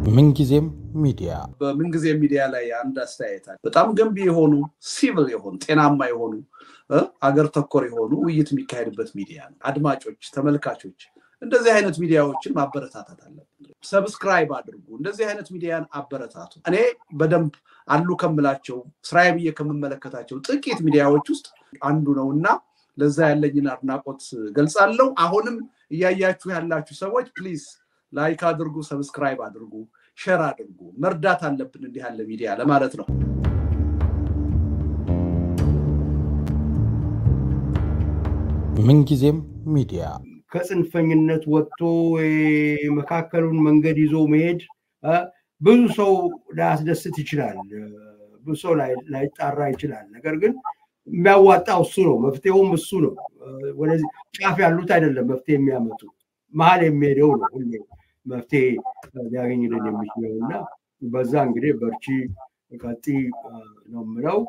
ምንጊዜም ሚዲያ በምንጊዜ ሚዲያ ላይ አንድ አስተያየት አለ። በጣም ገንቢ የሆኑ ሲቪል የሆኑ ጤናማ የሆኑ አገር ተኮር የሆኑ ውይይት የሚካሄድበት ሚዲያ ነው። አድማጮች፣ ተመልካቾች እንደዚህ አይነት ሚዲያዎችን ማበረታታት አለብን። ሰብስክራይብ አድርጉ። እንደዚህ አይነት ሚዲያን አበረታቱ። እኔ በደንብ አሉ ከምላቸው ስራዬ ብዬ ከምመለከታቸው ጥቂት ሚዲያዎች ውስጥ አንዱ ነው እና ለዛ ያለኝን አድናቆት ገልጻለሁ። አሁንም እያያችሁ ያላችሁ ሰዎች ፕሊዝ ላይክ አድርጉ፣ ሰብስክራይብ አድርጉ፣ ሼር አድርጉ። መርዳት አለብን እንዲህ ያለ ሚዲያ ለማለት ነው። ምንጊዜም ሚዲያ ከጽንፈኝነት ወጥቶ መካከሉን መንገድ ይዞ መሄድ ብዙ ሰው ላያስደስት ይችላል። ብዙ ሰው ላይጣራ ይችላል። ነገር ግን የሚያዋጣው እሱ ነው። መፍትሄውም እሱ ነው። ወደዚህ ጫፍ ያሉት አይደለም መፍትሄ የሚያመጡ መሀል የሚሄደው ነው ሁሌ መፍትሄ ሊያገኝልን የሚችለው እና በዛ እንግዲህ በርቺ ቀጢ ነው የምለው።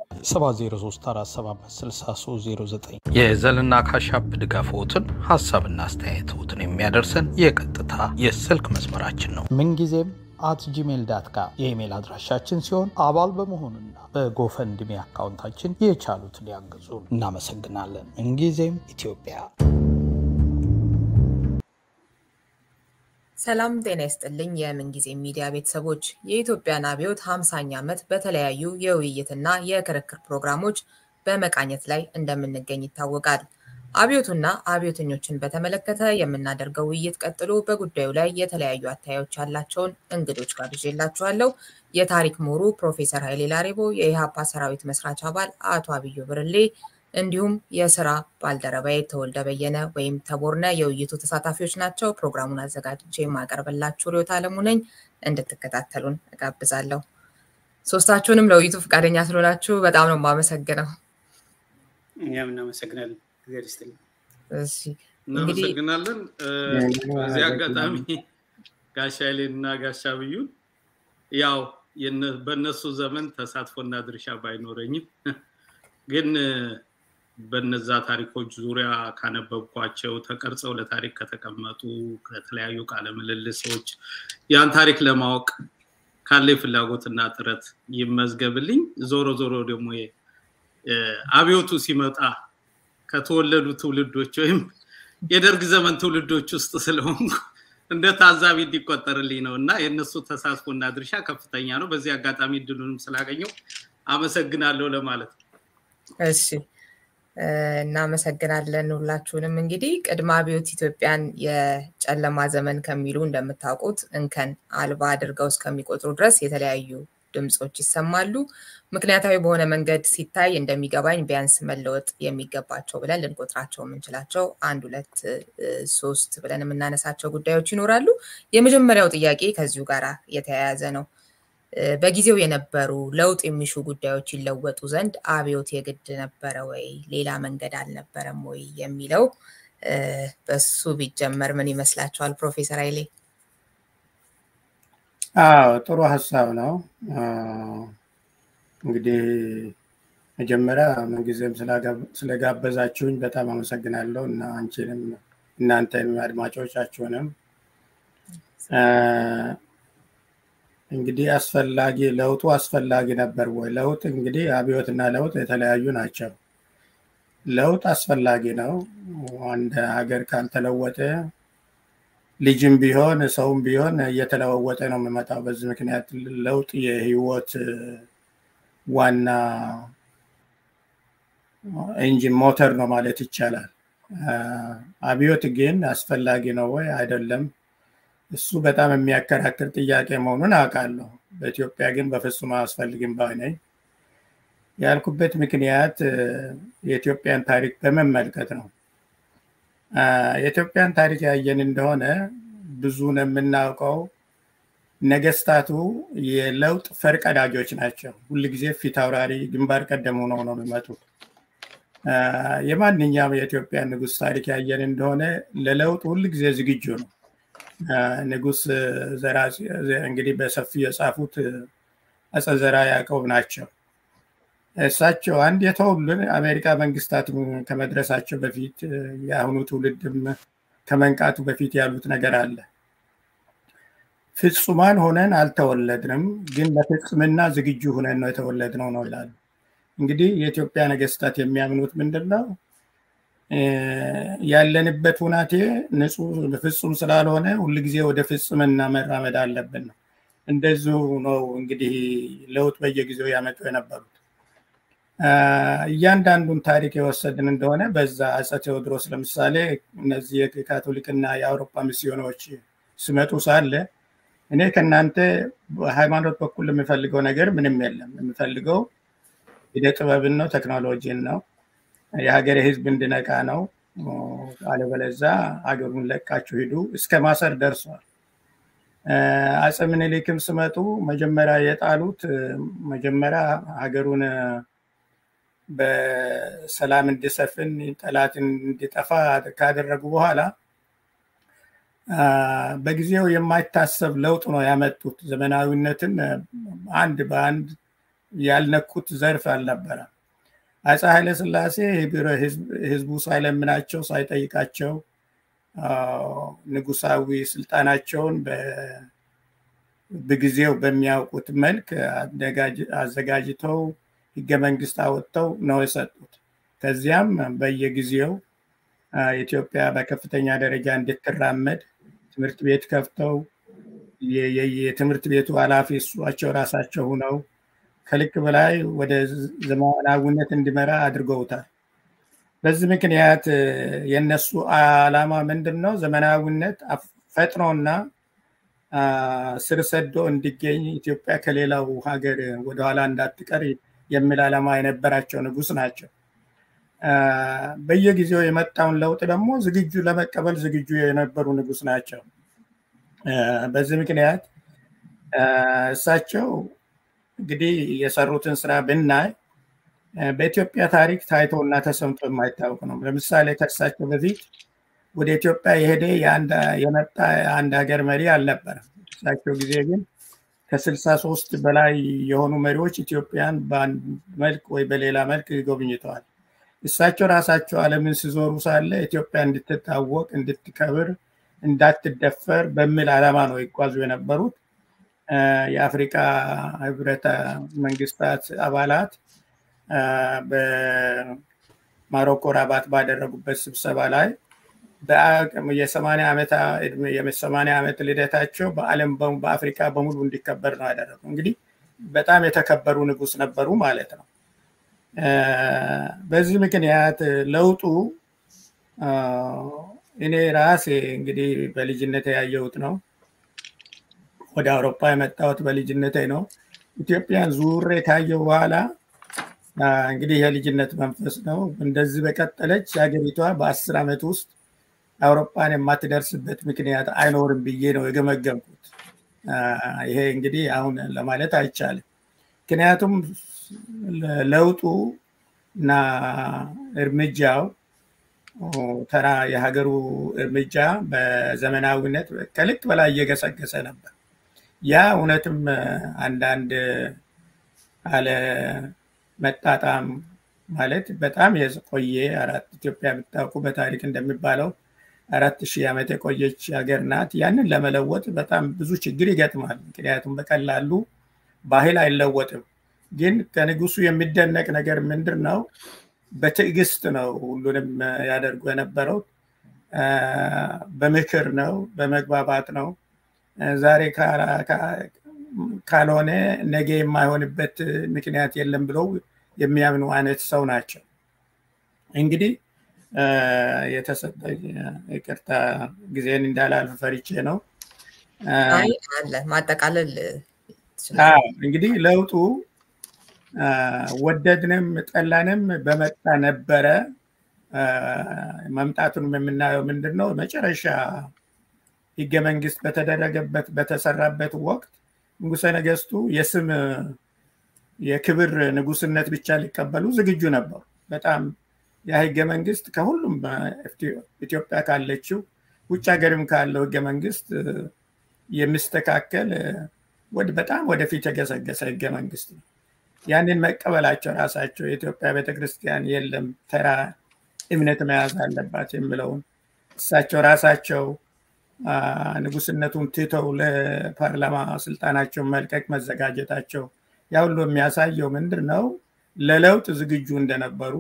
7034756309 የዘልና ካሻፕ ድጋፍዎትን ሀሳብና አስተያየትዎትን የሚያደርሰን የቀጥታ የስልክ መስመራችን ነው። ምንጊዜም አት ጂሜል ዳት ካም የኢሜል አድራሻችን ሲሆን አባል በመሆኑና በጎፈንድሚ አካውንታችን የቻሉትን ሊያግዙ እናመሰግናለን። ምንጊዜም ኢትዮጵያ። ሰላም ጤና ይስጥልኝ። የምንጊዜ ሚዲያ ቤተሰቦች የኢትዮጵያን አብዮት 50ኛ ዓመት በተለያዩ የውይይትና የክርክር ፕሮግራሞች በመቃኘት ላይ እንደምንገኝ ይታወቃል። አብዮቱና አብዮተኞችን በተመለከተ የምናደርገው ውይይት ቀጥሎ በጉዳዩ ላይ የተለያዩ አታዮች ያላቸውን እንግዶች ጋብዤላችኋለሁ። የታሪክ ምሁሩ ፕሮፌሰር ኃይሌ ላሬቦ፣ የኢህአፓ ሰራዊት መስራች አባል አቶ አብዩ ብርሌ እንዲሁም የስራ ባልደረባዬ ተወልደ በየነ ወይም ተቦርነ የውይይቱ ተሳታፊዎች ናቸው። ፕሮግራሙን አዘጋጅቼ የማቀርብላችሁ ርዕዮት አለሙ ነኝ። እንድትከታተሉን እጋብዛለሁ። ሶስታችሁንም ለውይይቱ ፈቃደኛ ስለሆናችሁ በጣም ነው የማመሰግነው። እኛም እናመሰግናለን። እግዚአብሔር ይስጥልኝ። እናመሰግናለን። በዚህ አጋጣሚ ጋሻ ኃይሌን እና ጋሻ ብዩን ያው በእነሱ ዘመን ተሳትፎና ድርሻ ባይኖረኝም ግን በነዛ ታሪኮች ዙሪያ ካነበብኳቸው ተቀርጸው ለታሪክ ከተቀመጡ ከተለያዩ ቃለ ምልልሶች ያን ታሪክ ለማወቅ ካለ ፍላጎትና ጥረት ይመዝገብልኝ። ዞሮ ዞሮ ደግሞ አብዮቱ ሲመጣ ከተወለዱ ትውልዶች ወይም የደርግ ዘመን ትውልዶች ውስጥ ስለሆንኩ እንደ ታዛቢ እንዲቆጠርልኝ ነው እና የእነሱ ተሳትፎና ድርሻ ከፍተኛ ነው። በዚህ አጋጣሚ እድሉንም ስላገኘው አመሰግናለሁ ለማለት ነው። እሺ እናመሰግናለን ሁላችሁንም። እንግዲህ ቅድመ አብዮት ኢትዮጵያን የጨለማ ዘመን ከሚሉ እንደምታውቁት እንከን አልባ አድርገው እስከሚቆጥሩ ድረስ የተለያዩ ድምፆች ይሰማሉ። ምክንያታዊ በሆነ መንገድ ሲታይ እንደሚገባኝ ቢያንስ መለወጥ የሚገባቸው ብለን ልንቆጥራቸው የምንችላቸው አንድ ሁለት ሶስት ብለን የምናነሳቸው ጉዳዮች ይኖራሉ። የመጀመሪያው ጥያቄ ከዚሁ ጋር የተያያዘ ነው። በጊዜው የነበሩ ለውጥ የሚሹ ጉዳዮች ይለወጡ ዘንድ አብዮት የግድ ነበረ ወይ? ሌላ መንገድ አልነበረም ወይ? የሚለው በሱ ቢጀመር ምን ይመስላችኋል? ፕሮፌሰር ኃይሌ። አዎ ጥሩ ሀሳብ ነው። እንግዲህ መጀመሪያ ምንጊዜም ስለጋበዛችሁኝ በጣም አመሰግናለሁ እና አንቺንም እናንተንም አድማጮቻችሁንም እንግዲህ አስፈላጊ ለውጡ አስፈላጊ ነበር ወይ? ለውጥ እንግዲህ አብዮትና ለውጥ የተለያዩ ናቸው። ለውጥ አስፈላጊ ነው። አንድ ሀገር ካልተለወጠ ልጅም ቢሆን ሰውም ቢሆን እየተለዋወጠ ነው የሚመጣው። በዚህ ምክንያት ለውጥ የህይወት ዋና ኢንጂን ሞተር ነው ማለት ይቻላል። አብዮት ግን አስፈላጊ ነው ወይ? አይደለም። እሱ በጣም የሚያከራክር ጥያቄ መሆኑን አውቃለሁ። በኢትዮጵያ ግን በፍጹም አያስፈልግም ባይ ነኝ። ያልኩበት ምክንያት የኢትዮጵያን ታሪክ በመመልከት ነው። የኢትዮጵያን ታሪክ ያየን እንደሆነ ብዙን የምናውቀው ነገስታቱ የለውጥ ፈርቀዳጆች ናቸው። ሁልጊዜ ፊት አውራሪ ግንባር ቀደም ሆነው ነው የሚመጡት። የማንኛውም የኢትዮጵያ ንጉስ ታሪክ ያየን እንደሆነ ለለውጥ ሁልጊዜ ዝግጁ ነው። ንጉስ ዘራ እንግዲህ በሰፊው የጻፉት አፄ ዘርዓ ያዕቆብ ናቸው። እሳቸው አንድ የተውልን አሜሪካ መንግስታት ከመድረሳቸው በፊት የአሁኑ ትውልድም ከመንቃቱ በፊት ያሉት ነገር አለ። ፍጹማን ሆነን አልተወለድንም፣ ግን ለፍጽምና ዝግጁ ሆነን ነው የተወለድነው ነው ይላሉ። እንግዲህ የኢትዮጵያ ነገስታት የሚያምኑት ምንድን ነው? ያለንበት ሁናቴ ንጹህ ፍጹም ስላልሆነ ሁልጊዜ ወደ ፍጽምና መራመድ አለብን ነው። እንደዚሁ ነው እንግዲህ ለውጥ በየጊዜው ያመጡ የነበሩት። እያንዳንዱን ታሪክ የወሰድን እንደሆነ በዛ አፄ ቴዎድሮስ ለምሳሌ እነዚህ የካቶሊክና የአውሮፓ ሚስዮኖች ሲመጡ ሳለ እኔ ከእናንተ በሃይማኖት በኩል የምፈልገው ነገር ምንም የለም። የምፈልገው ሂደ ጥበብን ነው፣ ቴክኖሎጂን ነው፣ የሀገሬ ህዝብ እንድነቃ ነው። አለበለዛ ሀገሩን ለቃችሁ ሂዱ እስከ ማሰር ደርሷል። አፄ ምኒልክም ስመጡ መጀመሪያ የጣሉት መጀመሪያ ሀገሩን በሰላም እንዲሰፍን ጠላት እንዲጠፋ ካደረጉ በኋላ በጊዜው የማይታሰብ ለውጥ ነው ያመጡት። ዘመናዊነትን አንድ በአንድ ያልነኩት ዘርፍ አልነበረ። አፄ ኃይለ ሥላሴ ህዝቡ ሳይለምናቸው ሳይጠይቃቸው ንጉሳዊ ስልጣናቸውን በጊዜው በሚያውቁት መልክ አዘጋጅተው ህገ መንግስት አወጥተው ነው የሰጡት። ከዚያም በየጊዜው ኢትዮጵያ በከፍተኛ ደረጃ እንድትራመድ ትምህርት ቤት ከፍተው የትምህርት ቤቱ ኃላፊ እሷቸው ራሳቸው ሁነው ከልክ በላይ ወደ ዘመናዊነት እንዲመራ አድርገውታል። በዚህ ምክንያት የነሱ አላማ ምንድን ነው? ዘመናዊነት ፈጥኖና ስር ሰዶ እንዲገኝ ኢትዮጵያ ከሌላው ሀገር ወደኋላ እንዳትቀር የሚል ዓላማ የነበራቸው ንጉስ ናቸው። በየጊዜው የመጣውን ለውጥ ደግሞ ዝግጁ ለመቀበል ዝግጁ የነበሩ ንጉስ ናቸው። በዚህ ምክንያት እሳቸው እንግዲህ የሰሩትን ስራ ብናይ በኢትዮጵያ ታሪክ ታይቶ እና ተሰምቶ የማይታወቅ ነው። ለምሳሌ ከእሳቸው በፊት ወደ ኢትዮጵያ የሄደ የመጣ የአንድ ሀገር መሪ አልነበረም። እሳቸው ጊዜ ግን ከስልሳ ሶስት በላይ የሆኑ መሪዎች ኢትዮጵያን በአንድ መልክ ወይ በሌላ መልክ ጎብኝተዋል። እሳቸው ራሳቸው ዓለምን ሲዞሩ ሳለ ኢትዮጵያ እንድትታወቅ፣ እንድትከብር፣ እንዳትደፈር በሚል ዓላማ ነው ይጓዙ የነበሩት። የአፍሪካ ህብረት መንግስታት አባላት በማሮኮ ራባት ባደረጉበት ስብሰባ ላይ የሰማንያ ዓመት ልደታቸው በዓለም በአፍሪካ በሙሉ እንዲከበር ነው ያደረጉ። እንግዲህ በጣም የተከበሩ ንጉስ ነበሩ ማለት ነው። በዚህ ምክንያት ለውጡ እኔ ራሴ እንግዲህ በልጅነት ያየሁት ነው። ወደ አውሮፓ የመጣሁት በልጅነቴ ነው። ኢትዮጵያን ዙሬ ካየው በኋላ እንግዲህ የልጅነት መንፈስ ነው። እንደዚህ በቀጠለች ሀገሪቷ በአስር ዓመት ውስጥ አውሮፓን የማትደርስበት ምክንያት አይኖርም ብዬ ነው የገመገምኩት። ይሄ እንግዲህ አሁን ለማለት አይቻልም። ምክንያቱም ለውጡ እና እርምጃው ተራ የሀገሩ እርምጃ በዘመናዊነት ከልክ በላይ እየገሰገሰ ነበር። ያ እውነትም አንዳንድ አለ መጣጣም ማለት በጣም የቆየ አራት ኢትዮጵያ የምታውቁ በታሪክ እንደሚባለው አራት ሺህ ዓመት የቆየች ሀገር ናት። ያንን ለመለወጥ በጣም ብዙ ችግር ይገጥማል። ምክንያቱም በቀላሉ ባህል አይለወጥም። ግን ከንጉሱ የሚደነቅ ነገር ምንድን ነው? በትዕግስት ነው ሁሉንም ያደርጉ የነበረው። በምክር ነው፣ በመግባባት ነው። ዛሬ ካልሆነ ነገ የማይሆንበት ምክንያት የለም ብለው የሚያምኑ አይነት ሰው ናቸው። እንግዲህ የተሰጠኝ ይቅርታ ጊዜን እንዳላልፍ ፈሪቼ ነው። አለ ማጠቃለል እንግዲህ ለውጡ ወደድንም ጠላንም በመጣ ነበረ። መምጣቱንም የምናየው ምንድን ነው? መጨረሻ ህገ መንግስት በተደረገበት በተሰራበት ወቅት ንጉሰ ነገስቱ የስም የክብር ንጉስነት ብቻ ሊቀበሉ ዝግጁ ነበሩ። በጣም ያ ህገ መንግስት ከሁሉም ኢትዮጵያ ካለችው ውጭ ሀገርም ካለው ህገ መንግስት የሚስተካከል በጣም ወደፊት የገሰገሰ ህገ መንግስት ነው። ያንን መቀበላቸው ራሳቸው የኢትዮጵያ ቤተክርስቲያን የለም ተራ እምነት መያዝ አለባት የሚለውን እሳቸው ራሳቸው ንጉስነቱን ትተው ለፓርላማ ስልጣናቸውን መልቀቅ መዘጋጀታቸው ያ ሁሉ የሚያሳየው ምንድን ነው? ለለውጥ ዝግጁ እንደነበሩ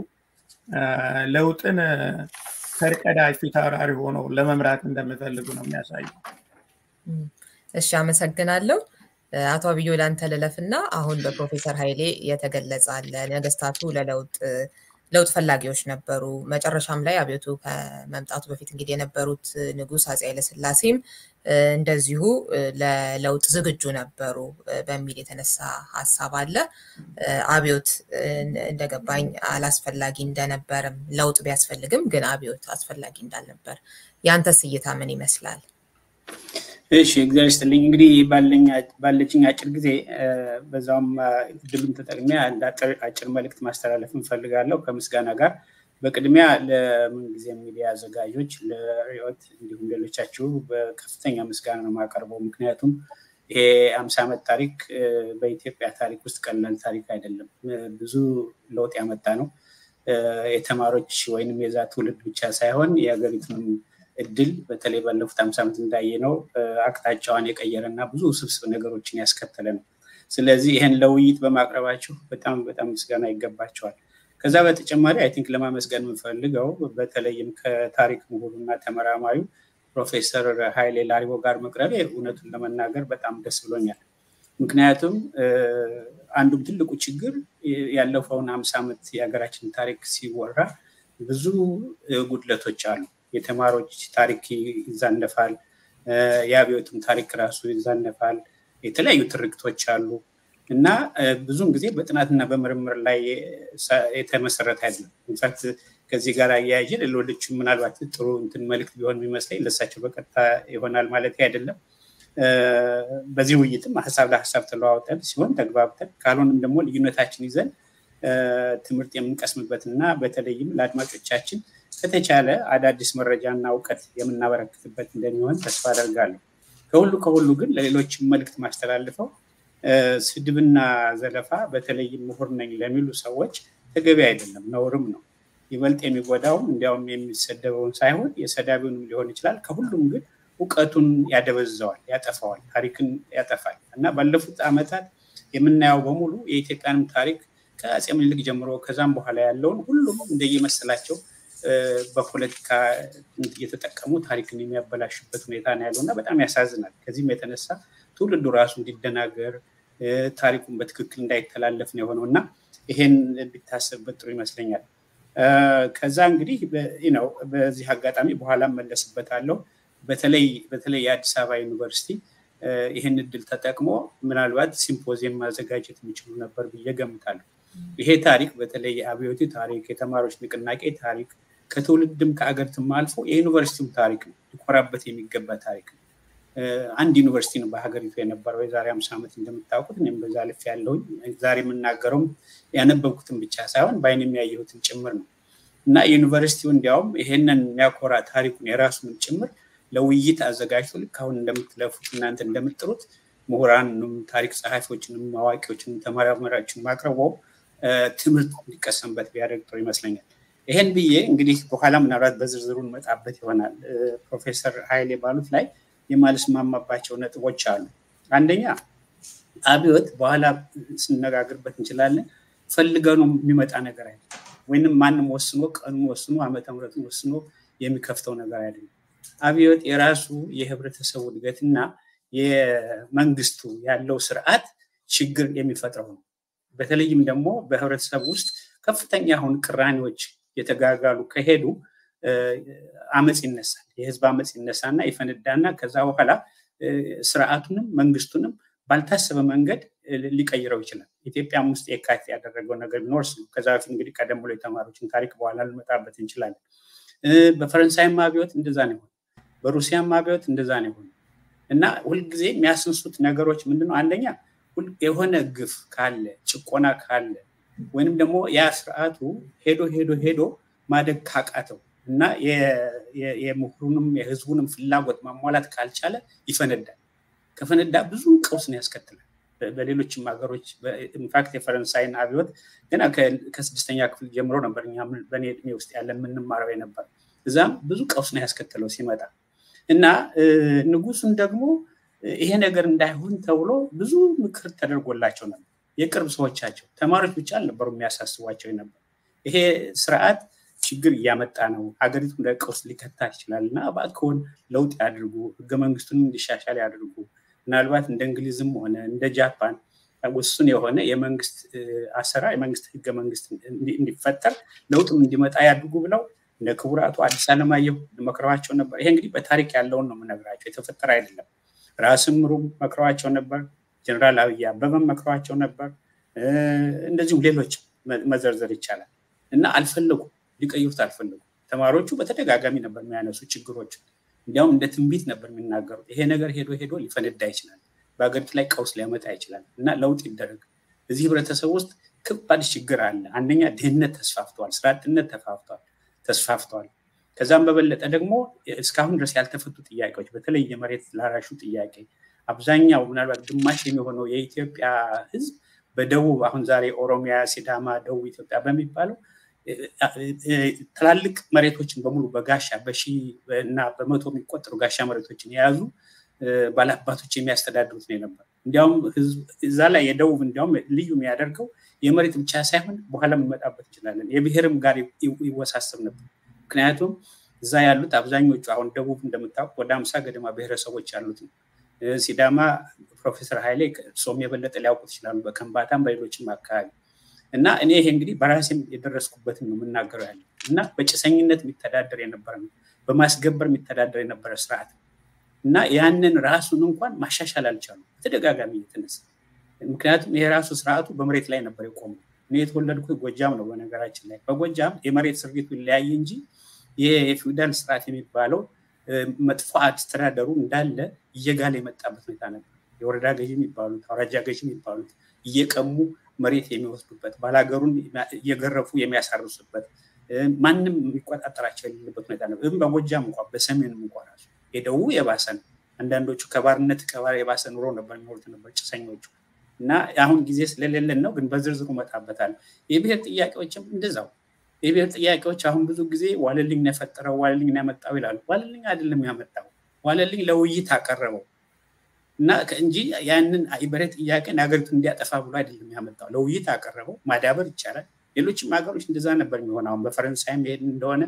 ለውጥን ፈርቀዳጅ ፊት አውራሪ ሆነው ለመምራት እንደሚፈልጉ ነው የሚያሳየው። እሺ፣ አመሰግናለሁ። አቶ አብዮ ላንተ ልለፍና አሁን በፕሮፌሰር ኃይሌ የተገለጸ አለ ነገስታቱ ለለውጥ ለውጥ ፈላጊዎች ነበሩ። መጨረሻም ላይ አብዮቱ ከመምጣቱ በፊት እንግዲህ የነበሩት ንጉስ አፄ ኃይለስላሴም እንደዚሁ ለለውጥ ዝግጁ ነበሩ በሚል የተነሳ ሀሳብ አለ። አብዮት እንደገባኝ አላስፈላጊ እንደነበርም ለውጥ ቢያስፈልግም ግን አብዮት አስፈላጊ እንዳልነበር ያንተስ እይታ ምን ይመስላል? እሺ እግዚአብሔር ይስጥልኝ። እንግዲህ ባለችኝ አጭር ጊዜ በዛውም እድሉን ተጠቅሜ አንድ አጭር መልእክት ማስተላለፍ እንፈልጋለሁ ከምስጋና ጋር በቅድሚያ ለምንጊዜ ሚዲያ አዘጋጆች ለሪዮት እንዲሁም ሌሎቻችሁ በከፍተኛ ምስጋና ነው የማቀርበው። ምክንያቱም ይሄ አምሳ ዓመት ታሪክ በኢትዮጵያ ታሪክ ውስጥ ቀላል ታሪክ አይደለም። ብዙ ለውጥ ያመጣ ነው። የተማሪዎች ወይንም የዛ ትውልድ ብቻ ሳይሆን የሀገሪቱንም እድል በተለይ ባለፉት አምሳ ዓመት እንዳየ ነው አቅጣጫዋን የቀየረ እና ብዙ ውስብስብ ነገሮችን ያስከተለ ነው። ስለዚህ ይህን ለውይይት በማቅረባችሁ በጣም በጣም ምስጋና ይገባቸዋል። ከዛ በተጨማሪ አይ ቲንክ ለማመስገን የምፈልገው በተለይም ከታሪክ ምሁሩና ተመራማሪው ፕሮፌሰር ኃይሌ ላሪቦ ጋር መቅረቤ እውነቱን ለመናገር በጣም ደስ ብሎኛል። ምክንያቱም አንዱም ትልቁ ችግር ያለፈውን ሀምሳ ዓመት የሀገራችን ታሪክ ሲወራ ብዙ ጉድለቶች አሉ። የተማሪዎች ታሪክ ይዛነፋል፣ የአብዮትም ታሪክ ራሱ ይዛነፋል፣ የተለያዩ ትርክቶች አሉ እና ብዙውን ጊዜ በጥናትና በምርምር ላይ የተመሰረተ አይደለም። ኢንፋክት ከዚህ ጋር አያያዥ ሌሎች ምናልባት ጥሩ እንትን መልዕክት ቢሆን የሚመስለኝ ለሳቸው በቀጥታ ይሆናል ማለት አይደለም። በዚህ ውይይትም ሀሳብ ለሀሳብ ተለዋውጠን ሲሆን ተግባብተን ካልሆንም ደግሞ ልዩነታችን ይዘን ትምህርት የምንቀስምበት እና በተለይም ለአድማጮቻችን ከተቻለ አዳዲስ መረጃና እውቀት የምናበረክትበት እንደሚሆን ተስፋ አደርጋለሁ። ከሁሉ ከሁሉ ግን ለሌሎች መልዕክት ማስተላልፈው ስድብና ዘለፋ በተለይም ምሁር ነኝ ለሚሉ ሰዎች ተገቢ አይደለም፣ ነውርም ነው። ይበልጥ የሚጎዳውም እንዲያውም የሚሰደበውን ሳይሆን የሰዳቢውንም ሊሆን ይችላል። ከሁሉም ግን እውቀቱን ያደበዘዋል፣ ያጠፋዋል፣ ታሪክን ያጠፋል እና ባለፉት ዓመታት የምናየው በሙሉ የኢትዮጵያንም ታሪክ ከአፄ ምኒልክ ጀምሮ ከዛም በኋላ ያለውን ሁሉም እንደየመሰላቸው በፖለቲካ እየተጠቀሙ ታሪክን የሚያበላሽበት ሁኔታ ነው ያለው እና በጣም ያሳዝናል። ከዚህም የተነሳ ትውልዱ ራሱ እንዲደናገር ታሪኩን በትክክል እንዳይተላለፍ ነው የሆነው እና ይሄን ቢታሰብበት ጥሩ ይመስለኛል። ከዛ እንግዲህ ነው በዚህ አጋጣሚ በኋላ መለስበታለሁ። በተለይ በተለይ የአዲስ አበባ ዩኒቨርሲቲ ይህን እድል ተጠቅሞ ምናልባት ሲምፖዚየም ማዘጋጀት የሚችሉ ነበር ብዬ ገምታለሁ። ይሄ ታሪክ በተለይ የአብዮቱ ታሪክ፣ የተማሪዎች ንቅናቄ ታሪክ ከትውልድም ከአገርትም አልፎ የዩኒቨርሲቲውም ታሪክ ነው። ሊኮራበት የሚገባ ታሪክ ነው። አንድ ዩኒቨርሲቲ ነው በሀገሪቱ የነበረው የዛሬ አምሳ ዓመት እንደምታውቁት። እኔም በዛ ልፍ ያለውኝ ዛሬ የምናገረውም ያነበብኩትን ብቻ ሳይሆን በአይን የሚያየሁትን ጭምር ነው እና ዩኒቨርሲቲው እንዲያውም ይሄንን የሚያኮራ ታሪኩን የራሱን ጭምር ለውይይት አዘጋጅቶ ልክ አሁን እንደምትለፉት እናንተ እንደምትጥሩት ምሁራንም ታሪክ ጸሐፊዎችንም አዋቂዎችንም ተመራማሪዎችን ማቅረበው ትምህርት እንዲቀሰምበት ቢያደርግ ጥሩ ይመስለኛል። ይሄን ብዬ እንግዲህ በኋላ ምናልባት በዝርዝሩ እንመጣበት ይሆናል። ፕሮፌሰር ኃይሌ ባሉት ላይ የማልስማማባቸው ነጥቦች አሉ። አንደኛ አብዮት በኋላ ስነጋግርበት እንችላለን ፈልገኑ የሚመጣ ነገር አይደለም፣ ወይንም ማንም ወስኖ ቀኑን ወስኖ ዓመተ ምሕረቱን ወስኖ የሚከፍተው ነገር አይደለም። አብዮት የራሱ የህብረተሰቡ እድገትና የመንግስቱ ያለው ስርዓት ችግር የሚፈጥረው ነው። በተለይም ደግሞ በህብረተሰብ ውስጥ ከፍተኛ አሁን ቅራኔዎች የተጋጋሉ ከሄዱ አመፅ ይነሳል። የህዝብ አመፅ ይነሳና ይፈነዳና ከዛ በኋላ ስርዓቱንም መንግስቱንም ባልታሰበ መንገድ ሊቀይረው ይችላል። ኢትዮጵያም ውስጥ የካቲት ያደረገው ነገር ቢኖር ነው። ከዛ በፊት እንግዲህ ቀደም ብሎ የተማሪዎችን ታሪክ በኋላ ልንመጣበት እንችላለን። በፈረንሳይም አብዮት እንደዛ ነው የሆነ፣ በሩሲያም አብዮት እንደዛ ነው የሆነ እና ሁልጊዜ የሚያስንሱት ነገሮች ምንድነው? አንደኛ የሆነ ግፍ ካለ ጭቆና ካለ ወይንም ደግሞ ያ ስርዓቱ ሄዶ ሄዶ ሄዶ ማደግ ካቃተው እና የምሁሩንም የህዝቡንም ፍላጎት ማሟላት ካልቻለ ይፈነዳል። ከፈነዳ ብዙ ቀውስን ያስከትላል። በሌሎችም ሀገሮች ኢንፋክት የፈረንሳይን አብዮት ገና ከስድስተኛ ክፍል ጀምሮ ነበር እኛ በእኔ እድሜ ውስጥ ያለን የምንማረው የነበር። እዛም ብዙ ቀውስ ነው ያስከተለው ሲመጣ እና ንጉሱን ደግሞ ይሄ ነገር እንዳይሆን ተብሎ ብዙ ምክር ተደርጎላቸው ነበር። የቅርብ ሰዎቻቸው ተማሪዎች ብቻ አልነበሩ የሚያሳስቧቸው ነበር። ይሄ ስርዓት ችግር እያመጣ ነው፣ ሀገሪቱ እንደ ቀውስ ሊከታት ይችላል እና እባክዎን ለውጥ ያድርጉ፣ ህገ መንግስቱን እንዲሻሻል ያድርጉ። ምናልባት እንደ እንግሊዝም ሆነ እንደ ጃፓን ውሱን የሆነ የመንግስት አሰራር የመንግስት ህገ መንግስት እንዲፈጠር ለውጥም እንዲመጣ ያድርጉ ብለው እንደ ክቡር አቶ አዲስ አለማየሁ መክረዋቸው ነበር። ይሄ እንግዲህ በታሪክ ያለውን ነው የምነግራቸው፣ የተፈጠረ አይደለም። ራስም ምሩም መክረዋቸው ነበር። ጀነራል አብይ አበበም መክረዋቸው ነበር። እንደዚሁም ሌሎች መዘርዘር ይቻላል እና አልፈለጉም፣ ሊቀይሩት አልፈለጉም። ተማሪዎቹ በተደጋጋሚ ነበር የሚያነሱ ችግሮች፣ እንዲያውም እንደ ትንቢት ነበር የሚናገሩት። ይሄ ነገር ሄዶ ሄዶ ሊፈነዳ ይችላል፣ በሀገሪቱ ላይ ቀውስ ሊያመጣ ይችላል እና ለውጥ ይደረግ። እዚህ ህብረተሰብ ውስጥ ከባድ ችግር አለ። አንደኛ ድህነት ተስፋፍተዋል፣ ስራ አጥነት ተፋፍተዋል ተስፋፍተዋል። ከዛም በበለጠ ደግሞ እስካሁን ድረስ ያልተፈቱ ጥያቄዎች በተለይ የመሬት ላራሹ ጥያቄ አብዛኛው ምናልባት ግማሽ የሚሆነው የኢትዮጵያ ህዝብ በደቡብ አሁን ዛሬ ኦሮሚያ፣ ሲዳማ፣ ደቡብ ኢትዮጵያ በሚባለው ትላልቅ መሬቶችን በሙሉ በጋሻ በሺ እና በመቶ የሚቆጠሩ ጋሻ መሬቶችን የያዙ ባለአባቶች የሚያስተዳድሩት ነው የነበር። እንዲያውም እዛ ላይ የደቡብ እንዲያውም ልዩ የሚያደርገው የመሬት ብቻ ሳይሆን በኋላ የምንመጣበት እንችላለን የብሔርም ጋር ይወሳሰብ ነበር። ምክንያቱም እዛ ያሉት አብዛኞቹ አሁን ደቡብ እንደምታውቅ ወደ አምሳ ገደማ ብሔረሰቦች ያሉት ነው። ሲዳማ ፕሮፌሰር ኃይሌ እርሶም የበለጠ ሊያውቁት ይችላሉ፣ በከንባታም በሌሎችም አካባቢ እና እኔ ይሄ እንግዲህ በራሴም የደረስኩበትን ነው የምናገረው ያለ እና በጭሰኝነት የሚተዳደር የነበረ ነው፣ በማስገበር የሚተዳደር የነበረ ስርዓት እና ያንን ራሱን እንኳን ማሻሻል አልቻሉ በተደጋጋሚ እየተነሳ ምክንያቱም ይሄ ራሱ ስርዓቱ በመሬት ላይ ነበር የቆመው። እኔ የተወለድኩት ጎጃም ነው። በነገራችን ላይ በጎጃም የመሬት ስርጊቱ ይለያይ እንጂ ይሄ የፊውዳል ስርዓት የሚባለው መጥፎ አስተዳደሩ እንዳለ እየጋለ የመጣበት ሁኔታ ነበር። የወረዳ ገዢ የሚባሉት አውራጃ ገዢ የሚባሉት እየቀሙ መሬት የሚወስዱበት፣ ባላገሩን እየገረፉ የሚያሳርሱበት፣ ማንም የሚቆጣጠራቸው የሌለበት ሁኔታ ነበር። ይህም በጎጃም እንኳ በሰሜንም እንኳ ራሱ የደቡብ የባሰ ነው። አንዳንዶቹ ከባርነት ከባር የባሰ ኑሮ ነበር የሚኖሩት ነበር ጭሰኞቹ። እና አሁን ጊዜ ስለሌለን ነው፣ ግን በዝርዝሩ እመጣበታለሁ። የብሔር ጥያቄዎችም እንደዛው የብሔር ጥያቄዎች አሁን ብዙ ጊዜ ዋለልኝ ነው የፈጠረው ዋለልኝ ነው ያመጣው ይላሉ። ዋለልኝ አይደለም ያመጣው፣ ዋለልኝ ለውይይት አቀረበው እና እንጂ ያንን የብሔር ጥያቄን ሀገሪቱን እንዲያጠፋ ብሎ አይደለም ያመጣው፣ ለውይይት አቀረበው። ማዳበር ይቻላል። ሌሎችም ሀገሮች እንደዛ ነበር የሚሆን። አሁን በፈረንሳይም ሄድ እንደሆነ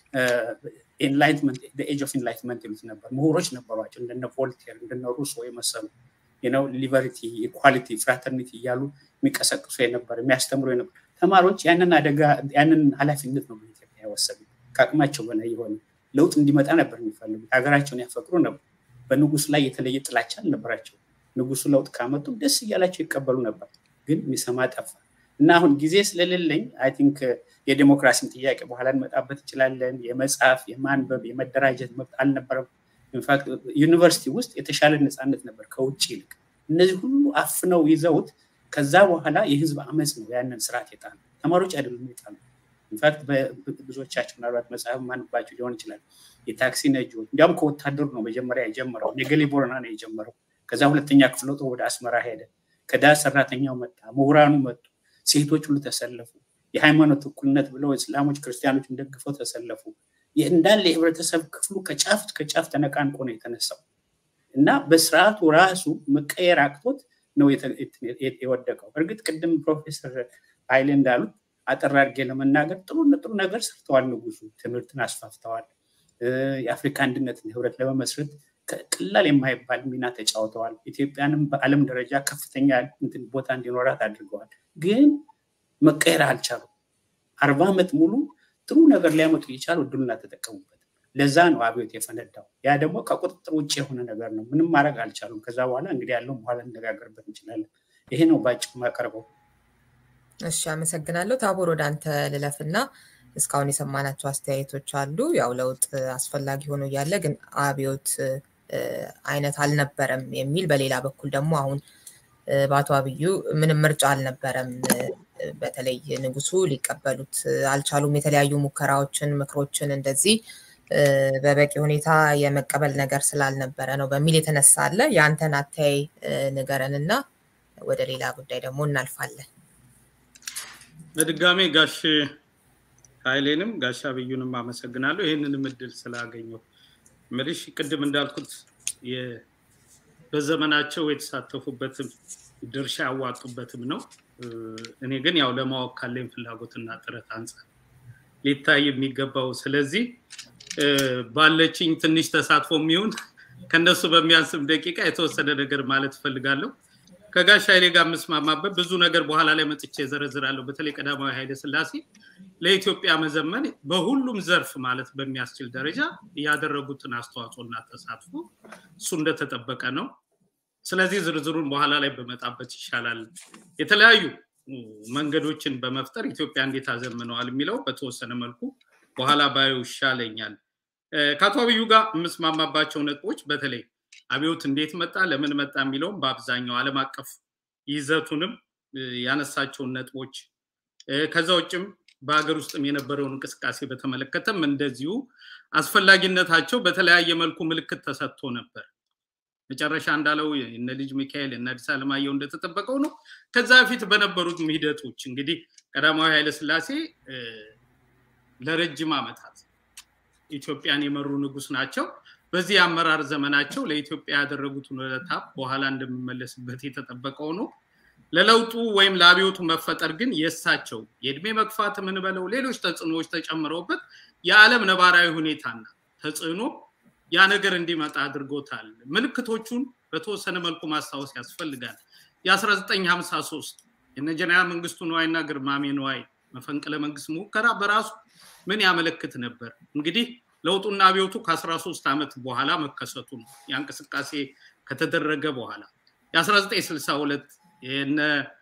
ኤንላይትመንት ኤጅ ኦፍ ኤንላይትመንት ይሉት ነበር። ምሁሮች ነበሯቸው እንደነ ቮልቴር እንደነ ሩሶ የመሰሉ ነው ሊበሪቲ፣ ኢኳሊቲ፣ ፍራተርኒቲ እያሉ የሚቀሰቅሱ የነበር የሚያስተምሩ የነበር ተማሪዎች ያንን አደጋ ያንን ኃላፊነት ነው በኢትዮጵያ የወሰዱ ከአቅማቸው በላይ የሆነ ለውጥ እንዲመጣ ነበር የሚፈልጉት። ሀገራቸውን ያፈቅሩ ነበር። በንጉሱ ላይ የተለየ ጥላቻ አልነበራቸው። ንጉሱ ለውጥ ካመጡ ደስ እያላቸው ይቀበሉ ነበር። ግን የሚሰማ ጠፋ እና አሁን ጊዜ ስለሌለኝ አይ ቲንክ የዴሞክራሲን ጥያቄ በኋላ እንመጣበት እንችላለን። የመጽሐፍ የማንበብ የመደራጀት መብት አልነበረም። ኢንፋክት ዩኒቨርሲቲ ውስጥ የተሻለ ነፃነት ነበር ከውጭ ይልቅ። እነዚህ ሁሉ አፍነው ይዘውት ከዛ በኋላ የህዝብ አመፅ ነው ያንን ስርዓት የጣሉ ተማሪዎች አይደሉም የጣሉ። ኢንፋክት ብዙዎቻቸው ምናልባት መጽሐፍ ማንባቸው ሊሆን ይችላል። የታክሲ ነጂዎች እንዲያውም ከወታደሩ ነው መጀመሪያ የጀመረው። ነገሌ ቦረና ነው የጀመረው። ከዛ ሁለተኛ ክፍለ ጦር ወደ አስመራ ሄደ። ከዳር ሰራተኛው መጣ፣ ምሁራኑ መጡ፣ ሴቶች ሁሉ ተሰለፉ። የሃይማኖት እኩልነት ብለው እስላሞች ክርስቲያኖችን ደግፈው ተሰለፉ። እንዳለ የህብረተሰብ ክፍሉ ከጫፍ ከጫፍ ተነቃንቆ ነው የተነሳው እና በስርዓቱ ራሱ መቀየር አቅቶት ነው የወደቀው። እርግጥ ቅድም ፕሮፌሰር ኃይሌ እንዳሉት አጠር አድርጌ ለመናገር ጥሩ ጥሩ ነገር ሰርተዋል። ንጉሱ ትምህርትን አስፋፍተዋል። የአፍሪካ አንድነትን ህብረት ለመመስረት ቀላል የማይባል ሚና ተጫውተዋል። ኢትዮጵያንም በዓለም ደረጃ ከፍተኛ ቦታ እንዲኖራት አድርገዋል። ግን መቀየር አልቻሉም። አርባ ዓመት ሙሉ ጥሩ ነገር ሊያመጡ እየቻሉ እድሉን አልተጠቀሙበትም። ለዛ ነው አብዮት የፈነዳው። ያ ደግሞ ከቁጥጥር ውጭ የሆነ ነገር ነው። ምንም ማድረግ አልቻሉም። ከዛ በኋላ እንግዲህ ያለውን በኋላ እንነጋገርበት እንችላለን። ይሄ ነው በአጭሩ ማቀርበው። እሺ፣ አመሰግናለሁ። ታቦር ወደ አንተ ልለፍና እስካሁን የሰማናቸው አስተያየቶች አሉ። ያው ለውጥ አስፈላጊ ሆኖ እያለ ግን አብዮት አይነት አልነበረም የሚል በሌላ በኩል ደግሞ አሁን በአቶ አብዩ ምንም ምርጫ አልነበረም በተለይ ንጉሱ ሊቀበሉት አልቻሉም። የተለያዩ ሙከራዎችን፣ ምክሮችን እንደዚህ በበቂ ሁኔታ የመቀበል ነገር ስላልነበረ ነው በሚል የተነሳ አለ። የአንተን አተያይ ንገረን እና ወደ ሌላ ጉዳይ ደግሞ እናልፋለን። በድጋሜ ጋሽ ኃይሌንም ጋሽ አብዩንም አመሰግናለሁ ይህንንም እድል ስላገኘው። ምልሽ ቅድም እንዳልኩት በዘመናቸው የተሳተፉበትም ድርሻ ያዋጡበትም ነው። እኔ ግን ያው ለማወቅ ካለኝ ፍላጎትና ጥረት አንጻር ሊታይ የሚገባው ስለዚህ ባለችኝ ትንሽ ተሳትፎ የሚሆን ከነሱ በሚያንስም ደቂቃ የተወሰነ ነገር ማለት እፈልጋለሁ። ከጋሽ ኃይሌ ጋር የምስማማበት ብዙ ነገር በኋላ ላይ መጥቼ ዘረዝራለሁ። በተለይ ቀዳማዊ ኃይለ ስላሴ ለኢትዮጵያ መዘመን በሁሉም ዘርፍ ማለት በሚያስችል ደረጃ ያደረጉትን አስተዋጽኦና ተሳትፎ እሱ እንደተጠበቀ ነው። ስለዚህ ዝርዝሩን በኋላ ላይ በመጣበት ይሻላል። የተለያዩ መንገዶችን በመፍጠር ኢትዮጵያ እንዴት አዘምነዋል የሚለው በተወሰነ መልኩ በኋላ ባዩ ይሻለኛል። ከአቶ አብዩ ጋር የምስማማባቸው ነጥቦች በተለይ አብዮት እንዴት መጣ፣ ለምን መጣ የሚለውም በአብዛኛው ዓለም አቀፍ ይዘቱንም ያነሳቸውን ነጥቦች ከዛ ውጭም በሀገር ውስጥም የነበረውን እንቅስቃሴ በተመለከተም እንደዚሁ አስፈላጊነታቸው በተለያየ መልኩ ምልክት ተሰጥቶ ነበር። መጨረሻ እንዳለው እነ ልጅ ሚካኤል እነ አዲስ አለማየሁ እንደተጠበቀው ነው። ከዛ በፊት በነበሩት ሂደቶች እንግዲህ ቀዳማዊ ኃይለስላሴ ለረጅም ዓመታት ኢትዮጵያን የመሩ ንጉስ ናቸው። በዚህ የአመራር ዘመናቸው ለኢትዮጵያ ያደረጉትን ውለታ በኋላ እንደሚመለስበት የተጠበቀው ነው። ለለውጡ ወይም ለአብዮቱ መፈጠር ግን የእሳቸው የእድሜ መግፋት የምንበለው ሌሎች ተጽዕኖዎች ተጨምረውበት የዓለም ነባራዊ ሁኔታና ተጽዕኖ ያ ነገር እንዲመጣ አድርጎታል። ምልክቶቹን በተወሰነ መልኩ ማስታወስ ያስፈልጋል። የ1953 የነ ጀነራል መንግስቱ ነዋይና ግርማሜ ነዋይ መፈንቅለ መንግስት ሙከራ በራሱ ምን ያመለክት ነበር? እንግዲህ ለውጡና አብዮቱ ከ13 ዓመት በኋላ መከሰቱ ነው። ያ እንቅስቃሴ ከተደረገ በኋላ የ1962 የነ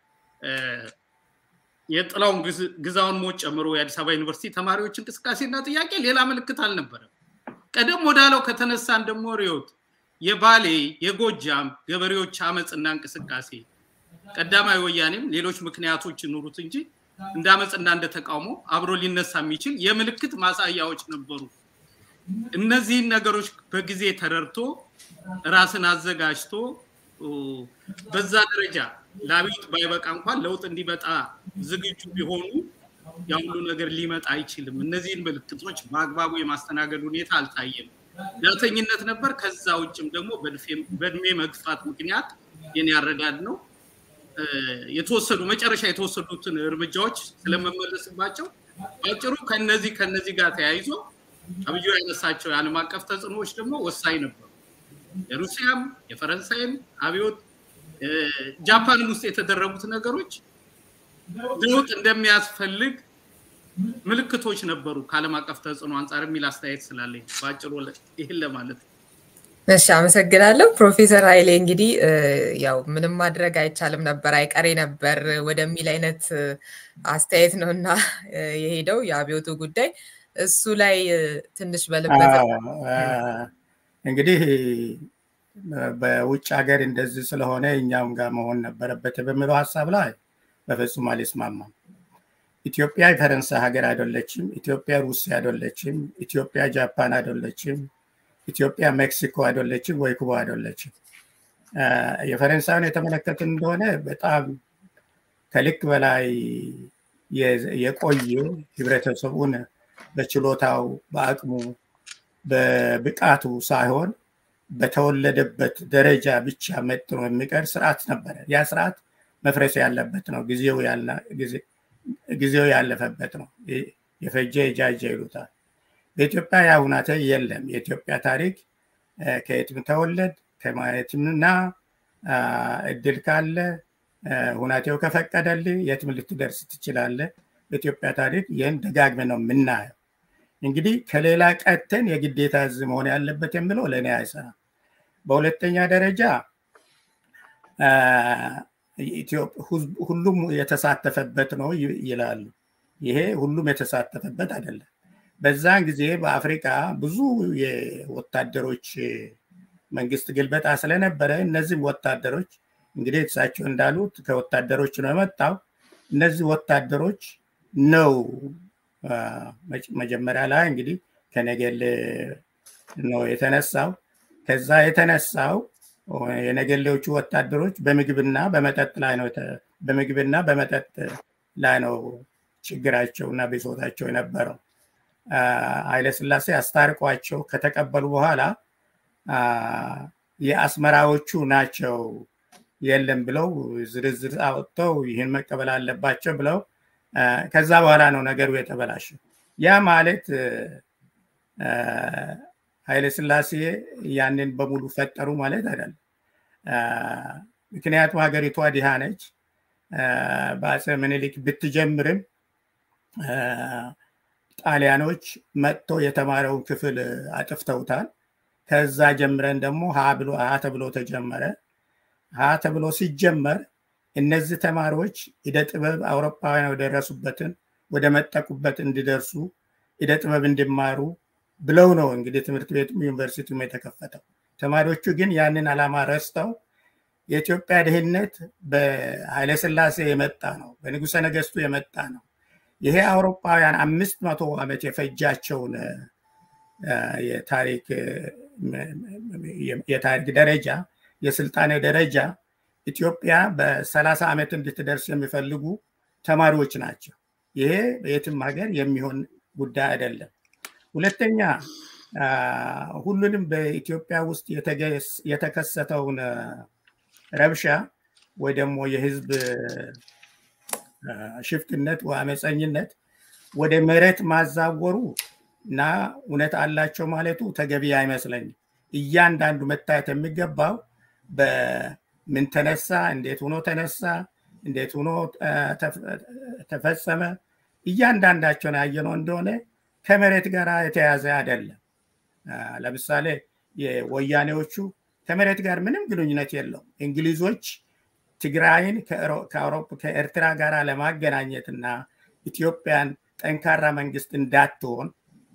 የጥላውን ግዛውን ሞት ጨምሮ የአዲስ አበባ ዩኒቨርሲቲ ተማሪዎች እንቅስቃሴና ጥያቄ ሌላ ምልክት አልነበረም። ቀደም ወዳለው ከተነሳን ደግሞ ሪዮት የባሌ የጎጃም ገበሬዎች አመፅና እንቅስቃሴ ቀዳማዊ ወያኔም ሌሎች ምክንያቶች ይኑሩት እንጂ እንደ አመፅና እንደ ተቃውሞ አብሮ ሊነሳ የሚችል የምልክት ማሳያዎች ነበሩ። እነዚህን ነገሮች በጊዜ ተረድቶ ራስን አዘጋጅቶ በዛ ደረጃ ለአብዮት ባይበቃ እንኳን ለውጥ እንዲመጣ ዝግጁ ቢሆኑ ያ ሁሉ ነገር ሊመጣ አይችልም። እነዚህን ምልክቶች በአግባቡ የማስተናገድ ሁኔታ አልታየም። ዳተኝነት ነበር። ከዛ ውጭም ደግሞ በእድሜ መግፋት ምክንያት የኔ ያረዳድ ነው የተወሰዱ መጨረሻ የተወሰዱትን እርምጃዎች ስለመመለስባቸው በአጭሩ ከነዚህ ከነዚህ ጋር ተያይዞ አብዩ ያነሳቸው የዓለም አቀፍ ተጽዕኖዎች ደግሞ ወሳኝ ነበሩ። የሩሲያም የፈረንሳይም አብዮት ጃፓንም ውስጥ የተደረጉት ነገሮች ለውጥ እንደሚያስፈልግ ምልክቶች ነበሩ ከዓለም አቀፍ ተጽዕኖ አንጻር የሚል አስተያየት ስላለኝ በአጭሩ ይህን ለማለት ነው። እሺ፣ አመሰግናለሁ ፕሮፌሰር ኃይሌ። እንግዲህ ያው ምንም ማድረግ አይቻልም ነበር አይቀሬ ነበር ወደሚል አይነት አስተያየት ነው እና የሄደው የአብዮቱ ጉዳይ እሱ ላይ ትንሽ በልበት እንግዲህ በውጭ ሀገር እንደዚህ ስለሆነ እኛም ጋር መሆን ነበረበት በሚለው ሀሳብ ላይ በፍጹም አልስማማም። ኢትዮጵያ የፈረንሳይ ሀገር አይደለችም። ኢትዮጵያ ሩሲያ አይደለችም። ኢትዮጵያ ጃፓን አይደለችም። ኢትዮጵያ ሜክሲኮ አይደለችም ወይ ኩባ አይደለችም። የፈረንሳይን የተመለከትን እንደሆነ በጣም ከልክ በላይ የቆየ ህብረተሰቡን በችሎታው በአቅሙ በብቃቱ ሳይሆን በተወለደበት ደረጃ ብቻ መጥኖ የሚቀር ስርዓት ነበረ። ያ ስርዓት መፍረስ ያለበት ነው። ጊዜው ያለፈበት ነው። የፈጀ የጃጀ ይሉታል። በኢትዮጵያ ያ ሁናተ የለም። የኢትዮጵያ ታሪክ ከየትም ተወለድ ከማየትምና እድል ካለ ሁናቴው ከፈቀደል የትም ልትደርስ ትችላለ። በኢትዮጵያ ታሪክ ይህን ደጋግመ ነው የምናየው። እንግዲህ ከሌላ ቀተን የግዴታ እዚህ መሆን ያለበት የምለው ለእኔ አይሰራም። በሁለተኛ ደረጃ ሁሉም የተሳተፈበት ነው ይላሉ። ይሄ ሁሉም የተሳተፈበት አይደለም። በዛን ጊዜ በአፍሪካ ብዙ የወታደሮች መንግስት ግልበጣ ስለነበረ እነዚህም ወታደሮች እንግዲህ እሳቸው እንዳሉት ከወታደሮች ነው የመጣው። እነዚህ ወታደሮች ነው መጀመሪያ ላይ እንግዲህ ከነገሌ ነው የተነሳው። ከዛ የተነሳው የነገሌዎቹ ወታደሮች በምግብና በመጠጥ ላይ ነው በምግብና በመጠጥ ላይ ነው ችግራቸው እና ብሶታቸው የነበረው። ኃይለስላሴ አስታርቋቸው ከተቀበሉ በኋላ የአስመራዎቹ ናቸው የለም ብለው ዝርዝር አወጥተው ይህን መቀበል አለባቸው ብለው ከዛ በኋላ ነው ነገሩ የተበላሸው። ያ ማለት ኃይለስላሴ ያንን በሙሉ ፈጠሩ ማለት አይደለም። ምክንያቱም ሀገሪቷ ድሃ ነች። በአፄ ምኒልክ ብትጀምርም ጣሊያኖች መጥቶ የተማረውን ክፍል አጥፍተውታል። ከዛ ጀምረን ደግሞ ሀ ተብሎ ተጀመረ። ሀ ተብሎ ሲጀመር እነዚህ ተማሪዎች እደ ጥበብ አውሮፓውያን ወደረሱበትን ወደ መጠቁበት እንዲደርሱ እደ ጥበብ እንዲማሩ ብለው ነው እንግዲህ ትምህርት ቤቱም ዩኒቨርሲቲውም የተከፈተው። ተማሪዎቹ ግን ያንን ዓላማ ረስተው የኢትዮጵያ ድህነት በኃይለስላሴ የመጣ ነው፣ በንጉሰ ነገስቱ የመጣ ነው። ይሄ አውሮፓውያን አምስት መቶ ዓመት የፈጃቸውን የታሪክ ደረጃ የስልጣኔ ደረጃ ኢትዮጵያ በሰላሳ ዓመት እንድትደርስ የሚፈልጉ ተማሪዎች ናቸው። ይሄ በየትም ሀገር የሚሆን ጉዳይ አይደለም። ሁለተኛ ሁሉንም በኢትዮጵያ ውስጥ የተከሰተውን ረብሻ ወይ ደግሞ የህዝብ ሽፍትነት አመፀኝነት ወደ መሬት ማዛወሩ እና እውነት አላቸው ማለቱ ተገቢ አይመስለኝም። እያንዳንዱ መታየት የሚገባው በምን ተነሳ፣ እንዴት ሆኖ ተነሳ፣ እንዴት ሆኖ ተፈጸመ፣ እያንዳንዳቸውን ያየነው እንደሆነ ከመሬት ጋር የተያዘ አይደለም። ለምሳሌ የወያኔዎቹ ከመሬት ጋር ምንም ግንኙነት የለውም። እንግሊዞች ትግራይን ከኤርትራ ጋር ለማገናኘት እና ኢትዮጵያን ጠንካራ መንግስት እንዳትሆን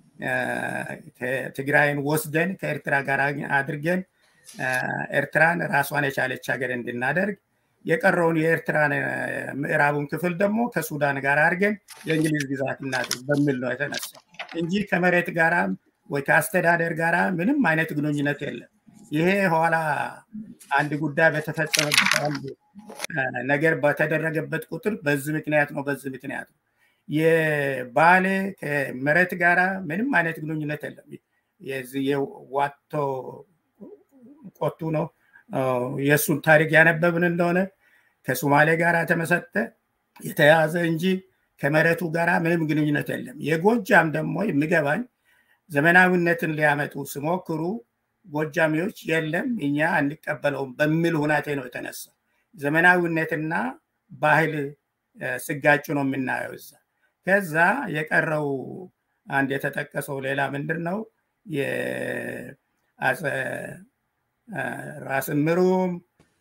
ትግራይን ወስደን ከኤርትራ ጋር አድርገን ኤርትራን ራሷን የቻለች ሀገር እንድናደርግ የቀረውን የኤርትራን ምዕራቡን ክፍል ደግሞ ከሱዳን ጋር አድርገን የእንግሊዝ ግዛት እናድርግ በሚል ነው የተነሳው እንጂ ከመሬት ጋራ ወይ ከአስተዳደር ጋራ ምንም አይነት ግንኙነት የለም። ይሄ ኋላ አንድ ጉዳይ በተፈጸመበት አንድ ነገር በተደረገበት ቁጥር በዚህ ምክንያት ነው በዚህ ምክንያት ነው የባሌ ከመሬት ጋራ ምንም አይነት ግንኙነት የለም። የዚህ የዋቶ ቆቱ ነው የእሱን ታሪክ ያነበብን እንደሆነ ከሶማሌ ጋር ተመሰጠ የተያዘ እንጂ ከመሬቱ ጋር ምንም ግንኙነት የለም። የጎጃም ደግሞ የሚገባኝ ዘመናዊነትን ሊያመጡ ሲሞክሩ ጎጃሚዎች የለም እኛ አንቀበለውም በሚል ሁናቴ ነው የተነሳ። ዘመናዊነትና ባህል ስጋጩ ነው የምናየው እዛ። ከዛ የቀረው አንድ የተጠቀሰው ሌላ ምንድን ነው ራስ ምሩም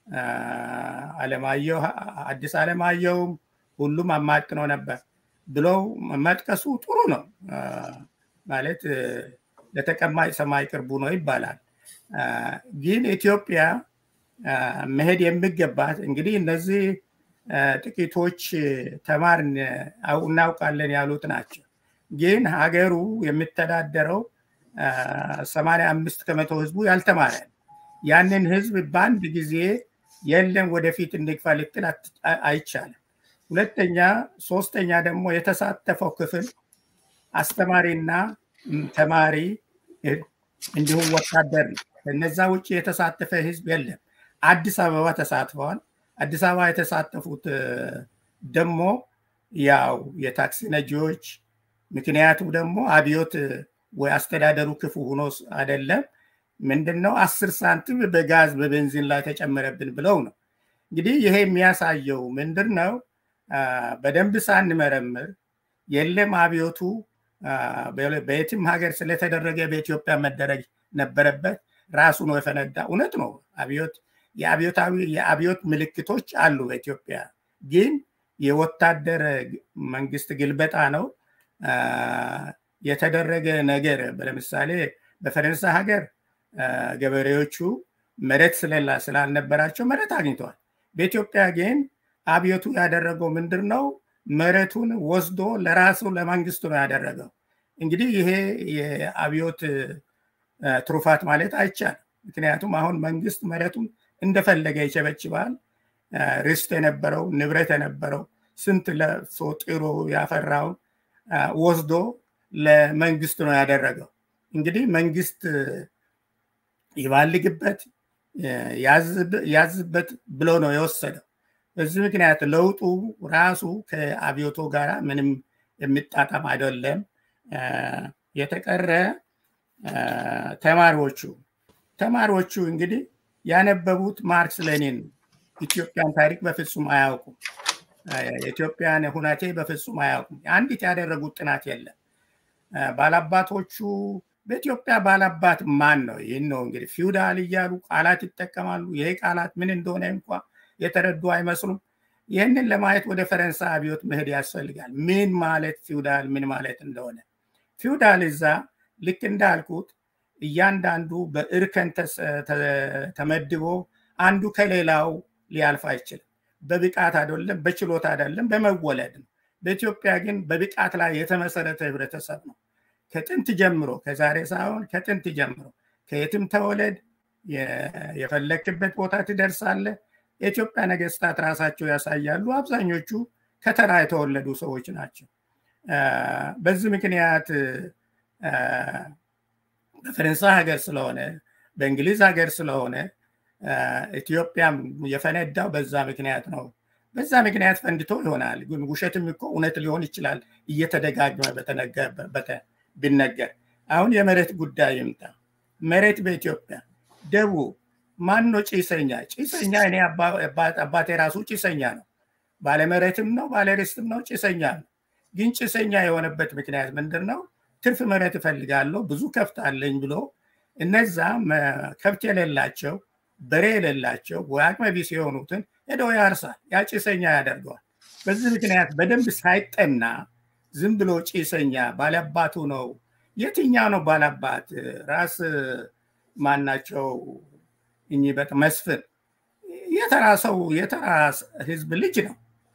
አለማየሁ አዲስ አለማየሁም ሁሉም አማጥነው ነበር ብለው መጥቀሱ ጥሩ ነው ማለት ለተቀማጭ ሰማይ ቅርቡ ነው ይባላል። ግን ኢትዮጵያ መሄድ የሚገባት እንግዲህ እነዚህ ጥቂቶች ተማር እናውቃለን ያሉት ናቸው። ግን ሀገሩ የሚተዳደረው ሰማንያ አምስት ከመቶ ህዝቡ ያልተማረ ያንን ህዝብ በአንድ ጊዜ የለም ወደፊት እንግፋ ልትል አይቻልም። ሁለተኛ ሶስተኛ ደግሞ የተሳተፈው ክፍል አስተማሪና ተማሪ እንዲሁም ወታደር ነው። ከነዛ ውጭ የተሳተፈ ህዝብ የለም። አዲስ አበባ ተሳትፈዋል። አዲስ አበባ የተሳተፉት ደግሞ ያው የታክሲ ነጂዎች፣ ምክንያቱ ደግሞ አብዮት ወይ አስተዳደሩ ክፉ ሆኖ አይደለም ምንድን ነው አስር ሳንቲም በጋዝ በቤንዚን ላይ ተጨመረብን ብለው ነው። እንግዲህ ይሄ የሚያሳየው ምንድን ነው? በደንብ ሳንመረምር የለም አብዮቱ በየትም ሀገር ስለተደረገ በኢትዮጵያ መደረግ ነበረበት ራሱ ነው የፈነዳ። እውነት ነው አብዮት የአብዮታዊ የአብዮት ምልክቶች አሉ በኢትዮጵያ ግን የወታደር መንግስት ግልበጣ ነው የተደረገ ነገር። ለምሳሌ በፈረንሳይ ሀገር ገበሬዎቹ መሬት ስለላ ስላልነበራቸው መሬት አግኝተዋል። በኢትዮጵያ ግን አብዮቱ ያደረገው ምንድን ነው? መሬቱን ወስዶ ለራሱ ለመንግስቱ ነው ያደረገው። እንግዲህ ይሄ የአብዮት ትሩፋት ማለት አይቻልም። ምክንያቱም አሁን መንግስት መሬቱን እንደፈለገ ይቸበችባል። ርስት የነበረው ንብረት የነበረው ስንት ለፍቶ ጥሮ ያፈራውን ወስዶ ለመንግስት ነው ያደረገው። እንግዲህ መንግስት ይባልግበት ያዝበት ብሎ ነው የወሰደው። በዚህ ምክንያት ለውጡ ራሱ ከአብዮቶ ጋር ምንም የሚጣጣም አይደለም። የተቀረ ተማሪዎቹ ተማሪዎቹ እንግዲህ ያነበቡት ማርክስ ሌኒን ኢትዮጵያን ታሪክ በፍጹም አያውቁም። የኢትዮጵያን ሁናቴ በፍጹም አያውቁም። አንዲት ያደረጉት ጥናት የለም። ባላባቶቹ በኢትዮጵያ ባላባት ማን ነው? ይህን ነው እንግዲህ ፊውዳል እያሉ ቃላት ይጠቀማሉ። ይሄ ቃላት ምን እንደሆነ እንኳ የተረዱ አይመስሉም። ይህንን ለማየት ወደ ፈረንሳይ አብዮት መሄድ ያስፈልጋል። ምን ማለት ፊውዳል ምን ማለት እንደሆነ ፊውዳል እዛ ልክ እንዳልኩት እያንዳንዱ በእርከን ተመድቦ አንዱ ከሌላው ሊያልፍ አይችልም። በብቃት አይደለም፣ በችሎታ አይደለም፣ በመወለድ ነው። በኢትዮጵያ ግን በብቃት ላይ የተመሰረተ ህብረተሰብ ነው። ከጥንት ጀምሮ ከዛሬ ሳይሆን ከጥንት ጀምሮ ከየትም ተወለድ የፈለክበት ቦታ ትደርሳለህ። የኢትዮጵያ ነገስታት ራሳቸው ያሳያሉ። አብዛኞቹ ከተራ የተወለዱ ሰዎች ናቸው። በዚህ ምክንያት በፈረንሳይ ሀገር ስለሆነ በእንግሊዝ ሀገር ስለሆነ ኢትዮጵያም የፈነዳው በዛ ምክንያት ነው። በዛ ምክንያት ፈንድቶ ይሆናል። ግን ውሸትም እኮ እውነት ሊሆን ይችላል እየተደጋግመ ቢነገር። አሁን የመሬት ጉዳይ ይምጣ። መሬት በኢትዮጵያ ደቡብ ማን ነው ጭሰኛ? ጭሰኛ እኔ አባቴ ራሱ ጭሰኛ ነው። ባለመሬትም ነው ባለርስትም ነው ጭሰኛ ነው። ግን ጭሰኛ የሆነበት ምክንያት ምንድን ነው? ትርፍ መሬት እፈልጋለሁ ብዙ ከብት አለኝ ብሎ እነዛ ከብት የሌላቸው በሬ የሌላቸው ወይ አቅመ ቢስ የሆኑትን ሄዶ ያርሳል። ያ ጭሰኛ ያደርገዋል። በዚህ ምክንያት በደንብ ሳይጠና ዝም ብሎ ጭሰኛ ባለአባቱ ነው። የትኛው ነው ባላባት? ራስ ማናቸው እኚህ በጥ መስፍን የተራ ሰው የተራ ህዝብ ልጅ ነው።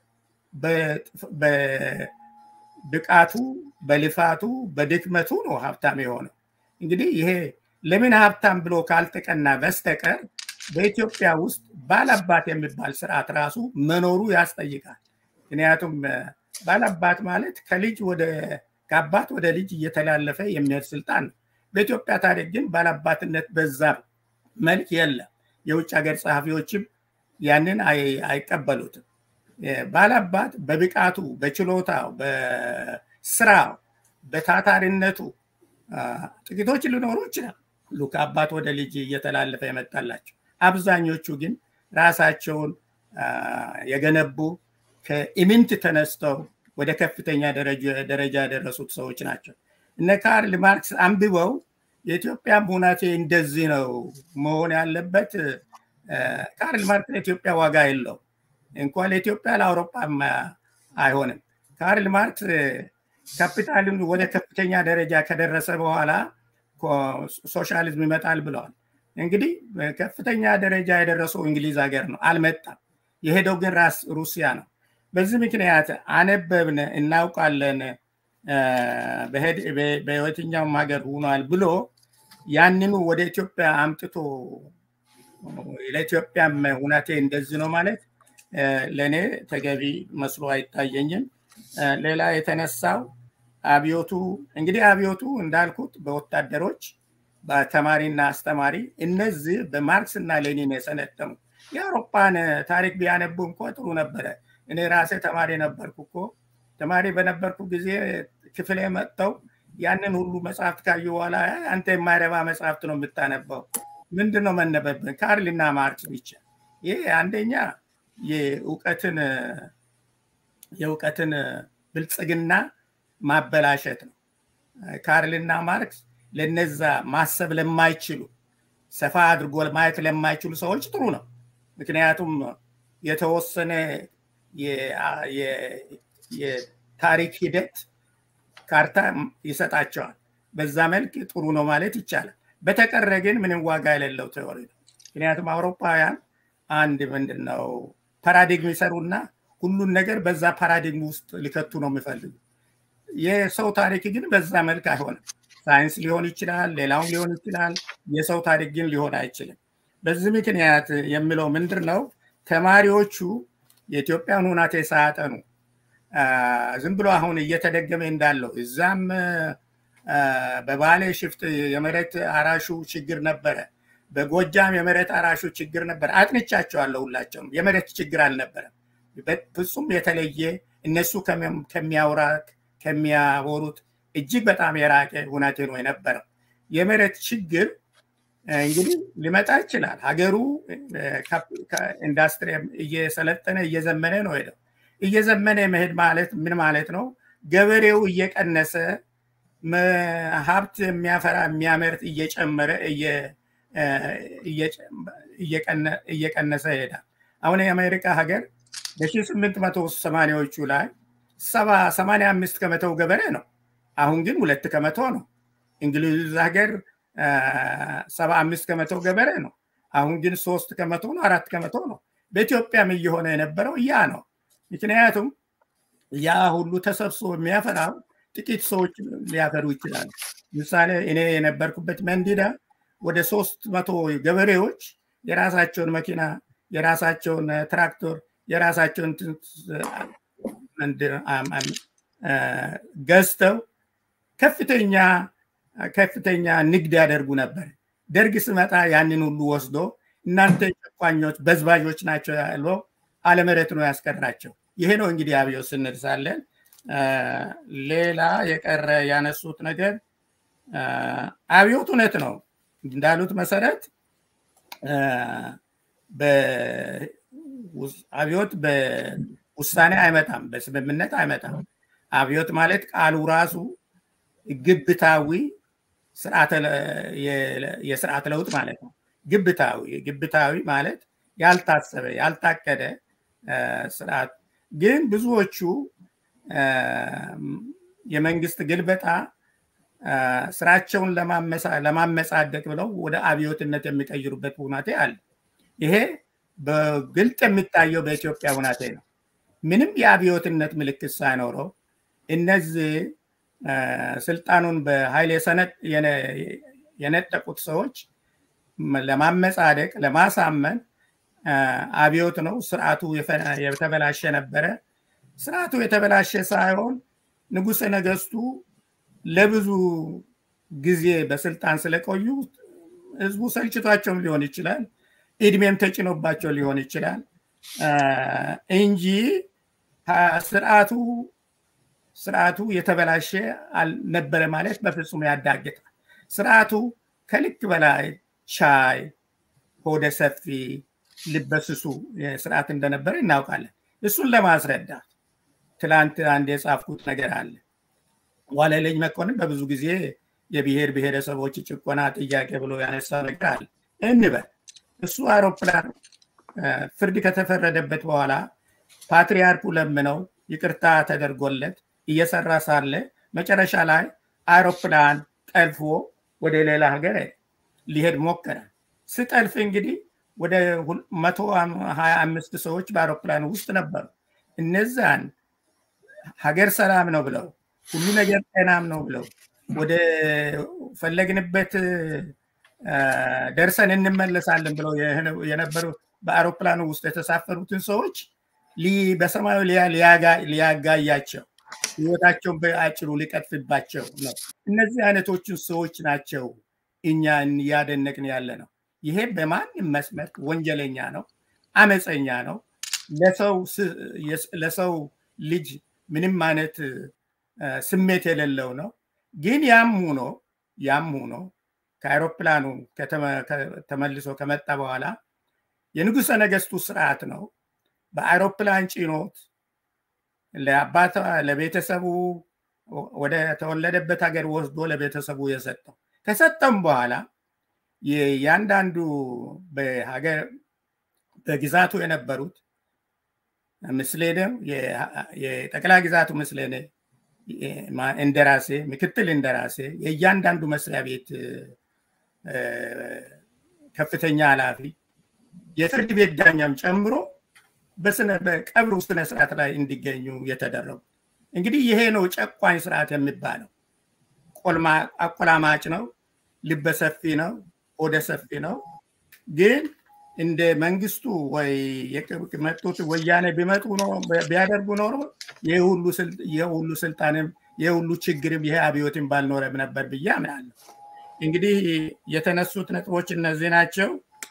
በብቃቱ በልፋቱ በድክመቱ ነው ሀብታም የሆነው። እንግዲህ ይሄ ለምን ሀብታም ብሎ ካልተቀና በስተቀር በኢትዮጵያ ውስጥ ባላባት የሚባል ስርዓት ራሱ መኖሩ ያስጠይቃል። ምክንያቱም ባላባት ማለት ከልጅ ወደ ከአባት ወደ ልጅ እየተላለፈ የሚሄድ ስልጣን ነው። በኢትዮጵያ ታሪክ ግን ባላባትነት በዛ መልክ የለም። የውጭ ሀገር ጸሐፊዎችም ያንን አይቀበሉትም። ባላባት በብቃቱ፣ በችሎታው፣ በስራው፣ በታታሪነቱ ጥቂቶች ሊኖሩ ይችላል ሁሉ ከአባት ወደ ልጅ እየተላለፈ የመጣላቸው። አብዛኞቹ ግን ራሳቸውን የገነቡ ከኢምንት ተነስተው ወደ ከፍተኛ ደረጃ የደረሱት ሰዎች ናቸው። እነ ካርል ማርክስ አንብበው የኢትዮጵያ ሁናቴ እንደዚህ ነው መሆን ያለበት። ካርል ማርክስ ለኢትዮጵያ ዋጋ የለው እንኳን ለኢትዮጵያ ለአውሮፓም አይሆንም። ካርል ማርክስ ካፒታልን ወደ ከፍተኛ ደረጃ ከደረሰ በኋላ ሶሻሊዝም ይመጣል ብለዋል። እንግዲህ ከፍተኛ ደረጃ የደረሰው እንግሊዝ ሀገር ነው፣ አልመጣም። የሄደው ግን ራስ ሩሲያ ነው። በዚህ ምክንያት አነበብን፣ እናውቃለን፣ በየትኛውም ሀገር ሆኗል ብሎ ያንኑ ወደ ኢትዮጵያ አምጥቶ ለኢትዮጵያም ሁናቴ እንደዚህ ነው ማለት ለእኔ ተገቢ መስሎ አይታየኝም። ሌላ የተነሳው አብዮቱ እንግዲህ አብዮቱ እንዳልኩት በወታደሮች በተማሪና አስተማሪ እነዚህ በማርክስ እና ሌኒን የሰለጠኑ የአውሮፓን ታሪክ ቢያነቡ እንኳ ጥሩ ነበረ። እኔ ራሴ ተማሪ ነበርኩ እኮ ተማሪ በነበርኩ ጊዜ ክፍሌ መጥተው ያንን ሁሉ መጽሐፍት ካዩ በኋላ አንተ የማይረባ መጽሐፍት ነው የምታነበው። ምንድን ነው መነበብን? ካርልና ማርክስ ብቻ። ይህ አንደኛ የእውቀትን የእውቀትን ብልጽግና ማበላሸት ነው። ካርልና ማርክስ ለነዛ ማሰብ ለማይችሉ ሰፋ አድርጎ ማየት ለማይችሉ ሰዎች ጥሩ ነው። ምክንያቱም የተወሰነ የታሪክ ሂደት ካርታ ይሰጣቸዋል። በዛ መልክ ጥሩ ነው ማለት ይቻላል። በተቀረ ግን ምንም ዋጋ የሌለው ቴዎሪ ነው። ምክንያቱም አውሮፓውያን አንድ ምንድን ነው ፓራዲግም ይሰሩና ሁሉን ነገር በዛ ፓራዲግም ውስጥ ሊከቱ ነው የሚፈልጉ። የሰው ታሪክ ግን በዛ መልክ አይሆንም። ሳይንስ ሊሆን ይችላል፣ ሌላውም ሊሆን ይችላል። የሰው ታሪክ ግን ሊሆን አይችልም። በዚህ ምክንያት የሚለው ምንድን ነው? ተማሪዎቹ የኢትዮጵያን ሁናቴ ሳያጠኑ ዝም ብሎ አሁን እየተደገመ እንዳለው እዛም በባሌ ሽፍት የመሬት አራሹ ችግር ነበረ። በጎጃም የመሬት አራሹ ችግር ነበረ። አጥንቻቸዋለሁ። ሁላቸውም የመሬት ችግር አልነበረም። ፍጹም የተለየ እነሱ ከሚያውራት ከሚያወሩት እጅግ በጣም የራቀ ሁናቴ ነው የነበረው። የመሬት ችግር እንግዲህ ሊመጣ ይችላል። ሀገሩ ኢንዱስትሪ እየሰለጠነ እየዘመነ ነው ሄደው። እየዘመነ መሄድ ማለት ምን ማለት ነው? ገበሬው እየቀነሰ ሀብት የሚያፈራ የሚያመርት እየጨመረ እየቀነሰ ይሄዳል። አሁን የአሜሪካ ሀገር በሺህ ስምንት መቶ ሰማኒያዎቹ ላይ ሰባ ሰማንያ አምስት ከመቶው ገበሬ ነው። አሁን ግን ሁለት ከመቶ ነው። እንግሊዝ ሀገር ሰባ አምስት ከመቶ ገበሬ ነው። አሁን ግን ሶስት ከመቶ ነው፣ አራት ከመቶ ነው። በኢትዮጵያም እየሆነ የነበረው ያ ነው። ምክንያቱም ያ ሁሉ ተሰብስቦ የሚያፈራው ጥቂት ሰዎች ሊያፈሩ ይችላሉ። ምሳሌ እኔ የነበርኩበት መንዲዳ ወደ ሶስት መቶ ገበሬዎች የራሳቸውን መኪና፣ የራሳቸውን ትራክተር፣ የራሳቸውን ገዝተው ከፍተኛ ከፍተኛ ንግድ ያደርጉ ነበር። ደርግ ስመጣ ያንን ሁሉ ወስዶ እናንተ ጨቋኞች በዝባዦች ናቸው ያለ አለመሬት ነው ያስቀራቸው። ይሄ ነው እንግዲህ አብዮት ስንል ሳለን ሌላ የቀረ ያነሱት ነገር አብዮት እውነት ነው እንዳሉት መሰረት አብዮት በውሳኔ አይመጣም፣ በስምምነት አይመጣም። አብዮት ማለት ቃሉ ራሱ ግብታዊ የስርዓት ለውጥ ማለት ነው። ግብታዊ ግብታዊ ማለት ያልታሰበ ያልታቀደ ስርዓት ግን ብዙዎቹ የመንግስት ግልበጣ ስራቸውን ለማመጻደቅ ብለው ወደ አብዮትነት የሚቀይሩበት ሁናቴ አለ። ይሄ በግልጥ የሚታየው በኢትዮጵያ ሁናቴ ነው። ምንም የአብዮትነት ምልክት ሳይኖረው እነዚህ ስልጣኑን በኃይል የነጠቁት ሰዎች ለማመጻደቅ ለማሳመን አብዮት ነው፣ ስርዓቱ የተበላሸ ነበረ። ስርዓቱ የተበላሸ ሳይሆን ንጉሰ ነገስቱ ለብዙ ጊዜ በስልጣን ስለቆዩ ህዝቡ ሰልችቷቸውም ሊሆን ይችላል፣ እድሜም ተጭኖባቸው ሊሆን ይችላል እንጂ ስርዓቱ ስርዓቱ የተበላሸ አልነበረ ማለት በፍጹም ያዳግጣል። ስርዓቱ ከልክ በላይ ቻይ፣ ሆደ ሰፊ፣ ልበስሱ ስርዓት እንደነበረ እናውቃለን። እሱን ለማስረዳት ትላንት አንድ የጻፍኩት ነገር አለ። ዋለልኝ መኮንን በብዙ ጊዜ የብሔር ብሔረሰቦች ጭቆና ጥያቄ ብሎ ያነሳ ነገር አለ እንበል። እሱ አውሮፕላን ፍርድ ከተፈረደበት በኋላ ፓትሪያርኩ ለምነው ይቅርታ ተደርጎለት እየሰራ ሳለ መጨረሻ ላይ አውሮፕላን ጠልፎ ወደ ሌላ ሀገር ሊሄድ ሞከረ። ስጠልፍ እንግዲህ ወደ መቶ ሀያ አምስት ሰዎች በአውሮፕላን ውስጥ ነበሩ። እነዛን ሀገር ሰላም ነው ብለው ሁሉ ነገር ጤናም ነው ብለው ወደ ፈለግንበት ደርሰን እንመለሳለን ብለው የነበሩ በአውሮፕላኑ ውስጥ የተሳፈሩትን ሰዎች በሰማዩ ሊያጋያቸው ህይወታቸውን በአጭሩ ሊቀጥፍባቸው ነው። እነዚህ አይነቶችን ሰዎች ናቸው እኛ እያደነቅን ያለ ነው። ይሄ በማንም መስመር ወንጀለኛ ነው፣ አመፀኛ ነው፣ ለሰው ልጅ ምንም አይነት ስሜት የሌለው ነው። ግን ያም ሆኖ ያም ሆኖ ከአይሮፕላኑ ተመልሶ ከመጣ በኋላ የንጉሰ ነገስቱ ስርዓት ነው። በአይሮፕላን ጭኖት ለአባታ ለቤተሰቡ ወደ ተወለደበት ሀገር ወስዶ ለቤተሰቡ የሰጠው ከሰጠም በኋላ ያንዳንዱ በሀገር በግዛቱ የነበሩት ምስሌነ የጠቅላይ ግዛቱ ምስሌነ እንደራሴ፣ ምክትል እንደራሴ፣ የእያንዳንዱ መስሪያ ቤት ከፍተኛ ኃላፊ፣ የፍርድ ቤት ዳኛም ጨምሮ በቀብሩ ስነ ስርዓት ላይ እንዲገኙ የተደረጉ እንግዲህ ይሄ ነው ጨቋኝ ስርዓት የሚባለው። አቆላማጭ ነው፣ ልበሰፊ ነው፣ ሆደ ሰፊ ነው። ግን እንደ መንግስቱ ወይ የመጡት ወያኔ ቢመጡ ቢያደርጉ ኖሮ ይህ ሁሉ ስልጣንም ይህ ሁሉ ችግርም ይሄ አብዮትን ባልኖረም ነበር ብዬ አምናለሁ። እንግዲህ የተነሱት ነጥቦች እነዚህ ናቸው።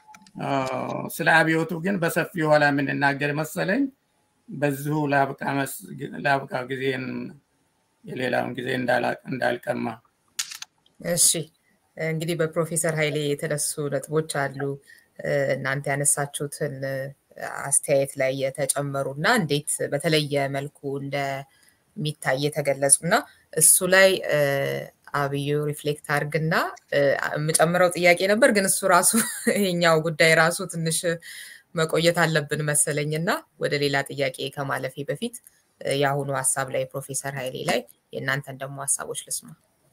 ስለ አብዮቱ ግን በሰፊ ኋላ የምንናገር መሰለኝ። በዚሁ ለአብቃ ጊዜን የሌላውን ጊዜ እንዳልቀማ። እሺ እንግዲህ በፕሮፌሰር ኃይሌ የተነሱ ነጥቦች አሉ። እናንተ ያነሳችሁትን አስተያየት ላይ የተጨመሩ እና እንዴት በተለየ መልኩ እንደሚታይ የተገለጹ እና እሱ ላይ አብዩ ሪፍሌክት አርግና የምጨምረው ጥያቄ ነበር፣ ግን እሱ ራሱ ይሄኛው ጉዳይ ራሱ ትንሽ መቆየት አለብን መሰለኝ እና ወደ ሌላ ጥያቄ ከማለፌ በፊት የአሁኑ ሀሳብ ላይ ፕሮፌሰር ኃይሌ ላይ የእናንተን ደግሞ ሀሳቦች ልስማ።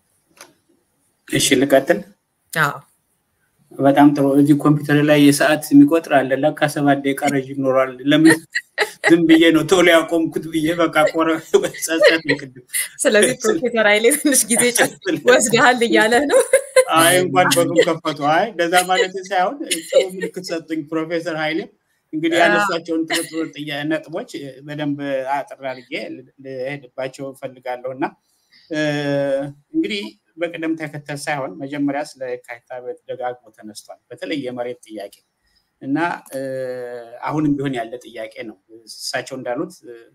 እሺ ልቀጥል። አዎ በጣም ጥሩ። እዚህ ኮምፒውተር ላይ የሰዓት የሚቆጥር አለ። ለካ ሰባት ደቂቃ ረዥም ይኖራል። ለምን ዝም ብዬ ነው ቶሎ ያቆምኩት ብዬ በቃ ቆረ ጸጸት ቅድም። ስለዚህ ፕሮፌሰር ኃይሌ ትንሽ ጊዜ ወስደሃል እያለ ነው። አይ እንኳን በሩን ከፈቱ። አይ እንደዛ ማለት ሳይሆን ጥሩ ምልክት ሰጡኝ ፕሮፌሰር ኃይሌ። እንግዲህ ያነሷቸውን ጥርጥር ነጥቦች በደንብ አጥር አድርጌ ልሄድባቸው እፈልጋለሁ እና እንግዲህ በቅደም ተከተል ሳይሆን መጀመሪያ ስለ የካቲት አብዮት ደጋግሞ ተነስቷል። በተለይ የመሬት ጥያቄ እና አሁንም ቢሆን ያለ ጥያቄ ነው። እሳቸው እንዳሉት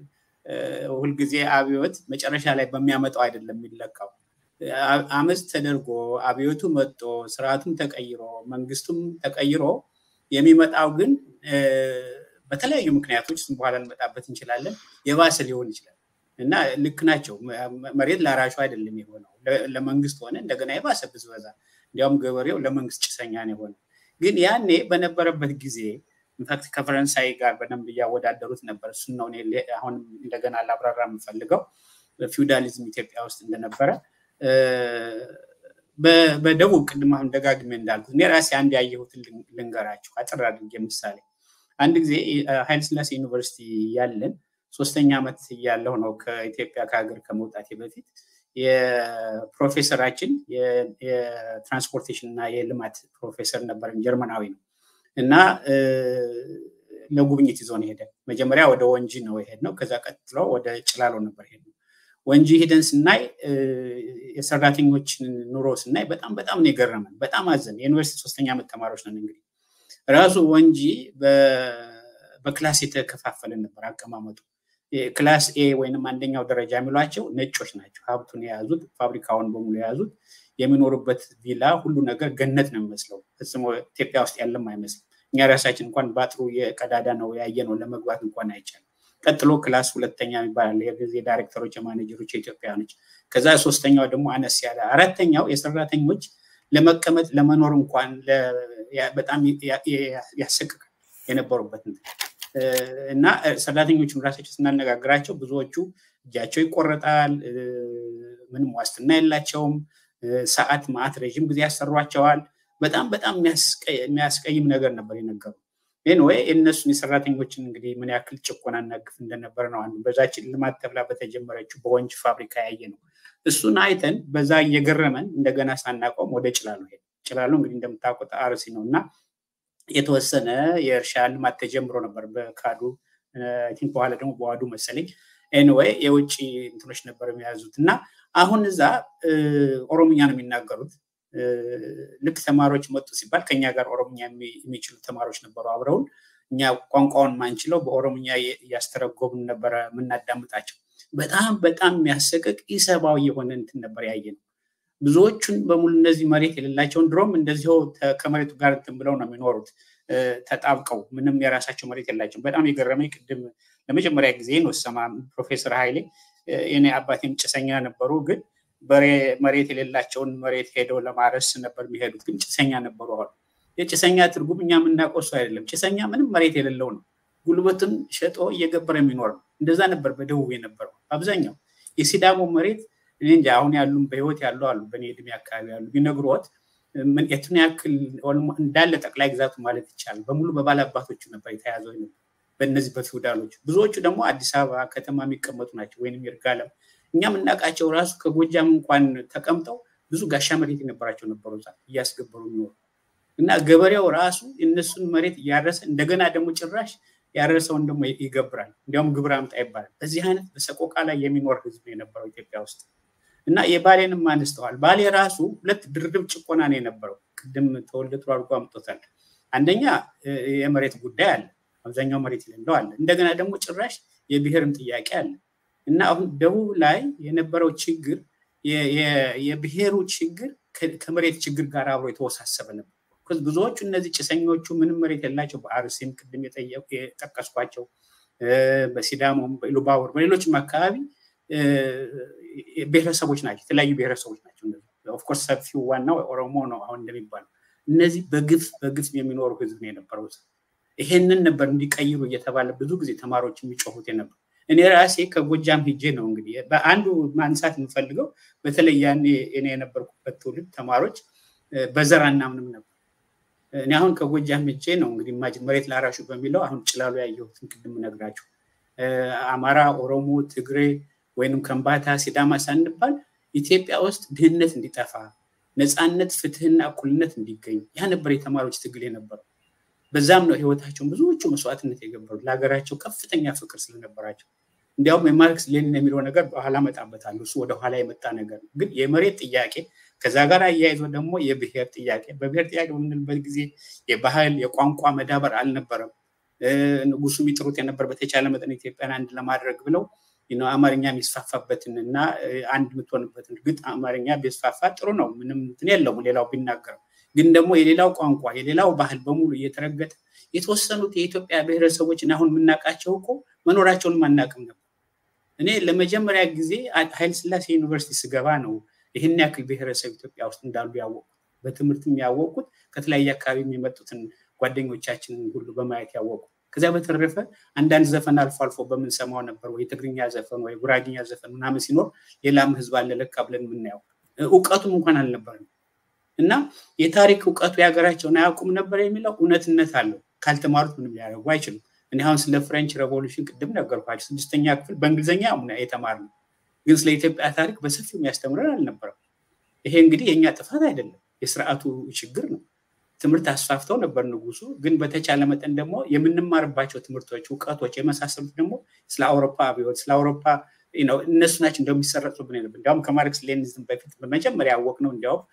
ሁልጊዜ አብዮት መጨረሻ ላይ በሚያመጣው አይደለም የሚለካው። አመፅ ተደርጎ አብዮቱ መጦ ስርዓቱም ተቀይሮ መንግስቱም ተቀይሮ የሚመጣው ግን በተለያዩ ምክንያቶች እሱም በኋላ እንመጣበት እንችላለን የባሰ ሊሆን ይችላል እና ልክ ናቸው። መሬት ለአራሹ አይደለም የሆነው ለመንግስት ሆነ እንደገና የባሰ ብዝበዛ፣ እንዲያውም ገበሬው ለመንግስት ጭሰኛ ነው የሆነ። ግን ያኔ በነበረበት ጊዜ ኢንፋክት ከፈረንሳይ ጋር በደንብ እያወዳደሩት ነበር። እሱን ነው አሁን እንደገና ላብራራ የምፈልገው ፊውዳሊዝም ኢትዮጵያ ውስጥ እንደነበረ በደቡብ ቅድም አሁን ደጋግሜ እንዳልኩት እኔ ራሴ አንድ ያየሁትን ልንገራችሁ አጥር አድርጌ ምሳሌ። አንድ ጊዜ ኃይለስላሴ ዩኒቨርሲቲ ያለን ሶስተኛ ዓመት እያለሁ ነው ከኢትዮጵያ ከሀገር ከመውጣቴ በፊት የፕሮፌሰራችን የትራንስፖርቴሽን እና የልማት ፕሮፌሰር ነበረን፣ ጀርመናዊ ነው እና ለጉብኝት ይዞን ሄደ። መጀመሪያ ወደ ወንጂ ነው የሄድነው። ከዛ ቀጥሎ ወደ ጭላሎ ነበር ሄድነው። ወንጂ ሂደን ስናይ የሰራተኞችን ኑሮ ስናይ በጣም በጣም ነው የገረመን። በጣም አዘን። የዩኒቨርሲቲ ሶስተኛ ዓመት ተማሪዎች ነን። እንግዲህ ራሱ ወንጂ በክላስ የተከፋፈለ ነበር አቀማመጡ። ክላስ ኤ ወይንም አንደኛው ደረጃ የሚሏቸው ነጮች ናቸው። ሀብቱን የያዙት ፋብሪካውን በሙሉ የያዙት የሚኖሩበት ቪላ ሁሉ ነገር ገነት ነው የሚመስለው። ፍጽሞ ኢትዮጵያ ውስጥ ያለም አይመስልም። እኛ ራሳችን እንኳን በአጥሩ የቀዳዳ ነው ያየ ነው ለመግባት እንኳን አይቻልም። ቀጥሎ ክላስ ሁለተኛ የሚባል የጊዜ ዳይሬክተሮች፣ የማኔጀሮች የኢትዮጵያኖች፣ ከዛ ሶስተኛው ደግሞ አነስ ያለ፣ አራተኛው የሰራተኞች ለመቀመጥ ለመኖር እንኳን በጣም ያሰቅቃል የነበሩበት እና ሰራተኞቹን ራሳቸው ስናነጋግራቸው ብዙዎቹ እጃቸው ይቆረጣል፣ ምንም ዋስትና የላቸውም። ሰዓት ማዕት ረዥም ጊዜ ያሰሯቸዋል። በጣም በጣም የሚያስቀይም ነገር ነበር የነገሩ። ይህን ወይ የእነሱን የሰራተኞችን እንግዲህ ምን ያክል ጭቆናና ግፍ እንደነበረ ነው አንዱ በዛችን ልማት ተብላ በተጀመረችው በወንጅ ፋብሪካ ያየ ነው። እሱን አይተን በዛ እየገረመን እንደገና ሳናቆም ወደ ጭላሎ ሄድ ጭላሎ እንግዲህ እንደምታውቁት አርሲ ነው እና የተወሰነ የእርሻ ልማት ተጀምሮ ነበር በካዱ ቲንክ በኋላ ደግሞ በዋዱ መሰለኝ ኤንወይ የውጭ እንትኖች ነበር የሚያዙት እና አሁን እዛ ኦሮምኛ ነው የሚናገሩት ልክ ተማሪዎች መጡ ሲባል ከኛ ጋር ኦሮምኛ የሚችሉ ተማሪዎች ነበሩ አብረውን እኛ ቋንቋውን ማንችለው በኦሮምኛ እያስተረጎብን ነበረ የምናዳምጣቸው በጣም በጣም የሚያሰቅቅ ኢሰብአዊ የሆነ እንትን ነበር ያየ ነው ብዙዎቹን በሙሉ እነዚህ መሬት የሌላቸውን ድሮም እንደዚሁ ከመሬቱ ጋር እንትን ብለው ነው የሚኖሩት ተጣብቀው ምንም የራሳቸው መሬት የላቸውም በጣም የገረመኝ ቅድም ለመጀመሪያ ጊዜ ነው ሰማ ፕሮፌሰር ኃይሌ የኔ አባቴም ጭሰኛ ነበሩ ግን መሬት የሌላቸውን መሬት ሄደው ለማረስ ነበር የሚሄዱት ግን ጭሰኛ ነበሩ አሉ የጭሰኛ ትርጉም እኛ የምናውቀው እሱ አይደለም ጭሰኛ ምንም መሬት የሌለው ነው ጉልበትን ሸጦ እየገበረ የሚኖር ነው እንደዛ ነበር በደቡብ የነበረው አብዛኛው የሲዳሞ መሬት እኔ እንጂ አሁን ያሉም በህይወት ያሉ አሉ በእኔ እድሜ አካባቢ ያሉ ቢነግሮት የቱን ያክል እንዳለ ጠቅላይ ግዛቱ ማለት ይቻላል በሙሉ በባለ አባቶቹ ነበር የተያዘው በእነዚህ በፊውዳሎች ብዙዎቹ ደግሞ አዲስ አበባ ከተማ የሚቀመጡ ናቸው ወይም ይርጋለም እኛ የምናውቃቸው ራሱ ከጎጃም እንኳን ተቀምጠው ብዙ ጋሻ መሬት የነበራቸው ነበሩ እያስገበሩ የሚኖሩ እና ገበሬው ራሱ የእነሱን መሬት እያረሰ እንደገና ደግሞ ጭራሽ ያረሰውን ደግሞ ይገብራል እንዲያውም ግብር አምጣ ይባላል በዚህ አይነት በሰቆቃ ላይ የሚኖር ህዝብ የነበረው ኢትዮጵያ ውስጥ እና የባሌንም አንስተዋል። ባሌ ራሱ ሁለት ድርድብ ጭቆና ነው የነበረው። ቅድም ተወልደ ጥሩ አድርጎ አምጦታል። አንደኛ የመሬት ጉዳይ አለ፣ አብዛኛው መሬት የሌለው አለ። እንደገና ደግሞ ጭራሽ የብሔርም ጥያቄ አለ እና አሁን ደቡብ ላይ የነበረው ችግር የብሔሩ ችግር ከመሬት ችግር ጋር አብሮ የተወሳሰበ ነበር። ብዙዎቹ እነዚህ ጭሰኞቹ ምንም መሬት የላቸው በአርሲም ቅድም የጠቀስኳቸው በሲዳሞም በኢሉባቡር በሌሎችም አካባቢ ብሔረሰቦች ናቸው፣ የተለያዩ ብሔረሰቦች ናቸው። ኦፍኮርስ ሰፊው ዋናው ኦሮሞ ነው አሁን እንደሚባለው። እነዚህ በግፍ በግፍ የሚኖሩ ህዝብ ነው የነበረው። ይሄንን ነበር እንዲቀይሩ እየተባለ ብዙ ጊዜ ተማሪዎች የሚጮሁት የነበር። እኔ ራሴ ከጎጃም ሂጄ ነው እንግዲህ በአንዱ ማንሳት የምፈልገው በተለይ ያኔ እኔ የነበርኩበት ትውልድ ተማሪዎች በዘር አናምንም ነበር። እኔ አሁን ከጎጃም ሂጄ ነው እንግዲህ ማጅን መሬት ላራሹ በሚለው አሁን ጭላሉ ያየሁትን ቅድም ነግራችሁ አማራ፣ ኦሮሞ፣ ትግሬ ወይንም ከምባታ፣ ሲዳማ ሳንባል ኢትዮጵያ ውስጥ ድህነት እንዲጠፋ ነፃነት፣ ፍትህና እኩልነት እንዲገኝ ያ ነበር የተማሪዎች ትግል የነበረው። በዛም ነው ህይወታቸውን ብዙዎቹ መስዋዕትነት የገበሩ ለሀገራቸው ከፍተኛ ፍቅር ስለነበራቸው። እንዲያውም የማርክስ ሌኒን የሚለው ነገር በኋላ እመጣበታለሁ። እሱ ወደኋላ የመጣ ነገር ነው። ግን የመሬት ጥያቄ ከዛ ጋር አያይዞ ደግሞ የብሔር ጥያቄ በብሔር ጥያቄ በምንልበት ጊዜ የባህል የቋንቋ መዳበር አልነበረም። ንጉሱ የሚጥሩት የነበር በተቻለ መጠን ኢትዮጵያን አንድ ለማድረግ ብለው አማርኛ የሚስፋፋበትን እና አንድ የምትሆንበትን እርግጥ አማርኛ ቢስፋፋ ጥሩ ነው፣ ምንም እንትን የለውም ሌላው ቢናገረው። ግን ደግሞ የሌላው ቋንቋ የሌላው ባህል በሙሉ እየተረገጠ የተወሰኑት የኢትዮጵያ ብሔረሰቦችን አሁን የምናውቃቸው እኮ መኖራቸውንም አናውቅም ነበር። እኔ ለመጀመሪያ ጊዜ ኃይለ ሥላሴ ዩኒቨርሲቲ ስገባ ነው ይህን ያክል ብሔረሰብ ኢትዮጵያ ውስጥ እንዳሉ ያወቁት። በትምህርትም ያወቁት ከተለያየ አካባቢ የሚመጡትን ጓደኞቻችንን ሁሉ በማየት ያወቁ። ከዚያ በተረፈ አንዳንድ ዘፈን አልፎ አልፎ በምንሰማው ነበር ወይ ትግርኛ ዘፈን ወይ ጉራግኛ ዘፈን ምናምን ሲኖር ሌላም ህዝብ አለ ለካ ብለን የምናየው እውቀቱም እንኳን አልነበረም። እና የታሪክ እውቀቱ የሀገራቸውን አያውቁም ነበር የሚለው እውነትነት አለው። ካልተማሩት ምንም ሊያደርጉ አይችሉም። እኔ አሁን ስለ ፍሬንች ሬቮሉሽን ቅድም ነገርኳቸው። ስድስተኛ ክፍል በእንግሊዝኛ የተማርነው ግን ስለ ኢትዮጵያ ታሪክ በሰፊው የሚያስተምረን አልነበረም። ይሄ እንግዲህ የእኛ ጥፋት አይደለም፣ የስርዓቱ ችግር ነው። ትምህርት አስፋፍተው ነበር ንጉሱ። ግን በተቻለ መጠን ደግሞ የምንማርባቸው ትምህርቶች፣ እውቀቶች የመሳሰሉት ደግሞ ስለ አውሮፓ አብዮት ስለ አውሮፓ እነሱ ናቸው እንደሚሰረጹብን ነበር። እንዲያውም ከማርክስ ሌኒዝም በፊት በመጀመሪያ ያወቅ ነው እንዲያውም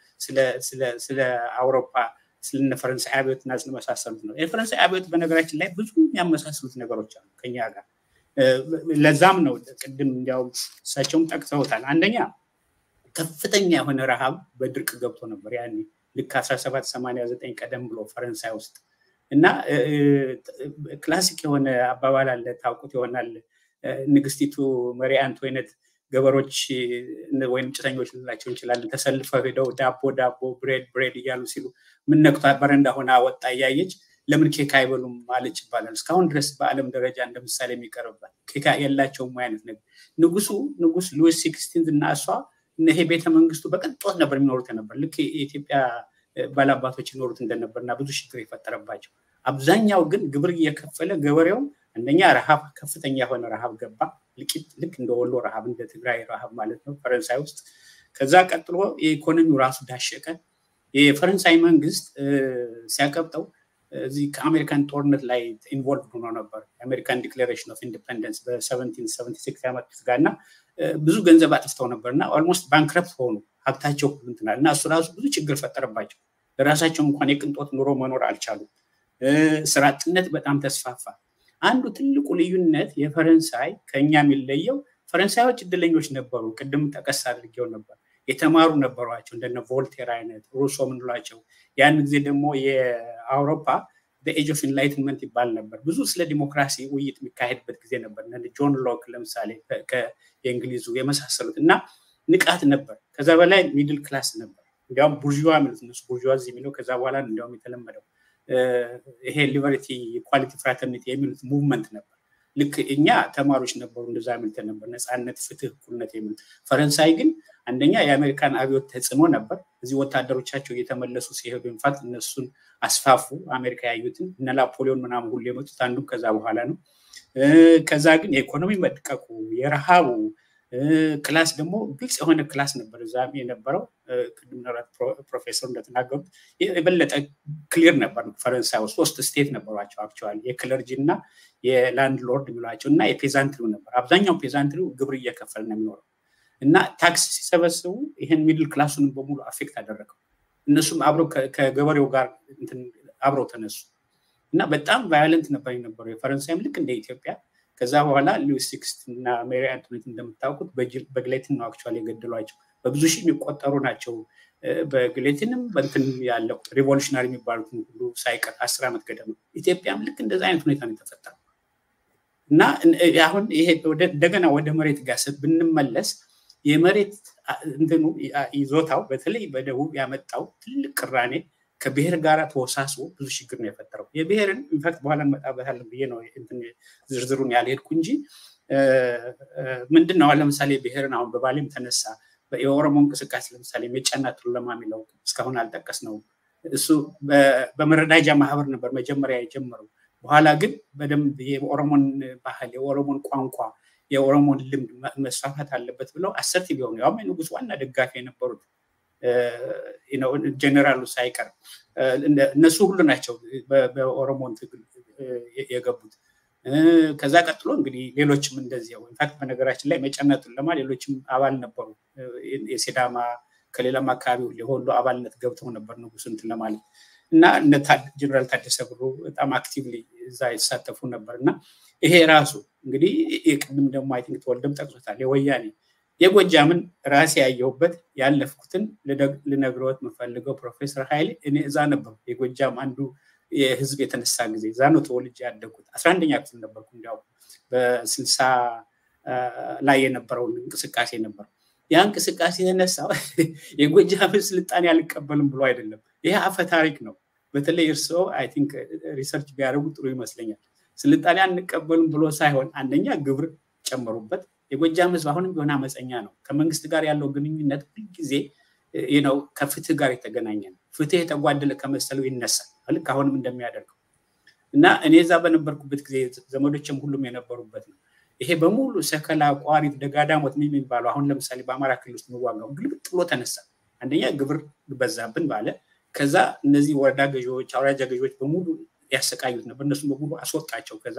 ስለ አውሮፓ ስለነ ፈረንሳይ አብዮት እና ስለመሳሰሉት ነው። የፈረንሳይ አብዮት በነገራችን ላይ ብዙ የሚያመሳስሉት ነገሮች አሉ ከኛ ጋር። ለዛም ነው ቅድም እንዲያውም እሳቸውም ጠቅሰውታል። አንደኛ ከፍተኛ የሆነ ረሃብ በድርቅ ገብቶ ነበር ያኔ ልክ 1789 ቀደም ብሎ ፈረንሳይ ውስጥ እና ክላሲክ የሆነ አባባል አለ ታውቁት ይሆናል። ንግስቲቱ መሪ አንቶይነት ገበሮች ወይም ጭሰኞች ልንላቸው እንችላለን ተሰልፈው ሄደው ዳቦ ዳቦ ብሬድ ብሬድ እያሉ ሲሉ ምን ነክቷ በረንዳ ሆና ወጣ እያየች ለምን ኬክ አይበሉም ማለች ይባላል። እስካሁን ድረስ በዓለም ደረጃ እንደ ምሳሌ የሚቀርብባት ኬክ የላቸውም አይነት ነገር። ንጉሱ ንጉስ ሉዊስ ሲክስቲንዝ እና እሷ ይሄ ቤተ መንግስቱ በቅንጦት ነበር የሚኖሩት ነበር። ልክ የኢትዮጵያ ባላባቶች ይኖሩት እንደነበር እና ብዙ ችግር የፈጠረባቸው። አብዛኛው ግን ግብር እየከፈለ ገበሬውም አንደኛ ረሃብ ከፍተኛ የሆነ ረሃብ ገባ። ልቂት ልክ እንደ ወሎ ረሃብ እንደ ትግራይ ረሃብ ማለት ነው ፈረንሳይ ውስጥ። ከዛ ቀጥሎ የኢኮኖሚው ራሱ ዳሸቀ። የፈረንሳይ መንግስት ሲያቀብጠው እዚህ ከአሜሪካን ጦርነት ላይ ኢንቮልቭ ሆኖ ነበር። የአሜሪካን ዲክሌሬሽን ኦፍ ኢንዲፐንደንስ በ1776 ያመጡት ጋር እና ብዙ ገንዘብ አጥፍተው ነበር እና ኦልሞስት ባንክረፕት ሆኑ። ሀብታቸው እንትናል እና እሱ ራሱ ብዙ ችግር ፈጠረባቸው። ለራሳቸው እንኳን የቅንጦት ኑሮ መኖር አልቻሉም። ስራ አጥነት በጣም ተስፋፋ። አንዱ ትልቁ ልዩነት የፈረንሳይ ከኛ የሚለየው ፈረንሳዮች እድለኞች ነበሩ። ቅድም ጠቀስ አድርጌው ነበር። የተማሩ ነበሯቸው እንደነ ቮልቴር አይነት ሩሶ ምንሏቸው። ያን ጊዜ ደግሞ የአውሮፓ በኤጅ ኦፍ ኢንላይትንመንት ይባል ነበር። ብዙ ስለ ዲሞክራሲ ውይይት የሚካሄድበት ጊዜ ነበር። ጆን ሎክ ለምሳሌ የእንግሊዙ የመሳሰሉት እና ንቃት ነበር። ከዛ በላይ ሚድል ክላስ ነበር። እንዲያውም ቡርዥዋ የሚሉት እነሱ ቡርዥዋ የሚለው ከዛ በኋላ እንዲያውም የተለመደው ይሄ ሊበርቲ ኢኳሊቲ ፍራተርኒቲ የሚሉት ሙቭመንት ነበር። ልክ እኛ ተማሪዎች ነበሩ እንደዛ የሚሉት ነበር፣ ነፃነት፣ ፍትህ፣ እኩልነት የሚሉት። ፈረንሳይ ግን አንደኛ የአሜሪካን አብዮት ተጽዕኖ ነበር። እዚህ ወታደሮቻቸው እየተመለሱ ሲሄዱ ኢንፋክት እነሱን አስፋፉ። አሜሪካ ያዩትን እነ ናፖሊዮን ምናምን ሁሉ የመጡት አንዱም ከዛ በኋላ ነው። ከዛ ግን የኢኮኖሚ መድቀቁ፣ የረሃቡ ክላስ ደግሞ ግልጽ የሆነ ክላስ ነበር እዛም የነበረው። ቅድም ፕሮፌሰር እንደተናገሩት የበለጠ ክሊር ነበር። ፈረንሳይ ውስጥ ሶስት ስቴት ነበሯቸው አክቹዋሊ የክለርጂ እና የላንድ ሎርድ የሚሏቸው እና የፔዛንትሪው ነበር። አብዛኛው ፔዛንትሪው ግብር እየከፈል ነው የሚኖረው እና ታክስ ሲሰበስቡ ይህን ሚድል ክላሱን በሙሉ አፌክት አደረገው። እነሱም አብረው ከገበሬው ጋር አብረው ተነሱ እና በጣም ቫዮለንት ነበር የነበረው። የፈረንሳይም ልክ እንደ ኢትዮጵያ ከዛ በኋላ ሉዊስ ሲክስት እና ሜሪ አንቶኔት እንደምታውቁት በግሌትን ነው አክቹዋሊ የገደሏቸው። በብዙ ሺህ የሚቆጠሩ ናቸው። በግሌትንም በንትን ያለው ሪቮሉሽናሪ የሚባሉትን ሁሉ ሳይቀር አስር ዓመት ገደማ ኢትዮጵያም ልክ እንደዚ አይነት ሁኔታ ነው የተፈጠረው እና አሁን ይሄ እንደገና ወደ መሬት ጋር ብንመለስ የመሬት እንትኑ ይዞታው በተለይ በደቡብ ያመጣው ትልቅ ቅራኔ ከብሔር ጋር ተወሳስቦ ብዙ ችግር ነው የፈጠረው። የብሔርን ኢንፋክት በኋላ እንመጣበታለን ብዬ ነው ዝርዝሩን ያልሄድኩ እንጂ ምንድን ነው ለምሳሌ ብሔርን አሁን በባሌም ተነሳ። የኦሮሞ እንቅስቃሴ ለምሳሌ ሜጫና ቱለማ የሚለው እስካሁን አልጠቀስ ነው። እሱ በመረዳጃ ማህበር ነበር መጀመሪያ የጀመረው። በኋላ ግን በደንብ የኦሮሞን ባህል፣ የኦሮሞን ቋንቋ፣ የኦሮሞን ልምድ መስፋፋት አለበት ብለው አሰርቲቭ የሆኑ ያውም የንጉስ ዋና ደጋፊ የነበሩት ጀኔራሉ ሳይቀር እነሱ ሁሉ ናቸው በኦሮሞን ትግል የገቡት። ከዛ ቀጥሎ እንግዲህ ሌሎችም እንደዚያው ኢንፋክት በነገራችን ላይ መጨነቱን ለማ ሌሎችም አባል ነበሩ። የሲዳማ ከሌላም አካባቢ የወሎ አባልነት ገብተው ነበር ንጉስ እንትን ለማለት እና ጀነራል ታደሰ ብሩ በጣም አክቲቭሊ እዛ የተሳተፉ ነበር እና ይሄ ራሱ እንግዲህ የቅድም ደግሞ አይ ቲንክ ተወልደም ጠቅሶታል የወያኔ የጎጃምን ራሴ ያየሁበት ያለፍኩትን ልነግረዎት የምፈልገው ፕሮፌሰር ኃይሌ እኔ እዛ ነበሩ። የጎጃም አንዱ የህዝብ የተነሳ ጊዜ እዛ ነው ተወልጄ ያደጉት። አስራ አንደኛ ክፍል ነበርኩ። እንዲያው በስልሳ ላይ የነበረውን እንቅስቃሴ ነበር። ያ እንቅስቃሴ የተነሳው የጎጃምን ስልጣኔ አልቀበልም ብሎ አይደለም። ይሄ አፈ ታሪክ ነው። በተለይ እርስዎ አይ ቲንክ ሪሰርች ቢያደርጉ ጥሩ ይመስለኛል። ስልጣኔ አንቀበልም ብሎ ሳይሆን አንደኛ ግብር ጨመሩበት። የጎጃም ህዝብ አሁንም ቢሆን አመፀኛ ነው። ከመንግስት ጋር ያለው ግንኙነት ሁልጊዜ ነው ከፍትህ ጋር የተገናኘ ነው። ፍትህ የተጓደለ ከመሰለው ይነሳል። ልክ አሁንም እንደሚያደርገው እና እኔ እዛ በነበርኩበት ጊዜ ዘመዶችም ሁሉም የነበሩበት ነው። ይሄ በሙሉ ሰከላ፣ ቋሪት፣ ደጋዳሞት የሚባለው አሁን ለምሳሌ በአማራ ክልል ውስጥ የሚዋጋው ግልብጥ ብሎ ተነሳ። አንደኛ ግብር በዛብን ባለ። ከዛ እነዚህ ወረዳ ገዢዎች፣ አውራጃ ገዢዎች በሙሉ ያሰቃዩት ነበር። እነሱም በሙሉ አስወጣቸው። ከዛ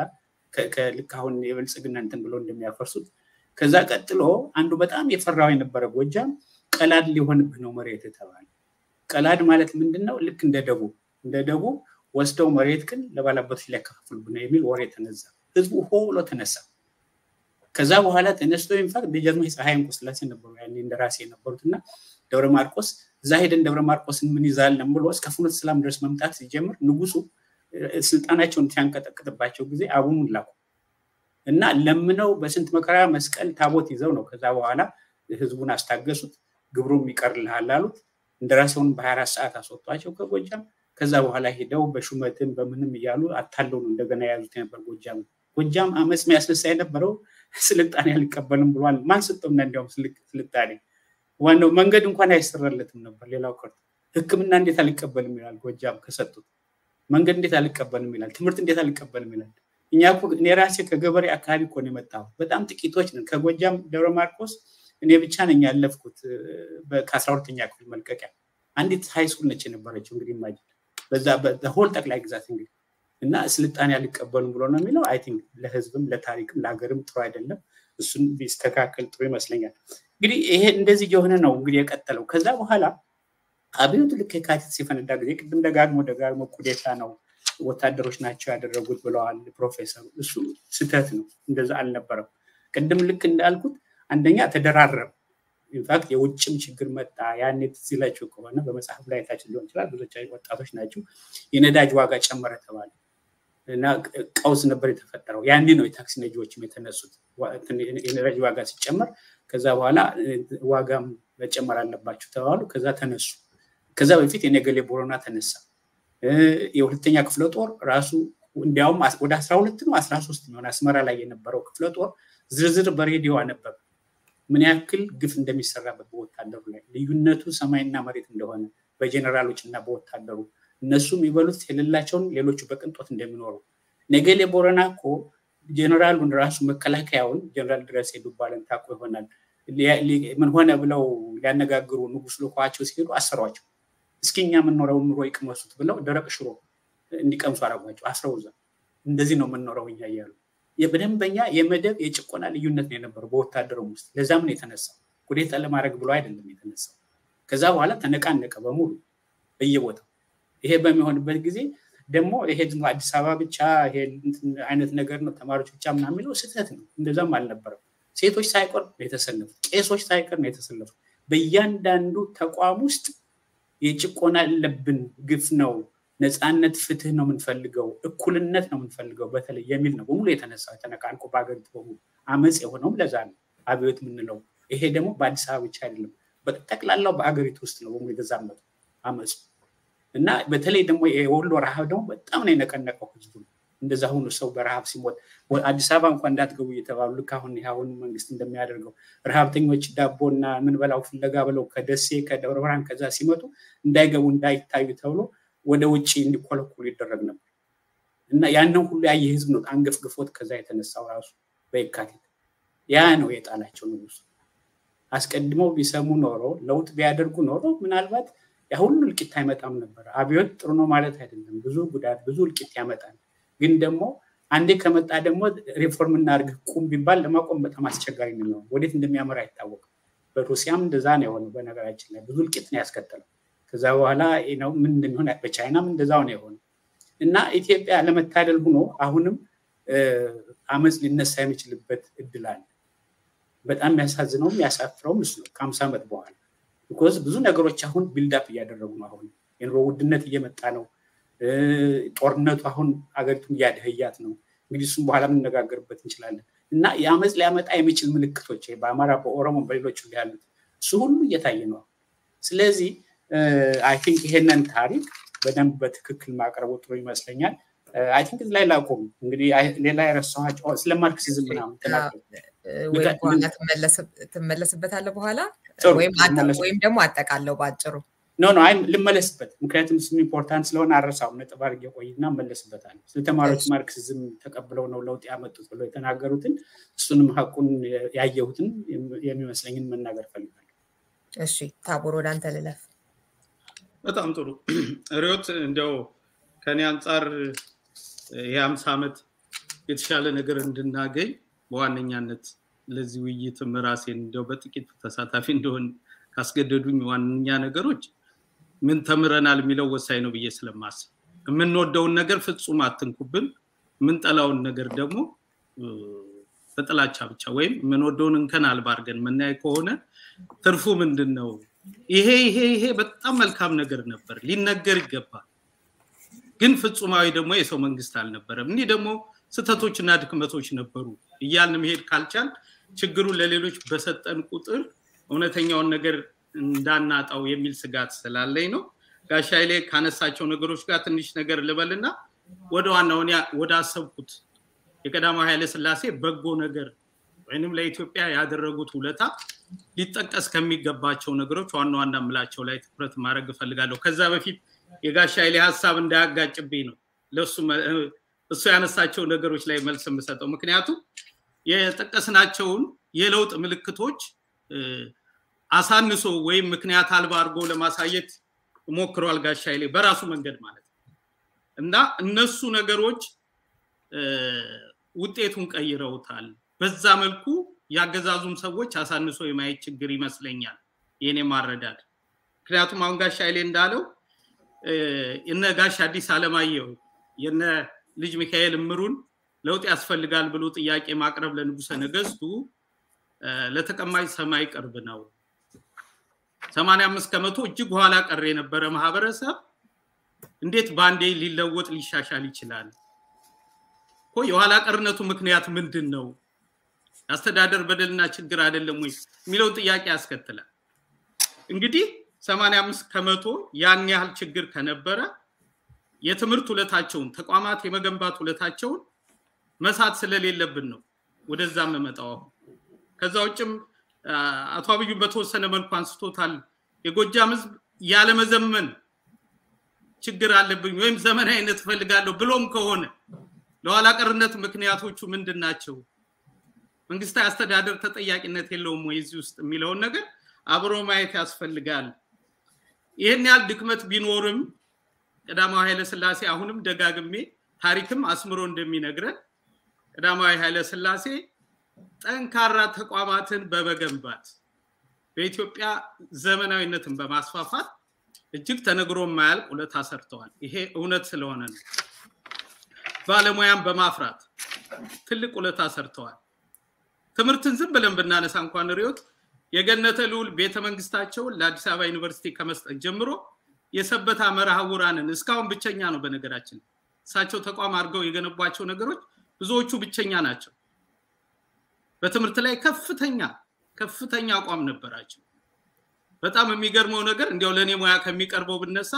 ልክ አሁን የብልጽግና እንትን ብሎ እንደሚያፈርሱት ከዛ ቀጥሎ አንዱ በጣም የፈራው የነበረ ጎጃም ቀላድ ሊሆንብህ ነው መሬት የተባለ። ቀላድ ማለት ምንድን ነው? ልክ እንደ ደቡብ እንደ ደቡብ ወስደው መሬት ግን ለባላባቶች ሊያከፋፍሉብህ ነው የሚል ወሬ ተነዛ። ህዝቡ ሆ ብሎ ተነሳ። ከዛ በኋላ ተነስቶ ኢንፋክት ደጃዝማች ፀሐይ እንቁስላሴ ነበሩ ያኔ እንደራሴ የነበሩት እና ደብረ ማርቆስ እዛ ሄደን ደብረ ማርቆስን ምን ይዛለን ብሎ እስከ ፍኖተ ሰላም ድረስ መምጣት ሲጀምር ንጉሱ ስልጣናቸውን ሲያንቀጠቅጥባቸው ጊዜ አቡኑን ላኩ እና ለምነው በስንት መከራ መስቀል ታቦት ይዘው ነው ከዛ በኋላ ህዝቡን አስታገሱት። ግብሩም ይቀርልሃል አሉት። እንደራሴውን በ24 ሰዓት አስወጧቸው ከጎጃም። ከዛ በኋላ ሄደው በሹመትም በምንም እያሉ አታለው ነው እንደገና የያዙት የነበር ጎጃም። ጎጃም አመፅ የሚያስነሳ የነበረው ስልጣኔ አልቀበልም ብሏል። ማን ሰጠውና እንዲያውም ስልጣኔ ዋናው መንገድ እንኳን አይሰራለትም ነበር። ሌላው ቀርቶ ሕክምና እንዴት አልቀበልም ይላል ጎጃም ከሰጡት። መንገድ እንዴት አልቀበልም ይላል። ትምህርት እንዴት አልቀበልም ይላል። እኛ እኔ ራሴ ከገበሬ አካባቢ እኮ ነው የመጣሁት። በጣም ጥቂቶች ነን። ከጎጃም ደብረ ማርቆስ እኔ ብቻ ነኝ ያለፍኩት ከአስራ ሁለተኛ ክፍል መልቀቂያ። አንዲት ሃይስኩል ነች የነበረችው እንግዲህ ማጅ በዛ በሆል ጠቅላይ ግዛት እንግዲህ እና ስልጣኔ አልቀበሉም ብሎ ነው የሚለው። አይ ቲንክ ለህዝብም ለታሪክም ለሀገርም ጥሩ አይደለም። እሱን ቢስተካከል ጥሩ ይመስለኛል። እንግዲህ ይሄ እንደዚህ የሆነ ነው እንግዲህ የቀጠለው። ከዛ በኋላ አብዮቱ ልክ የካቲት ሲፈነዳ ጊዜ ቅድም ደጋግሞ ደጋግሞ ኩዴታ ነው ወታደሮች ናቸው ያደረጉት ብለዋል ፕሮፌሰሩ። እሱ ስህተት ነው፣ እንደዛ አልነበረም። ቅድም ልክ እንዳልኩት አንደኛ ተደራረበ። ኢንፋክት የውጭም ችግር መጣ። ያኔ ትዝ ይላችሁ ከሆነ በመጽሐፍ ላይ ታች ሊሆን ይችላል፣ ብዙዎች ወጣቶች ናቸው። የነዳጅ ዋጋ ጨመረ ተባለ እና ቀውስ ነበር የተፈጠረው። ያኔ ነው የታክሲ ነጂዎችም የተነሱት። የነዳጅ ዋጋ ሲጨመር ከዛ በኋላ ዋጋም መጨመር አለባቸው ተባሉ። ከዛ ተነሱ። ከዛ በፊት የነገሌ ቦረና ተነሳ። የሁለተኛ ክፍለ ጦር ራሱ እንዲያውም ወደ አስራ ሁለት ነው አስራ ሶስት የሚሆን አስመራ ላይ የነበረው ክፍለ ጦር ዝርዝር በሬዲዮ አነበበ ምን ያክል ግፍ እንደሚሰራበት በወታደሩ ላይ ልዩነቱ ሰማይና መሬት እንደሆነ በጀኔራሎች እና በወታደሩ እነሱ የሚበሉት የሌላቸውን ሌሎቹ በቅንጦት እንደሚኖሩ ነገሌ ቦረና እኮ ጀኔራሉን ራሱ መከላከያውን ጀኔራል ድረስ ዱባለን ታውቁ ይሆናል ምን ሆነ ብለው ሊያነጋግሩ ንጉስ ልኳቸው ሲሄዱ አሰሯቸው እስኪ እኛ የምንኖረውን ኑሮ ይቅመሱት ብለው ደረቅ ሽሮ እንዲቀምሱ አረጓቸው አስረው እዛ እንደዚህ ነው የምንኖረው እኛ እያሉ በደንበኛ የመደብ የጭቆና ልዩነት ነው የነበረው በወታደሩም ውስጥ ለዛም ነው የተነሳው ወዴት ለማድረግ ብሎ አይደለም የተነሳው። ከዛ በኋላ ተነቃነቀ በሙሉ በየቦታው። ይሄ በሚሆንበት ጊዜ ደግሞ ይሄ ዝም አዲስ አበባ ብቻ ይሄ አይነት ነገር ነው ተማሪዎች ብቻ ምናምን የሚለው ስህተት ነው። እንደዛም አልነበረም። ሴቶች ሳይቀር ነው የተሰለፉት፣ ቄሶች ሳይቀር ነው የተሰለፉት። በእያንዳንዱ ተቋም ውስጥ የጭቆና ያለብን ግፍ ነው፣ ነፃነት፣ ፍትህ ነው የምንፈልገው፣ እኩልነት ነው የምንፈልገው በተለይ የሚል ነው በሙሉ የተነሳው ተነቃንቆ በሀገሪቱ በሙሉ አመፅ የሆነውም ለዛ ነው አብዮት የምንለው። ይሄ ደግሞ በአዲስ አበባ ብቻ አይደለም፣ በጠቅላላው በሀገሪቱ ውስጥ ነው በሙሉ የተዛመቱ አመፁ እና በተለይ ደግሞ የወሎ ረሃብ ደግሞ በጣም ነው የነቀነቀው ህዝቡ። እንደዛ ሁኑ ሰው በረሃብ ሲሞት አዲስ አበባ እንኳን እንዳትገቡ እየተባሉ ልክ አሁን አሁን መንግስት እንደሚያደርገው ረሃብተኞች ዳቦና ምን በላው ፍለጋ ብለው ከደሴ ከደብረ ብርሃን ከዛ ሲመጡ እንዳይገቡ እንዳይታዩ ተብሎ ወደ ውጭ እንዲኮለኮሉ ይደረግ ነበር እና ያንን ሁሉ ያየ ህዝብ ነው አንገፍግፎት ከዛ የተነሳው ራሱ በየካቲት ያ ነው የጣላቸው ንጉሱ። አስቀድመው ቢሰሙ ኖሮ ለውጥ ቢያደርጉ ኖሮ ምናልባት ያ ሁሉ እልቂት አይመጣም ነበር። አብዮት ጥሩ ነው ማለት አይደለም። ብዙ ጉዳት፣ ብዙ እልቂት ያመጣል። ግን ደግሞ አንዴ ከመጣ ደግሞ ሪፎርም እናድርግ ቁም ቢባል ለማቆም በጣም አስቸጋሪ ነው። ወዴት እንደሚያመራ አይታወቅም። በሩሲያም እንደዛ ነው የሆነው። በነገራችን ላይ ብዙ እልቂት ነው ያስከተለው። ከዛ በኋላ ነው ምን እንደሚሆን በቻይናም እንደዛው ነው የሆነው እና ኢትዮጵያ ለመታደል ሆኖ አሁንም አመፅ ሊነሳ የሚችልበት እድል አለ። በጣም የሚያሳዝነውም ያሳፍረውም እሱ ነው ከሀምሳ ዓመት በኋላ ቢኮዝ ብዙ ነገሮች አሁን ቢልዳፕ እያደረጉ ነው። አሁን የኑሮ ውድነት እየመጣ ነው። ጦርነቱ አሁን አገሪቱን እያደህያት ነው። እንግዲህ እሱም በኋላ የምንነጋገርበት እንችላለን እና የአመፅ ሊያመጣ የሚችል ምልክቶች በአማራ፣ በኦሮሞ፣ በሌሎች ያሉት እሱ ሁሉ እየታየ ነው። ስለዚህ አይ ቲንክ ይሄንን ታሪክ በደንብ በትክክል ማቅረቡ ጥሩ ይመስለኛል። አይ ቲንክ እዚህ ላይ ላቆም። እንግዲህ ሌላ የረሳኋቸው ስለ ማርክሲዝም ምናምን ወይም በኋላ ትመለስበታለህ በኋላ ወይም ደግሞ አጠቃለው በአጭሩ ኖ ኖ አይ ልመለስበት፣ ምክንያቱም እሱም ኢምፖርታንት ስለሆነ አረሳውም። ነጥብ አድርጌ ቆይና እመለስበታለሁ። ስለ ተማሪዎች ማርክሲዝም ተቀብለው ነው ለውጥ ያመጡት ብለው የተናገሩትን እሱንም ሀቁን ያየሁትን የሚመስለኝን መናገር ፈልጋለሁ። እሺ ታቦር ወደ አንተ ልለፍ። በጣም ጥሩ ሪዮት፣ እንዲያው ከኔ አንጻር የሀምሳ ዓመት የተሻለ ነገር እንድናገኝ በዋነኛነት ለዚህ ውይይትም ራሴን እንዲያው በጥቂት ተሳታፊ እንደሆን ካስገደዱኝ ዋነኛ ነገሮች ምን ተምረናል የሚለው ወሳኝ ነው ብዬ ስለማስብ የምንወደውን ነገር ፍጹም አትንኩብን፣ የምንጠላውን ነገር ደግሞ በጥላቻ ብቻ ወይም የምንወደውን እንከን አልባ አድርገን የምናይ ከሆነ ትርፉ ምንድን ነው? ይሄ ይሄ ይሄ በጣም መልካም ነገር ነበር፣ ሊነገር ይገባል። ግን ፍጹማዊ ደግሞ የሰው መንግስት አልነበረም። እኒህ ደግሞ ስህተቶችና ድክመቶች ነበሩ እያልን መሄድ ካልቻል ችግሩን ለሌሎች በሰጠን ቁጥር እውነተኛውን ነገር እንዳናጣው የሚል ስጋት ስላለኝ ነው። ጋሻ ኃይሌ ካነሳቸው ነገሮች ጋር ትንሽ ነገር ልበልና ወደ ዋናውን ወደ አሰብኩት የቀዳማዊ ኃይለ ስላሴ በጎ ነገር ወይንም ለኢትዮጵያ ያደረጉት ውለታ ሊጠቀስ ከሚገባቸው ነገሮች ዋና ዋና የምላቸው ላይ ትኩረት ማድረግ እፈልጋለሁ። ከዛ በፊት የጋሻ ኃይሌ ሀሳብ እንዳያጋጭብኝ ነው ለሱ እሱ ያነሳቸው ነገሮች ላይ መልስ የምሰጠው። ምክንያቱም የጠቀስናቸውን የለውጥ ምልክቶች አሳንሶ ወይም ምክንያት አልባ አድርጎ ለማሳየት ሞክሯል ጋሻ ኃይሌ በራሱ መንገድ ማለት ነው እና እነሱ ነገሮች ውጤቱን ቀይረውታል። በዛ መልኩ ያገዛዙም ሰዎች አሳንሶ የማየት ችግር ይመስለኛል የኔ ማረዳድ። ምክንያቱም አሁን ጋሻ ኃይሌ እንዳለው እነ ጋሽ አዲስ አለማየሁ የነ ልጅ ሚካኤል እምሩን ለውጥ ያስፈልጋል ብሎ ጥያቄ ማቅረብ ለንጉሰ ነገስቱ ለተቀማጭ ሰማይ ቅርብ ነው። ሰማንያ አምስት ከመቶ እጅግ ኋላ ቀር የነበረ ማህበረሰብ እንዴት በአንዴ ሊለወጥ ሊሻሻል ይችላል? እኮ የኋላ ቀርነቱ ምክንያት ምንድን ነው? የአስተዳደር በደልና ችግር አይደለም ወይ የሚለውን ጥያቄ ያስከትላል። እንግዲህ ሰማንያ አምስት ከመቶ ያን ያህል ችግር ከነበረ የትምህርት ውለታቸውን ተቋማት የመገንባት ውለታቸውን መሳት ስለሌለብን ነው ወደዛ የምመጣው አሁን ከዛ ውጭም አቶ አብዩን በተወሰነ መልኩ አንስቶታል። የጎጃም ህዝብ ያለመዘመን ችግር አለብኝ ወይም ዘመናዊነት እፈልጋለሁ ብሎም ከሆነ ለኋላ ቀርነት ምክንያቶቹ ምንድን ናቸው? መንግስታዊ አስተዳደር ተጠያቂነት የለውም ወይ እዚህ ውስጥ የሚለውን ነገር አብሮ ማየት ያስፈልጋል። ይህን ያህል ድክመት ቢኖርም ቀዳማዊ ኃይለ ስላሴ አሁንም ደጋግሜ ታሪክም አስምሮ እንደሚነግረን ቀዳማዊ ኃይለ ስላሴ ጠንካራ ተቋማትን በመገንባት በኢትዮጵያ ዘመናዊነትን በማስፋፋት እጅግ ተነግሮ የማያልቅ ውለታ ሰርተዋል። ይሄ እውነት ስለሆነ ነው። ባለሙያን በማፍራት ትልቅ ውለታ ሰርተዋል። ትምህርትን ዝም ብለን ብናነሳ እንኳን ሪዮት የገነተ ልዑል ቤተ መንግስታቸውን ለአዲስ አበባ ዩኒቨርሲቲ ከመስጠት ጀምሮ የሰበታ መርሃውራንን እስካሁን ብቸኛ ነው። በነገራችን እሳቸው ተቋም አድርገው የገነቧቸው ነገሮች ብዙዎቹ ብቸኛ ናቸው። በትምህርት ላይ ከፍተኛ ከፍተኛ አቋም ነበራቸው። በጣም የሚገርመው ነገር እንዲያው ለእኔ ሙያ ከሚቀርበው ብነሳ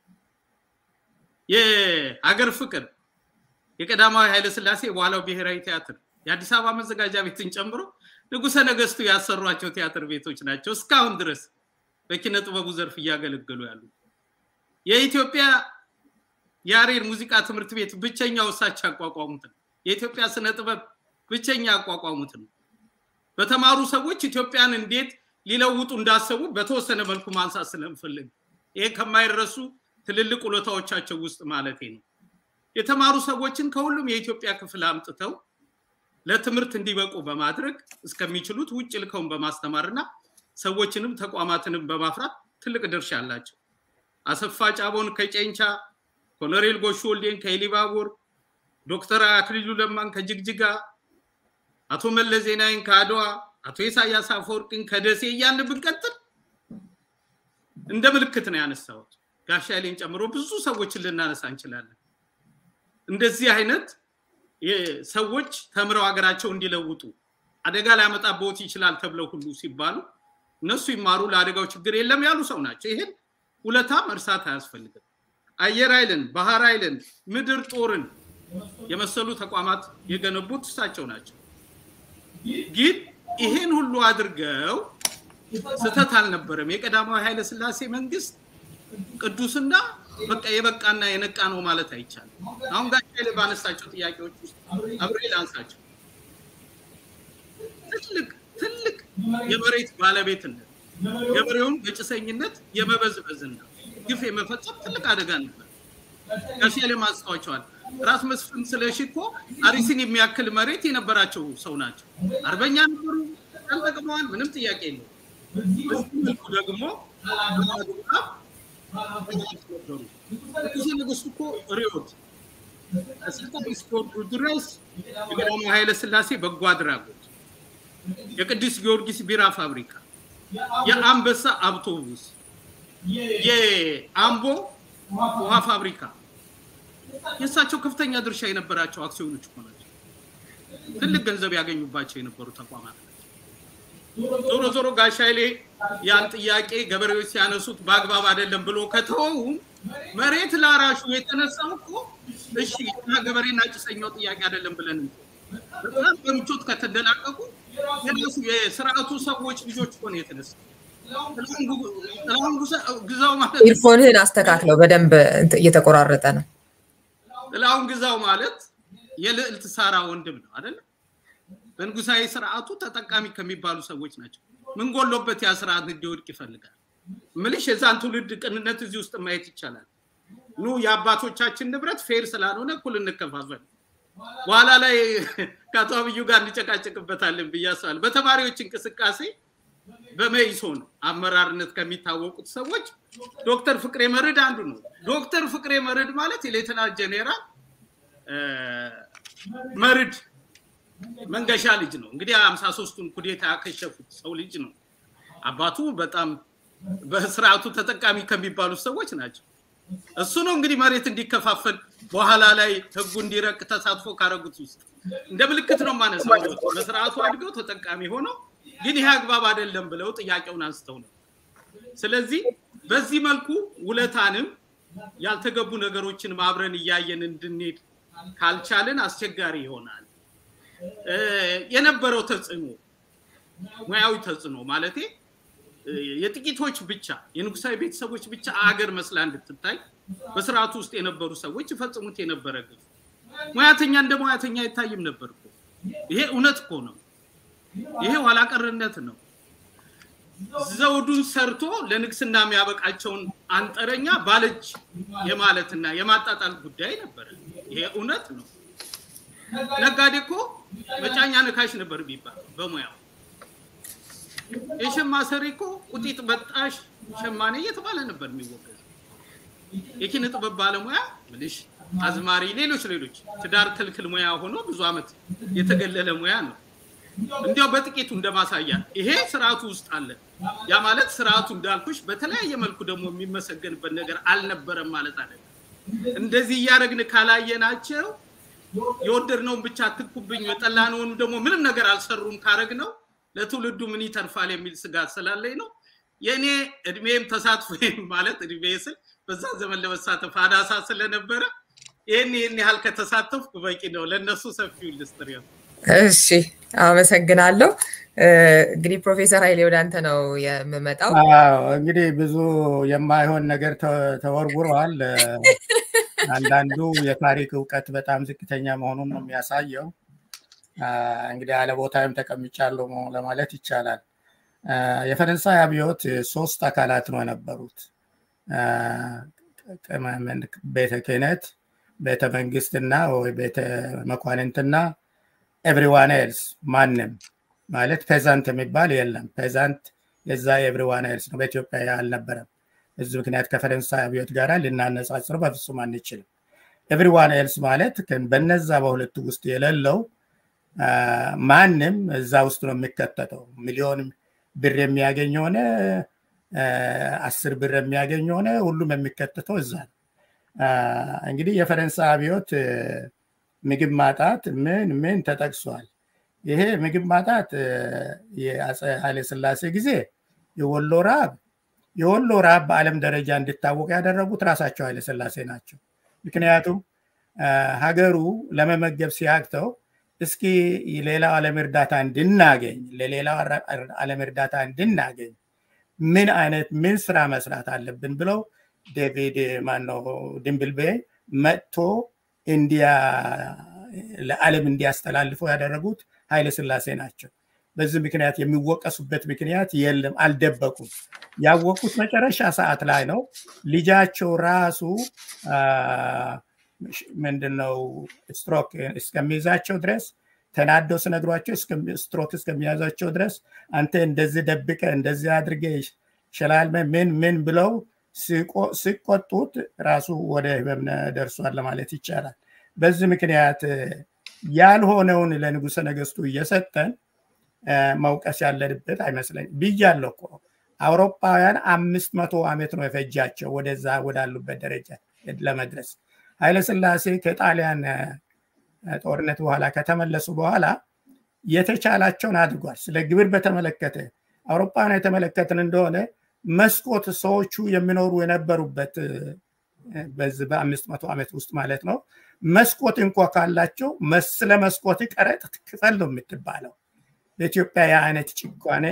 የሀገር ፍቅር የቀዳማዊ ኃይለስላሴ የበኋላው ብሔራዊ ቲያትር የአዲስ አበባ መዘጋጃ ቤትን ጨምሮ ንጉሰ ነገስቱ ያሰሯቸው ቲያትር ቤቶች ናቸው እስካሁን ድረስ በኪነ ጥበቡ ዘርፍ እያገለገሉ ያሉ። የኢትዮጵያ ያሬድ ሙዚቃ ትምህርት ቤት ብቸኛው እሳቸው ያቋቋሙት ነው። የኢትዮጵያ ስነ ጥበብ ብቸኛ ያቋቋሙት ነው። በተማሩ ሰዎች ኢትዮጵያን እንዴት ሊለውጡ እንዳሰቡ በተወሰነ መልኩ ማንሳት ስለምፈልግ ይሄ ከማይረሱ ትልልቅ ውለታዎቻቸው ውስጥ ማለቴ ነው። የተማሩ ሰዎችን ከሁሉም የኢትዮጵያ ክፍል አምጥተው ለትምህርት እንዲበቁ በማድረግ እስከሚችሉት ውጭ ልከውን በማስተማርና ሰዎችንም ተቋማትንም በማፍራት ትልቅ ድርሻ አላቸው። አሰፋ ጫቦን ከጨንቻ፣ ኮሎኔል ጎሹ ወልዴን ከኢሊባቡር፣ ዶክተር አክሊሉ ለማን ከጅግጅጋ፣ አቶ መለስ ዜናዊን ከአድዋ፣ አቶ ኢሳያስ አፈወርቂን ከደሴ እያልን ብንቀጥል እንደ ምልክት ነው ያነሳሁት። ጋሻ ኃይሌን ጨምሮ ብዙ ሰዎችን ልናነሳ እንችላለን። እንደዚህ አይነት ሰዎች ተምረው ሀገራቸው እንዲለውጡ አደጋ ሊያመጣበት ይችላል ተብለው ሁሉ ሲባሉ እነሱ ይማሩ ለአደጋው ችግር የለም ያሉ ሰው ናቸው። ይሄን ውለታ መርሳት አያስፈልግም። አየር ኃይልን፣ ባህር ኃይልን፣ ምድር ጦርን የመሰሉ ተቋማት የገነቡት እሳቸው ናቸው። ግን ይሄን ሁሉ አድርገው ስህተት አልነበረም። የቀዳማዊ ኃይለ ስላሴ መንግስት ቅዱስና በቃ የበቃና የነቃ ነው ማለት አይቻልም። አሁን ጋር ኃይሌ ባነሳቸው ጥያቄዎች ውስጥ አብሬ ላንሳቸው። ትልቅ ትልቅ የመሬት ባለቤትነት ገበሬውን በጭሰኝነት የመበዝበዝና ግፍ የመፈጸም ትልቅ አደጋ ነበር። ጋሽ ኃይሌ አንስተዋቸዋል። ራስ መስፍን ስለሺ እኮ አሪሲን የሚያክል መሬት የነበራቸው ሰው ናቸው። አርበኛ ነበሩ፣ ተጠቅመዋል። ምንም ጥያቄ የለው። በዚህ መልኩ ደግሞ ንጉሠ ነገሥቱ እኮ ርዮት ከስልጣን እስኪወርዱ ድረስ የቀዳማዊ ኃይለ ሥላሴ በጎ አድራጎት፣ የቅዱስ ጊዮርጊስ ቢራ ፋብሪካ፣ የአንበሳ አውቶቡስ፣ የአምቦ ውሃ ፋብሪካ የእሳቸው ከፍተኛ ድርሻ የነበራቸው አክሲዮኖች እኮ ናቸው። ትልቅ ገንዘብ ያገኙባቸው የነበሩ ተቋማት ናቸው። ዞሮ ዞሮ ጋሽ ኃይሌ ያን ጥያቄ ገበሬዎች ሲያነሱት በአግባብ አይደለም ብሎ ከተወው መሬት ላራሹ የተነሳው እኮ እሺ እና ገበሬና ጭሰኛው ጥያቄ አይደለም ብለን በጣም በምቾት ከተደላቀቁ የነሱ የስርዓቱ ሰዎች ልጆች እኮ ነው የተነሳው። ጥላሁን ግዛው ማለት ኢርፎንህን አስተካክለው፣ በደንብ እየተቆራረጠ ነው። ጥላሁን ግዛው ማለት የልዕልት ሳራ ወንድም ነው አይደለም? በንጉሳዊ ስርዓቱ ተጠቃሚ ከሚባሉ ሰዎች ናቸው። ምን ጎሎበት ያ ስርዓት እንዲወድቅ ይፈልጋል? ምልሽ የዛን ትውልድ ቅንነት እዚህ ውስጥ ማየት ይቻላል። ኑ የአባቶቻችን ንብረት ፌር ስላልሆነ እኩል እንከፋፈል። በኋላ ላይ ከአቶ አብዩ ጋር እንጨቃጨቅበታለን ብዬ አስባለሁ። በተማሪዎች እንቅስቃሴ በመኢሶን አመራርነት ከሚታወቁት ሰዎች ዶክተር ፍቅሬ መርድ አንዱ ነው። ዶክተር ፍቅሬ መርድ ማለት የሌተና ጄኔራል መርድ መንገሻ ልጅ ነው። እንግዲህ ሀምሳ ሶስቱን ኩዴታ ያከሸፉት ሰው ልጅ ነው። አባቱ በጣም በስርዓቱ ተጠቃሚ ከሚባሉት ሰዎች ናቸው። እሱ ነው እንግዲህ መሬት እንዲከፋፈል በኋላ ላይ ህጉ እንዲረቅ ተሳትፎ ካረጉት ውስጥ እንደ ምልክት ነው ማነሳው። በስርዓቱ አድገው ተጠቃሚ ሆነው ግን ይሄ አግባብ አይደለም ብለው ጥያቄውን አንስተው ነው። ስለዚህ በዚህ መልኩ ውለታንም ያልተገቡ ነገሮችን ማብረን እያየን እንድንሄድ ካልቻልን አስቸጋሪ ይሆናል። የነበረው ተጽዕኖ ሙያዊ ተጽዕኖ ማለቴ የጥቂቶች ብቻ የንጉሳዊ ቤተሰቦች ብቻ አገር መስላ እንድትታይ በስርዓቱ ውስጥ የነበሩ ሰዎች ይፈጽሙት የነበረ ግፍ ሙያተኛ እንደ ሙያተኛ አይታይም ነበር እኮ። ይሄ እውነት እኮ ነው። ይሄ ኋላቀርነት ነው። ዘውዱን ሰርቶ ለንግስና የሚያበቃቸውን አንጠረኛ ባለች የማለትና የማጣጣል ጉዳይ ነበረ። ይሄ እውነት ነው። ነጋዴ እኮ መጫኛ ነካሽ ነበር ቢባል በሙያው የሸማ ሰሪ እኮ ቁጢጥ በጣሽ ሸማኔ እየተባለ ነበር የሚወገዝ። የኪነ ጥበብ ባለሙያ ምልሽ አዝማሪ፣ ሌሎች ሌሎች ትዳር ክልክል ሙያ ሆኖ ብዙ ዓመት የተገለለ ሙያ ነው። እንዲያው በጥቂቱ እንደማሳያ ይሄ ስርዓቱ ውስጥ አለ። ያ ማለት ስርዓቱ እንዳልኩሽ በተለያየ መልኩ ደግሞ የሚመሰገንበት ነገር አልነበረም ማለት አለ። እንደዚህ እያደረግን ካላየናቸው የወደድነውን ብቻ አትኩብኝ፣ የጠላነውን ደግሞ ምንም ነገር አልሰሩም ካረግ ነው ለትውልዱ ምን ይተርፋል የሚል ስጋት ስላለኝ ነው። የእኔ እድሜም ተሳትፎ ማለት እድሜ ስል በዛ ዘመን ለመሳተፍ አናሳ ስለነበረ ይህን ይህን ያህል ከተሳተፍኩ በቂ ነው። ለእነሱ ሰፊው ልስጥር እሺ አመሰግናለሁ። እንግዲህ ፕሮፌሰር ኃይሌ ወደ አንተ ነው የምመጣው። እንግዲህ ብዙ የማይሆን ነገር ተወርውረዋል። አንዳንዱ የታሪክ እውቀት በጣም ዝቅተኛ መሆኑን ነው የሚያሳየው። እንግዲህ አለቦታይም ተቀምጫለሁ ለማለት ይቻላል። የፈረንሳይ አብዮት ሶስት አካላት ነው የነበሩት። ቤተ ክህነት፣ ቤተ መንግስትና ወይ ቤተ መኳንንትና ኤቭሪዋን ኤልስ ማንም ማለት ፔዛንት የሚባል የለም። ፔዛንት የዛ የኤቭሪዋን ኤልስ ነው። በኢትዮጵያ አልነበረም። በዚህ ምክንያት ከፈረንሳይ አብዮት ጋር ልናነጻጽረው በፍጹም አንችልም። ኤቭሪዋን ኤልስ ማለት በነዛ በሁለቱ ውስጥ የሌለው ማንም እዛ ውስጥ ነው የሚከተተው። ሚሊዮን ብር የሚያገኝ ሆነ አስር ብር የሚያገኝ ሆነ ሁሉም የሚከተተው እዛ ነው። እንግዲህ የፈረንሳይ አብዮት ምግብ ማጣት ምን ምን ተጠቅሷል። ይሄ ምግብ ማጣት የአፄ ኃይለስላሴ ጊዜ የወሎ ራብ የወሎ ራብ በዓለም ደረጃ እንዲታወቅ ያደረጉት ራሳቸው ኃይለስላሴ ናቸው። ምክንያቱም ሀገሩ ለመመገብ ሲያቅተው እስኪ ሌላው ዓለም እርዳታ እንድናገኝ ለሌላው ዓለም እርዳታ እንድናገኝ ምን አይነት ምን ስራ መስራት አለብን ብለው ዴቪድ ማነው ድንብልቤ መጥቶ እንዲያ ለዓለም እንዲያስተላልፉ ያደረጉት ኃይለ ስላሴ ናቸው። በዚህ ምክንያት የሚወቀሱበት ምክንያት የለም፣ አልደበቁም። ያወቁት መጨረሻ ሰዓት ላይ ነው። ልጃቸው ራሱ ምንድነው ስትሮክ እስከሚይዛቸው ድረስ ተናደው ስነግሯቸው ስትሮክ እስከሚያዛቸው ድረስ አንተ እንደዚህ ደብቀ እንደዚህ አድርገ ይችላል ምን ምን ብለው ሲቆጡት ራሱ ወደ ህመም ደርሷል ለማለት ይቻላል። በዚህ ምክንያት ያልሆነውን ለንጉሰ ነገስቱ እየሰጠን መውቀስ ያለንበት አይመስለኝ ብያለሁ እኮ አውሮፓውያን አምስት መቶ ዓመት ነው የፈጃቸው ወደዛ ወዳሉበት ደረጃ ለመድረስ ኃይለስላሴ ከጣሊያን ጦርነት በኋላ ከተመለሱ በኋላ የተቻላቸውን አድርጓል። ስለ ግብር በተመለከተ አውሮፓውያን የተመለከትን እንደሆነ መስኮት ሰዎቹ የሚኖሩ የነበሩበት በዚህ በአምስት መቶ ዓመት ውስጥ ማለት ነው። መስኮት እንኳ ካላቸው ስለ መስኮት ቀረጥ ክፈል ነው የምትባለው። በኢትዮጵያ የአይነት ጭቋኔ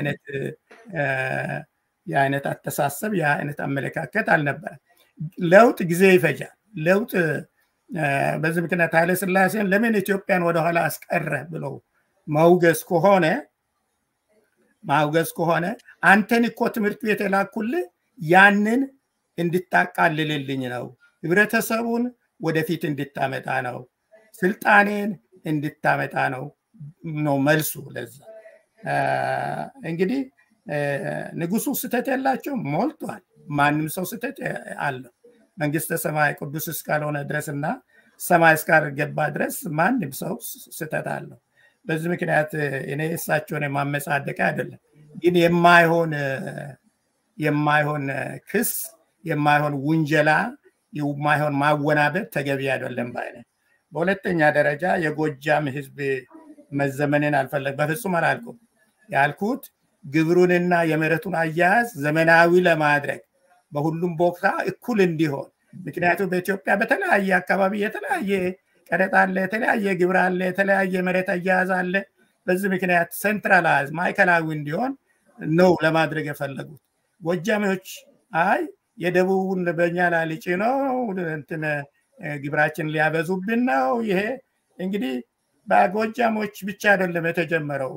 የአይነት አስተሳሰብ የአይነት አመለካከት አልነበረም። ለውጥ ጊዜ ይፈጃል። ለውጥ በዚህ ምክንያት ኃይለ ስላሴን ለምን ኢትዮጵያን ወደኋላ አስቀረ ብለው መውገዝ ከሆነ ማውገዝ ከሆነ አንተን እኮ ትምህርት ቤት የላኩልህ ያንን እንድታቃልልልኝ ነው፣ ህብረተሰቡን ወደፊት እንድታመጣ ነው፣ ስልጣኔን እንድታመጣ ነው ነው መልሱ። ለዛ እንግዲህ ንጉሱ ስተት የላቸው ሞልቷል። ማንም ሰው ስተት አለው። መንግስተ ሰማይ ቅዱስ እስካልሆነ ድረስ እና ሰማይ እስካልገባ ድረስ ማንም ሰው ስተት አለው። በዚህ ምክንያት እኔ እሳቸውን የማመጻደቅ አይደለም፣ ግን የማይሆን የማይሆን ክስ የማይሆን ውንጀላ የማይሆን ማወናበድ ተገቢ አይደለም ባይነ በሁለተኛ ደረጃ የጎጃም ህዝብ መዘመንን አልፈለግ በፍጹም አላልኩም። ያልኩት ግብሩንና የመሬቱን አያያዝ ዘመናዊ ለማድረግ በሁሉም ቦታ እኩል እንዲሆን ምክንያቱም በኢትዮጵያ በተለያየ አካባቢ የተለያየ ቀረጥ አለ፣ የተለያየ ግብር አለ፣ የተለያየ መሬት አያያዝ አለ። በዚህ ምክንያት ሴንትራላይዝ ማዕከላዊ እንዲሆን ነው ለማድረግ የፈለጉት። ጎጃሚዎች አይ የደቡቡን በኛ ላይ ልጭ ነው እንትን ግብራችን ሊያበዙብን ነው። ይሄ እንግዲህ በጎጃሞች ብቻ አይደለም የተጀመረው።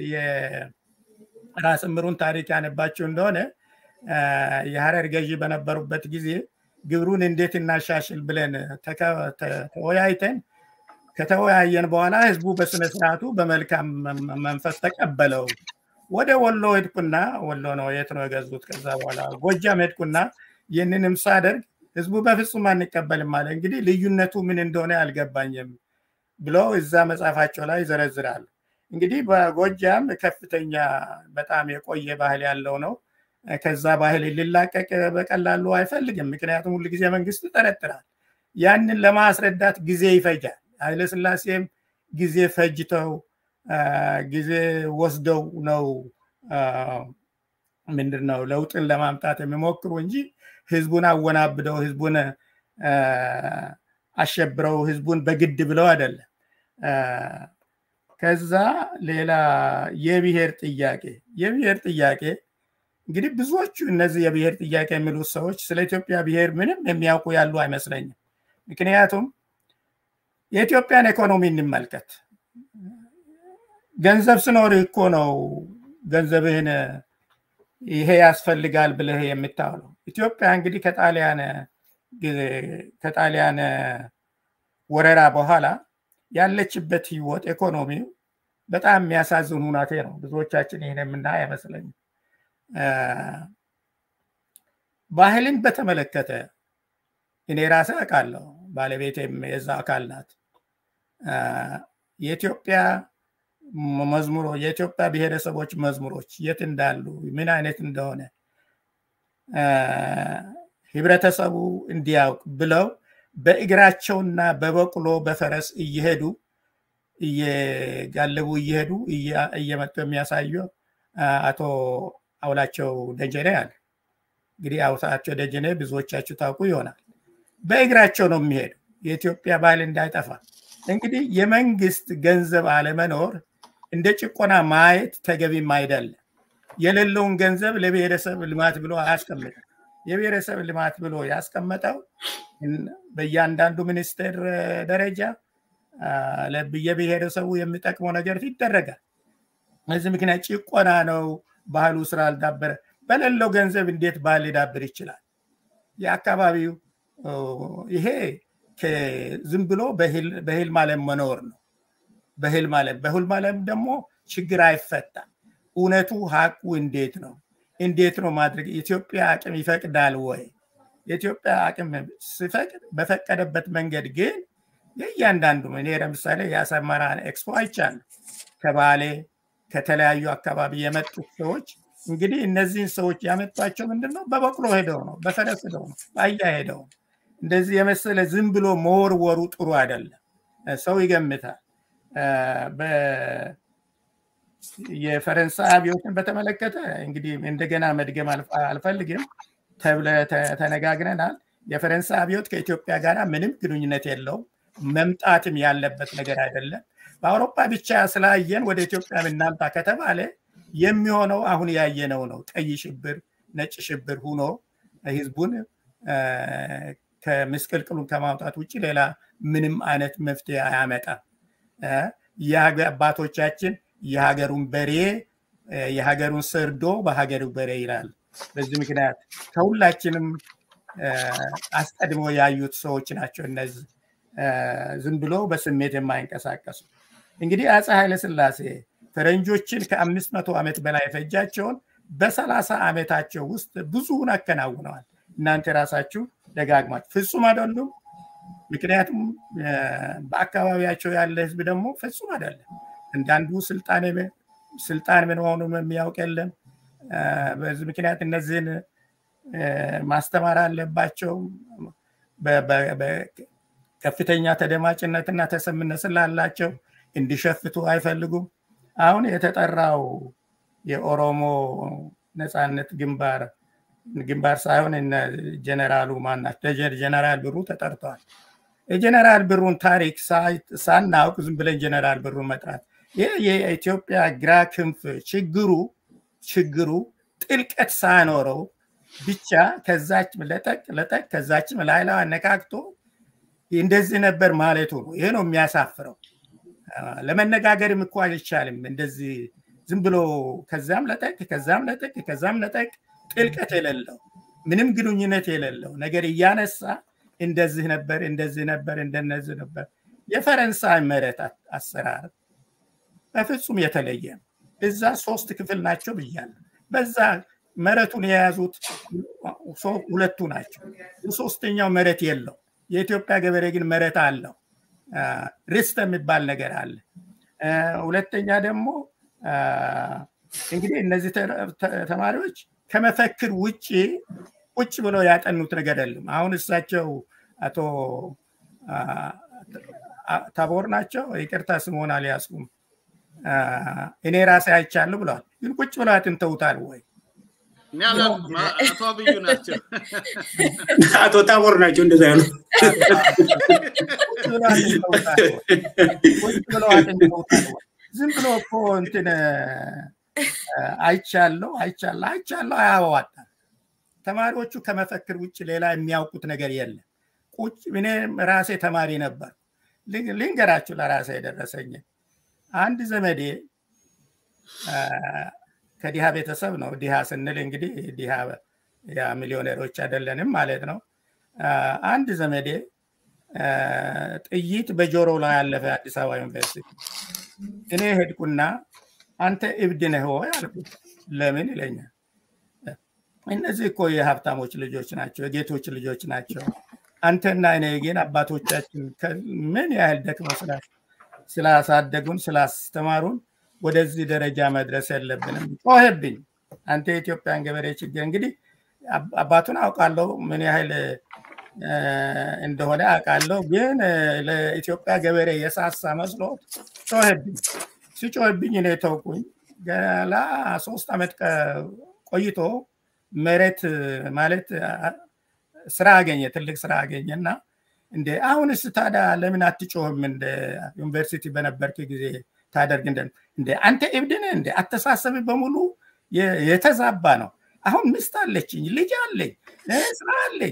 የራስ ምሩን ታሪክ ያነባቸው እንደሆነ የሀረር ገዢ በነበሩበት ጊዜ ግብሩን እንዴት እናሻሽል ብለን ተወያይተን ከተወያየን በኋላ ህዝቡ በስነ ስርዓቱ በመልካም መንፈስ ተቀበለው። ወደ ወሎ ሄድኩና ወሎ ነው የት ነው የገዙት። ከዛ በኋላ ጎጃም ሄድኩና ይህንንም ሳደርግ ህዝቡ በፍጹም አንቀበልም አለ። እንግዲህ ልዩነቱ ምን እንደሆነ አልገባኝም ብለው እዛ መጽሐፋቸው ላይ ይዘረዝራሉ። እንግዲህ በጎጃም ከፍተኛ በጣም የቆየ ባህል ያለው ነው። ከዛ ባህል ሊላቀቅ በቀላሉ አይፈልግም። ምክንያቱም ሁሉ ጊዜ መንግስት ይጠረጥራል። ያንን ለማስረዳት ጊዜ ይፈጃል። ኃይለስላሴም ጊዜ ፈጅተው ጊዜ ወስደው ነው ምንድን ነው ለውጥን ለማምጣት የሚሞክሩ እንጂ ህዝቡን አወናብደው ህዝቡን አሸብረው ህዝቡን በግድ ብለው አይደለም። ከዛ ሌላ የብሔር ጥያቄ የብሔር ጥያቄ እንግዲህ ብዙዎቹ እነዚህ የብሔር ጥያቄ የሚሉት ሰዎች ስለ ኢትዮጵያ ብሔር ምንም የሚያውቁ ያሉ አይመስለኝም። ምክንያቱም የኢትዮጵያን ኢኮኖሚ እንመልከት። ገንዘብ ስኖር እኮ ነው ገንዘብህን ይሄ ያስፈልጋል ብለህ የምታውለው። ኢትዮጵያ እንግዲህ ከጣሊያን ከጣሊያን ወረራ በኋላ ያለችበት ህይወት ኢኮኖሚው በጣም የሚያሳዝን ሁናቴ ነው። ብዙዎቻችን ይህን የምናይ አይመስለኝም። ባህልን በተመለከተ እኔ ራሴ አውቃለሁ፣ ባለቤቴም የዛ አካል ናት። የኢትዮጵያ መዝሙሮች የኢትዮጵያ ብሔረሰቦች መዝሙሮች የት እንዳሉ ምን አይነት እንደሆነ ህብረተሰቡ እንዲያውቅ ብለው በእግራቸውና በበቅሎ በፈረስ እየሄዱ እየጋለቡ እየሄዱ እየመጡ የሚያሳዩ አቶ አውላቸው ደጀኔ አለ። እንግዲህ አውላቸው ደጀኔ ብዙዎቻችሁ ታውቁ ይሆናል። በእግራቸው ነው የሚሄዱ የኢትዮጵያ ባህል እንዳይጠፋ። እንግዲህ የመንግስት ገንዘብ አለመኖር እንደ ጭቆና ማየት ተገቢም አይደለም። የሌለውን ገንዘብ ለብሔረሰብ ልማት ብሎ አያስቀምጥም። የብሔረሰብ ልማት ብሎ ያስቀመጠው በእያንዳንዱ ሚኒስቴር ደረጃ የብሔረሰቡ የሚጠቅመው ነገር ይደረጋል። በዚህ ምክንያት ጭቆና ነው። ባህሉ ስላልዳበረ በሌለው ገንዘብ እንዴት ባህል ሊዳብር ይችላል? የአካባቢው ይሄ ዝም ብሎ በህልም ዓለም መኖር ነው። በህልም ዓለም በህልም ዓለም ደግሞ ችግር አይፈታም። እውነቱ ሀቁ እንዴት ነው? እንዴት ነው ማድረግ? የኢትዮጵያ አቅም ይፈቅዳል ወይ? የኢትዮጵያ አቅም ሲፈቅድ በፈቀደበት መንገድ ግን የእያንዳንዱ እኔ ለምሳሌ የአሰመራ ኤክስፖ አይቻለሁ። ከባሌ ከተለያዩ አካባቢ የመጡት ሰዎች እንግዲህ እነዚህን ሰዎች ያመጧቸው ምንድን ነው? በበቅሎ ሄደው ነው፣ በፈረስ ሄደው ነው፣ በአህያ ሄደው ነው። እንደዚህ የመሰለ ዝም ብሎ መወርወሩ ጥሩ አይደለም። ሰው ይገምታል። የፈረንሳይ አብዮትን በተመለከተ እንግዲህ እንደገና መድገም አልፈልግም ተብለ ተነጋግረናል። የፈረንሳይ አብዮት ከኢትዮጵያ ጋር ምንም ግንኙነት የለውም። መምጣትም ያለበት ነገር አይደለም። በአውሮፓ ብቻ ስላየን ወደ ኢትዮጵያ ብናምጣ ከተባለ የሚሆነው አሁን ያየነው ነው። ቀይ ሽብር፣ ነጭ ሽብር ሁኖ ህዝቡን ከምስቅልቅሉን ከማውጣት ውጭ ሌላ ምንም አይነት መፍትሄ አያመጣም። አባቶቻችን የሀገሩን በሬ የሀገሩን ሰርዶ በሀገሩ በሬ ይላል። በዚህ ምክንያት ከሁላችንም አስቀድሞ ያዩት ሰዎች ናቸው እነዚህ ዝም ብሎ በስሜት የማይንቀሳቀሱ። እንግዲህ አፄ ኃይለስላሴ ፈረንጆችን ከአምስት መቶ ዓመት በላይ የፈጃቸውን በሰላሳ ዓመታቸው ውስጥ ብዙውን አከናውነዋል። እናንተ ራሳችሁ ደጋግማችሁ ፍጹም አይደሉም። ምክንያቱም በአካባቢያቸው ያለ ህዝብ ደግሞ ፍጹም አይደለም። እንዳንዱ ስልጣን ምን መሆኑን የሚያውቅ የለም። በዚህ ምክንያት እነዚህን ማስተማር አለባቸው። ከፍተኛ ተደማጭነትና ተሰምነት ስላላቸው እንዲሸፍቱ አይፈልጉም። አሁን የተጠራው የኦሮሞ ነፃነት ግንባር ግንባር ሳይሆን ጀነራሉ ማናቸው ጀነራል ብሩ ተጠርተዋል። የጀነራል ብሩን ታሪክ ሳናውቅ ዝም ብለን ጀነራል ብሩን መጥራት ይህ የኢትዮጵያ ግራ ክንፍ ችግሩ ችግሩ ጥልቀት ሳኖረው ብቻ ከዛች ለጠቅ ለጠቅ ከዛችም ላይላ አነካክቶ እንደዚህ ነበር ማለቱ ነው። ይሄ ነው የሚያሳፍረው። ለመነጋገርም እኮ አይቻልም። እንደዚህ ዝም ብሎ ከዛም ለጠቅ ከዛም ለጠቅ ከዛም ለጠቅ ጥልቀት የሌለው ምንም ግንኙነት የሌለው ነገር እያነሳ እንደዚህ ነበር እንደዚህ ነበር እንደነዚህ ነበር። የፈረንሳይ መሬት አሰራር በፍጹም የተለየ ነው። እዛ ሶስት ክፍል ናቸው ብያለሁ። በዛ መሬቱን የያዙት ሁለቱ ናቸው። ሶስተኛው መሬት የለው። የኢትዮጵያ ገበሬ ግን መሬት አለው። ርስት የሚባል ነገር አለ። ሁለተኛ ደግሞ እንግዲህ እነዚህ ተማሪዎች ከመፈክር ውጭ ቁጭ ብለው ያጠኑት ነገር የለም። አሁን እሳቸው አቶ ታቦር ናቸው፣ ይቅርታ ስምሆን አልያዝኩም። እኔ ራሴ አይቻለሁ ብለዋል። ግን ቁጭ ብለው አጥንተውታል ወይ? አቶ አብዩ ናቸው። አቶ ታቦር ናቸው እንደዛ ያሉ ቁጭ ብለው አጥንተውታል ወይ? ዝም ብሎ እኮ እንትን አይቻለሁ አይቻለሁ አይቻለሁ አያዋጣም። ተማሪዎቹ ከመፈክር ውጭ ሌላ የሚያውቁት ነገር የለም። ቁጭ እኔ ራሴ ተማሪ ነበር። ልንገራችሁ ለራሴ የደረሰኝ አንድ ዘመዴ ከዲሃ ቤተሰብ ነው። ዲሃ ስንል እንግዲህ ዲሃ ያ ሚሊዮኔሮች አይደለንም ማለት ነው። አንድ ዘመዴ ጥይት በጆሮ ላይ ያለፈ አዲስ አበባ ዩኒቨርሲቲ። እኔ ሄድኩና አንተ እብድ ነህ ወይ አልኩት። ለምን ይለኛል። እነዚህ እኮ የሀብታሞች ልጆች ናቸው፣ የጌቶች ልጆች ናቸው። አንተና እኔ ግን አባቶቻችን ምን ያህል ደክመው ስላሳደጉን ስላስተማሩን ወደዚህ ደረጃ መድረስ የለብንም። ጮኸብኝ። አንተ የኢትዮጵያን ገበሬ ችግር እንግዲህ አባቱን አውቃለሁ ምን ያህል እንደሆነ አውቃለሁ። ግን ለኢትዮጵያ ገበሬ የሳሳ መስሎት ጮኸብኝ። ሲጮህብኝ እኔ ተውኩኝ። ገላ ሶስት ዓመት ቆይቶ መሬት ማለት ስራ አገኘ፣ ትልቅ ስራ አገኘ እና እንደ አሁንስ ታዲያ ለምን አትጮህም? እንደ ዩኒቨርሲቲ በነበርክ ጊዜ ታደርግ እንደ አንተ እብድ ነህ እንደ አተሳሰብ በሙሉ የተዛባ ነው። አሁን ሚስት አለችኝ፣ ልጅ አለኝ፣ ስራ አለኝ።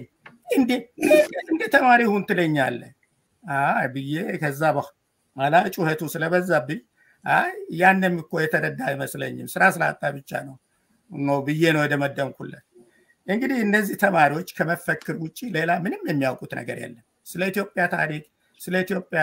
እንደ ተማሪ ሁን ትለኛለህ ብዬ ከዛ በኋላ ጩኸቱ ስለበዛብኝ አይ ያንም እኮ የተረዳ አይመስለኝም ስራ ስላጣ ብቻ ነው ነው ብዬ ነው የደመደምኩለት። እንግዲህ እነዚህ ተማሪዎች ከመፈክር ውጭ ሌላ ምንም የሚያውቁት ነገር የለም። ስለ ኢትዮጵያ ታሪክ፣ ስለ ኢትዮጵያ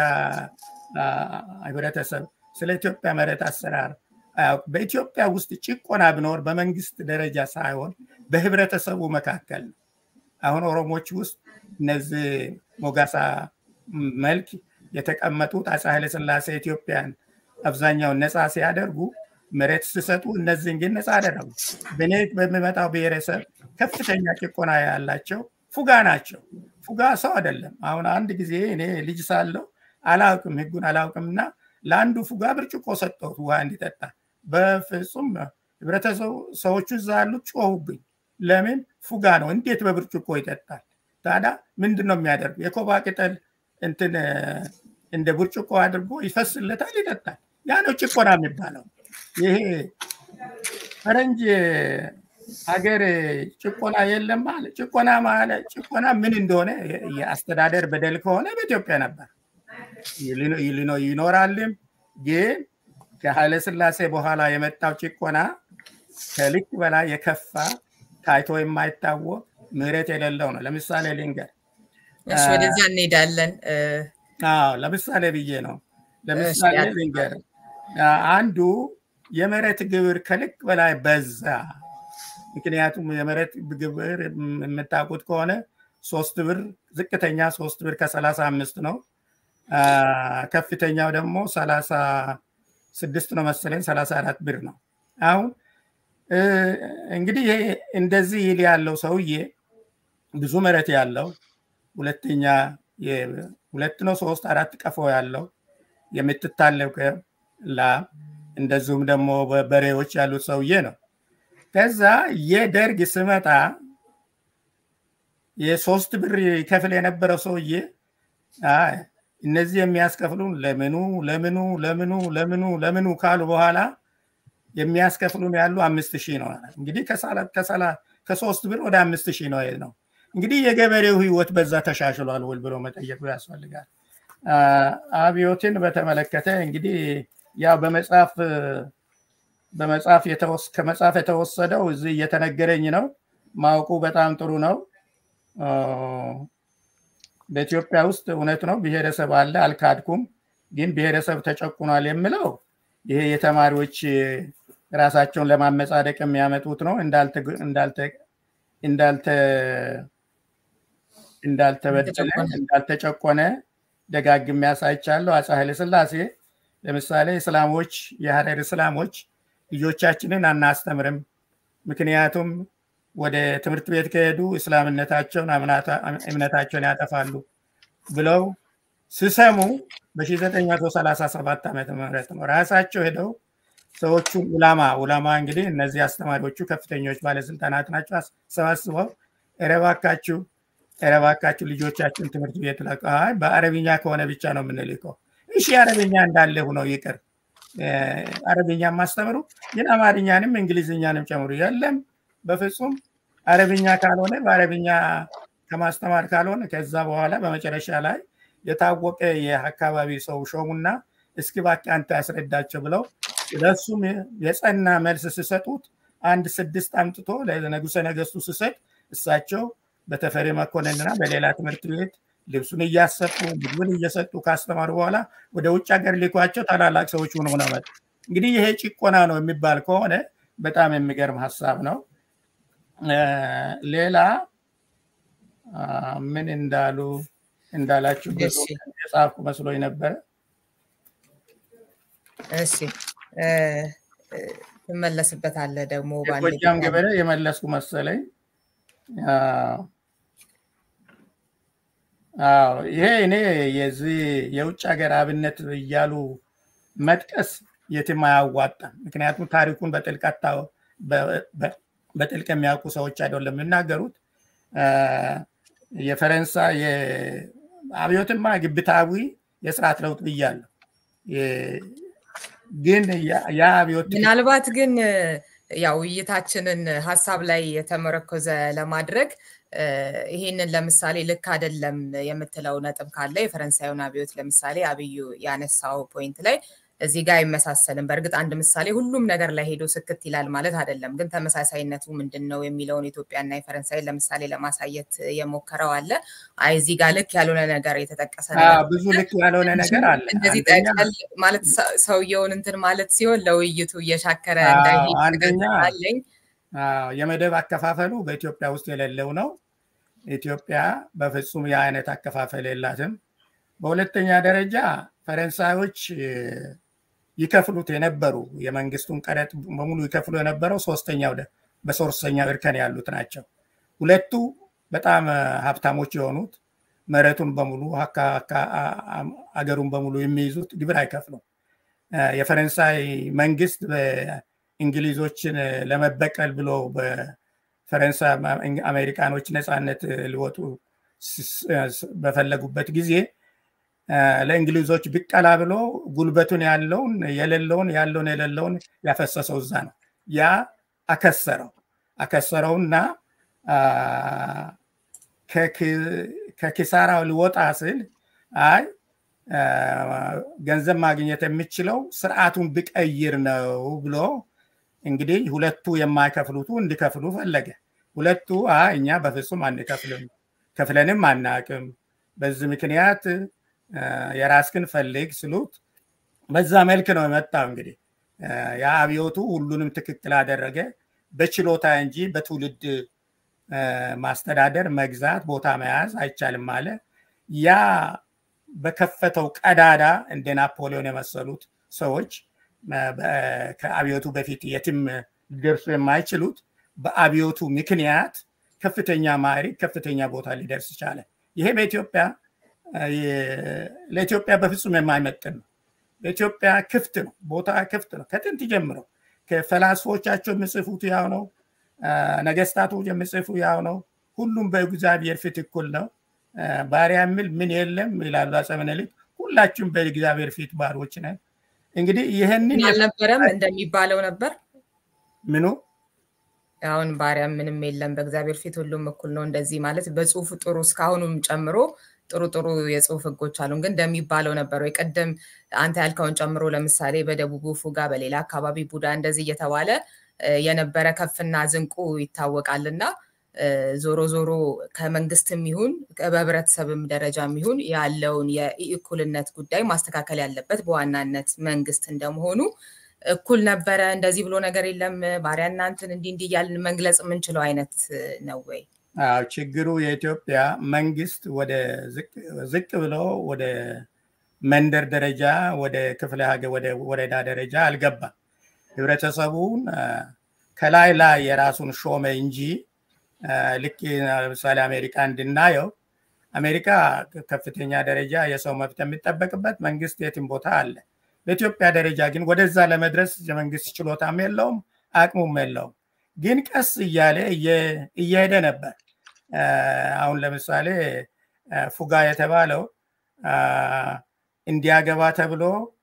ህብረተሰብ፣ ስለ ኢትዮጵያ መሬት አሰራር በኢትዮጵያ ውስጥ ጭቆና ቢኖር በመንግስት ደረጃ ሳይሆን በህብረተሰቡ መካከል ነው። አሁን ኦሮሞች ውስጥ እነዚህ ሞጋሳ መልክ የተቀመጡት አፄ ኃይለስላሴ ኢትዮጵያን አብዛኛውን ነፃ ሲያደርጉ መሬት ሲሰጡ እነዚህን ግን ነፃ አደረጉ። በእኔ በሚመጣው ብሔረሰብ ከፍተኛ ጭቆና ያላቸው ፉጋ ናቸው። ፉጋ ሰው አይደለም። አሁን አንድ ጊዜ እኔ ልጅ ሳለው አላውቅም፣ ህጉን አላውቅም እና ለአንዱ ፉጋ ብርጭቆ ሰጠሁት ውሃ እንዲጠጣ። በፍጹም ህብረተሰቡ ሰዎቹ እዛ ያሉት ጮሁብኝ። ለምን ፉጋ ነው፣ እንዴት በብርጭቆ ይጠጣል? ታዲያ ምንድን ነው የሚያደርጉ? የኮባ ቅጠል እንትን እንደ ብርጭቆ አድርጎ ይፈስለታል፣ ይጠጣል። ያ ነው ጭቆና የሚባለው። ይሄ ፈረንጅ ሀገር ጭቆና የለም አለ። ጭቆና ማለት ጭቆና ምን እንደሆነ የአስተዳደር በደል ከሆነ በኢትዮጵያ ነበር ይኖራልም። ግን ከኃይለ ስላሴ በኋላ የመጣው ጭቆና ከልክ በላይ የከፋ ታይቶ የማይታወቅ ምህረት የሌለው ነው። ለምሳሌ ልንገር፣ ወደዛ እንሄዳለን። ለምሳሌ ብዬ ነው። ለምሳሌ ልንገር፣ አንዱ የመሬት ግብር ከልክ በላይ በዛ። ምክንያቱም የመሬት ግብር የምታውቁት ከሆነ ሶስት ብር ዝቅተኛ ሶስት ብር ከሰላሳ አምስት ነው። ከፍተኛው ደግሞ ሰላሳ ስድስት ነው መሰለኝ ሰላሳ አራት ብር ነው። አሁን እንግዲህ እንደዚህ ይል ያለው ሰውዬ ብዙ መሬት ያለው ሁለተኛ ሁለት ነው ሶስት አራት ቀፎ ያለው የምትታለብ ላም እንደዚሁም ደግሞ በሬዎች ያሉት ሰውዬ ነው። ከዛ የደርግ ስመጣ የሶስት ብር ከፍል የነበረው ሰውዬ እነዚህ የሚያስከፍሉን ለምኑ ለምኑ ለምኑ ለምኑ ለምኑ ካሉ በኋላ የሚያስከፍሉን ያሉ አምስት ሺህ ነው። እንግዲህ ከሶስት ብር ወደ አምስት ሺህ ነው ነው። እንግዲህ የገበሬው ህይወት በዛ ተሻሽሏል ወይ ብሎ መጠየቁ ያስፈልጋል። አብዮትን በተመለከተ እንግዲህ ያው በመጽሐፍ በመጽሐፍ ከመጽሐፍ የተወሰደው እዚህ እየተነገረኝ ነው። ማወቁ በጣም ጥሩ ነው። በኢትዮጵያ ውስጥ እውነት ነው ብሔረሰብ አለ፣ አልካድኩም። ግን ብሔረሰብ ተጨቁኗል የምለው ይሄ የተማሪዎች ራሳቸውን ለማመጻደቅ የሚያመጡት ነው። እንዳልተበደለ እንዳልተጨቆነ ደጋግሜ ያሳይቻለሁ። አፄ ኃይለሥላሴ ለምሳሌ እስላሞች የሀረር እስላሞች ልጆቻችንን አናስተምርም፣ ምክንያቱም ወደ ትምህርት ቤት ከሄዱ እስላምነታቸውን እምነታቸውን ያጠፋሉ ብለው ሲሰሙ በ1937 ዓመተ ምህረት ነው ራሳቸው ሄደው ሰዎቹን ኡላማ ኡላማ እንግዲህ እነዚህ አስተማሪዎቹ ከፍተኞች ባለስልጣናት ናቸው። ሰባስበው እረባካችሁ እረባካችሁ ልጆቻችን ትምህርት ቤት ለቀ በአረብኛ ከሆነ ብቻ ነው የምንልከው። እሺ አረብኛ እንዳለ ሁነው ይቅር አረብኛ ማስተምሩ ግን አማርኛንም እንግሊዝኛንም ጨምሩ። የለም በፍጹም አረብኛ ካልሆነ በአረብኛ ከማስተማር ካልሆነ ከዛ በኋላ በመጨረሻ ላይ የታወቀ የአካባቢ ሰው ሾሙና እስኪ እባክህ አንተ ያስረዳቸው ብለው ለሱም የጸና መልስ ሲሰጡት አንድ ስድስት አምጥቶ ለንጉሰ ነገስቱ ሲሰጥ እሳቸው በተፈሪ መኮንንና በሌላ ትምህርት ቤት ልብሱን እያሰጡ ምግቡን እየሰጡ ካስተማሩ በኋላ ወደ ውጭ ሀገር ሊኳቸው ታላላቅ ሰዎች ሆኖ ነው መጡ። እንግዲህ ይሄ ጭቆና ነው የሚባል ከሆነ በጣም የሚገርም ሀሳብ ነው። ሌላ ምን እንዳሉ እንዳላችሁ የጻፍኩ መስሎኝ ነበረ። እሺ ትመለስበታለህ ደግሞ ጎጃም ገበሬ የመለስኩ መሰለኝ። ይሄ እኔ የዚህ የውጭ ሀገር አብነት እያሉ መጥቀስ የትም አያዋጣም። ምክንያቱም ታሪኩን በጥልቀት በጥልቅ የሚያውቁ ሰዎች አይደለም የሚናገሩት። የፈረንሳይ አብዮትማ ግብታዊ የስርዓት ለውጥ ብያለሁ። ግን ያ አብዮት ምናልባት ግን ያው ውይይታችንን ሀሳብ ላይ የተመረኮዘ ለማድረግ ይሄንን ለምሳሌ ልክ አይደለም የምትለው ነጥብ ካለ የፈረንሳዩን አብዮት ለምሳሌ አብዩ ያነሳው ፖይንት ላይ እዚህ ጋር አይመሳሰልም። በእርግጥ አንድ ምሳሌ ሁሉም ነገር ላይ ሄዶ ስክት ይላል ማለት አይደለም። ግን ተመሳሳይነቱ ምንድን ነው የሚለውን ኢትዮጵያና የፈረንሳይ ለምሳሌ ለማሳየት የሞከረው አለ። አይ እዚህ ጋር ልክ ያልሆነ ነገር የተጠቀሰ ብዙ ልክ ያልሆነ ነገር አለ። እንደዚህ ጠቅል ማለት ሰውየውን እንትን ማለት ሲሆን ለውይይቱ እየሻከረ እንዳይሄድ የመደብ አከፋፈሉ በኢትዮጵያ ውስጥ የሌለው ነው። ኢትዮጵያ በፍጹም የአይነት አከፋፈል የላትም። በሁለተኛ ደረጃ ፈረንሳዮች ይከፍሉት የነበሩ የመንግስቱን ቀረጥ በሙሉ ይከፍሉ የነበረው ሶስተኛው በሶስተኛው እርከን ያሉት ናቸው። ሁለቱ በጣም ሀብታሞች የሆኑት መሬቱን በሙሉ አገሩን በሙሉ የሚይዙት ግብር አይከፍሉም። የፈረንሳይ መንግስት በእንግሊዞችን ለመበቀል ብሎ በፈረንሳይ አሜሪካኖች ነፃነት ሊወጡ በፈለጉበት ጊዜ ለእንግሊዞች ቢቀላ ብሎ ጉልበቱን ያለውን የሌለውን ያለውን የሌለውን ያፈሰሰው እዛ ነው። ያ አከሰረው አከሰረውና ከኪሳራው ሊወጣ ስል አይ ገንዘብ ማግኘት የሚችለው ስርዓቱን ብቀይር ነው ብሎ እንግዲህ ሁለቱ የማይከፍሉቱ እንዲከፍሉ ፈለገ። ሁለቱ እኛ በፍጹም አንከፍልም፣ ከፍለንም አናቅም። በዚህ ምክንያት የራስክን ፈልግ ስሉት በዛ መልክ ነው የመጣው። እንግዲህ የአብዮቱ ሁሉንም ትክክል አደረገ። በችሎታ እንጂ በትውልድ ማስተዳደር፣ መግዛት፣ ቦታ መያዝ አይቻልም አለ። ያ በከፈተው ቀዳዳ እንደ ናፖሊዮን የመሰሉት ሰዎች ከአብዮቱ በፊት የትም ሊደርሱ የማይችሉት በአብዮቱ ምክንያት ከፍተኛ ማዕረግ፣ ከፍተኛ ቦታ ሊደርስ ቻለ። ይሄ በኢትዮጵያ ለኢትዮጵያ በፍጹም የማይመጥን ነው። በኢትዮጵያ ክፍት ነው፣ ቦታ ክፍት ነው። ከጥንት ጀምረው ከፈላስፎቻቸው የሚጽፉት ያው ነው። ነገስታቱ የሚጽፉ ያው ነው። ሁሉም በእግዚአብሔር ፊት እኩል ነው። ባሪያ የሚል ምን የለም ይላሉ አፄ ምኒልክ። ሁላችሁም በእግዚአብሔር ፊት ባሮች ነን። እንግዲህ ይህንን አልነበረም እንደሚባለው ነበር። ምኑ አሁን ባሪያ ምንም የለም በእግዚአብሔር ፊት ሁሉም እኩል ነው። እንደዚህ ማለት በጽሁፍ ጥሩ እስካሁኑም ጨምሮ ጥሩ ጥሩ የጽሁፍ ህጎች አሉን። ግን እንደሚባለው ነበር ወይ ቅድም አንተ ያልከውን ጨምሮ ለምሳሌ በደቡቡ ፉጋ፣ በሌላ አካባቢ ቡዳ እንደዚህ እየተባለ የነበረ ከፍና ዝንቁ ይታወቃል እና ዞሮ ዞሮ ከመንግስትም ይሁን በህብረተሰብም ደረጃም ይሁን ያለውን የእኩልነት ጉዳይ ማስተካከል ያለበት በዋናነት መንግስት እንደመሆኑ እኩል ነበረ፣ እንደዚህ ብሎ ነገር የለም፣ ባሪያ እናንትን እንዲህ እንዲህ እያልን መግለጽ የምንችለው አይነት ነው ወይ? አዎ ችግሩ የኢትዮጵያ መንግስት ወደ ዝቅ ብሎ ወደ መንደር ደረጃ ወደ ክፍለ ሀገር ወደ ወረዳ ደረጃ አልገባም። ህብረተሰቡን ከላይ ላይ የራሱን ሾመ እንጂ ልክ ለምሳሌ አሜሪካ እንድናየው አሜሪካ ከፍተኛ ደረጃ የሰው መብት የሚጠበቅበት መንግስት የትም ቦታ አለ። በኢትዮጵያ ደረጃ ግን ወደዛ ለመድረስ የመንግስት ችሎታም የለውም አቅሙም የለውም። ግን ቀስ እያለ እየሄደ ነበር። አሁን ለምሳሌ ፉጋ የተባለው እንዲያገባ ተብሎ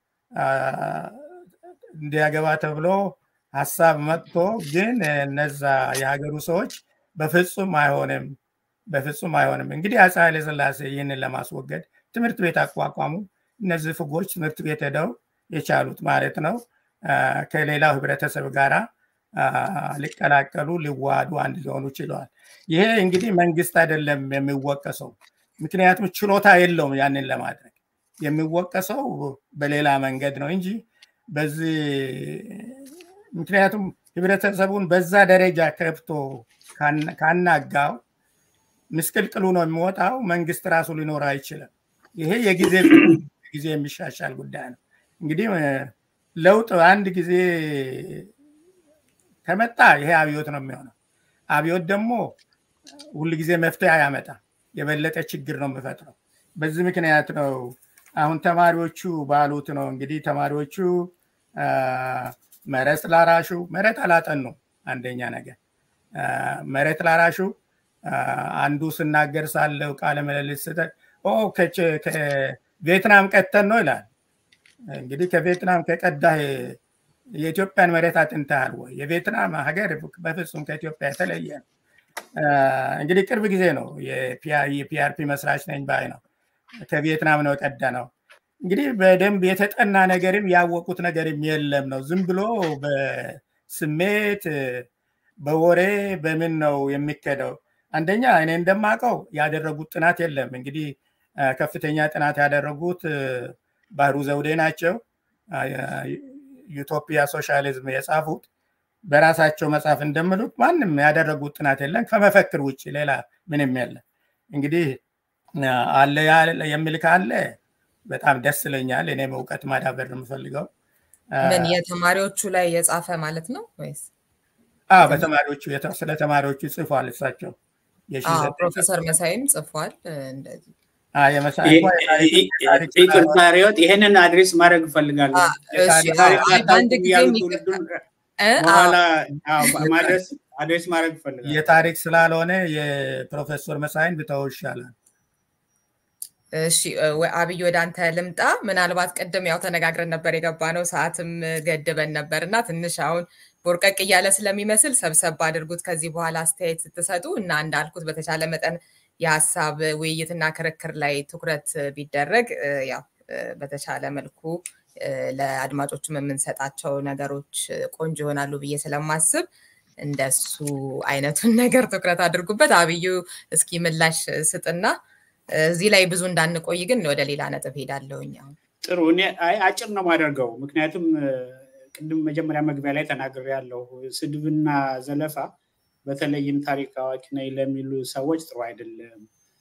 እንዲያገባ ተብሎ ሀሳብ መጥቶ ግን እነዛ የሀገሩ ሰዎች በፍጹም አይሆንም በፍጹም አይሆንም። እንግዲህ አፄ ኃይለሥላሴ ይህንን ለማስወገድ ትምህርት ቤት አቋቋሙ። እነዚህ ፍጎች ትምህርት ቤት ሄደው የቻሉት ማለት ነው ከሌላው ህብረተሰብ ጋራ ሊቀላቀሉ ሊዋሃዱ አንድ ሊሆኑ ችለዋል። ይሄ እንግዲህ መንግስት አይደለም የሚወቀሰው፣ ምክንያቱም ችሎታ የለውም ያንን ለማድረግ የሚወቀሰው በሌላ መንገድ ነው እንጂ በዚህ ምክንያቱም ህብረተሰቡን በዛ ደረጃ ከብቶ ካናጋው ምስቅልቅሉ ነው የሚወጣው። መንግስት ራሱ ሊኖር አይችልም። ይሄ የጊዜ ጊዜ የሚሻሻል ጉዳይ ነው። እንግዲህ ለውጥ አንድ ጊዜ ከመጣ ይሄ አብዮት ነው የሚሆነው። አብዮት ደግሞ ሁል ጊዜ መፍትሄ አያመጣ፣ የበለጠ ችግር ነው የሚፈጥረው። በዚህ ምክንያት ነው አሁን ተማሪዎቹ ባሉት ነው እንግዲህ ተማሪዎቹ መሬት ላራሹ መሬት አላጠኑ። አንደኛ ነገር መሬት ላራሹ አንዱ ስናገር ሳለው ቃለ ምልልስ ከቪየትናም ቀተን ነው ይላል። እንግዲህ ከቪየትናም ከቀዳህ የኢትዮጵያን መሬት አጥንተሃል ወይ? የቪየትናም ሀገር በፍጹም ከኢትዮጵያ የተለየ ነው። እንግዲህ ቅርብ ጊዜ ነው የፒአርፒ መስራች ነኝ ባይ ነው። ከቪየትናም ነው የቀዳ ነው። እንግዲህ በደንብ የተጠና ነገርም ያወቁት ነገርም የለም ነው። ዝም ብሎ በስሜት በወሬ በምን ነው የሚከደው? አንደኛ እኔ እንደማውቀው ያደረጉት ጥናት የለም። እንግዲህ ከፍተኛ ጥናት ያደረጉት ባህሩ ዘውዴ ናቸው። ዩቶፒያ ሶሻሊዝም የጻፉት በራሳቸው መጽሐፍ እንደምሉት ማንም ያደረጉት ጥናት የለም ከመፈክር ውጭ ሌላ ምንም የለም። እንግዲህ አለ የሚል ካለ በጣም ደስ ይለኛል። እኔም እውቀት ማዳበር ነው የምፈልገው። ምን የተማሪዎቹ ላይ የጻፈ ማለት ነው ወይስ? በተማሪዎቹ ስለ ተማሪዎቹ ጽፏል እሳቸው። ፕሮፌሰር መሳይም ጽፏል እንደዚህ ይቅርታ ሪዮት ይሄንን አድሬስ ማድረግ እፈልጋለሁ። በአንድ ጊዜ በኋላ ማድረስ አድሬስ ማድረግ እፈልጋለሁ። የታሪክ ስላልሆነ የፕሮፌሰር መሳይን ብተው ይሻላል። እሺ አብይ ወደ አንተ ልምጣ። ምናልባት ቅድም ያው ተነጋግረን ነበር የገባ ነው፣ ሰዓትም ገድበን ነበር እና ትንሽ አሁን ቦርቀቅ እያለ ስለሚመስል ሰብሰብ አድርጉት ከዚህ በኋላ አስተያየት ስትሰጡ እና እንዳልኩት በተቻለ መጠን የሀሳብ ውይይትና ክርክር ላይ ትኩረት ቢደረግ ያው በተቻለ መልኩ ለአድማጮችም የምንሰጣቸው ነገሮች ቆንጆ ይሆናሉ ብዬ ስለማስብ እንደሱ አይነቱን ነገር ትኩረት አድርጉበት። አብዩ እስኪ ምላሽ ስጥና እዚህ ላይ ብዙ እንዳንቆይ ግን ወደ ሌላ ነጥብ ሄዳለሁኝ። አሁን ጥሩ። እኔ አጭር ነው ማደርገው፣ ምክንያቱም ቅድም መጀመሪያ መግቢያ ላይ ተናግሬ ያለው ስድብና ዘለፋ በተለይም ታሪክ አዋቂ ነኝ ለሚሉ ሰዎች ጥሩ አይደለም።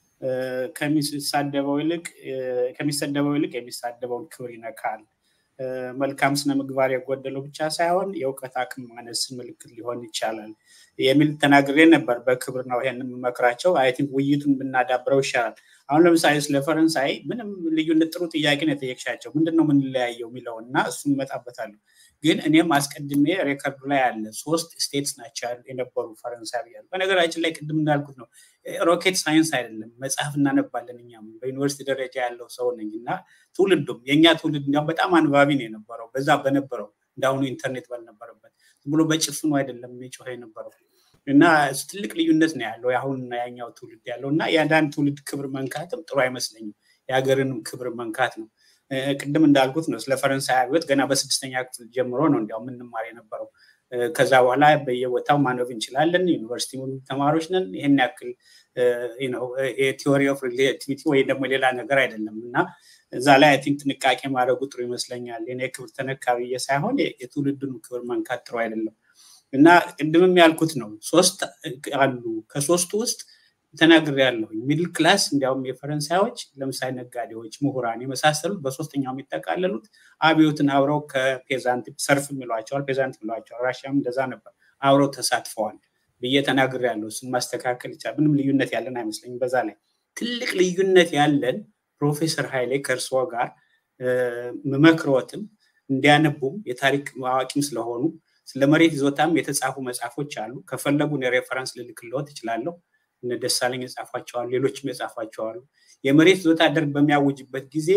ከሚሳደበው ይልቅ ከሚሰደበው ይልቅ የሚሳደበውን ክብር ይነካል። መልካም ስነ ምግባር የጎደለው ብቻ ሳይሆን የእውቀት አቅም ማነስ ምልክት ሊሆን ይቻላል የሚል ተናግሬ ነበር። በክብር ነው ይሄን የምመክራቸው። አይ ቲንክ ውይይቱን ብናዳብረው ይሻላል። አሁን ለምሳሌ ስለ ፈረንሳይ ምንም ልዩነት ጥሩ ጥያቄ ነው የጠየቅሻቸው። ምንድን ነው የምንለያየው የሚለውን እና እሱን እመጣበታለሁ። ግን እኔም አስቀድሜ ሬከርዱ ላይ አለ ሶስት ስቴትስ ናቸው የነበሩ ፈረንሳይ ብያለሁ። በነገራችን ላይ ቅድም እንዳልኩት ነው ሮኬት ሳይንስ አይደለም፣ መጽሐፍ እናነባለን። እኛም በዩኒቨርሲቲ ደረጃ ያለው ሰው ነኝ እና ትውልዱም የእኛ ትውልድ እንዲያውም በጣም አንባቢ ነው የነበረው በዛ በነበረው እንዳሁኑ ኢንተርኔት ባልነበረበት ዝም ብሎ በጭፍኑ አይደለም የሚጮኸ የነበረው እና ትልቅ ልዩነት ነው ያለው የአሁንና ያኛው ትውልድ ያለው እና የአንዳንድ ትውልድ ክብር መንካትም ጥሩ አይመስለኝም። የሀገርንም ክብር መንካት ነው። ቅድም እንዳልኩት ነው ስለ ፈረንሳይ አብዮት ገና በስድስተኛ ክፍል ጀምሮ ነው እንዲያው የምንማር የነበረው። ከዛ በኋላ በየቦታው ማንበብ እንችላለን። ዩኒቨርሲቲ ተማሪዎች ነን። ይህን ያክል የቲዎሪ ኦፍ ሪሌቲቪቲ ወይ ደግሞ ሌላ ነገር አይደለም እና እዛ ላይ አይ ቲንክ ጥንቃቄ ማድረጉ ጥሩ ይመስለኛል። የኔ ክብር ተነካ ብዬ ሳይሆን የትውልዱን ክብር መንካት ጥሩ አይደለም እና ቅድምም ያልኩት ነው። ሶስት አሉ። ከሶስቱ ውስጥ ተናግሬ ያለሁ ሚድል ክላስ እንዲያውም የፈረንሳዮች ለምሳሌ ነጋዴዎች፣ ምሁራን የመሳሰሉት በሶስተኛው የሚጠቃለሉት አብዮትን አብረው ከፔዛንት ሰርፍ የሚሏቸዋል ፔዛንት የሚሏቸዋል። ራሽያም እንደዛ ነበር አብረው ተሳትፈዋል ብዬ ተናግሬ ያለሁ። እሱን ማስተካከል ይቻላል። ምንም ልዩነት ያለን አይመስለኝም። በዛ ላይ ትልቅ ልዩነት ያለን ፕሮፌሰር ኃይሌ ከእርስዎ ጋር ምመክሮትም እንዲያነቡም የታሪክ አዋቂም ስለሆኑ ስለ መሬት ይዞታም የተጻፉ መጽሐፎች አሉ። ከፈለጉ ሬፈረንስ ልልክልዎት እችላለሁ። እነ ደሳለኝ የጻፏቸዋሉ፣ ሌሎችም የጻፏቸዋሉ። የመሬት ይዞታ ደርግ በሚያውጅበት ጊዜ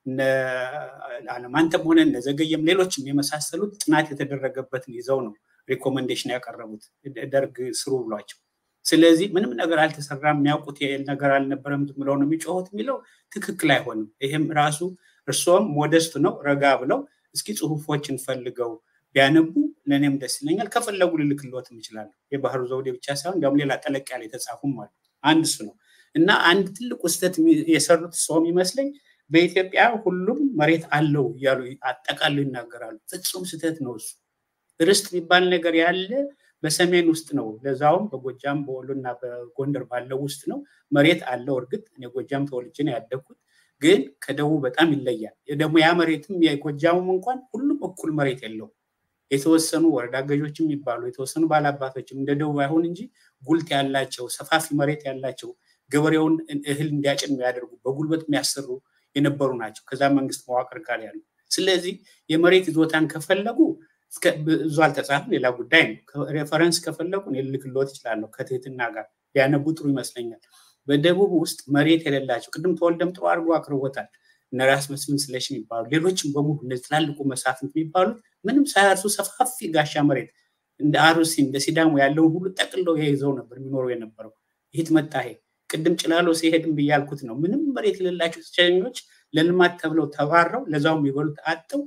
አለማንተም ሆነ እነ ዘገየም ሌሎችም የመሳሰሉት ጥናት የተደረገበትን ይዘው ነው ሪኮመንዴሽን ያቀረቡት ደርግ ስሩ ብሏቸው። ስለዚህ ምንም ነገር አልተሰራም፣ የሚያውቁት ነገር አልነበረም ብለው ነው የሚጮሁት የሚለው ትክክል አይሆንም። ይህም ራሱ እርስዎም ሞደስት ነው ረጋ ብለው እስኪ ጽሁፎችን ፈልገው ቢያነቡ ለእኔም ደስ ይለኛል። ከፈለጉ ልልክልዎትም እችላለሁ። የባህሩ ዘውዴ ብቻ ሳይሆን እንዲያውም ሌላ ጠለቅ ያለ የተጻፉም አሉ። አንድ እሱ ነው እና አንድ ትልቁ ስህተት የሰሩት ሰውም ይመስለኝ በኢትዮጵያ ሁሉም መሬት አለው እያሉ አጠቃሉ ይናገራሉ። ፍጹም ስህተት ነው እሱ። ርስት የሚባል ነገር ያለ በሰሜን ውስጥ ነው። ለዛውም በጎጃም በወሎ እና በጎንደር ባለው ውስጥ ነው። መሬት አለው። እርግጥ እኔ ጎጃም ተወልጄ ነው ያደግኩት፣ ግን ከደቡብ በጣም ይለያል። ደግሞ ያ መሬትም የጎጃሙም እንኳን ሁሉም እኩል መሬት የለውም። የተወሰኑ ወረዳ ገዦች የሚባሉ የተወሰኑ ባላባቶችም እንደ ደቡብ አይሆን እንጂ ጉልት ያላቸው ሰፋፊ መሬት ያላቸው ገበሬውን እህል እንዲያጭን የሚያደርጉ በጉልበት የሚያሰሩ የነበሩ ናቸው። ከዛ መንግስት መዋቅር ጋር ያሉ። ስለዚህ የመሬት ይዞታን ከፈለጉ ብዙ አልተጻፈም፣ ሌላ ጉዳይ ነው። ሬፈረንስ ከፈለጉ ልልክልዎት እችላለሁ ከትህትና ጋር ቢያነቡ ጥሩ ይመስለኛል። በደቡብ ውስጥ መሬት የሌላቸው ቅድም ተወልደም ጥሩ አድርጎ አቅርቦታል። እነ ራስ መስፍን ስለሽ የሚባሉ ሌሎችም በሙሉ እነዚህ ትላልቁ መሳፍንት የሚባሉት ምንም ሳያርሱ ሰፋፊ ጋሻ መሬት እንደ አሩሲ እንደ ሲዳሞ ያለውን ሁሉ ጠቅለው ይዘው ነበር የሚኖሩ የነበረው። ይህት መጣ ይሄ ቅድም ጭላሎ ሲሄድም ብያልኩት ነው። ምንም መሬት የሌላቸው ስቸኞች ለልማት ተብለው ተባረው ለዛውም የሚበሉት አጥው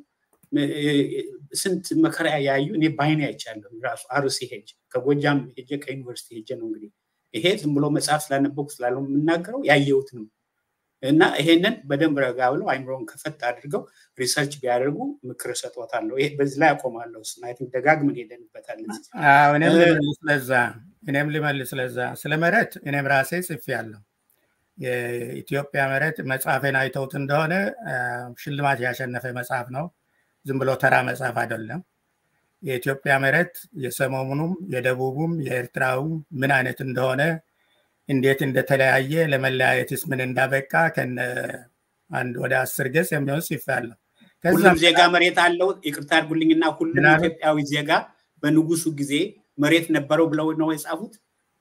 ስንት መከራ ያዩ እኔ ባይኔ አይቻለሁ። ራሱ አሩሲ ሄጅ ከጎጃም ሄጀ ከዩኒቨርሲቲ ሄጀ ነው እንግዲህ ይሄ ዝም ብሎ መጽሐፍ ስላነበኩ ስላለው የምናገረው ያየሁት ነው። እና ይሄንን በደንብ ረጋ ብለው አይምሮን ከፈት አድርገው ሪሰርች ቢያደርጉ ምክር እሰጥዎታለሁ። በዚህ ላይ አቆማለሁ። ስናይቲንግ ደጋግመን ሄደንበታል። እኔም ልመልስ ለዛ እኔም ልመልስ ለዛ ስለ መሬት እኔም ራሴ ጽፌያለሁ። የኢትዮጵያ መሬት መጽሐፌን አይተውት እንደሆነ ሽልማት ያሸነፈ መጽሐፍ ነው። ዝም ብሎ ተራ መጽሐፍ አይደለም። የኢትዮጵያ መሬት የሰሜኑም የደቡቡም የኤርትራውም ምን አይነት እንደሆነ እንዴት እንደተለያየ ለመለያየትስ ምን እንዳበቃ ከነ አንድ ወደ አስር ገጽ የሚሆን ጽፌያለሁ። ሁሉም ዜጋ መሬት አለው። ይቅርታ አድርጉልኝና ሁሉም ኢትዮጵያዊ ዜጋ በንጉሱ ጊዜ መሬት ነበረው ብለው ነው የጻፉት።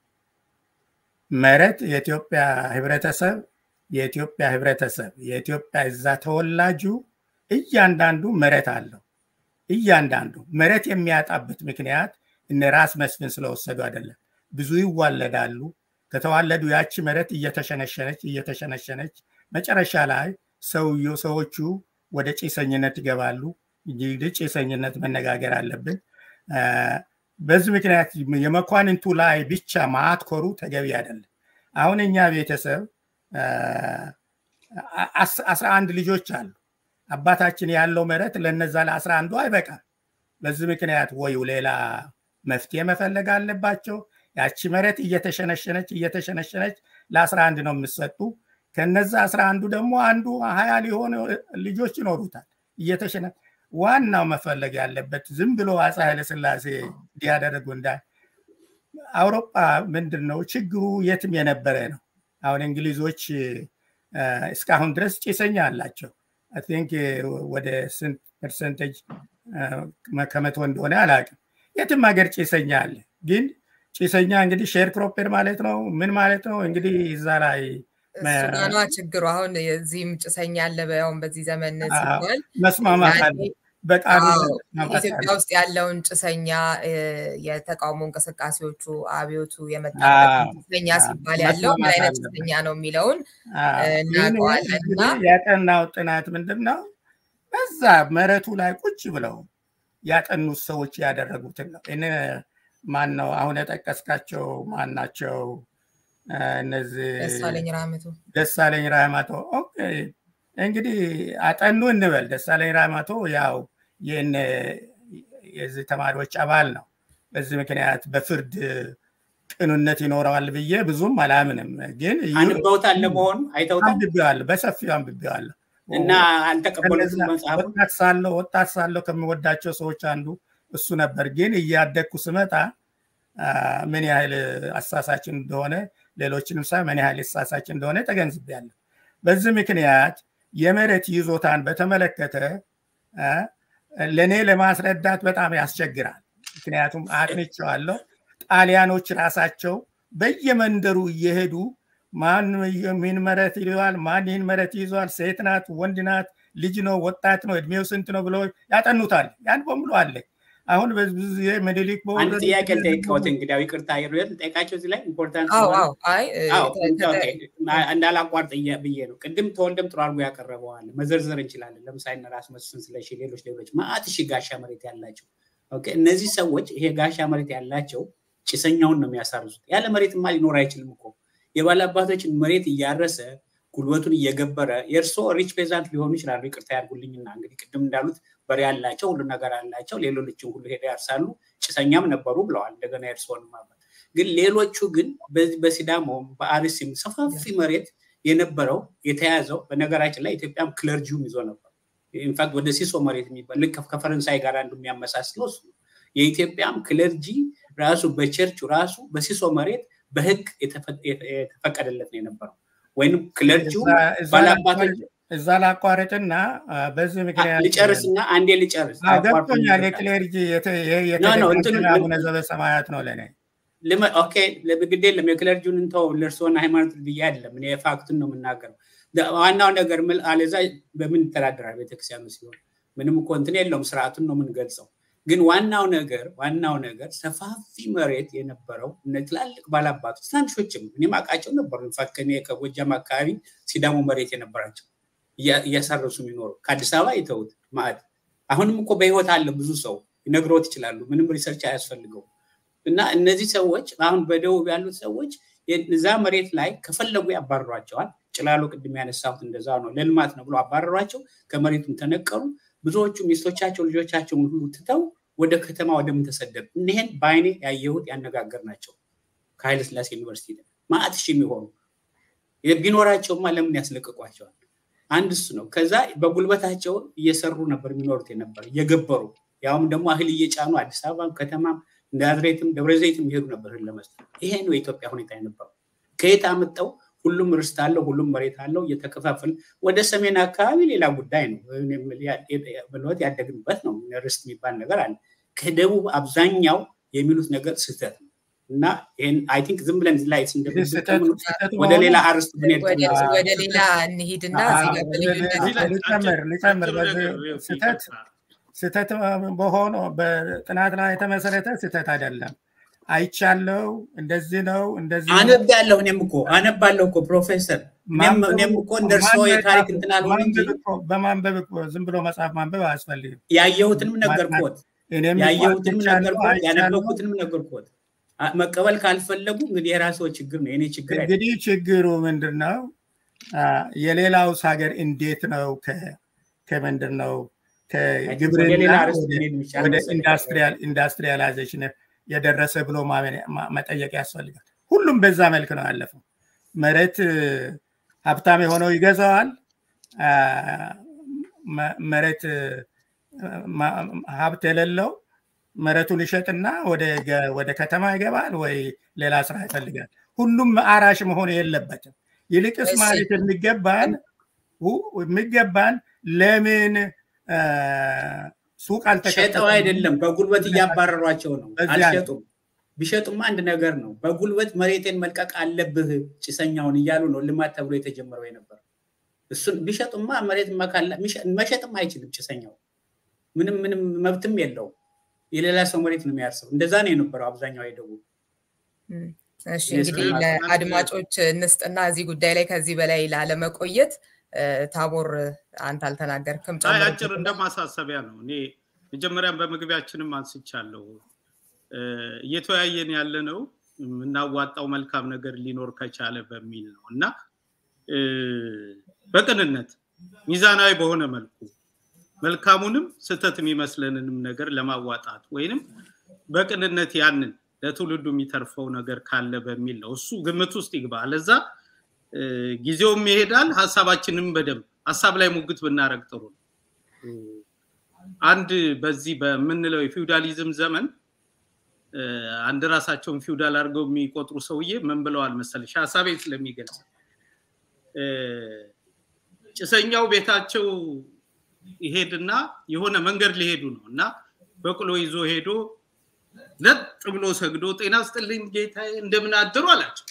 መሬት የኢትዮጵያ ህብረተሰብ የኢትዮጵያ ህብረተሰብ የኢትዮጵያ እዛ ተወላጁ እያንዳንዱ መሬት አለው። እያንዳንዱ መሬት የሚያጣበት ምክንያት እነ ራስ መስፍን ስለወሰዱ አይደለም። ብዙ ይዋለዳሉ። ከተዋለዱ ያቺ መሬት እየተሸነሸነች እየተሸነሸነች መጨረሻ ላይ ሰውየው ሰዎቹ ወደ ጭሰኝነት ይገባሉ። እንግዲህ ጭሰኝነት መነጋገር አለብን። በዚህ ምክንያት የመኳንንቱ ላይ ብቻ ማትኮሩ ተገቢ አይደለም። አሁን እኛ ቤተሰብ አስራ አንድ ልጆች አሉ። አባታችን ያለው መሬት ለነዛ ለአስራ አንዱ አይበቃም። በዚህ ምክንያት ወዩ ሌላ መፍትሄ መፈለግ አለባቸው። ያቺ መሬት እየተሸነሸነች እየተሸነሸነች ለአስራ አንድ ነው የምሰጡ። ከነዛ አስራ አንዱ ደግሞ አንዱ ሀያ ሊሆኑ ልጆች ይኖሩታል። እየተሸነ ዋናው መፈለግ ያለበት ዝም ብሎ አፄ ኃይለስላሴ እንዲያደረጉ እንዳ አውሮፓ ምንድን ነው ችግሩ የትም የነበረ ነው። አሁን እንግሊዞች እስካሁን ድረስ ጭሰኛ አላቸው። ቲንክ ወደ ስንት ፐርሰንቴጅ ከመቶ እንደሆነ አላውቅም። የትም ሀገር ጭሰኛ አለ። ግን ጭሰኛ እንግዲህ ሼር ክሮፐር ማለት ነው። ምን ማለት ነው እንግዲህ እዛ ላይ ሱዳኗ ችግሩ አሁን የዚህም ጭሰኛ አለ። ያውን በዚህ ዘመን ሲባል መስማማት አለ። በቃሉ ኢትዮጵያ ውስጥ ያለውን ጭሰኛ የተቃውሞ እንቅስቃሴዎቹ አብዮቱ የመጣበት ጭሰኛ ሲባል ያለው ምን አይነት ጭሰኛ ነው የሚለውን እናውቀዋለን። እና ያጠናው ጥናት ምንድን ነው? በዛ መሬቱ ላይ ቁጭ ብለው ያጠኑት ሰዎች ያደረጉትን ነው። እኔ ማን ነው አሁን የጠቀስካቸው ማን ናቸው? እነዚህ ደሳለኝ ራህመቶ ደሳለኝ ራህመቶ እንግዲህ አጠኑ እንበል። ደሳለኝ ራማቶ ያው የዚህ ተማሪዎች አባል ነው። በዚህ ምክንያት በፍርድ ቅንነት ይኖረዋል ብዬ ብዙም አላምንም። ግን አንበውታል ለመሆኑ አይተውታል? አንብቤዋለሁ፣ በሰፊው አንብቤዋለሁ እና አልተቀበሉትም መጽሐፉን። ወጣት ሳለሁ ወጣት ሳለሁ ከምወዳቸው ሰዎች አንዱ እሱ ነበር። ግን እያደግኩ ስመጣ ምን ያህል አሳሳች እንደሆነ ሌሎችንም ሳይ ምን ያህል አሳሳች እንደሆነ ተገንዝቤያለሁ። በዚህ ምክንያት የመሬት ይዞታን በተመለከተ ለእኔ ለማስረዳት በጣም ያስቸግራል። ምክንያቱም አጥንቼዋለሁ። ጣሊያኖች ራሳቸው በየመንደሩ እየሄዱ ማን ይህን መሬት ይዘዋል፣ ማን ይህን መሬት ይዘዋል፣ ሴት ናት፣ ወንድ ናት፣ ልጅ ነው፣ ወጣት ነው፣ እድሜው ስንት ነው ብሎ ያጠኑታል። ያን በሙሉ አለ። አሁን ብዙ ጊዜ ምኒልክ አንድ ጥያቄ ልጠይቀዎት፣ እንግዲያው ይቅርታ ሩል ልጠይቃቸው እዚህ ላይ ኢምፖርታንት እንዳላቋርጥ ብዬ ነው። ቅድም ተወልደም ጥሩ አድርጎ ያቀረበዋል። መዘርዘር እንችላለን። ለምሳሌ ራስ መስፍን ስለሺ፣ ሌሎች ሌሎች ማአት ሺህ ጋሻ መሬት ያላቸው እነዚህ ሰዎች ይሄ ጋሻ መሬት ያላቸው ጭሰኛውን ነው የሚያሳርሱት። ያለ መሬትማ ሊኖር አይችልም እኮ የባላባቶችን መሬት እያረሰ ጉልበቱን እየገበረ የእርስዎ ሪች ፔዛንት ሊሆኑ ይችላሉ። ይቅርታ ያድርጉልኝና እንግዲህ ቅድም እንዳሉት በሬ ያላቸው ሁሉ ነገር አላቸው። ሌሎችን ሁሉ ሄደው ያርሳሉ። ጭሰኛም ነበሩ ብለዋል። እንደገና የእርስዎን ማበት ግን ሌሎቹ ግን በሲዳሞም በአርሲም ሰፋፊ መሬት የነበረው የተያዘው በነገራችን ላይ ኢትዮጵያም ክለርጂውም ይዞ ነበር። ኢንፋክት ወደ ሲሶ መሬት የሚባል ልክ ከፈረንሳይ ጋር አንዱ የሚያመሳስለው እሱ ነው። የኢትዮጵያም ክለርጂ ራሱ በቸርቹ ራሱ በሲሶ መሬት በህግ የተፈቀደለት ነው የነበረው ወይም ክለርጂው ባላባቶች እዛ ላቋርጥና በዚህ ምክንያት ልጨርስና አንዴ ልጨርስ ገብቶኛል። የክሌርጂ አቡነ ዘበሰማያት ነው ለእኔ ኦኬ ግድ የለም የክለርጂውን እንተው ለእርስዎን ሃይማኖት ብዬ አይደለም እኔ ፋክቱን ነው የምናገረው ዋናው ነገር አለዛ በምን ይተዳደራል ቤተክርስቲያኑ ሲሆን ምንም እኮ እንትን የለውም ስርዓቱን ነው የምንገልጸው ግን ዋናው ነገር ዋናው ነገር ሰፋፊ መሬት የነበረው እነ ትላልቅ ባላባቶች ትናንሾችም እኔም አውቃቸው ነበሩ ኢንፋክት እኔ ከጎጃም አካባቢ ሲዳሞ መሬት የነበራቸው እያሳረሱ የሚኖሩ ከአዲስ አበባ የተውት ማዕድ አሁንም እኮ በህይወት አለ ብዙ ሰው ይነግሮት ይችላሉ ምንም ሪሰርች አያስፈልገው እና እነዚህ ሰዎች አሁን በደቡብ ያሉት ሰዎች እዛ መሬት ላይ ከፈለጉ ያባረሯቸዋል ጭላሎ ቅድም ያነሳሁት እንደዛ ነው ለልማት ነው ብሎ አባረሯቸው ከመሬቱም ተነቀሉ ብዙዎቹ ሚስቶቻቸው ልጆቻቸውን ሁሉ ትተው ወደ ከተማ ወደምን ተሰደዱ እኒህን በአይኔ ያየሁት ያነጋገር ናቸው ከኃይለ ስላሴ ዩኒቨርሲቲ ማአት ሺህ የሚሆኑ ቢኖራቸውማ ለምን ያስለቅቋቸዋል አንድ እሱ ነው ከዛ በጉልበታቸው እየሰሩ ነበር የሚኖሩት የነበር እየገበሩ ያውም ደግሞ እህል እየጫኑ አዲስ አበባ ከተማም ናዝሬትም ደብረ ዘይትም ይሄዱ ነበር እህል ለመስጠት ይሄ ነው የኢትዮጵያ ሁኔታ የነበረው ከየት አመጣው ሁሉም ርስት አለው ሁሉም መሬት አለው እየተከፋፈል ወደ ሰሜን አካባቢ ሌላ ጉዳይ ነው ብሎት ያደግንበት ነው ርስት የሚባል ነገር አለ ከደቡብ አብዛኛው የሚሉት ነገር ስህተት ነው እና ይህን አይ ቲንክ ዝም ብለን ላይ ወደ ሌላ አርስት ብንሄድ ወደ ሌላ እንሂድና ልጨምር ስህተት ስህተት በሆነ በጥናት ላይ የተመሰረተ ስህተት አይደለም አይቻለው እንደዚህ ነው እንደዚህ አነብ ያለሁ እኔም እኮ አነባለሁ እኮ ፕሮፌሰር እኔም እኮ እንደ እርስዎ የታሪክ እንትን አልሆን እንጂ በማንበብ ዝም ብሎ መጽሐፍ ማንበብ አያስፈልግም ያየሁትንም ነገርኩት ያየሁትንም ነገርኩት ያነበብኩትንም ነገርኩት መቀበል ካልፈለጉ እንግዲህ የራስዎ ችግር ነው የኔ ችግር እንግዲህ ችግሩ ምንድን ነው የሌላውስ ሀገር እንዴት ነው ከምንድን ነው ከግብርና ወደ ኢንዱስትሪያላይዜሽን የደረሰ ብሎ መጠየቅ ያስፈልጋል ሁሉም በዛ መልክ ነው ያለፈው መሬት ሀብታም የሆነው ይገዛዋል መሬት ሀብት የሌለው መሬቱን ይሸጥና ወደ ከተማ ይገባል ወይ ሌላ ስራ ይፈልጋል ሁሉም አራሽ መሆን የለበትም ይልቅስ ማለት የሚገባን የሚገባን ለምን ሱቅ ሸጠው አይደለም በጉልበት እያባረሯቸው ነው አልሸጡም ቢሸጡማ አንድ ነገር ነው በጉልበት መሬቴን መልቀቅ አለብህ ጭሰኛውን እያሉ ነው ልማት ተብሎ የተጀመረው የነበረው እሱን ቢሸጡማ መሬት መሸጥም አይችልም ጭሰኛው ምንም ምንም መብትም የለውም የሌላ ሰው መሬት ነው የሚያርሰው እንደዛ ነው የነበረው አብዛኛው የደቡብ እሺ እንግዲህ ለአድማጮች እንስጥና እዚህ ጉዳይ ላይ ከዚህ በላይ ላለመቆየት ታቦር አንተ አልተናገርክም አጭር እንደ ማሳሰቢያ ነው እኔ መጀመሪያም በመግቢያችንም አንስቻለሁ እየተወያየን ያለ ነው የምናዋጣው መልካም ነገር ሊኖር ከቻለ በሚል ነው እና በቅንነት ሚዛናዊ በሆነ መልኩ መልካሙንም ስህተት የሚመስለንንም ነገር ለማዋጣት ወይንም በቅንነት ያንን ለትውልዱ የሚተርፈው ነገር ካለ በሚል ነው። እሱ ግምት ውስጥ ይግባ። ለዛ ጊዜውም ይሄዳል። ሀሳባችንም በደንብ ሀሳብ ላይ ሙግት ብናደረግ ጥሩ ነው። አንድ በዚህ በምንለው የፊውዳሊዝም ዘመን አንድ ራሳቸውን ፊውዳል አድርገው የሚቆጥሩ ሰውዬ ምን ብለዋል መሰለሽ? ሀሳቤን ስለሚገልጽ ጭሰኛው ቤታቸው ይሄድና የሆነ መንገድ ሊሄዱ ነው እና በቅሎ ይዞ ሄዶ ለጥ ብሎ ሰግዶ ጤና ስጥልኝ ጌታዬ እንደምን አደሩ አላቸው።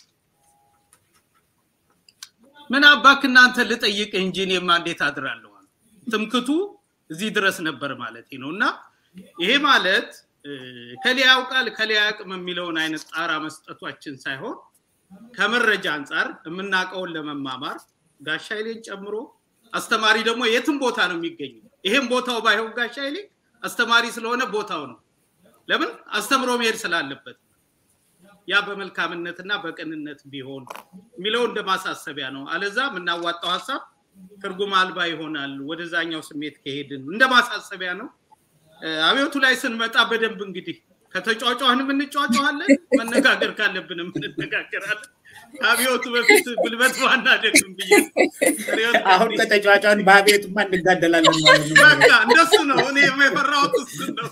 ምን አባክ እናንተ ልጠይቅ እንጂ እኔማ እንዴት አድራለሁ? ትምክቱ እዚህ ድረስ ነበር ማለት ነው እና ይሄ ማለት ከሌ ያውቃል ከሌ ያቅም የሚለውን አይነት ጣራ መስጠቷችን ሳይሆን ከመረጃ አንጻር የምናውቀውን ለመማማር ጋሻ ኃይሌን ጨምሮ አስተማሪ ደግሞ የትም ቦታ ነው የሚገኘው። ይሄም ቦታው ባይሆን ጋሻ ኃይሌ አስተማሪ ስለሆነ ቦታው ነው። ለምን አስተምሮ መሄድ ስላለበት ያ በመልካምነትና በቅንነት ቢሆን የሚለው እንደ ማሳሰቢያ ነው። አለዛ የምናዋጣው ሀሳብ ትርጉም አልባ ይሆናል። ወደዛኛው ስሜት ከሄድን እንደ ማሳሰቢያ ነው። አብዮቱ ላይ ስንመጣ በደንብ እንግዲህ ከተጫጫህንም እንጫጫዋለን፣ መነጋገር ካለብንም እንነጋገራለን። አብዮቱ በፊት ጉልበት ዋና ደግም ብዬ አሁን ከተጫጫን በአብዮቱማ እንጋደላለን ማለት ነው። በቃ እንደሱ ነው። እኔ የፈራሁት እሱ ነው።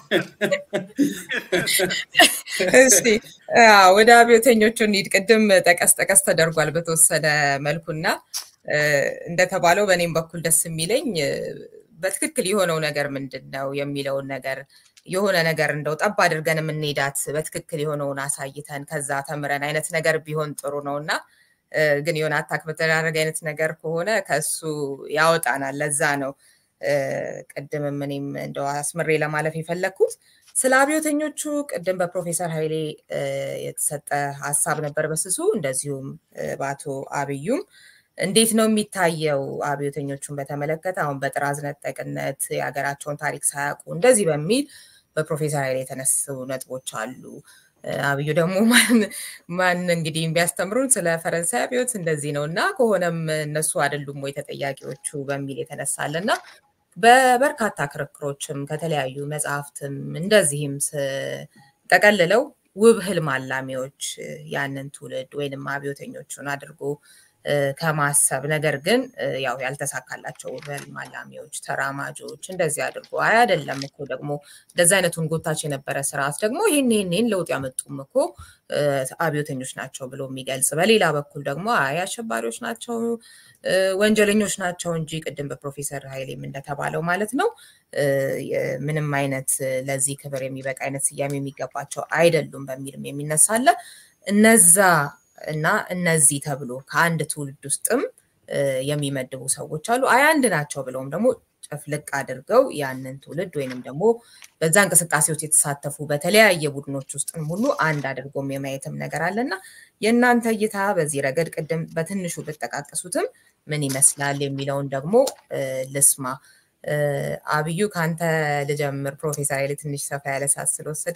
እስቲ ወደ አብዮተኞቹ እንሂድ። ቅድም ጠቀስ ጠቀስ ተደርጓል በተወሰነ መልኩና እንደተባለው በእኔም በኩል ደስ የሚለኝ በትክክል የሆነው ነገር ምንድን ነው የሚለውን ነገር የሆነ ነገር እንደው ጠብ አድርገን የምንሄዳት በትክክል የሆነውን አሳይተን ከዛ ተምረን አይነት ነገር ቢሆን ጥሩ ነው እና ግን የሆነ አታክ በተደራረገ አይነት ነገር ከሆነ ከሱ ያወጣናል። ለዛ ነው ቅድምም እኔም እንደው አስምሬ ለማለፍ የፈለግኩት ስለ አብዮተኞቹ ቅድም በፕሮፌሰር ኃይሌ የተሰጠ ሀሳብ ነበር በስሱ እንደዚሁም በአቶ አብዩም እንዴት ነው የሚታየው አብዮተኞቹን በተመለከተ አሁን በጥራዝ ነጠቅነት የሀገራቸውን ታሪክ ሳያውቁ እንደዚህ በሚል በፕሮፌሰር ኃይሌ የተነሱ ነጥቦች አሉ። አብዩ ደግሞ ማን እንግዲህ ቢያስተምሩን ስለ ፈረንሳይ አብዮት እንደዚህ ነው እና ከሆነም እነሱ አይደሉም ወይ ተጠያቂዎቹ በሚል የተነሳለ እና በበርካታ ክርክሮችም ከተለያዩ መጽሐፍትም እንደዚህም ጠቀልለው ውብ ህልም አላሚዎች ያንን ትውልድ ወይንም አብዮተኞቹን አድርጎ ከማሰብ ነገር ግን ያው ያልተሳካላቸው ህልም አላሚዎች፣ ተራማጆች እንደዚህ አድርጎ አይ አይደለም እኮ ደግሞ እንደዚህ አይነቱን ጎታች የነበረ ስርዓት ደግሞ ይህን ይህን ለውጥ ያመጡም እኮ አብዮተኞች ናቸው ብሎ የሚገልጽ በሌላ በኩል ደግሞ አይ አሸባሪዎች ናቸው ወንጀለኞች ናቸው እንጂ ቅድም በፕሮፌሰር ኃይሌም እንደተባለው ማለት ነው ምንም አይነት ለዚህ ክብር የሚበቃ አይነት ስያሜ የሚገባቸው አይደሉም በሚልም የሚነሳለ እነዛ እና እነዚህ ተብሎ ከአንድ ትውልድ ውስጥም የሚመድቡ ሰዎች አሉ። አይ አንድ ናቸው ብለውም ደግሞ ጨፍልቅ አድርገው ያንን ትውልድ ወይንም ደግሞ በዛ እንቅስቃሴ ውስጥ የተሳተፉ በተለያየ ቡድኖች ውስጥም ሁሉ አንድ አድርጎም የማየትም ነገር አለና የእናንተ እይታ በዚህ ረገድ ቅድም በትንሹ ብጠቃቀሱትም ምን ይመስላል የሚለውን ደግሞ ልስማ። አብዩ ከአንተ ልጀምር። ፕሮፌሰር ኃይሌ ትንሽ ሰፋ ያለ ሰዓት ስለወሰደ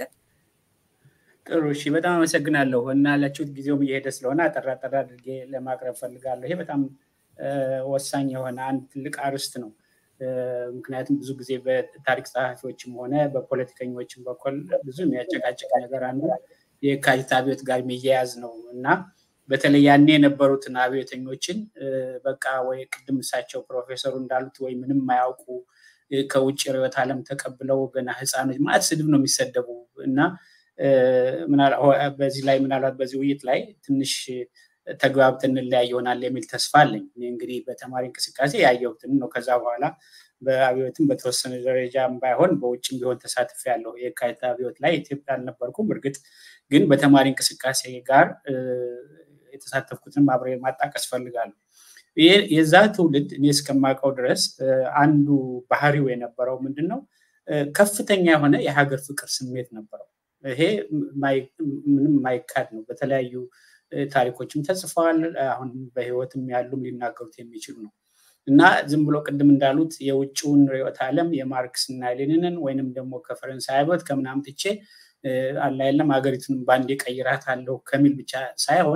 ጥሩ እሺ፣ በጣም አመሰግናለሁ እና ያላችሁት ጊዜውም እየሄደ ስለሆነ አጠራ አጠራ አድርጌ ለማቅረብ ፈልጋለሁ። ይሄ በጣም ወሳኝ የሆነ አንድ ትልቅ አርዕስት ነው። ምክንያቱም ብዙ ጊዜ በታሪክ ጸሐፊዎችም ሆነ በፖለቲከኞችም በኩል ብዙ የሚያጨቃጭቅ ነገር አንዱ የካቲት አብዮት ጋር የሚያያዝ ነው እና በተለይ ያኔ የነበሩትን አብዮተኞችን በቃ ወይ ቅድም እሳቸው ፕሮፌሰሩ እንዳሉት ወይ ምንም የማያውቁ ከውጭ ርዕዮተ ዓለም ተቀብለው ገና ህፃኖች ማለት ስድብ ነው የሚሰደቡ እና በዚህ ላይ ምናልባት በዚህ ውይይት ላይ ትንሽ ተግባብተን እንለያይ ይሆናል የሚል ተስፋ አለኝ። እንግዲህ በተማሪ እንቅስቃሴ ያየሁትን ነው። ከዛ በኋላ በአብዮትም በተወሰነ ደረጃም ባይሆን በውጭም ቢሆን ተሳትፍ ያለው የካቲት አብዮት ላይ ኢትዮጵያ አልነበርኩም። እርግጥ ግን በተማሪ እንቅስቃሴ ጋር የተሳተፍኩትን አብሬ ማጣቀስ ፈልጋለሁ። የዛ ትውልድ እኔ እስከማውቀው ድረስ አንዱ ባህሪው የነበረው ምንድን ነው? ከፍተኛ የሆነ የሀገር ፍቅር ስሜት ነበረው። ይሄ ምንም ማይካድ ነው። በተለያዩ ታሪኮችም ተጽፈዋል። አሁን በህይወትም ያሉም ሊናገሩት የሚችሉ ነው እና ዝም ብሎ ቅድም እንዳሉት የውጭውን ርዕዮተ ዓለም የማርክስ እና ሌኒንን ወይንም ደግሞ ከፈረንሳይ አብዮት ከምናምን ትቼ አላ የለም ሀገሪቱን በአንዴ ቀይራት አለው ከሚል ብቻ ሳይሆን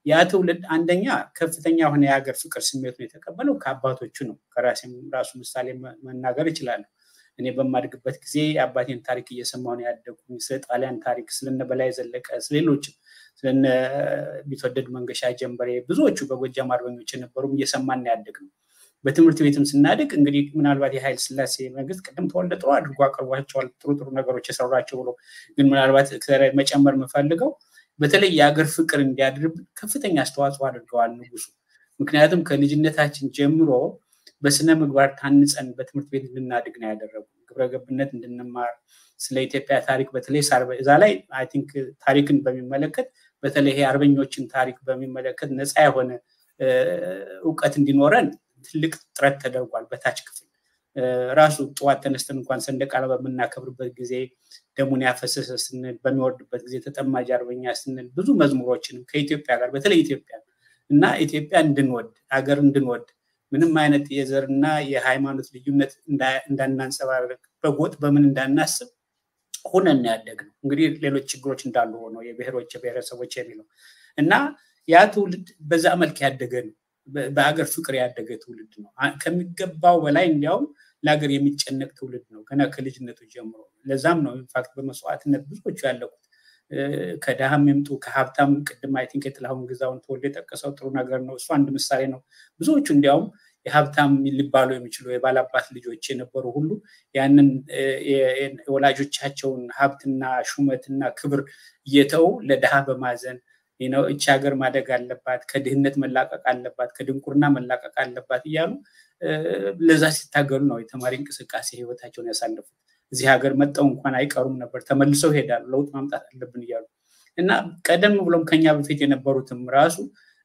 ያ ትውልድ አንደኛ ከፍተኛ የሆነ የሀገር ፍቅር ስሜቱን የተቀበለው ከአባቶቹ ነው። ከራሴም ራሱ ምሳሌ መናገር እችላለሁ። እኔ በማድግበት ጊዜ የአባቴን ታሪክ እየሰማሁ ነው ያደጉኝ። ስለ ጣሊያን ታሪክ፣ ስለነ በላይ ዘለቀ፣ ስለሌሎችም ስለነ ቢትወደድ መንገሻ ጀንበሬ፣ ብዙዎቹ በጎጃም አርበኞች የነበሩም እየሰማን ያደግ ነው። በትምህርት ቤትም ስናድግ እንግዲህ ምናልባት የኃይለ ሥላሴ መንግስት ቅድም ተወልደ ጥሩ አድርጎ አቅርቧቸዋል። ጥሩ ጥሩ ነገሮች የሰሯቸው ብሎ ግን ምናልባት መጨመር የምፈልገው በተለይ የሀገር ፍቅር እንዲያድርብን ከፍተኛ አስተዋጽኦ አድርገዋል ንጉሱ። ምክንያቱም ከልጅነታችን ጀምሮ በስነ ምግባር ታንጸን በትምህርት ቤት እንድናድግ ነው ያደረጉ። ግብረገብነት እንድንማር ስለ ኢትዮጵያ ታሪክ በተለይ እዛ ላይ አይ ቲንክ ታሪክን በሚመለከት በተለይ አርበኞችን ታሪክ በሚመለከት ነፃ የሆነ እውቀት እንዲኖረን ትልቅ ጥረት ተደርጓል። በታች ክፍል ራሱ ጠዋት ተነስተን እንኳን ሰንደቅ ዓላማ በምናከብርበት ጊዜ ደሙን ያፈሰሰ ስንል፣ በሚወርድበት ጊዜ ተጠማጅ አርበኛ ስንል ብዙ መዝሙሮችንም ከኢትዮጵያ ጋር በተለይ ኢትዮጵያ እና ኢትዮጵያ እንድንወድ ሀገር እንድንወድ ምንም አይነት የዘርና የሃይማኖት ልዩነት እንዳናንጸባረቅ በጎጥ በምን እንዳናስብ ሁነን ያደግ ነው። እንግዲህ ሌሎች ችግሮች እንዳሉ ሆነው የብሔሮች የብሔረሰቦች የሚለው እና ያ ትውልድ በዛ መልክ ያደገ ነው። በሀገር ፍቅር ያደገ ትውልድ ነው። ከሚገባው በላይ እንዲያውም ለሀገር የሚጨነቅ ትውልድ ነው ገና ከልጅነቱ ጀምሮ። ለዛም ነው ኢንፋክት በመስዋዕትነት ብዙዎቹ ያለቁት ከድሃም ይምጡ ከሀብታም። ቅድም አይ ቲንክ የጥላሁን ግዛውን ተወልዶ የጠቀሰው ጥሩ ነገር ነው። እሱ አንድ ምሳሌ ነው። ብዙዎቹ እንዲያውም የሀብታም ሊባሉ የሚችሉ የባላባት ልጆች የነበሩ ሁሉ ያንን የወላጆቻቸውን ሀብትና ሹመትና ክብር እየተው ለድሃ በማዘን እቺ ሀገር ማደግ አለባት፣ ከድህነት መላቀቅ አለባት፣ ከድንቁርና መላቀቅ አለባት እያሉ ለዛ ሲታገሉ ነው የተማሪ እንቅስቃሴ ህይወታቸውን ያሳለፉት። እዚህ ሀገር መጠው እንኳን አይቀሩም ነበር፣ ተመልሰው ይሄዳሉ፣ ለውጥ ማምጣት አለብን እያሉ እና ቀደም ብሎም ከኛ በፊት የነበሩትም ራሱ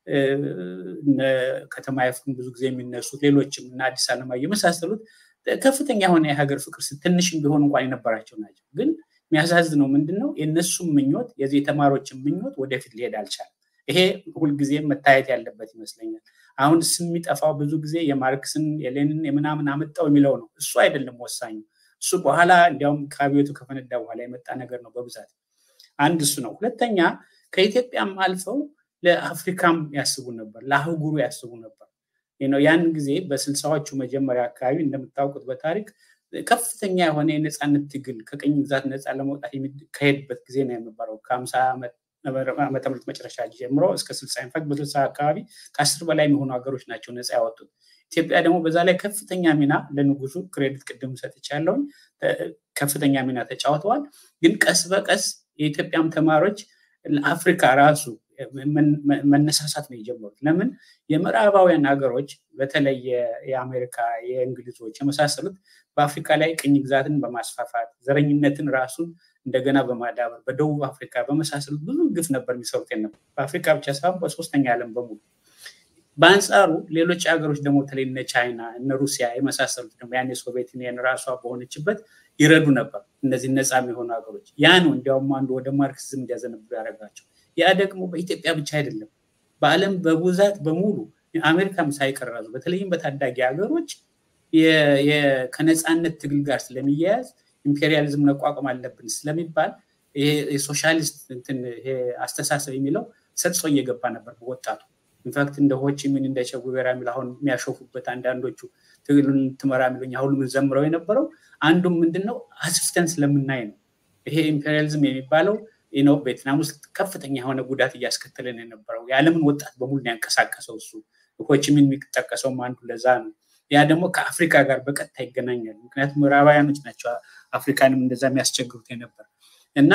ከተማ ይፍሩን ብዙ ጊዜ የሚነሱት ሌሎችም እና አዲስ አለማየሁ የመሳሰሉት ከፍተኛ የሆነ የሀገር ፍቅር ትንሽም ቢሆን እንኳን የነበራቸው ናቸው ግን የሚያሳዝነው ምንድን ነው? የእነሱም ምኞት የዚህ የተማሪዎችን ምኞት ወደፊት ሊሄድ አልቻለም። ይሄ ሁልጊዜ መታየት ያለበት ይመስለኛል። አሁን ስም የሚጠፋው ብዙ ጊዜ የማርክስን የሌንን የምናምን አመጣው የሚለው ነው። እሱ አይደለም ወሳኙ። እሱ በኋላ እንዲያውም ከአብዮቱ ከፈነዳ በኋላ የመጣ ነገር ነው በብዛት አንድ እሱ ነው። ሁለተኛ ከኢትዮጵያም አልፈው ለአፍሪካም ያስቡ ነበር፣ ለአህጉሩ ያስቡ ነበር። ያን ጊዜ በስልሳዎቹ መጀመሪያ አካባቢ እንደምታውቁት በታሪክ ከፍተኛ የሆነ የነፃነት ትግል ከቅኝ ግዛት ነፃ ለመውጣት የሚካሄድበት ጊዜ ነው የነበረው። ከሀምሳ ዓመተ ምህረት መጨረሻ ጀምሮ እስከ ስልሳ ኢንፋክት በስልሳ አካባቢ ከአስር በላይ የሚሆኑ ሀገሮች ናቸው ነፃ ያወጡት። ኢትዮጵያ ደግሞ በዛ ላይ ከፍተኛ ሚና ለንጉሱ ክሬዲት ቅድም ሰጥቻለሁኝ፣ ከፍተኛ ሚና ተጫውተዋል። ግን ቀስ በቀስ የኢትዮጵያም ተማሪዎች ለአፍሪካ ራሱ መነሳሳት ነው የጀመሩት። ለምን የምዕራባውያን ሀገሮች በተለይ የአሜሪካ፣ የእንግሊዞች የመሳሰሉት በአፍሪካ ላይ ቅኝ ግዛትን በማስፋፋት ዘረኝነትን ራሱን እንደገና በማዳበር በደቡብ አፍሪካ በመሳሰሉት ብዙ ግፍ ነበር የሚሰሩት ነበር። በአፍሪካ ብቻ ሳይሆን በሶስተኛ ዓለም በሙሉ። በአንጻሩ ሌሎች ሀገሮች ደግሞ በተለይ እነ ቻይና እነ ሩሲያ የመሳሰሉት ደግሞ ያን የሶቪየት ዩኒየን ራሷ በሆነችበት ይረዱ ነበር እነዚህ ነፃ የሚሆኑ ሀገሮች። ያ ነው እንዲያውም አንዱ ወደ ማርክሲዝም እንዲያዘነብሉ ያደረጋቸው። ያ ደግሞ በኢትዮጵያ ብቻ አይደለም፣ በዓለም በብዛት በሙሉ አሜሪካም ሳይቀራዙ በተለይም በታዳጊ ሀገሮች ከነፃነት ትግል ጋር ስለሚያያዝ ኢምፔሪያሊዝም መቋቋም አለብን ስለሚባል የሶሻሊስት አስተሳሰብ የሚለው ሰጥጾ እየገባ ነበር በወጣቱ። ኢንፋክት እንደ ሆቺሚን እንደ ቼጉቬራ የሚል አሁን የሚያሾፉበት አንዳንዶቹ ትግሉን ትመራ የሚሉኝ አሁን ዘምረው የነበረው አንዱም ምንድን ነው አስፍተን ስለምናይ ነው። ይሄ ኢምፔሪያሊዝም የሚባለው ነው ቬትናም ውስጥ ከፍተኛ የሆነ ጉዳት እያስከተለን የነበረው የዓለምን ወጣት በሙሉ ያንቀሳቀሰው እሱ ሆቺሚን የሚጠቀሰውም አንዱ ለዛ ነው። ያ ደግሞ ከአፍሪካ ጋር በቀጥታ ይገናኛል። ምክንያቱም ምዕራባውያኖች ናቸው አፍሪካንም እንደዛ የሚያስቸግሩት የነበር እና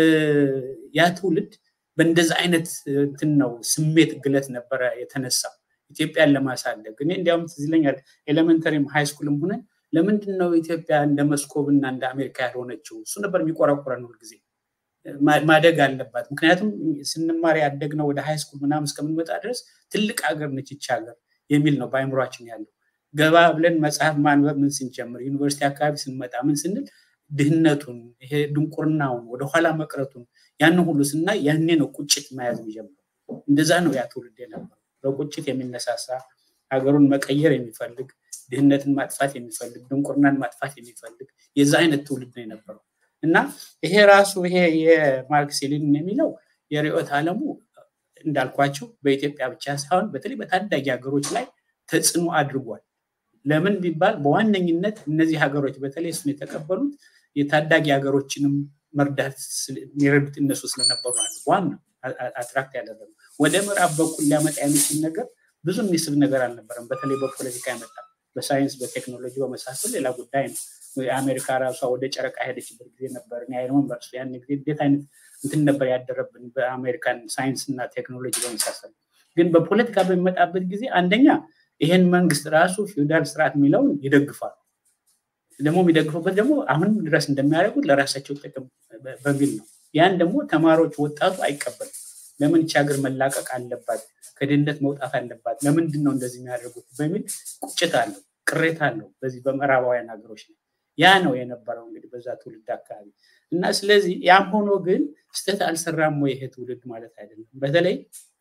ያ ትውልድ በእንደዛ አይነት እንትን ነው ስሜት ግለት ነበረ የተነሳው ኢትዮጵያን ለማሳደግ። እኔ እንዲያውም ትዝ ይለኛል ኤሌመንተሪም ሃይስኩልም ሆነን ለምንድን ነው ኢትዮጵያ እንደ መስኮብ እና እንደ አሜሪካ ያልሆነችው? እሱ ነበር የሚቆረቁረን ሁልጊዜ ማደግ አለባት። ምክንያቱም ስንማር ያደግነው ወደ ሃይስኩል ምናምን እስከምንመጣ ድረስ ትልቅ ሀገር ነች ይቺ ሀገር የሚል ነው በአይምሯችን ያለው። ገባ ብለን መጽሐፍ ማንበብ ምን ስንጀምር ዩኒቨርሲቲ አካባቢ ስንመጣ ምን ስንል ድህነቱን ይሄ ድንቁርናውን ወደኋላ መቅረቱን ያንን ሁሉ ስናይ ያኔ ነው ቁጭት መያዝ የሚጀምረው። እንደዛ ነው ያ ትውልድ የነበረው በቁጭት የሚነሳሳ ሀገሩን መቀየር የሚፈልግ ድህነትን ማጥፋት የሚፈልግ ድንቁርናን ማጥፋት የሚፈልግ የዛ አይነት ትውልድ ነው የነበረው እና ይሄ ራሱ ይሄ የማርክስ ሌኒን የሚለው የርዕዮተ ዓለሙ እንዳልኳቸው በኢትዮጵያ ብቻ ሳይሆን በተለይ በታዳጊ ሀገሮች ላይ ተጽዕኖ አድርጓል። ለምን ቢባል በዋነኝነት እነዚህ ሀገሮች በተለይ እሱን የተቀበሉት የታዳጊ ሀገሮችንም መርዳት የሚረዱት እነሱ ስለነበሩ ናቸው። ዋና አትራክት ያደረገ ወደ ምዕራብ በኩል ሊያመጣ የሚችል ነገር ብዙ የሚስብ ነገር አልነበረም። በተለይ በፖለቲካ ያመጣ በሳይንስ በቴክኖሎጂ በመሳሰል ሌላ ጉዳይ ነው። የአሜሪካ ራሷ ወደ ጨረቃ ሄደችበት ጊዜ ነበር። አይሮን በርሱ ያን ጊዜ እንዴት አይነት እንትን ነበር ያደረብን በአሜሪካን ሳይንስ እና ቴክኖሎጂ በመሳሰል ግን በፖለቲካ በሚመጣበት ጊዜ አንደኛ ይሄን መንግስት ራሱ ፊውዳል ስርዓት የሚለውን ይደግፋሉ። ደግሞ የሚደግፉበት ደግሞ አሁንም ድረስ እንደሚያደርጉት ለራሳቸው ጥቅም በሚል ነው። ያን ደግሞ ተማሪዎች፣ ወጣቱ አይቀበልም። ለምን ይህች ሀገር መላቀቅ አለባት፣ ከድህነት መውጣት አለባት፣ ለምንድን ነው እንደዚህ የሚያደርጉት በሚል ቁጭት አለው፣ ቅሬታ አለው በዚህ በምዕራባውያን ሀገሮች ላይ። ያ ነው የነበረው እንግዲህ በዛ ትውልድ አካባቢ እና ስለዚህ ያም ሆኖ ግን ስህተት አልሰራም ወይ ይሄ ትውልድ ማለት አይደለም። በተለይ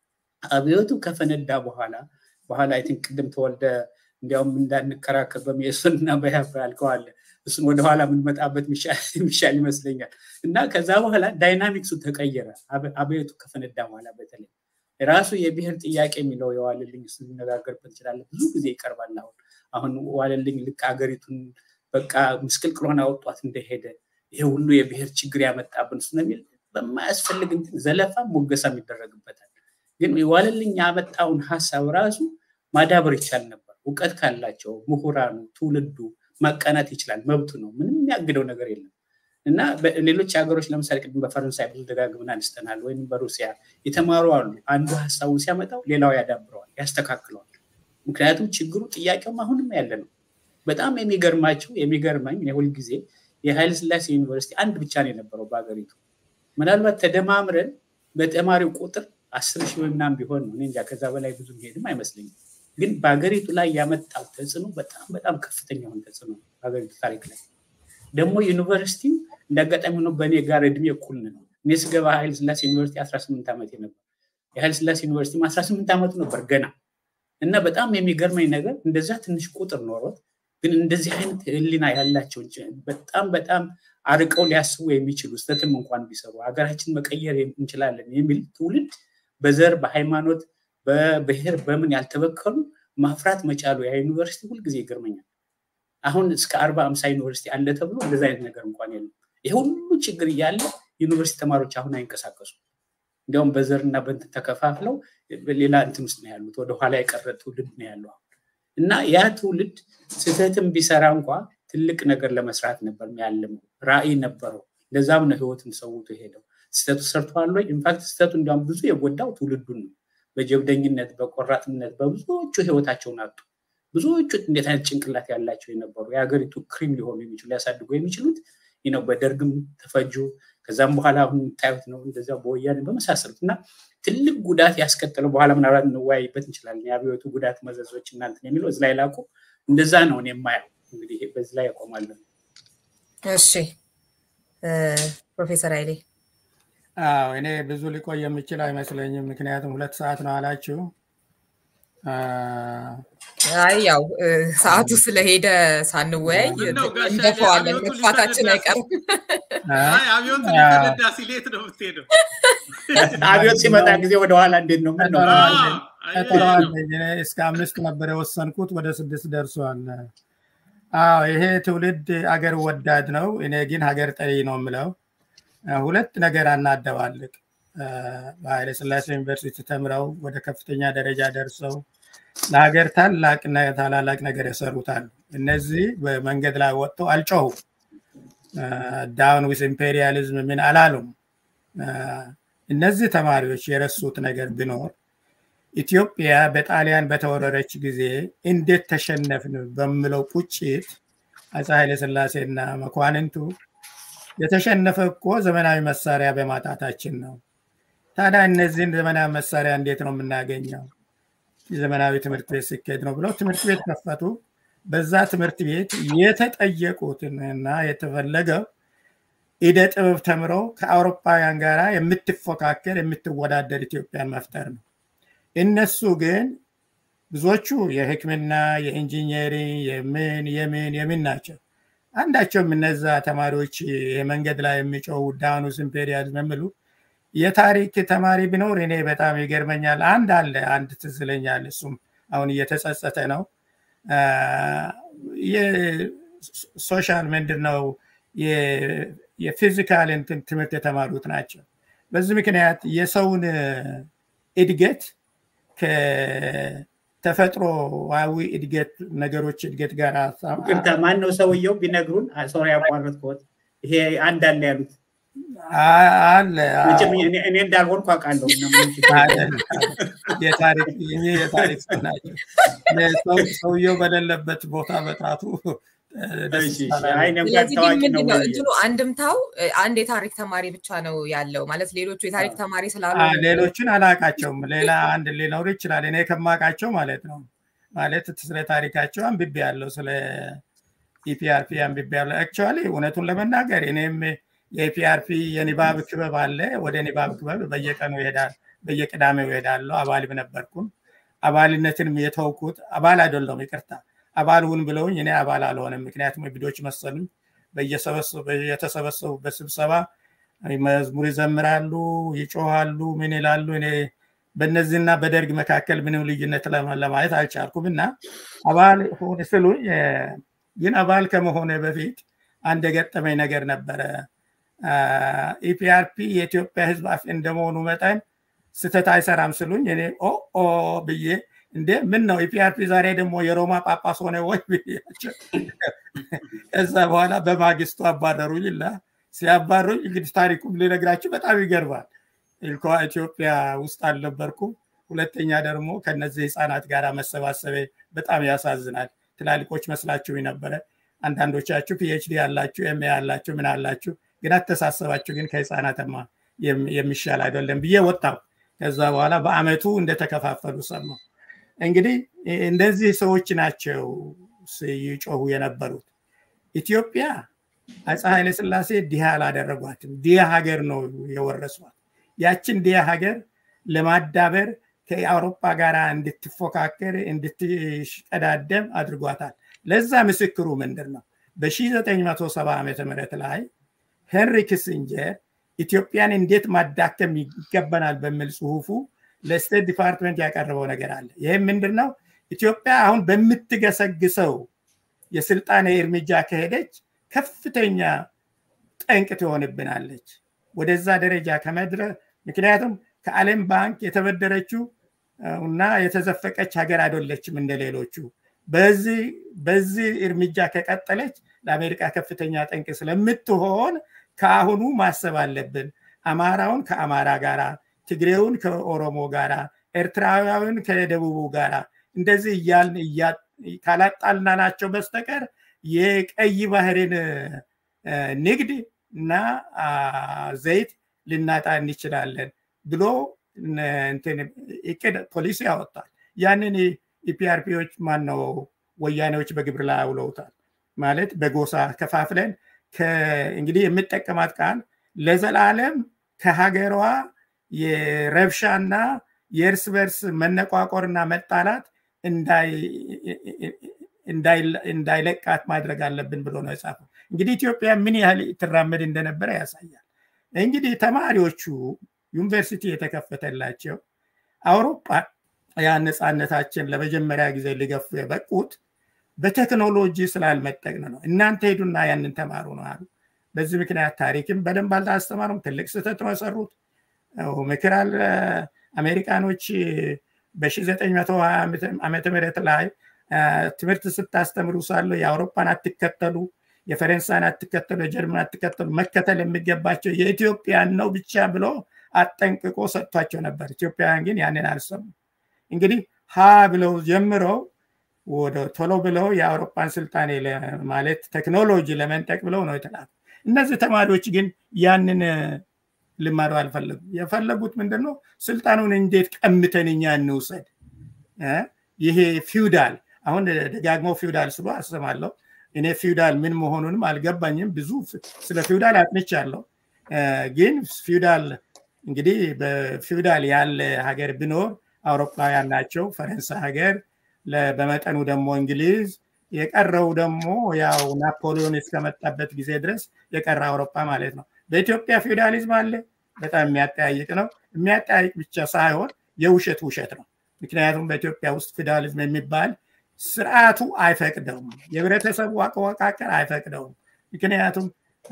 አብዮቱ ከፈነዳ በኋላ በኋላ አይ ቲንክ ቅድም ተወልደ እንዲያውም እንዳንከራከር በሚየሱን እና በያፍ ያልከዋለ እሱን ወደኋላ የምንመጣበት የሚሻል ይመስለኛል። እና ከዛ በኋላ ዳይናሚክሱ ተቀየረ። አብዮቱ ከፈነዳ በኋላ በተለይ ራሱ የብሔር ጥያቄ የሚለው የዋለልኝ እሱ ሊነጋገርበት እንችላለን። ብዙ ጊዜ ይቀርባል። አሁን አሁን ዋለልኝ ልክ ሀገሪቱን በቃ ምስቅልቅሎን አወጧት እንደሄደ ይሄ ሁሉ የብሔር ችግር ያመጣብን እሱ ነው የሚል በማያስፈልግ እንትን ዘለፋ ሞገሳም ይደረግበታል። ግን ዋለልኝ ያመጣውን ሀሳብ ራሱ ማዳበር ይቻል ነበር። እውቀት ካላቸው ምሁራኑ፣ ትውልዱ ማቃናት ይችላል። መብቱ ነው። ምንም የሚያግደው ነገር የለም። እና ሌሎች ሀገሮች ለምሳሌ ቅድም በፈረንሳይ ብዙ ደጋግመን አንስተናል፣ ወይም በሩሲያ የተማሩ አሉ። አንዱ ሀሳቡን ሲያመጣው ሌላው ያዳብረዋል፣ ያስተካክለዋል። ምክንያቱም ችግሩ ጥያቄውም አሁንም ያለ ነው። በጣም የሚገርማቸው የሚገርመኝ ሁልጊዜ የኃይለ ስላሴ ዩኒቨርሲቲ አንድ ብቻ ነው የነበረው በሀገሪቱ። ምናልባት ተደማምረን በተማሪው ቁጥር አስር ሺህ ወይ ምናምን ቢሆን ነው እንጃ፣ ከዛ በላይ ብዙ ሄድም አይመስለኝም። ግን በሀገሪቱ ላይ ያመጣው ተጽዕኖ በጣም በጣም ከፍተኛ የሆነ ተጽዕኖ በሀገሪቱ ታሪክ ላይ ደግሞ ዩኒቨርሲቲው እንዳጋጣሚ ሆኖ በእኔ ጋር እድሜ እኩል ነው። እኔ ስገባ ኃይለ ስላሴ ዩኒቨርሲቲ 18 ዓመት ነበር። የኃይለ ስላሴ ዩኒቨርሲቲ 18 ዓመቱ ነበር ገና እና በጣም የሚገርመኝ ነገር እንደዛ ትንሽ ቁጥር ኖሮት ግን እንደዚህ አይነት ህሊና ያላቸው በጣም በጣም አርቀው ሊያስቡ የሚችሉ ስተትም እንኳን ቢሰሩ ሀገራችን መቀየር እንችላለን የሚል ትውልድ በዘር በሃይማኖት በብሔር በምን ያልተበከሉ ማፍራት መቻሉ ያ ዩኒቨርሲቲ ሁልጊዜ ይገርመኛል። አሁን እስከ አርባ አምሳ ዩኒቨርሲቲ አለ ተብሎ እንደዚ አይነት ነገር እንኳን የለም። ይሄ ሁሉ ችግር እያለ ዩኒቨርሲቲ ተማሪዎች አሁን አይንቀሳቀሱ። እንዲያውም በዘርና በእንትን ተከፋፍለው ሌላ እንትን ውስጥ ነው ያሉት። ወደኋላ የቀረ ትውልድ ነው ያለው እና ያ ትውልድ ስህተትም ቢሰራ እንኳ ትልቅ ነገር ለመስራት ነበር ያለመው፣ ራዕይ ነበረው። ለዛም ነው ህይወትን ሰውቶ ሄደው። ስህተቱ ሰርተዋል ወይ? ኢንፋክት ስህተቱ እንዲያውም ብዙ የጎዳው ትውልዱን ነው። በጀብደኝነት በቆራጥነት በብዙዎቹ ህይወታቸውን አጡ። ብዙዎቹ እንዴት አይነት ጭንቅላት ያላቸው የነበሩ የሀገሪቱ ክሪም ሊሆኑ የሚችሉ ሊያሳድጉ የሚችሉት ነው በደርግም ተፈጁ። ከዛም በኋላ አሁን የምታዩት ነው እንደዚያ በወያኔ በመሳሰሉት እና ትልቅ ጉዳት ያስከተለው በኋላ ምናልባት እንወያይበት እንችላለን። የአብዮቱ ጉዳት መዘዞች እናንትን የሚለው እዚ ላይ ላቁ። እንደዛ ነው እኔ የማየው። እንግዲህ በዚህ ላይ ያቆማለን። እሺ ፕሮፌሰር ኃይሌ አዎ እኔ ብዙ ሊቆይ የምችል አይመስለኝም። ምክንያቱም ሁለት ሰዓት ነው አላችሁ። አይ ያው ሰዓቱ ስለሄደ ሳንወያይ እንደፈዋለን፣ መጥፋታችን አይቀርም። አብዮት ሊፈነዳ ሲል የት ነው የምትሄደው? አብዮት ሲመጣ ጊዜ ወደኋላ እንዴት ነው? ምን ነው? ቀጠሯለኝ። እስከ አምስት ነበር የወሰንኩት፣ ወደ ስድስት ደርሷል። አዎ ይሄ ትውልድ አገር ወዳድ ነው። እኔ ግን ሀገር ጠሪ ነው የምለው። ሁለት ነገር አናደባልቅ። በኃይለ ስላሴ ዩኒቨርሲቲ ተምረው ወደ ከፍተኛ ደረጃ ደርሰው ለሀገር ታላቅ ታላላቅ ነገር የሰሩታል። እነዚህ በመንገድ ላይ ወጥተው አልጮሁም። ዳውን ዊዝ ኢምፔሪያሊዝም ምን አላሉም። እነዚህ ተማሪዎች የረሱት ነገር ቢኖር ኢትዮጵያ በጣሊያን በተወረረች ጊዜ እንዴት ተሸነፍን በምለው ቁጭት አፄ ኃይለ ስላሴና መኳንንቱ የተሸነፈ እኮ ዘመናዊ መሳሪያ በማጣታችን ነው። ታዲያ እነዚህን ዘመናዊ መሳሪያ እንዴት ነው የምናገኘው? የዘመናዊ ትምህርት ቤት ሲካሄድ ነው ብለው ትምህርት ቤት ከፈቱ። በዛ ትምህርት ቤት የተጠየቁትን እና የተፈለገው ኢደ ጥበብ ተምረው ከአውሮፓውያን ጋር የምትፎካከር የምትወዳደር ኢትዮጵያን መፍጠር ነው። እነሱ ግን ብዙዎቹ የሕክምና የኢንጂነሪንግ የምን የምን የምን ናቸው። አንዳቸውም እነዛ ተማሪዎች የመንገድ ላይ የሚጮው ዳኑስ ኢምፔሪያሊዝም የሚሉ የታሪክ ተማሪ ቢኖር እኔ በጣም ይገርመኛል። አንድ አለ አንድ ትዝ ይለኛል። እሱም አሁን እየተጸጸተ ነው። የሶሻል ምንድን ነው የፊዚካል እንትን ትምህርት የተማሩት ናቸው። በዚህ ምክንያት የሰውን እድገት ከተፈጥሮዊ እድገት ነገሮች እድገት ጋር ይቅርታ፣ ማን ነው ሰውየው ቢነግሩን? ሶሪ ያቋረጥኩት። ይሄ አንድ አለ ያሉት አለ እኔ እንዳልሆንኩ አውቃለሁ። የታሪክ ሰው ናቸው። ሰውየው በሌለበት ቦታ በጣቱ እንትኑ አንድምታው አንድ የታሪክ ተማሪ ብቻ ነው ያለው ማለት ሌሎቹ የታሪክ ተማሪ ስላሉ ሌሎችን አላቃቸውም። ሌላ አንድ ሊኖሩ ይችላል። እኔ ከማውቃቸው ማለት ነው ማለት ስለ ታሪካቸው አንብቤ ያለው ስለ ኢፒአርፒ አንብቤ ያለው አክቹዋሊ እውነቱን ለመናገር እኔም የኢፒአርፒ የኒባብ ክበብ አለ። ወደ ኒባብ ክበብ በየቀኑ ይሄዳል፣ በየቅዳሜው ይሄዳለሁ። አባልም ነበርኩም። አባልነትንም የተውኩት አባል አይደለሁም፣ ይቅርታ አባል ሁን ብለውኝ እኔ አባል አልሆንም። ምክንያቱም እብዶች መሰሉኝ። የተሰበሰቡበት ስብሰባ መዝሙር ይዘምራሉ፣ ይጮሃሉ፣ ምን ይላሉ። እኔ በእነዚህና በደርግ መካከል ምንም ልዩነት ለማየት አልቻልኩም እና አባል ሁን ስሉኝ ግን አባል ከመሆነ በፊት አንድ የገጠመኝ ነገር ነበረ። ኢፒአርፒ የኢትዮጵያ ሕዝብ አፍ እንደመሆኑ መጠን ስተት አይሰራም ስሉኝ እኔ ኦ ኦ ብዬ እንዴ ምን ነው ኢፒአርፒ ዛሬ ደግሞ የሮማ ጳጳስ ሆነ ወይ ብያቸው ከዛ በኋላ በማግስቱ አባረሩኝ እና ሲያባሩኝ እንግዲህ ታሪኩም ልነግራችሁ በጣም ይገርማል። እንኳ ኢትዮጵያ ውስጥ አልነበርኩም። ሁለተኛ ደግሞ ከነዚህ ህፃናት ጋር መሰባሰቤ በጣም ያሳዝናል። ትላልቆች መስላችሁ ነበረ። አንዳንዶቻችሁ ፒኤችዲ ያላችሁ ኤም ያላችሁ ምን አላችሁ፣ ግን አተሳሰባችሁ ግን ከህፃናትማ የሚሻል አይደለም ብዬ ወጣሁ። ከዛ በኋላ በአመቱ እንደተከፋፈሉ ሰማሁ። እንግዲህ እንደዚህ ሰዎች ናቸው ሲጮሁ የነበሩት። ኢትዮጵያ አፄ ኃይለስላሴ ድሃ አላደረጓትም። ድሃ ሀገር ነው የወረሷት። ያችን ድሃ ሀገር ለማዳበር ከአውሮፓ ጋር እንድትፎካከር እንድትሽቀዳደም አድርጓታል። ለዛ ምስክሩ ምንድን ነው? በ1970 ዓ ም ላይ ሄንሪ ክሲንጀር ኢትዮጵያን እንዴት ማዳከም ይገባናል በሚል ጽሁፉ ለስቴት ዲፓርትመንት ያቀረበው ነገር አለ። ይህም ምንድን ነው? ኢትዮጵያ አሁን በምትገሰግሰው የስልጣኔ እርምጃ ከሄደች ከፍተኛ ጠንቅ ትሆንብናለች። ወደዛ ደረጃ ከመድረ ምክንያቱም ከዓለም ባንክ የተበደረችው እና የተዘፈቀች ሀገር አይደለችም እንደ ሌሎቹ። በዚህ እርምጃ ከቀጠለች ለአሜሪካ ከፍተኛ ጠንቅ ስለምትሆን ከአሁኑ ማሰብ አለብን። አማራውን ከአማራ ጋራ፣ ትግሬውን ከኦሮሞ ጋራ፣ ኤርትራዊውን ከደቡቡ ጋራ እንደዚህ እያልን ካላጣልናናቸው በስተቀር የቀይ ባህርን ንግድ እና ዘይት ልናጣ እንችላለን ብሎ እቅድ ፖሊሲ ያወጣል። ያንን ኢፒአርፒዎች ማን ነው ወያኔዎች በግብር ላይ አውለውታል። ማለት በጎሳ ከፋፍለን እንግዲህ የምጠቀማት ቃል ለዘላለም ከሀገሯ የረብሻና የእርስ በርስ መነቋቆርና መጣላት እንዳይለቃት ማድረግ አለብን ብሎ ነው የጻፈው። እንግዲህ ኢትዮጵያ ምን ያህል ትራመድ እንደነበረ ያሳያል። እንግዲህ ተማሪዎቹ ዩኒቨርሲቲ የተከፈተላቸው አውሮፓ ያ ነፃነታችን ለመጀመሪያ ጊዜ ሊገፉ የበቁት በቴክኖሎጂ ስላልመጠቅን ነው። እናንተ ሄዱና ያንን ተማሩ ነው አሉ። በዚህ ምክንያት ታሪክም በደንብ አልታስተማሩም። ትልቅ ስህተት ነው የሰሩት። ምክር አሜሪካኖች በ1920 ዓመተ ምህረት ላይ ትምህርት ስታስተምሩ ሳለ የአውሮፓን አትከተሉ፣ የፈረንሳይን አትከተሉ፣ የጀርመን አትከተሉ፣ መከተል የሚገባቸው የኢትዮጵያን ነው ብቻ ብሎ አጠንቅቆ ሰጥቷቸው ነበር። ኢትዮጵያውያን ግን ያንን አልሰሙ። እንግዲህ ሀ ብለው ጀምረው ወደ ቶሎ ብለው የአውሮፓን ስልጣኔ ማለት ቴክኖሎጂ ለመንጠቅ ብለው ነው የተላኩ። እነዚህ ተማሪዎች ግን ያንን ልማዱ አልፈለጉም። የፈለጉት ምንድን ነው? ስልጣኑን እንዴት ቀምተን እኛ እንውሰድ። ይሄ ፊውዳል አሁን ደጋግመው ፊውዳል ስሎ አስባለሁ። እኔ ፊውዳል ምን መሆኑንም አልገባኝም። ብዙ ስለ ፊውዳል አጥንቻለሁ። ግን ፊውዳል እንግዲህ በፊውዳል ያለ ሀገር ቢኖር አውሮፓውያን ናቸው። ፈረንሳይ ሀገር፣ በመጠኑ ደግሞ እንግሊዝ፣ የቀረው ደግሞ ያው ናፖሊዮን እስከመጣበት ጊዜ ድረስ የቀረ አውሮፓ ማለት ነው። በኢትዮጵያ ፊውዳሊዝም አለ፣ በጣም የሚያጠያይቅ ነው። የሚያጠያይቅ ብቻ ሳይሆን የውሸት ውሸት ነው። ምክንያቱም በኢትዮጵያ ውስጥ ፊውዳሊዝም የሚባል ስርዓቱ አይፈቅደውም። የህብረተሰቡ አወቃቀር አይፈቅደውም። ምክንያቱም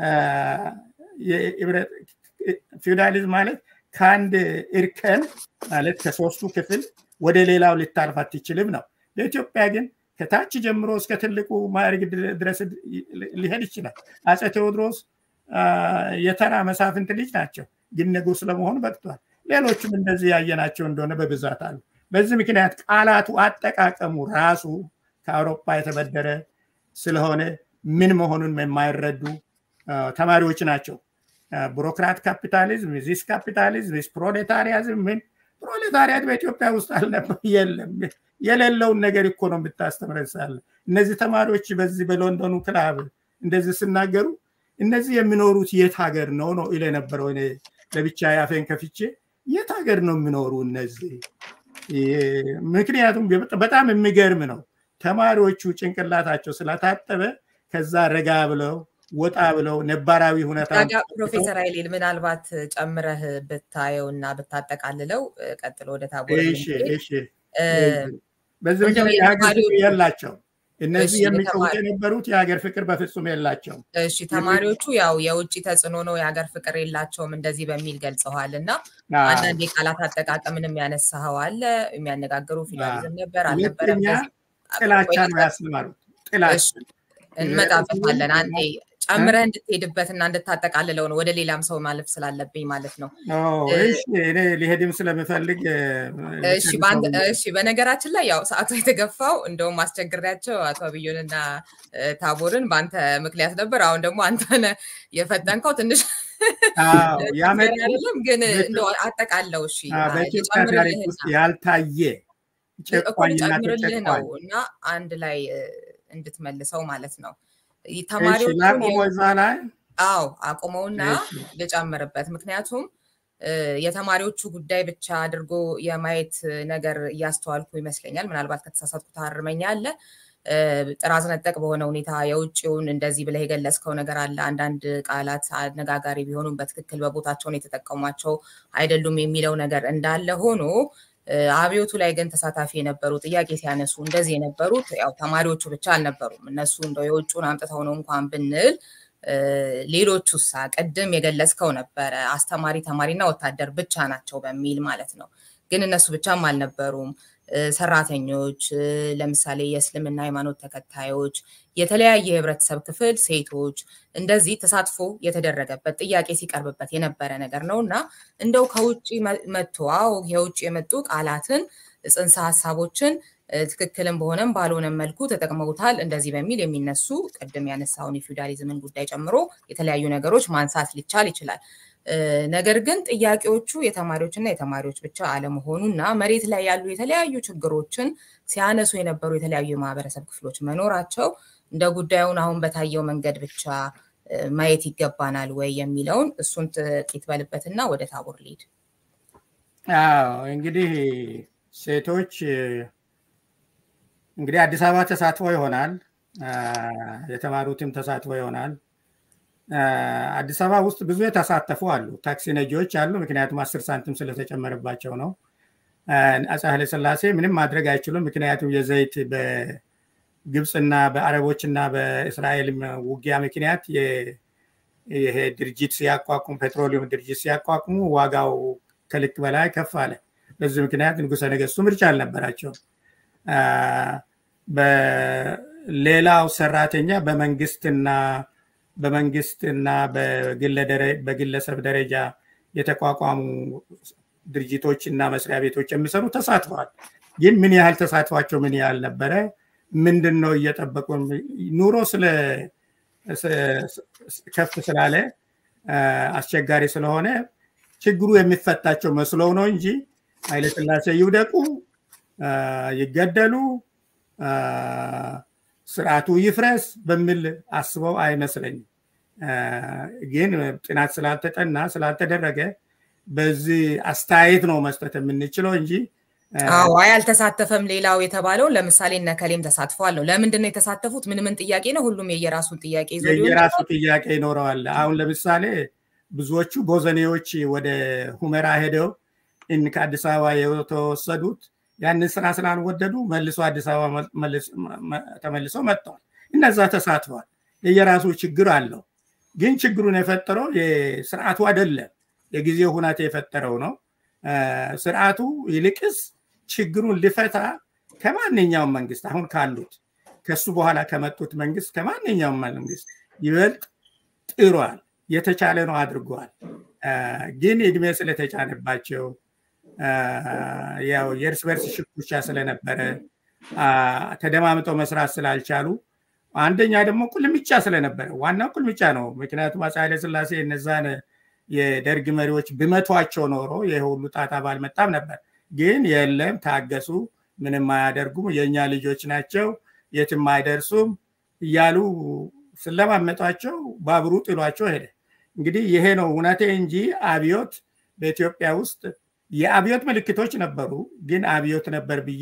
ፊውዳሊዝም ማለት ከአንድ እርከን ማለት ከሶስቱ ክፍል ወደ ሌላው ልታልፍ አትችልም ነው። በኢትዮጵያ ግን ከታች ጀምሮ እስከ ትልቁ ማዕረግ ድረስ ሊሄድ ይችላል። አፄ ቴዎድሮስ የተራ መሳፍንት ልጅ ናቸው፣ ግን ንጉስ ለመሆኑ በቅቷል። ሌሎችም እንደዚህ ያየናቸው እንደሆነ በብዛት አሉ። በዚህ ምክንያት ቃላቱ አጠቃቀሙ ራሱ ከአውሮፓ የተበደረ ስለሆነ ምን መሆኑን የማይረዱ ተማሪዎች ናቸው። ቡሮክራት ካፒታሊዝም፣ ዚስ ካፒታሊዝም፣ ዚስ ፕሮሌታሪያዝም ምን ፕሮሌታሪያት በኢትዮጵያ ውስጥ አልነበር፣ የለም። የሌለውን ነገር እኮ ነው የምታስተምረሳለ። እነዚህ ተማሪዎች በዚህ በሎንዶኑ ክላብ እንደዚህ ሲናገሩ እነዚህ የሚኖሩት የት ሀገር ነው ነው ይል የነበረው እኔ ለብቻ ያፌን ከፍቼ የት ሀገር ነው የሚኖሩ እነዚህ? ምክንያቱም በጣም የሚገርም ነው። ተማሪዎቹ ጭንቅላታቸው ስለታጠበ ከዛ ረጋ ብለው ወጣ ብለው ነባራዊ ሁኔታ ፕሮፌሰር ኃይሌል ምናልባት ጨምረህ ብታየው እና ብታጠቃልለው ቀጥሎ ወደ ታቦር በዚህ ምክንያት የሀገር ፍቅር የላቸው እነዚህ የሚቀውጥ የነበሩት የሀገር ፍቅር በፍጹም የላቸው። እሺ ተማሪዎቹ ያው የውጭ ተጽዕኖ ነው የሀገር ፍቅር የላቸውም እንደዚህ በሚል ገልጸዋል እና አንዳንድ የቃላት አጠቃቀምንም ያነሳኸው አለ የሚያነጋግሩ ፊደሊዝም ነበር አልነበረም ጥላቻ ነው ያስተማሩት ጥላቻ እንመጣበታለን አንዴ ጨምረህ እንድትሄድበት እና እንድታጠቃልለው ነው ወደ ሌላም ሰው ማለፍ ስላለብኝ ማለት ነው እኔ ሊሄድም ስለምፈልግ እሺ በነገራችን ላይ ያው ሰዓቱ የተገፋው እንደውም አስቸግሪያቸው አቶ አብዩንና ታቦርን በአንተ ምክንያት ነበር አሁን ደግሞ አንተነ የፈጠንከው ትንሽ አይደለም ግን አጠቃለው እሺ በኢትዮጵያ ታሪክ ውስጥ ያልታየ ጨምርልህ ነው እና አንድ ላይ እንድትመልሰው ማለት ነው ተማሪዎቹ አዎ አቁመውና ልጨምርበት ምክንያቱም የተማሪዎቹ ጉዳይ ብቻ አድርጎ የማየት ነገር እያስተዋልኩ ይመስለኛል ምናልባት ከተሳሳትኩ ታርመኛለ ጥራዝ ነጠቅ በሆነ ሁኔታ የውጭውን እንደዚህ ብለህ የገለጽከው ነገር አለ አንዳንድ ቃላት አነጋጋሪ ቢሆኑም በትክክል በቦታቸውን የተጠቀሟቸው አይደሉም የሚለው ነገር እንዳለ ሆኖ አብዮቱ ላይ ግን ተሳታፊ የነበሩ ጥያቄ ሲያነሱ እንደዚህ የነበሩት ያው ተማሪዎቹ ብቻ አልነበሩም። እነሱ እንደው የውጩን አምጥተው ነው እንኳን ብንል ሌሎቹ ሳ ቅድም የገለጽከው ነበረ አስተማሪ ተማሪና ወታደር ብቻ ናቸው በሚል ማለት ነው። ግን እነሱ ብቻም አልነበሩም። ሰራተኞች፣ ለምሳሌ የእስልምና ሃይማኖት ተከታዮች፣ የተለያየ የህብረተሰብ ክፍል ሴቶች፣ እንደዚህ ተሳትፎ የተደረገበት ጥያቄ ሲቀርብበት የነበረ ነገር ነው እና እንደው ከውጭ መጥቶ አዎ የውጭ የመጡ ቃላትን ጽንሰ ሀሳቦችን ትክክልም በሆነም ባልሆነም መልኩ ተጠቅመውታል እንደዚህ በሚል የሚነሱ ቅድም ያነሳውን የፊውዳሊዝምን ጉዳይ ጨምሮ የተለያዩ ነገሮች ማንሳት ሊቻል ይችላል። ነገር ግን ጥያቄዎቹ የተማሪዎችና የተማሪዎች ብቻ አለመሆኑ እና መሬት ላይ ያሉ የተለያዩ ችግሮችን ሲያነሱ የነበሩ የተለያዩ የማህበረሰብ ክፍሎች መኖራቸው እንደ ጉዳዩን አሁን በታየው መንገድ ብቻ ማየት ይገባናል ወይ የሚለውን እሱን ጥቂት በልበትና ወደ ታቦር ሊድ እንግዲህ ሴቶች እንግዲህ አዲስ አበባ ተሳትፎ ይሆናል የተማሩትም ተሳትፎ ይሆናል አዲስ አበባ ውስጥ ብዙ የተሳተፉ አሉ። ታክሲ ነጂዎች አሉ። ምክንያቱም አስር ሳንቲም ስለተጨመረባቸው ነው። አፄ ኃይለሥላሴ ምንም ማድረግ አይችሉም። ምክንያቱም የዘይት በግብፅና በአረቦችና በእስራኤል ውጊያ ምክንያት ይሄ ድርጅት ሲያቋቁሙ ፔትሮሊየም ድርጅት ሲያቋቁሙ ዋጋው ከልክ በላይ ከፍ አለ። በዚህ ምክንያት ንጉሰ ነገስቱ ምርጫ አልነበራቸውም። በሌላው ሰራተኛ በመንግስትና በመንግስትና በግለሰብ ደረጃ የተቋቋሙ ድርጅቶች እና መስሪያ ቤቶች የሚሰሩ ተሳትፈዋል። ግን ምን ያህል ተሳትፏቸው ምን ያህል ነበረ? ምንድን ነው እየጠበቁ ኑሮ ስለ ከፍ ስላለ አስቸጋሪ ስለሆነ ችግሩ የሚፈታቸው መስለው ነው እንጂ ኃይለስላሴ ይውደቁ፣ ይገደሉ፣ ስርዓቱ ይፍረስ በሚል አስበው አይመስለኝም። ግን ጥናት ስላልተጠና ስላልተደረገ በዚህ አስተያየት ነው መስጠት የምንችለው እንጂ አዎ አይ አልተሳተፈም። ሌላው የተባለውን ለምሳሌ እነ ከሌም ተሳትፈዋል ነው። ለምንድን ነው የተሳተፉት? ምን ምን ጥያቄ ነው? ሁሉም የየራሱን ጥያቄ ይዞ የየራሱ ጥያቄ ይኖረዋል። አሁን ለምሳሌ ብዙዎቹ ቦዘኔዎች ወደ ሁመራ ሄደው ከአዲስ አበባ የተወሰዱት ያንን ስራ ስላልወደዱ መልሶ አዲስ አበባ ተመልሰው መጥተዋል። እነዛ ተሳትፈዋል። የየራሱ ችግር አለው። ግን ችግሩን የፈጠረው ስርዓቱ አይደለም፣ የጊዜው ሁናቴ የፈጠረው ነው። ስርዓቱ ይልቅስ ችግሩን ሊፈታ ከማንኛውም መንግስት አሁን ካሉት ከሱ በኋላ ከመጡት መንግስት ከማንኛውም መንግስት ይበልጥ ጥሯል። የተቻለ ነው አድርገዋል። ግን እድሜ ስለተጫነባቸው ያው የእርስ በርስ ሽኩቻ ስለነበረ ተደማምጠው መስራት ስላልቻሉ አንደኛ ደግሞ ቁልምጫ ስለነበረ ዋናው ቁልምጫ ነው። ምክንያቱም አፄ ኃይለስላሴ እነዛን የደርግ መሪዎች ብመቷቸው ኖሮ ይህ ሁሉ ጣጣ ባልመጣም ነበር። ግን የለም ታገሱ፣ ምንም አያደርጉም፣ የእኛ ልጆች ናቸው፣ የትም አይደርሱም እያሉ ስለማመጧቸው ባቡሩ ጥሏቸው ሄደ። እንግዲህ ይሄ ነው እውነቴ እንጂ አብዮት በኢትዮጵያ ውስጥ የአብዮት ምልክቶች ነበሩ፣ ግን አብዮት ነበር ብዬ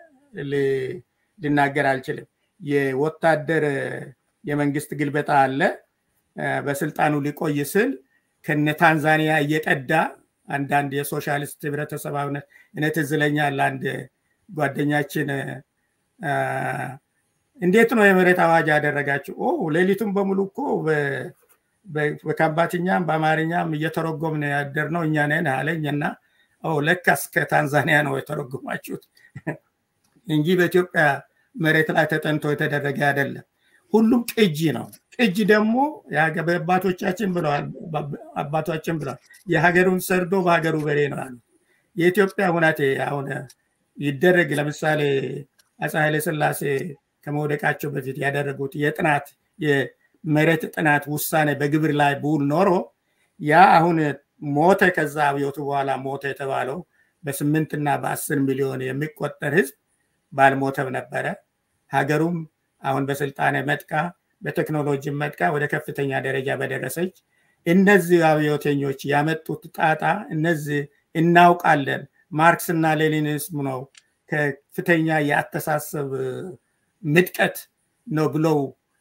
ልናገር አልችልም። የወታደር የመንግስት ግልበጣ አለ። በስልጣኑ ሊቆይ ስል ከነ ታንዛኒያ እየቀዳ አንዳንድ የሶሻሊስት ህብረተሰባዊነት እኔ ትዝ ይለኛል አንድ ጓደኛችን እንዴት ነው የመሬት አዋጅ ያደረጋችሁ? ሌሊቱን በሙሉ እኮ በካምባትኛም በአማርኛም እየተረጎምን ያደር ነው እኛ ነን አለኝ እና ለካስ ከታንዛኒያ ነው የተረጎማችሁት እንጂ በኢትዮጵያ መሬት ላይ ተጠንቶ የተደረገ አይደለም። ሁሉም ቅጂ ነው። ቅጂ ደግሞ አባቶቻችን ብለዋል አባቶቻችን ብለዋል የሀገሩን ሰርዶ በሀገሩ በሬ ነው ያሉት። የኢትዮጵያ ሁናቴ አሁን ይደረግ ለምሳሌ አፄ ኃይለስላሴ ከመውደቃቸው በፊት ያደረጉት የጥናት የመሬት ጥናት ውሳኔ በግብር ላይ ቡል ኖሮ ያ አሁን ሞተ ከዛ አብዮቱ በኋላ ሞተ የተባለው በስምንት እና በአስር ሚሊዮን የሚቆጠር ህዝብ ባልሞተም ነበረ። ሀገሩም አሁን በስልጣኔ መጥቃ በቴክኖሎጂ መጥቃ ወደ ከፍተኛ ደረጃ በደረሰች እነዚህ አብዮተኞች ያመጡት ጣጣ እነዚህ እናውቃለን። ማርክስ እና ሌኒኒስም ነው ከፍተኛ የአስተሳሰብ ምጥቀት ነው ብለው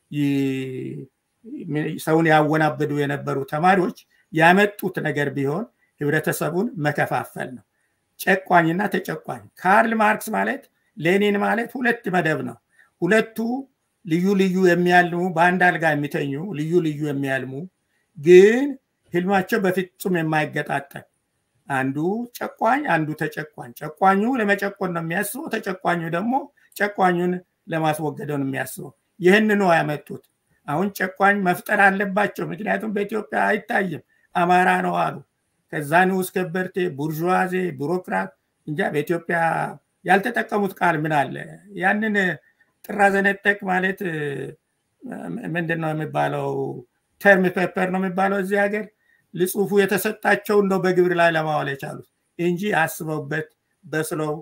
ሰውን ያወናበዱ የነበሩ ተማሪዎች ያመጡት ነገር ቢሆን ህብረተሰቡን መከፋፈል ነው። ጨቋኝና ተጨቋኝ። ካርል ማርክስ ማለት ሌኒን ማለት ሁለት መደብ ነው። ሁለቱ ልዩ ልዩ የሚያልሙ በአንድ አልጋ የሚተኙ ልዩ ልዩ የሚያልሙ ግን ህልማቸው በፍጹም የማይገጣጠም አንዱ ጨቋኝ፣ አንዱ ተጨቋኝ። ጨቋኙ ለመጨቆን ነው የሚያስበው፣ ተጨቋኙ ደግሞ ጨቋኙን ለማስወገደው ነው የሚያስበው። ይህንኑ ያመጡት። አሁን ጨቋኝ መፍጠር አለባቸው። ምክንያቱም በኢትዮጵያ አይታይም፣ አማራ ነው አሉ። ከዛ ንዑስ ከበርቴ፣ ቡርዥዋዜ፣ ቢሮክራት እንጃ በኢትዮጵያ ያልተጠቀሙት ቃል ምን አለ? ያንን ጥራዘነጠቅ ማለት ምንድን ነው የሚባለው? ተርም ፔፐር ነው የሚባለው እዚህ ሀገር ልጽሁፉ የተሰጣቸውን ነው በግብር ላይ ለማዋል የቻሉት እንጂ አስበውበት በስለው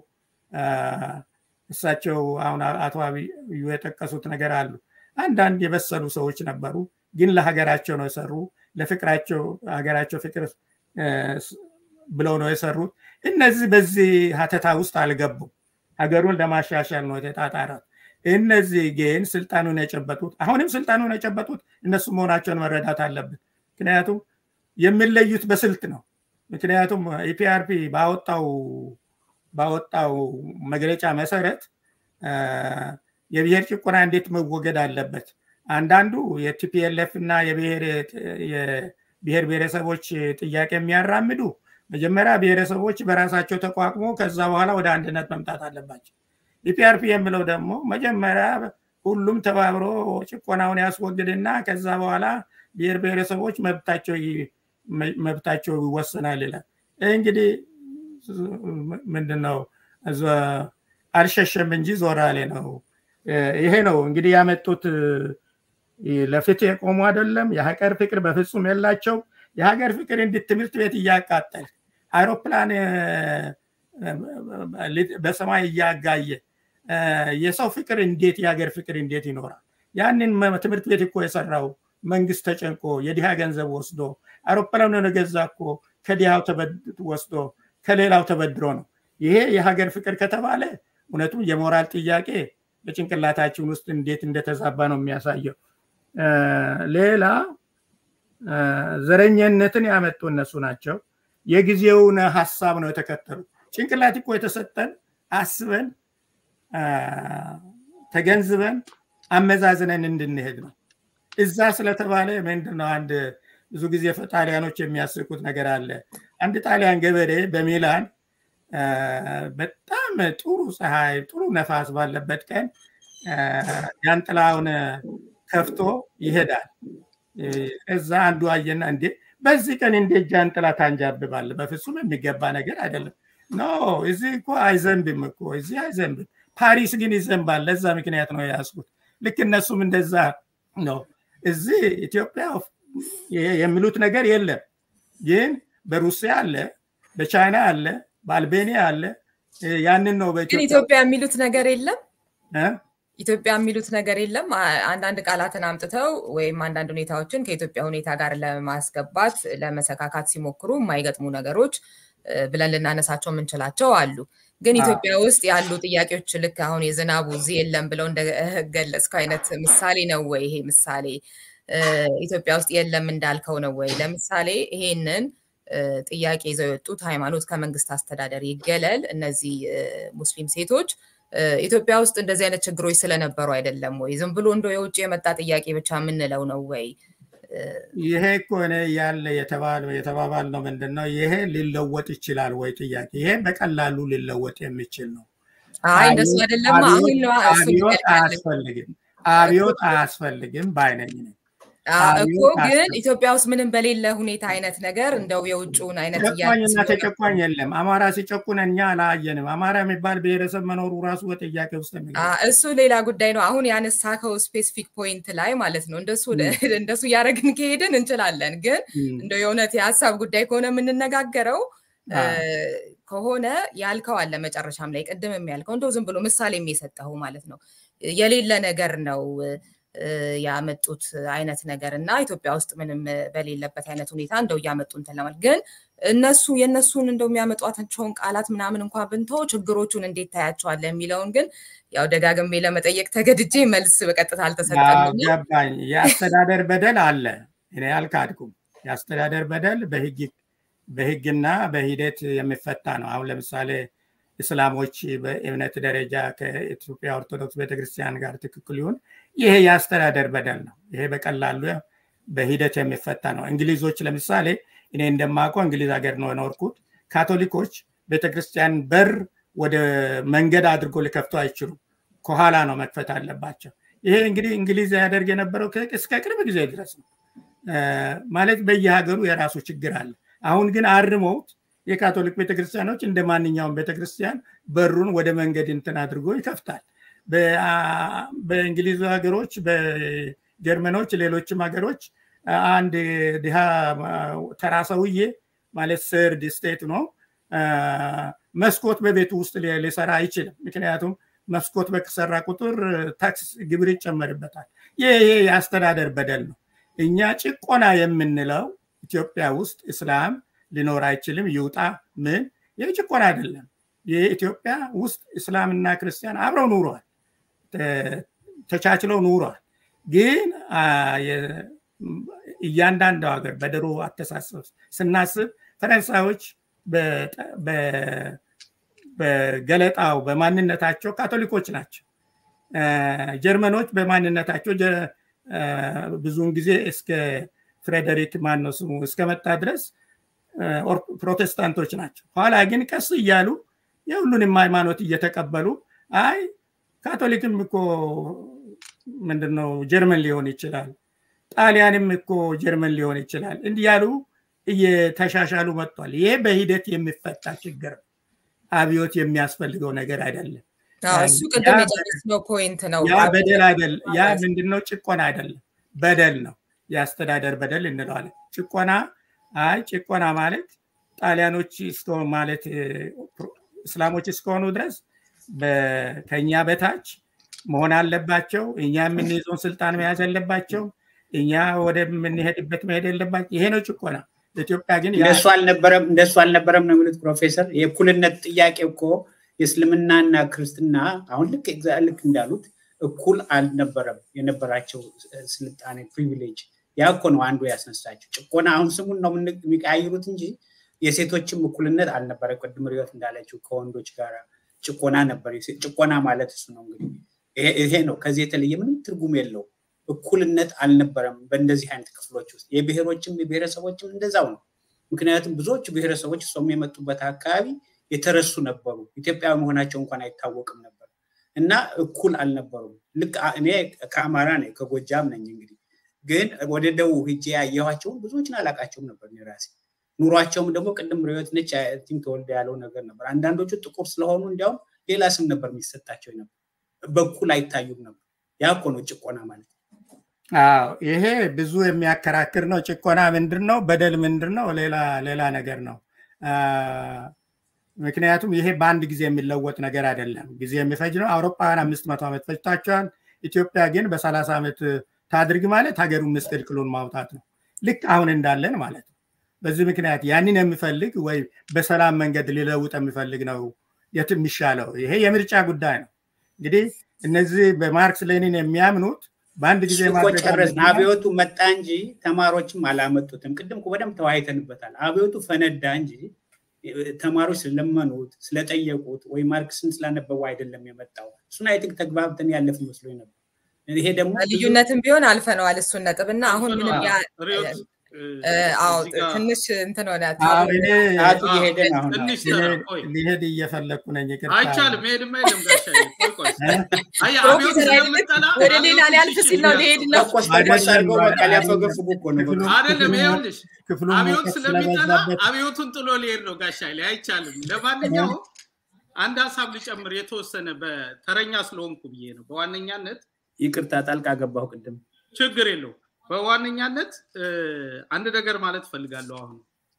እሳቸው አሁን አቶ አብዩ የጠቀሱት ነገር አሉ። አንዳንድ የበሰሉ ሰዎች ነበሩ፣ ግን ለሀገራቸው ነው የሰሩ። ለፍቅራቸው ሀገራቸው ፍቅር ብለው ነው የሰሩት። እነዚህ በዚህ ሀተታ ውስጥ አልገቡም። ሀገሩን ለማሻሻል ነው የተጣጣራት። እነዚህ ግን ስልጣኑን የጨበጡት አሁንም ስልጣኑን የጨበጡት እነሱ መሆናቸውን መረዳት አለብን። ምክንያቱም የሚለዩት በስልት ነው። ምክንያቱም ኢፒአርፒ ባወጣው ባወጣው መግለጫ መሰረት የብሔር ጭቆና እንዴት መወገድ አለበት። አንዳንዱ የቲፒኤልኤፍ እና የብሔር ብሔረሰቦች ጥያቄ የሚያራምዱ መጀመሪያ ብሔረሰቦች በራሳቸው ተቋቁሞ ከዛ በኋላ ወደ አንድነት መምጣት አለባቸው። ኢፒአርፒ የሚለው ደግሞ መጀመሪያ ሁሉም ተባብሮ ጭቆናውን ያስወግድና ከዛ በኋላ ብሔር ብሔረሰቦች መብታቸው ይወሰናል ይላል። እንግዲህ ምንድነው አልሸሸም እንጂ ዞራሌ ነው። ይሄ ነው እንግዲህ ያመጡት ለፍትህ የቆሙ አይደለም። የሀገር ፍቅር በፍጹም የላቸው። የሀገር ፍቅር እንዲህ ትምህርት ቤት እያቃጠል አይሮፕላን በሰማይ እያጋየ የሰው ፍቅር እንዴት የሀገር ፍቅር እንዴት ይኖራል? ያንን ትምህርት ቤት እኮ የሰራው መንግስት ተጨንቆ የድሃ ገንዘብ ወስዶ አይሮፕላኑን የገዛ እኮ ከድሃው ወስዶ ከሌላው ተበድሮ ነው። ይሄ የሀገር ፍቅር ከተባለ እውነቱም የሞራል ጥያቄ በጭንቅላታችን ውስጥ እንዴት እንደተዛባ ነው የሚያሳየው። ሌላ ዘረኝነትን ያመጡ እነሱ ናቸው። የጊዜውን ሀሳብ ነው የተከተሉ። ጭንቅላት እኮ የተሰጠን አስበን ተገንዝበን አመዛዝነን እንድንሄድ ነው። እዛ ስለተባለ ምንድን ነው አንድ ብዙ ጊዜ ጣሊያኖች የሚያስቁት ነገር አለ። አንድ ጣሊያን ገበሬ በሚላን በጣም ጥሩ ፀሐይ፣ ጥሩ ነፋስ ባለበት ቀን ጃንጥላውን ከፍቶ ይሄዳል። እዛ አንዱ አየና እንዴ በዚህ ቀን እንዴት ጃንጥላ ታንጃብባለ? በፍጹም የሚገባ ነገር አይደለም። ኖ እዚህ እኮ አይዘንብም እኮ እዚህ አይዘንብም። ፓሪስ ግን ይዘንባል። ለዛ ምክንያት ነው የያዝኩት። ልክ እነሱም እንደዛ ነው። እዚህ ኢትዮጵያ የሚሉት ነገር የለም። ግን በሩሲያ አለ፣ በቻይና አለ፣ በአልቤኒያ አለ። ያንን ነው ግን ኢትዮጵያ የሚሉት ነገር የለም። ኢትዮጵያ የሚሉት ነገር የለም። አንዳንድ ቃላትን አምጥተው ወይም አንዳንድ ሁኔታዎችን ከኢትዮጵያ ሁኔታ ጋር ለማስገባት ለመሰካካት ሲሞክሩ የማይገጥሙ ነገሮች ብለን ልናነሳቸው የምንችላቸው አሉ። ግን ኢትዮጵያ ውስጥ ያሉ ጥያቄዎች ልክ አሁን የዝናቡ እዚህ የለም ብለው እንደገለጽከው አይነት ምሳሌ ነው ወይ ይሄ ምሳሌ? ኢትዮጵያ ውስጥ የለም እንዳልከው ነው ወይ? ለምሳሌ ይሄንን ጥያቄ ይዘው የወጡት ሃይማኖት ከመንግስት አስተዳደር ይገለል፣ እነዚህ ሙስሊም ሴቶች ኢትዮጵያ ውስጥ እንደዚህ አይነት ችግሮች ስለነበሩ አይደለም ወይ? ዝም ብሎ እንደው የውጭ የመጣ ጥያቄ ብቻ የምንለው ነው ወይ? ይሄ እኮ እኔ ያለ የተባለው የተባባል ነው ምንድን ነው ይሄ ሊለወጥ ይችላል ወይ ጥያቄ ይሄ በቀላሉ ሊለወጥ የሚችል ነው አይ እንደሱ አይደለም አሁን አብዮት አያስፈልግም አብዮት አያስፈልግም ባይነኝ ነኝ እኮ ግን ኢትዮጵያ ውስጥ ምንም በሌለ ሁኔታ አይነት ነገር እንደው የውጭውን አይነት ጨቋኝና ተጨቋኝ የለም አማራ ሲጨቁን እኛ አላየንም አማራ የሚባል ብሔረሰብ መኖሩ ራሱ በጥያቄ ውስጥ እሱ ሌላ ጉዳይ ነው አሁን ያነሳከው ስፔሲፊክ ፖይንት ላይ ማለት ነው እንደሱ እንደሱ እያደረግን ከሄድን እንችላለን ግን እንደው የእውነት የሀሳብ ጉዳይ ከሆነ የምንነጋገረው ከሆነ ያልከው አለ መጨረሻም ላይ ቅድም ያልከው እንደው ዝም ብሎ ምሳሌ የሚሰጠው ማለት ነው የሌለ ነገር ነው ያመጡት አይነት ነገር እና ኢትዮጵያ ውስጥ ምንም በሌለበት አይነት ሁኔታ እንደው እያመጡ እንትን ለማለት ግን እነሱ የእነሱን እንደው የሚያመጧቸውን ቃላት ምናምን እንኳን ብንተው ችግሮቹን እንዴት ታያቸዋለ የሚለውን ግን ያው ደጋግሜ ለመጠየቅ ተገድጄ መልስ በቀጥታ አልተሰጠም ገባኝ የአስተዳደር በደል አለ እኔ አልካድኩም የአስተዳደር በደል በህግና በሂደት የሚፈታ ነው አሁን ለምሳሌ እስላሞች በእምነት ደረጃ ከኢትዮጵያ ኦርቶዶክስ ቤተክርስቲያን ጋር ትክክል ይሁን ይሄ የአስተዳደር በደል ነው ይሄ በቀላሉ በሂደት የሚፈታ ነው እንግሊዞች ለምሳሌ እኔ እንደማውቀው እንግሊዝ ሀገር ነው የኖርኩት ካቶሊኮች ቤተክርስቲያን በር ወደ መንገድ አድርጎ ሊከፍቱ አይችሉም ከኋላ ነው መክፈት አለባቸው ይሄ እንግዲህ እንግሊዝ ያደርግ የነበረው እስከ ቅርብ ጊዜ ድረስ ነው ማለት በየሀገሩ የራሱ ችግር አለ አሁን ግን አርመውት የካቶሊክ ቤተክርስቲያኖች እንደ ማንኛውም ቤተክርስቲያን በሩን ወደ መንገድ እንትን አድርጎ ይከፍታል በእንግሊዝ ሀገሮች በጀርመኖች ሌሎችም ሀገሮች አንድ ድሃ ተራ ሰውዬ ማለት ሰርድ ስቴት ነው መስኮት በቤቱ ውስጥ ሊሰራ አይችልም ምክንያቱም መስኮት በተሰራ ቁጥር ታክስ ግብር ይጨመርበታል ይሄ የአስተዳደር በደል ነው እኛ ጭቆና የምንለው ኢትዮጵያ ውስጥ እስላም ሊኖር አይችልም ይውጣ ምን ይህ ጭቆና አይደለም የኢትዮጵያ ውስጥ እስላምና ክርስቲያን አብረው ኑረዋል ተቻችለው ኑረዋል ግን እያንዳንዱ ሀገር በድሮ አተሳሰብ ስናስብ ፈረንሳዮች በገለጣው በማንነታቸው ካቶሊኮች ናቸው ጀርመኖች በማንነታቸው ብዙውን ጊዜ እስከ ፍሬደሪክ ማን ነው ስሙ እስከመጣ ድረስ ፕሮቴስታንቶች ናቸው ኋላ ግን ቀስ እያሉ የሁሉንም ሃይማኖት እየተቀበሉ አይ ካቶሊክም እኮ ምንድነው ጀርመን ሊሆን ይችላል ጣሊያንም እኮ ጀርመን ሊሆን ይችላል እንዲያሉ እየተሻሻሉ መጥቷል ይሄ በሂደት የሚፈታ ችግር አብዮት የሚያስፈልገው ነገር አይደለም እሱ ቅድም የጨረስነው ፖይንት ነው ያ በደል አይደለም ያ ምንድነው ጭቆና አይደለም በደል ነው የአስተዳደር በደል እንለዋለን ጭቆና አይ ጭቆና ማለት ጣሊያኖች እስከሆኑ ማለት እስላሞች እስከሆኑ ድረስ ከኛ በታች መሆን አለባቸው እኛ የምንይዘውን ስልጣን መያዝ አለባቸው እኛ ወደምንሄድበት መሄድ የለባቸው ይሄ ነው ጭቆና ኢትዮጵያ ግን እንደሱ አልነበረም እንደሱ አልነበረም ነው የሚሉት ፕሮፌሰር የእኩልነት ጥያቄ እኮ የእስልምናና ክርስትና አሁን ልክ ልክ እንዳሉት እኩል አልነበረም የነበራቸው ስልጣኔ ፕሪቪሌጅ ያ እኮ ነው አንዱ ያስነሳቸው ጭቆና። አሁን ስሙን ነው የሚቀያይሩት እንጂ የሴቶችም እኩልነት አልነበረ። ቅድም ሪዮት እንዳለችው ከወንዶች ጋር ጭቆና ነበር። ጭቆና ማለት እሱ ነው እንግዲህ ይሄ ነው። ከዚህ የተለየ ምንም ትርጉም የለው። እኩልነት አልነበረም በእንደዚህ አይነት ክፍሎች ውስጥ የብሔሮችም የብሔረሰቦችም እንደዛው ነው። ምክንያቱም ብዙዎቹ ብሔረሰቦች እሷም የመጡበት አካባቢ የተረሱ ነበሩ። ኢትዮጵያዊ መሆናቸው እንኳን አይታወቅም ነበር እና እኩል አልነበሩም። ልክ እኔ ከአማራ ነኝ ከጎጃም ነኝ። እንግዲህ ግን ወደ ደቡብ ሂጄ ያየኋቸውን ብዙዎችን አላቃቸውም ነበር እኔ ራሴ። ኑሯቸውም ደግሞ ቅድም ርዮት ነች ቲንክ ተወልደ ያለው ነገር ነበር። አንዳንዶቹ ጥቁር ስለሆኑ እንዲያውም ሌላ ስም ነበር የሚሰጣቸው ነበር። በኩል አይታዩም ነበር። ያ እኮ ነው ጭቆና ማለት። አዎ ይሄ ብዙ የሚያከራክር ነው። ጭቆና ምንድን ነው? በደል ምንድን ነው? ሌላ ሌላ ነገር ነው። ምክንያቱም ይሄ በአንድ ጊዜ የሚለወጥ ነገር አይደለም። ጊዜ የሚፈጅ ነው። አውሮፓውያን አምስት መቶ ዓመት ፈጅቷቸዋል። ኢትዮጵያ ግን በሰላሳ ዓመት ታድርግ ማለት ሀገሩን ምስቅልቅሉን ማውጣት ነው። ልክ አሁን እንዳለን ማለት ነው። በዚህ ምክንያት ያንን የሚፈልግ ወይ በሰላም መንገድ ሊለውጥ የሚፈልግ ነው የት የሚሻለው። ይሄ የምርጫ ጉዳይ ነው። እንግዲህ እነዚህ በማርክስ ሌኒን የሚያምኑት በአንድ ጊዜ ጨረስን። አብዮቱ መጣ እንጂ ተማሪዎችም አላመጡትም። ቅድም በደንብ ተወያይተንበታል። አብዮቱ ፈነዳ እንጂ ተማሪዎች ስለለመኑት ስለጠየቁት ወይ ማርክስን ስላነበቡ አይደለም የመጣው። እሱን አይ ቲንክ ተግባብተን ያለፍ መስሎኝ ነበር። ይሄ ደግሞ ልዩነትም ቢሆን አልፈነዋል እሱን ነጥብ እና አሁን ምንም አዎ ትንሽ እንትን ሆነ ሰዓቱ እየሄደ ነው። አሁን ትንሽ ተራ ቆይ ሊሄድ እየፈለግኩ ነኝ። ይቅርታ። አይቻልም። መሄድም አይልም ጋሻ ቆይ ቆይ አይ አብዮት ፕሮፌሰር ኃይሌ ስለምጠላ ወደ ሌላ ሊያልፍ ሲል ነው ሊሄድ ነው። ተቆስ ተቆስ አድርገው በቃ ሊያፈገፍጉ እኮ ነው። በቃ አይደለም ይኸውልሽ ክፍሉን አብዮት ሙቀት ስለሚጠላ ስለበዛበት አብዮቱን ጥሎ ሊሄድ ነው ጋሻ ላይ አይቻልም። ለማንኛውም አንድ ሀሳብ ልጨምር የተወሰነ በተረኛ ስለሆንኩ ብዬ ነው። በዋነኛነት ይቅርታ ጣልቃ ገባሁ ቅድም። ችግር የለው። በዋነኛነት አንድ ነገር ማለት እፈልጋለሁ። አሁን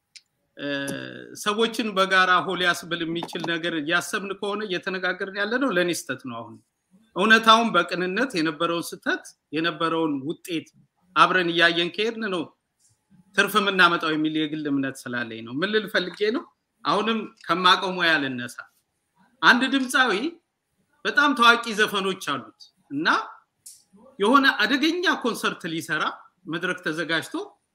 ሰዎችን በጋራ ሆ ሊያስብል የሚችል ነገር እያሰብን ከሆነ እየተነጋገርን ያለ ነው ለእኔ ስተት ነው። አሁን እውነታውን በቅንነት የነበረውን ስተት የነበረውን ውጤት አብረን እያየን ከሄድን ነው ትርፍ የምናመጣው የሚል የግል እምነት ስላለኝ ነው። ምን ልል ፈልጌ ነው? አሁንም ከማቀው ሙያ ልነሳ። አንድ ድምፃዊ በጣም ታዋቂ ዘፈኖች አሉት እና የሆነ አደገኛ ኮንሰርት ሊሰራ መድረክ ተዘጋጅቶ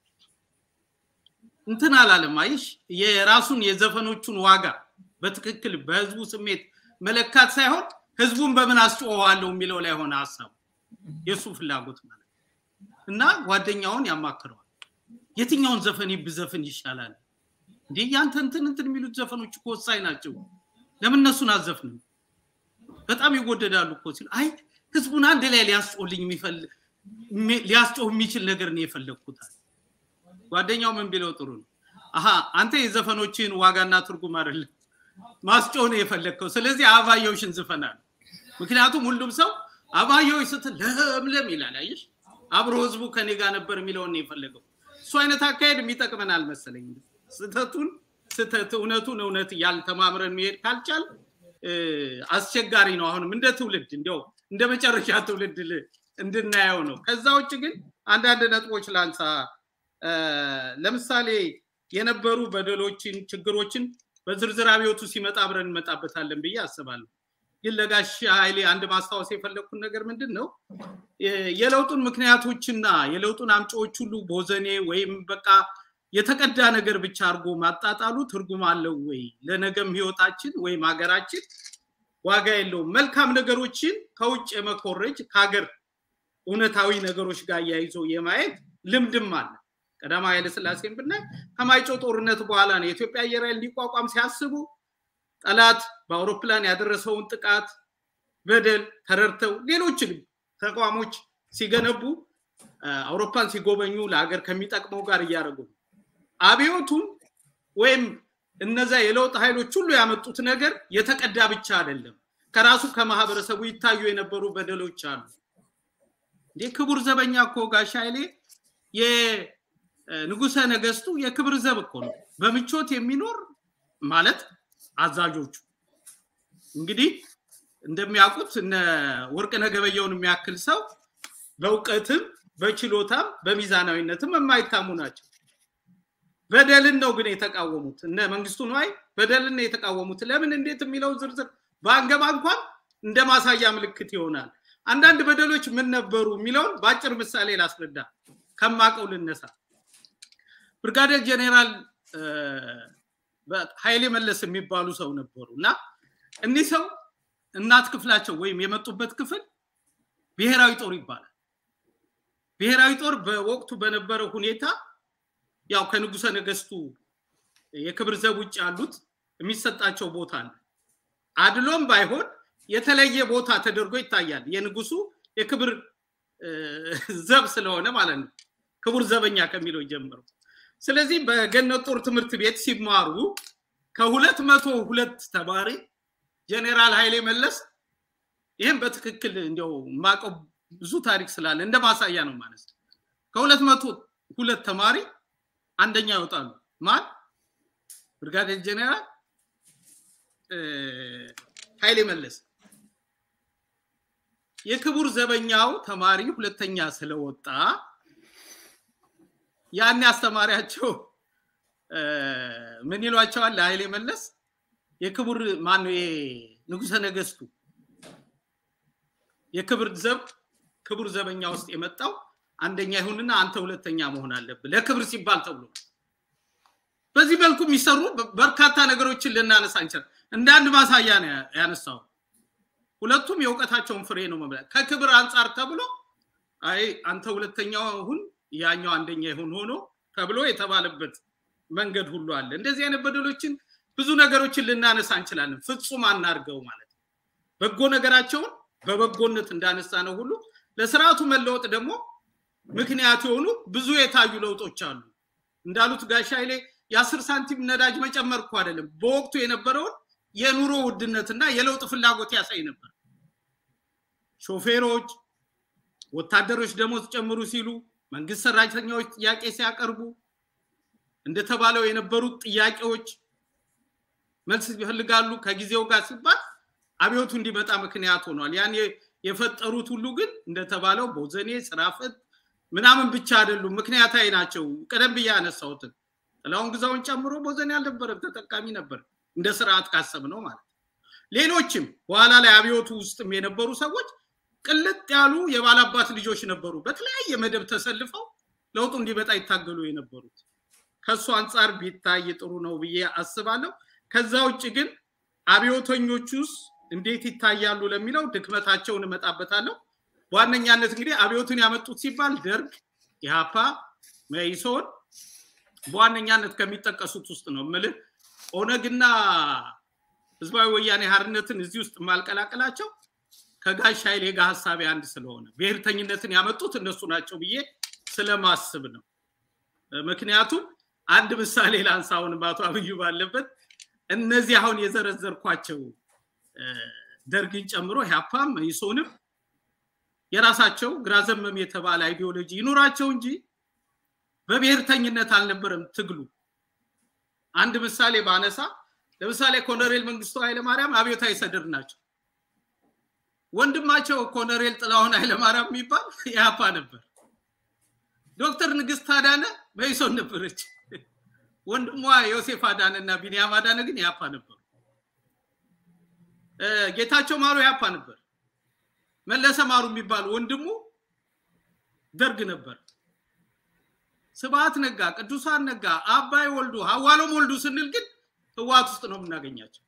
እንትን አላለም። አይሽ የራሱን የዘፈኖቹን ዋጋ በትክክል በህዝቡ ስሜት መለካት ሳይሆን ህዝቡን በምን አስጮኸዋለሁ የሚለው ላይ ሆነ ሀሳቡ የእሱ ፍላጎት ማለት እና ጓደኛውን ያማክረዋል። የትኛውን ዘፈን ብዘፍን ይሻላል እንዴ? ያንተ እንትን እንትን የሚሉት ዘፈኖች እኮ ወሳኝ ናቸው። ለምን እነሱን አዘፍንም? በጣም ይወደዳሉ እኮ ሲሉ አይ ህዝቡን አንድ ላይ ሊያስጮልኝ የሚፈልግ ሊያስጮህ የሚችል ነገር ነው የፈለግኩታል። ጓደኛው ምን ቢለው ጥሩ ነው? አሀ አንተ የዘፈኖችን ዋጋና ትርጉም አይደለም ማስጮህ ነው የፈለግከው። ስለዚህ አበባየሁሽን ዝፈናል። ምክንያቱም ሁሉም ሰው አበባየሁሽ ስትል ለምለም ይላል። አየሽ፣ አብሮ ህዝቡ ከኔ ጋር ነበር የሚለውን ነው የፈለገው። እሱ አይነት አካሄድ የሚጠቅመን አልመሰለኝም። ስተቱን ስተት እውነቱን እውነት ያልተማምረን መሄድ ካልቻል አስቸጋሪ ነው። አሁንም እንደ ትውልድ እንዲያው እንደ መጨረሻ ትውልድ እንድናየው ነው። ከዛ ውጭ ግን አንዳንድ ነጥቦች ላንሳ። ለምሳሌ የነበሩ በደሎችን፣ ችግሮችን በዝርዝር አብዮቱ ሲመጣ አብረን እንመጣበታለን ብዬ አስባለሁ። ግን ለጋሽ ኃይሌ አንድ ማስታወስ የፈለግኩት ነገር ምንድን ነው የለውጡን ምክንያቶችና የለውጡን አምጪዎች ሁሉ ቦዘኔ ወይም በቃ የተቀዳ ነገር ብቻ አድርጎ ማጣጣሉ ትርጉም አለው ወይ? ለነገም ህይወታችን ወይም ሀገራችን ዋጋ የለውም። መልካም ነገሮችን ከውጭ የመኮረጅ ከሀገር እውነታዊ ነገሮች ጋር እያይዞ የማየት ልምድም አለ። ቀዳማዊ ኃይለሥላሴን ብናይ ከማይጮ ጦርነት በኋላ ነው የኢትዮጵያ አየር ኃይል እንዲቋቋም ሲያስቡ ጠላት በአውሮፕላን ያደረሰውን ጥቃት በደል ተረድተው ሌሎችንም ተቋሞች ሲገነቡ አውሮፕላን ሲጎበኙ ለሀገር ከሚጠቅመው ጋር እያደረጉ ነው። አብዮቱም ወይም እነዛ የለውጥ ኃይሎች ሁሉ ያመጡት ነገር የተቀዳ ብቻ አይደለም። ከራሱ ከማህበረሰቡ ይታዩ የነበሩ በደሎች አሉ። እንዴ ክቡር ዘበኛ እኮ ጋሽ ኃይሌ የንጉሰ ነገስቱ የክብር ዘብ እኮ ነው። በምቾት የሚኖር ማለት አዛዦቹ እንግዲህ እንደሚያውቁት እነ ወርቅነህ ገበየሁን የሚያክል ሰው በእውቀትም በችሎታም በሚዛናዊነትም የማይታሙ ናቸው። በደልን ነው ግን የተቃወሙት። እነ መንግስቱ ነዋይ በደልን ነው የተቃወሙት። ለምን እንዴት የሚለው ዝርዝር በአንገባ እንኳን እንደ ማሳያ ምልክት ይሆናል። አንዳንድ በደሎች ምን ነበሩ የሚለውን በአጭር ምሳሌ ላስረዳ። ከማቀው ልነሳ። ብርጋዴር ጄኔራል ኃይሌ መለስ የሚባሉ ሰው ነበሩ እና እኒህ ሰው እናት ክፍላቸው ወይም የመጡበት ክፍል ብሔራዊ ጦር ይባላል። ብሔራዊ ጦር በወቅቱ በነበረው ሁኔታ ያው ከንጉሰ ነገስቱ የክብር ዘብ ውጭ ያሉት የሚሰጣቸው ቦታ አለ። አድሎም ባይሆን የተለየ ቦታ ተደርጎ ይታያል። የንጉሱ የክብር ዘብ ስለሆነ ማለት ነው። ክቡር ዘበኛ ከሚለው ጀምሮ። ስለዚህ በገነት ጦር ትምህርት ቤት ሲማሩ ከሁለት መቶ ሁለት ተማሪ ጄኔራል ኃይሌ መለስ ይህም በትክክል እንዲያው የማውቀው ብዙ ታሪክ ስላለ እንደ ማሳያ ነው ማለት ነው። ከሁለት መቶ ሁለት ተማሪ አንደኛ ይወጣሉ። ማን? ብርጋዴር ጄኔራል ኃይሌ መለስ። የክቡር ዘበኛው ተማሪ ሁለተኛ ስለወጣ ያን አስተማሪያቸው ምን ይሏቸዋል? ለኃይሌ መለስ የክቡር ማነው ንጉሰ ነገስቱ የክብር ዘብ ክቡር ዘበኛ ውስጥ የመጣው አንደኛ ይሁንና አንተ ሁለተኛ መሆን አለብህ ለክብር ሲባል ተብሎ በዚህ መልኩ የሚሰሩ በርካታ ነገሮችን ልናነሳ እንችላል። እንደ አንድ ማሳያ ነው ያነሳው። ሁለቱም የእውቀታቸውን ፍሬ ነው መብላት። ከክብር አንጻር ተብሎ አይ አንተ ሁለተኛው ሁን ያኛው አንደኛ ይሁን ሆኖ ተብሎ የተባለበት መንገድ ሁሉ አለ። እንደዚህ አይነት በደሎችን ብዙ ነገሮችን ልናነሳ እንችላለን። ፍጹም አናርገው ማለት ነው። በጎ ነገራቸውን በበጎነት እንዳነሳ ነው ሁሉ ለስርዓቱ መለወጥ ደግሞ ምክንያት የሆኑ ብዙ የታዩ ለውጦች አሉ። እንዳሉት ጋሻ ኃይሌ የአስር ሳንቲም ነዳጅ መጨመር እኮ አይደለም፣ በወቅቱ የነበረውን የኑሮ ውድነትና የለውጥ ፍላጎት ያሳይ ነበር። ሾፌሮች፣ ወታደሮች ደሞዝ ጨምሩ ሲሉ፣ መንግስት ሰራተኛዎች ጥያቄ ሲያቀርቡ እንደተባለው የነበሩት ጥያቄዎች መልስ ይፈልጋሉ ከጊዜው ጋር ሲባል አብዮቱ እንዲመጣ ምክንያት ሆኗል። ያን የፈጠሩት ሁሉ ግን እንደተባለው ቦዘኔ፣ ስራፈት ምናምን ብቻ አይደሉም፣ ምክንያታዊ ናቸው። ቀደም ብዬ ያነሳሁትን ጥላሁን ግዛውን ጨምሮ ቦዘኔ አልነበረም፣ ተጠቃሚ ነበር እንደ ስርዓት ካሰብ ነው ማለት ነው። ሌሎችም በኋላ ላይ አብዮቱ ውስጥም የነበሩ ሰዎች ቅልጥ ያሉ የባላባት ልጆች ነበሩ፣ በተለያየ መደብ ተሰልፈው ለውጡ እንዲመጣ ይታገሉ የነበሩት። ከእሱ አንጻር ቢታይ ጥሩ ነው ብዬ አስባለሁ። ከዛ ውጭ ግን አብዮተኞቹስ እንዴት ይታያሉ ለሚለው ድክመታቸውን እመጣበታለሁ። በዋነኛነት እንግዲህ አብዮቱን ያመጡት ሲባል ደርግ፣ ኢህአፓ፣ መኢሶን በዋነኛነት ከሚጠቀሱት ውስጥ ነው የምልህ። ኦነግና ህዝባዊ ወያኔ ሀርነትን እዚህ ውስጥ የማልቀላቅላቸው ከጋሽ ኃይሌ ጋር ሀሳቤ አንድ ስለሆነ ብሔርተኝነትን ያመጡት እነሱ ናቸው ብዬ ስለማስብ ነው። ምክንያቱም አንድ ምሳሌ ላንሳውን አቶ አብዩ ባለበት እነዚህ አሁን የዘረዘርኳቸው ደርግን ጨምሮ ኢህአፓም መኢሶንም የራሳቸው ግራ ዘመም የተባለ አይዲዮሎጂ ይኑራቸው እንጂ በብሔርተኝነት አልነበረም ትግሉ። አንድ ምሳሌ ባነሳ ለምሳሌ ኮሎኔል መንግስቱ ኃይለማርያም አብዮታዊ ሰድር ናቸው። ወንድማቸው ኮሎኔል ጥላሁን ኃይለማርያም የሚባል ኢህአፓ ነበር። ዶክተር ንግስት አዳነ መኢሶን ነበረች። ወንድሟ ዮሴፍ አዳነ እና ቢኒያም አዳነ ግን ኢህአፓ ነበሩ። ጌታቸው ማሩ ኢህአፓ ነበር። መለሰ ማሩ የሚባል ወንድሙ ደርግ ነበር። ስብሐት ነጋ፣ ቅዱሳን ነጋ፣ አባይ ወልዱ፣ ሀዋሎም ወልዱ ስንል ግን ህወሓት ውስጥ ነው የምናገኛቸው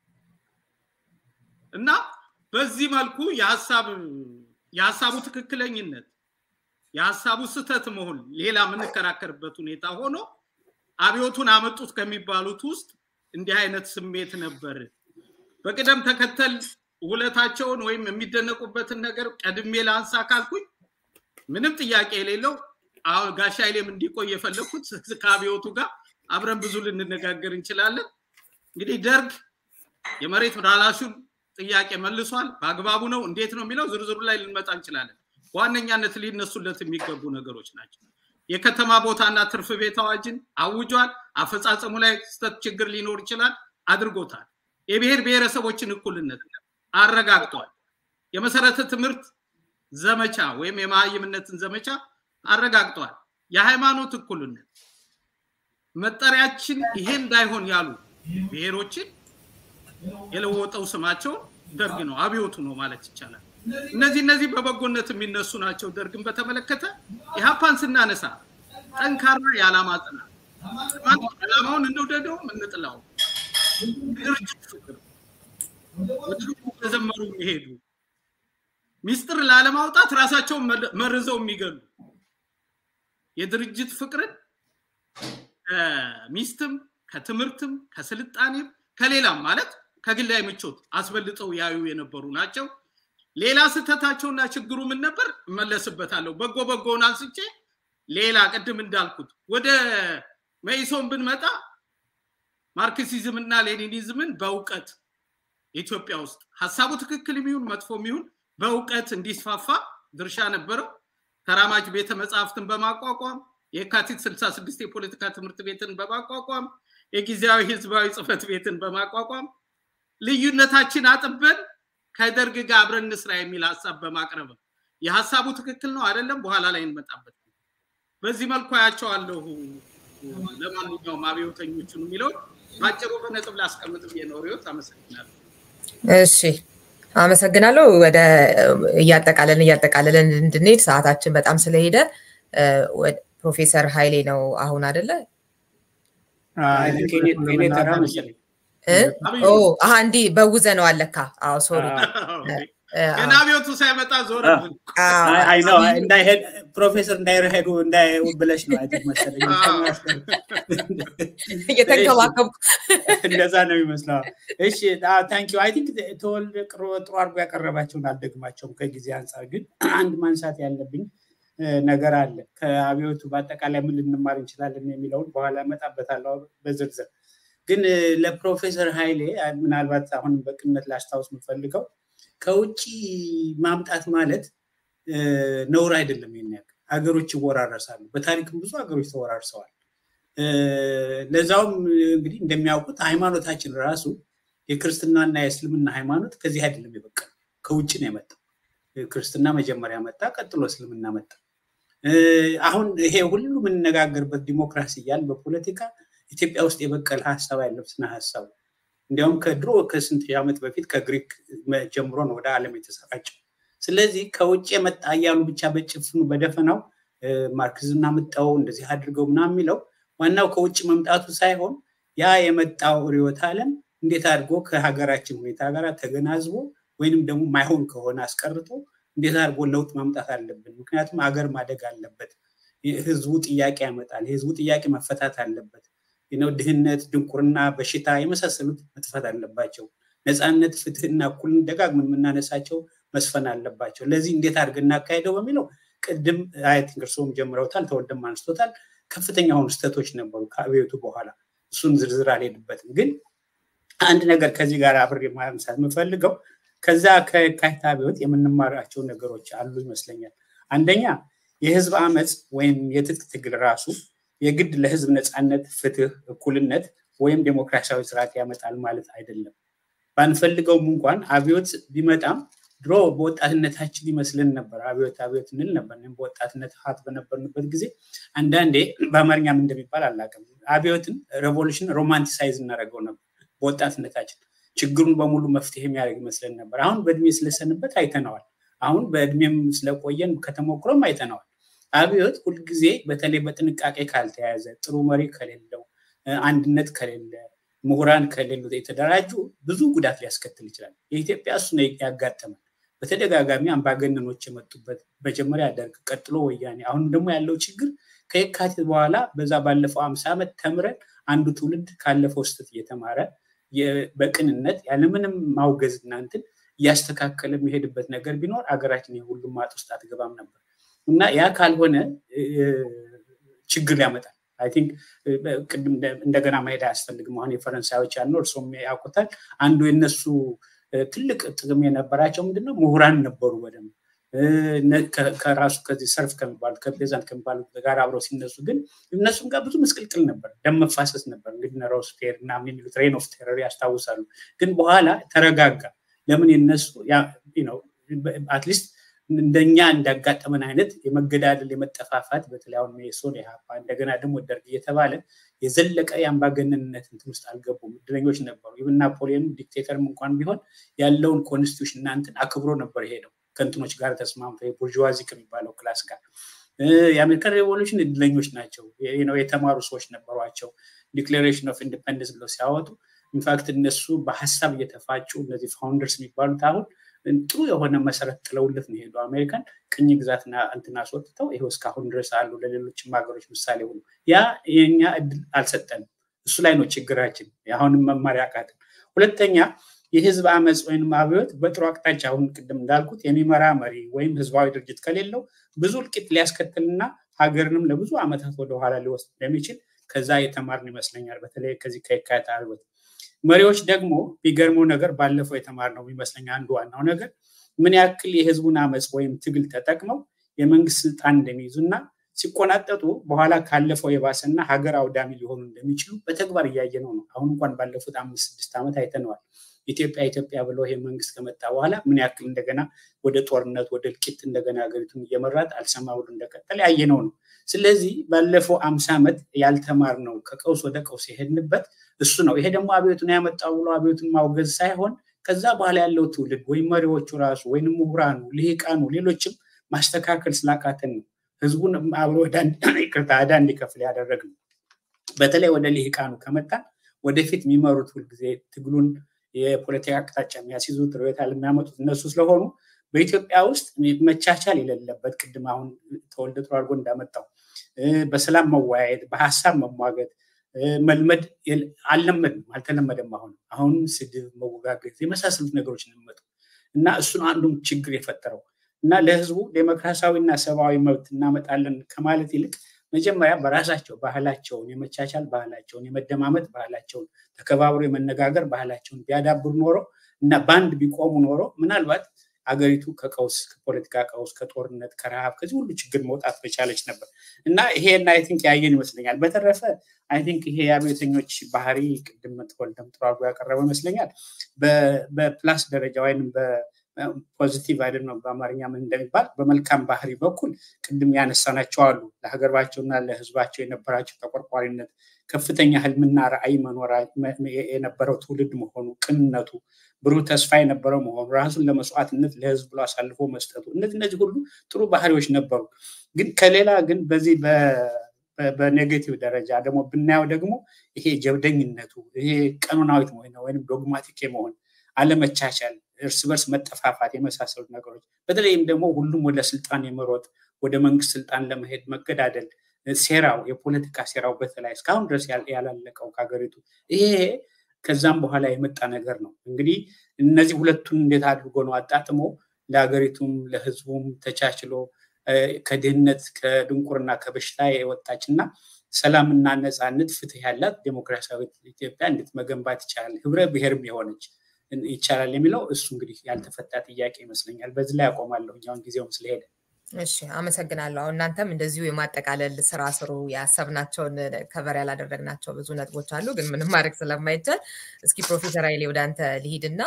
እና በዚህ መልኩ የሀሳቡ ትክክለኝነት የሀሳቡ ስህተት መሆን ሌላ የምንከራከርበት ሁኔታ ሆኖ አብዮቱን አመጡት ከሚባሉት ውስጥ እንዲህ አይነት ስሜት ነበር። በቅደም ተከተል ውለታቸውን ወይም የሚደነቁበትን ነገር ቀድሜ ላንሳ ካልኩኝ ምንም ጥያቄ የሌለው አሁን ጋሻ ኃይሌም እንዲቆይ የፈለግኩት ከአብዮቱ ጋር አብረን ብዙ ልንነጋገር እንችላለን። እንግዲህ ደርግ የመሬት ላራሹን ጥያቄ መልሷል። በአግባቡ ነው እንዴት ነው የሚለው ዝርዝሩ ላይ ልንመጣ እንችላለን። በዋነኛነት ሊነሱለት የሚገቡ ነገሮች ናቸው። የከተማ ቦታና ትርፍ ቤት አዋጅን አውጇል። አፈጻጸሙ ላይ ስህተት ችግር ሊኖር ይችላል፣ አድርጎታል። የብሔር ብሔረሰቦችን እኩልነት አረጋግጧል። የመሰረተ ትምህርት ዘመቻ ወይም የመሀይምነትን ዘመቻ አረጋግጧል። የሃይማኖት እኩልነት መጠሪያችን ይሄ እንዳይሆን ያሉ ብሔሮችን የለወጠው ስማቸውን ደርግ ነው፣ አብዮቱ ነው ማለት ይቻላል። እነዚህ እነዚህ በበጎነት የሚነሱ ናቸው። ደርግን በተመለከተ ኢህአፓን ስናነሳ ጠንካራ የዓላማ ጽናት ዓላማውን እንውደደው እንጥላው ድርጅት ፍቅር ተዘመሩ የሚሄዱ ሚስጥር ላለማውጣት ራሳቸውን መርዘው የሚገሉ የድርጅት ፍቅርን ከሚስትም ከትምህርትም ከስልጣኔም ከሌላም ማለት ከግላዊ ምቾት አስበልጠው ያዩ የነበሩ ናቸው። ሌላ ስህተታቸውና ችግሩ ምን ነበር? እመለስበታለሁ። በጎ በጎውን አንስቼ ሌላ ቅድም እንዳልኩት ወደ መኢሶን ብንመጣ ማርክሲዝም እና ሌኒኒዝምን በእውቀት ኢትዮጵያ ውስጥ ሀሳቡ ትክክል የሚሆን መጥፎ የሚሆን በእውቀት እንዲስፋፋ ድርሻ ነበረው። ተራማጅ ቤተ መጽሐፍትን በማቋቋም የካቲት 66 የፖለቲካ ትምህርት ቤትን በማቋቋም የጊዜያዊ ህዝባዊ ጽህፈት ቤትን በማቋቋም ልዩነታችን አጥበን ከደርግ ጋር አብረን እንስራ የሚል ሀሳብ በማቅረብ የሀሳቡ ትክክል ነው አይደለም፣ በኋላ ላይ እንመጣበት። በዚህ መልኩ አያቸዋለሁ። ለማንኛውም አብዮተኞቹን የሚለውን በአጭሩ በነጥብ ላስቀምጥ ብዬ ነው። ሪዮት አመሰግናለሁ። እሺ አመሰግናለሁ። ወደ እያጠቃለልን እያጠቃለልን እንድንሄድ ሰዓታችን በጣም ስለሄደ ፕሮፌሰር ኃይሌ ነው አሁን አደለ? እንዲህ በውዘ ነው አለካ። አዎ ሶሪ ገና አብዮቱ ሳይመጣ ዞር ፕሮፌሰር እንዳይረሄዱ እንዳያዩ ብለሽ ነው አይደል መሰለኝ። እየተንከባከብኩ እንደዛ ነው የሚመስለው። እሺ ታንኪ አይ ቲንክ ተወልደ ጥሩ አድርጎ ያቀረባቸውን አልደግማቸውም። ከጊዜ አንጻር ግን አንድ ማንሳት ያለብኝ ነገር አለ። ከአብዮቱ በአጠቃላይ ምን ልንማር እንችላለን የሚለውን በኋላ እመጣበታለሁ በዝርዝር። ግን ለፕሮፌሰር ኃይሌ ምናልባት አሁን በቅነት ላስታውስ የምፈልገው ከውጭ ማምጣት ማለት ነውር አይደለም። ይሄን ያክል ሀገሮች ይወራረሳሉ። በታሪክም ብዙ ሀገሮች ተወራርሰዋል። ለዛውም እንግዲህ እንደሚያውቁት ሃይማኖታችን ራሱ የክርስትናና የእስልምና ሃይማኖት ከዚህ አይደለም የበቀለው ከውጭ ነው የመጣው። ክርስትና መጀመሪያ መጣ፣ ቀጥሎ እስልምና መጣ። አሁን ይሄ ሁሉ የምንነጋገርበት ዲሞክራሲ እያል በፖለቲካ ኢትዮጵያ ውስጥ የበቀለ ሀሳብ አይደለም ስነ ሀሳቡ እንዲያውም ከድሮ ከስንት ዓመት በፊት ከግሪክ ጀምሮ ነው ወደ ዓለም የተሰራጨው። ስለዚህ ከውጭ የመጣ እያሉ ብቻ በጭፍኑ በደፈናው ማርክዝና ምጣው እንደዚህ አድርገው ምናምን የሚለው ዋናው ከውጭ መምጣቱ ሳይሆን ያ የመጣው ርዕዮተ ዓለም እንዴት አድርጎ ከሀገራችን ሁኔታ ጋር ተገናዝቦ ወይንም ደግሞ ማይሆን ከሆነ አስቀርቶ እንዴት አድርጎ ለውጥ ማምጣት አለብን። ምክንያቱም ሀገር ማደግ አለበት። ህዝቡ ጥያቄ ያመጣል። የህዝቡ ጥያቄ መፈታት አለበት። ነው ድህነት፣ ድንቁርና፣ በሽታ የመሳሰሉት መጥፋት አለባቸው። ነፃነት፣ ፍትህና እኩልን ደጋግመን የምናነሳቸው መስፈን አለባቸው። ለዚህ እንዴት አድርገን እናካሄደው በሚለው ቅድም አይ ቲንክ እርስዎም ጀምረውታል፣ ተወልደም አንስቶታል። ከፍተኛ የሆኑ ስህተቶች ነበሩ ከአብዮቱ በኋላ። እሱን ዝርዝር አልሄድበትም። ግን አንድ ነገር ከዚህ ጋር አብሬ ማንሳት የምፈልገው ከዛ ከየካቲት አብዮት የምንማራቸው ነገሮች አሉ ይመስለኛል። አንደኛ የህዝብ አመፅ ወይም የትጥቅ ትግል ራሱ የግድ ለህዝብ ነፃነት፣ ፍትህ፣ እኩልነት ወይም ዴሞክራሲያዊ ስርዓት ያመጣል ማለት አይደለም። ባንፈልገውም እንኳን አብዮት ቢመጣም ድሮ በወጣትነታችን ይመስልን ነበር። አብዮት አብዮት እንል ነበር። በወጣትነት ሀት በነበርንበት ጊዜ አንዳንዴ በአማርኛም እንደሚባል አላውቅም፣ አብዮትን ሬቮሉሽን ሮማንቲሳይዝ እናደርገው ነበር በወጣትነታችን ችግሩን በሙሉ መፍትሄ የሚያደርግ ይመስለን ነበር። አሁን በእድሜ ስለሰንበት አይተነዋል። አሁን በእድሜም ስለቆየን ከተሞክሮም አይተነዋል። አብዮት ሁልጊዜ በተለይ በጥንቃቄ ካልተያዘ፣ ጥሩ መሪ ከሌለው፣ አንድነት ከሌለ፣ ምሁራን ከሌሉ የተደራጁ ብዙ ጉዳት ሊያስከትል ይችላል። የኢትዮጵያ እሱ ነው ያጋጠመን። በተደጋጋሚ አምባገነኖች የመጡበት መጀመሪያ ደርግ፣ ቀጥሎ ወያኔ፣ አሁን ደግሞ ያለው ችግር ከየካቲት በኋላ በዛ ባለፈው አምሳ ዓመት ተምረን አንዱ ትውልድ ካለፈው ስህተት እየተማረ በቅንነት ያለምንም ማውገዝ እናንትን እያስተካከለ የሚሄድበት ነገር ቢኖር አገራችን የሁሉም ማጥ ውስጥ አትገባም ነበር እና ያ ካልሆነ ችግር ያመጣል። አይ ቲንክ ቅድም እንደገና መሄድ አያስፈልግም። አሁን የፈረንሳዮች ያልነው እርሶም ያውቁታል። አንዱ የነሱ ትልቅ ጥቅም የነበራቸው ምንድነው ምሁራን ነበሩ በደንብ ከራሱ ከዚህ ሰርፍ ከሚባሉ ከፔዛንት ከሚባሉ ጋር አብረው ሲነሱ ግን እነሱም ጋር ብዙ ምስቅልቅል ነበር፣ ደም መፋሰስ ነበር። እንግዲህ ሮስ ፌር እና የሚሉት ሬን ኦፍ ቴረር ያስታውሳሉ። ግን በኋላ ተረጋጋ። ለምን የነሱ አትሊስት እንደኛ እንዳጋጠመን አይነት የመገዳደል የመጠፋፋት በተለይ አሁን ሜሶን የሀፓ እንደገና ደግሞ ደርግ እየተባለ የዘለቀ የአምባገነንነት እንትን ውስጥ አልገቡም። እድለኞች ነበሩ። ይብን ናፖሊዮን ዲክቴተርም እንኳን ቢሆን ያለውን ኮንስቲቱሽን እናንትን አክብሮ ነበር የሄደው ከእንትኖች ጋር ተስማምቶ የቡርዥዋዚ ከሚባለው ክላስ ጋር የአሜሪካን ሬቮሉሽን እድለኞች ናቸው። የተማሩ ሰዎች ነበሯቸው። ዲክሌሬሽን ኦፍ ኢንዲፐንደንስ ብለው ሲያወጡ ኢንፋክት እነሱ በሀሳብ እየተፋጩ እነዚህ ፋውንደርስ የሚባሉት አሁን ጥሩ የሆነ መሰረት ጥለውለት ነው የሄዱ አሜሪካን ቅኝ ግዛትና እንትን አስወጥተው ይኸው እስካሁን ድረስ አሉ። ለሌሎችም ሀገሮች ምሳሌ ሆኑ። ያ የኛ እድል አልሰጠንም። እሱ ላይ ነው ችግራችን። አሁንም መማሪያ አቃትን። ሁለተኛ የህዝብ አመፅ ወይም አብዮት በጥሩ አቅጣጫ አሁን ቅድም እንዳልኩት የሚመራ መሪ ወይም ህዝባዊ ድርጅት ከሌለው ብዙ እልቂት ሊያስከትልና ሀገርንም ለብዙ ዓመታት ወደኋላ ሊወስድ እንደሚችል ከዛ የተማርን ይመስለኛል። በተለይ ከዚህ ከየካቲት አብዮት መሪዎች ደግሞ ቢገርመው ነገር ባለፈው የተማርነው ይመስለኛ አንዱ ዋናው ነገር ምን ያክል የህዝቡን አመፅ ወይም ትግል ተጠቅመው የመንግስት ስልጣን እንደሚይዙና ሲቆናጠጡ በኋላ ካለፈው የባሰና ሀገር አውዳሚ ሊሆኑ እንደሚችሉ በተግባር እያየነው ነው። አሁን እንኳን ባለፉት አምስት ስድስት ዓመት አይተነዋል። ኢትዮጵያ ኢትዮጵያ ብለው ይሄ መንግስት ከመጣ በኋላ ምን ያክል እንደገና ወደ ጦርነት ወደ እልቂት እንደገና ሀገሪቱን እየመራት አልሰማ ብሎ እንደቀጠለ ያየነው ነው። ስለዚህ ባለፈው አምሳ ዓመት ያልተማርነው ከቀውስ ወደ ቀውስ የሄድንበት እሱ ነው። ይሄ ደግሞ አብዮቱን ያመጣው ብሎ አብዮቱን ማውገዝ ሳይሆን ከዛ በኋላ ያለው ትውልድ ወይም መሪዎቹ ራሱ ወይም ምሁራኑ፣ ልሂቃኑ፣ ሌሎችም ማስተካከል ስላቃተን ነው ህዝቡን አብሮ ይቅርታ ዕዳ እንዲከፍል ያደረግ ነው። በተለይ ወደ ልሂቃኑ ከመጣን ወደፊት የሚመሩት ሁልጊዜ ትግሉን የፖለቲካ አቅጣጫ የሚያስይዙት ርዕዮተ ዓለም የሚያመጡት እነሱ ስለሆኑ በኢትዮጵያ ውስጥ መቻቻል የሌለበት ቅድም አሁን ተወልደ ጥሩ አድርጎ እንዳመጣው በሰላም መወያየት፣ በሀሳብ መሟገት መልመድ አልለመድም፣ አልተለመደም። አሁን አሁን ስድብ፣ መወጋገዝ የመሳሰሉት ነገሮች እንመጡ እና እሱን አንዱም ችግር የፈጠረው እና ለህዝቡ ዴሞክራሲያዊና ሰብአዊ መብት እናመጣለን ከማለት ይልቅ መጀመሪያ በራሳቸው ባህላቸውን የመቻቻል ባህላቸውን የመደማመጥ ባህላቸውን ተከባብሮ የመነጋገር ባህላቸውን ቢያዳብሩ ኖሮ እና በአንድ ቢቆሙ ኖሮ ምናልባት አገሪቱ ከቀውስ ከፖለቲካ ቀውስ ከጦርነት ከረሃብ ከዚህ ሁሉ ችግር መውጣት በቻለች ነበር እና ይሄን አይ ቲንክ ያየን ይመስለኛል። በተረፈ አይ ቲንክ ይሄ የአብዮተኞች ባህሪ ቅድም ተወልደም ጥሩ አድርጎ ያቀረበው ይመስለኛል። በፕላስ ደረጃ ወይም ፖዚቲቭ አይደል ነው በአማርኛ ምን እንደሚባል በመልካም ባህሪ በኩል ቅድም ያነሳናቸው አሉ። ለሀገራቸውና ለህዝባቸው የነበራቸው ተቆርቋሪነት፣ ከፍተኛ ህልምና ራዕይ መኖር የነበረው ትውልድ መሆኑ፣ ቅንነቱ፣ ብሩህ ተስፋ የነበረው መሆኑ፣ ራሱን ለመስዋዕትነት ለህዝብ ብሎ አሳልፎ መስጠቱ፣ እነዚህ እነዚህ ሁሉ ጥሩ ባህሪዎች ነበሩ። ግን ከሌላ ግን በዚህ በኔጌቲቭ ደረጃ ደግሞ ብናየው ደግሞ ይሄ ጀብደኝነቱ ይሄ ቀኖናዊት መሆን ወይም ዶግማቲክ የመሆን አለመቻቻል እርስ በርስ መጠፋፋት የመሳሰሉት ነገሮች በተለይም ደግሞ ሁሉም ወደ ስልጣን የመሮጥ ወደ መንግስት ስልጣን ለመሄድ መገዳደል ሴራው የፖለቲካ ሴራው በተለይ እስካሁን ድረስ ያላለቀው ከሀገሪቱ ይሄ ከዛም በኋላ የመጣ ነገር ነው። እንግዲህ እነዚህ ሁለቱን እንዴት አድርጎ ነው አጣጥሞ ለሀገሪቱም ለህዝቡም ተቻችሎ ከድህነት ከድንቁርና ከበሽታ የወጣች እና ሰላምና ነፃነት ፍትህ ያላት ዴሞክራሲያዊት ኢትዮጵያ እንዴት መገንባት ይቻላል ህብረ ብሔርም የሆነች ይቻላል የሚለው እሱ እንግዲህ ያልተፈታ ጥያቄ ይመስለኛል። በዚህ ላይ ያቆማለሁ አሁን ጊዜውም ስለሄደ። እሺ አመሰግናለሁ። እናንተም እንደዚሁ የማጠቃለል ስራ ስሩ። ያሰብናቸውን ከቨር ያላደረግናቸው ብዙ ነጥቦች አሉ፣ ግን ምንም ማድረግ ስለማይቻል እስኪ ፕሮፌሰር ኃይሌ ወደ አንተ ልሂድና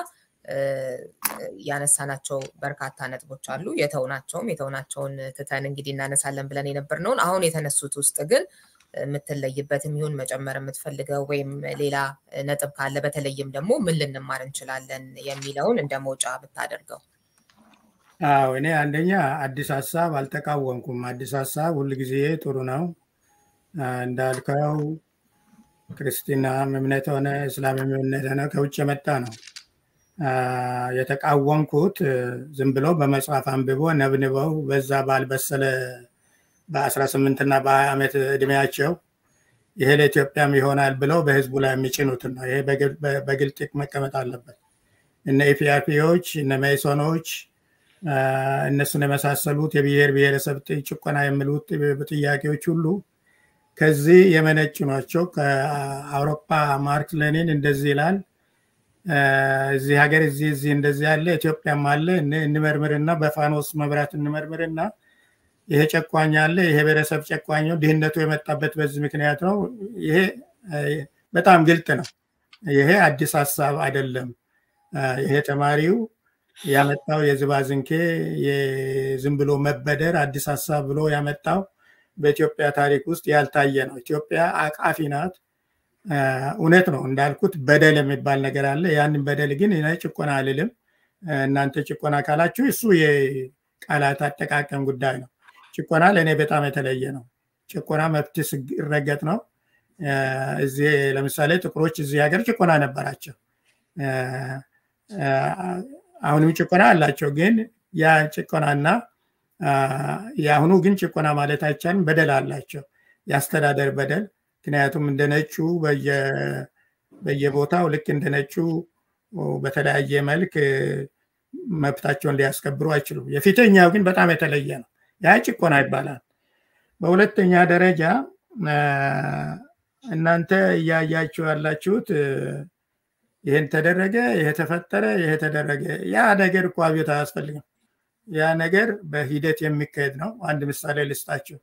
ያነሳናቸው በርካታ ነጥቦች አሉ። የተውናቸውም የተውናቸውን ትተን እንግዲህ እናነሳለን ብለን የነበርነውን አሁን የተነሱት ውስጥ ግን የምትለይበትም ይሁን መጨመር የምትፈልገው ወይም ሌላ ነጥብ ካለ በተለይም ደግሞ ምን ልንማር እንችላለን የሚለውን እንደ መውጫ ብታደርገው። አዎ እኔ አንደኛ አዲስ ሀሳብ አልተቃወምኩም። አዲስ ሀሳብ ሁልጊዜ ጥሩ ነው። እንዳልከው ክርስትናም እምነት ሆነ እስላም እምነት ሆነ ከውጭ የመጣ ነው። የተቃወምኩት ዝም ብሎ በመጽሐፍ አንብቦ ነብንበው በዛ ባልበሰለ በ18 እና በ20 ዓመት እድሜያቸው ይሄ ለኢትዮጵያም ይሆናል ብለው በህዝቡ ላይ የሚጭኑትን ነው። ይሄ በግልጥ መቀመጥ አለበት። እነ ኢፒአርፒዎች እነ ሜሶኖች እነሱን የመሳሰሉት የብሔር ብሔረሰብ ጭቆና የሚሉት ጥያቄዎች ሁሉ ከዚህ የመነጩ ናቸው። ከአውሮፓ ማርክስ ሌኒን እንደዚህ ይላል፣ እዚህ ሀገር እዚህ እዚህ እንደዚህ ያለ ኢትዮጵያም አለ እንመርምርና በፋኖስ መብራት እንመርምርና ይሄ ጨቋኝ አለ፣ ይሄ ብሔረሰብ ጨቋኝ ነው፣ ድህነቱ የመጣበት በዚህ ምክንያት ነው። ይሄ በጣም ግልጥ ነው። ይሄ አዲስ ሀሳብ አይደለም። ይሄ ተማሪው ያመጣው የዝባዝንኬ የዝም ብሎ መበደር አዲስ ሀሳብ ብሎ ያመጣው በኢትዮጵያ ታሪክ ውስጥ ያልታየ ነው። ኢትዮጵያ አቃፊ ናት። እውነት ነው እንዳልኩት በደል የሚባል ነገር አለ። ያንን በደል ግን ጭቆና አልልም። እናንተ ጭቆና ካላችሁ እሱ የቃላት አጠቃቀም ጉዳይ ነው። ጭቆና ለእኔ በጣም የተለየ ነው። ጭቆና መብት ሲረገጥ ነው። እዚህ ለምሳሌ ጥቁሮች እዚህ ሀገር ጭቆና ነበራቸው። አሁንም ጭቆና አላቸው። ግን ያ ጭቆናና የአሁኑ ግን ጭቆና ማለት አይቻልም። በደል አላቸው፣ የአስተዳደር በደል። ምክንያቱም እንደ ነጩ በየቦታው ልክ እንደ ነጩ በተለያየ መልክ መብታቸውን ሊያስከብሩ አይችሉም። የፊተኛው ግን በጣም የተለየ ነው። ያ ጭቆና ይባላል። በሁለተኛ ደረጃ እናንተ እያያችሁ ያላችሁት ይህን ተደረገ፣ ይሄ ተፈጠረ፣ ይሄ ተደረገ። ያ ነገር እኮ አብዮት አያስፈልግም። ያ ነገር በሂደት የሚካሄድ ነው። አንድ ምሳሌ ልስጣችሁ።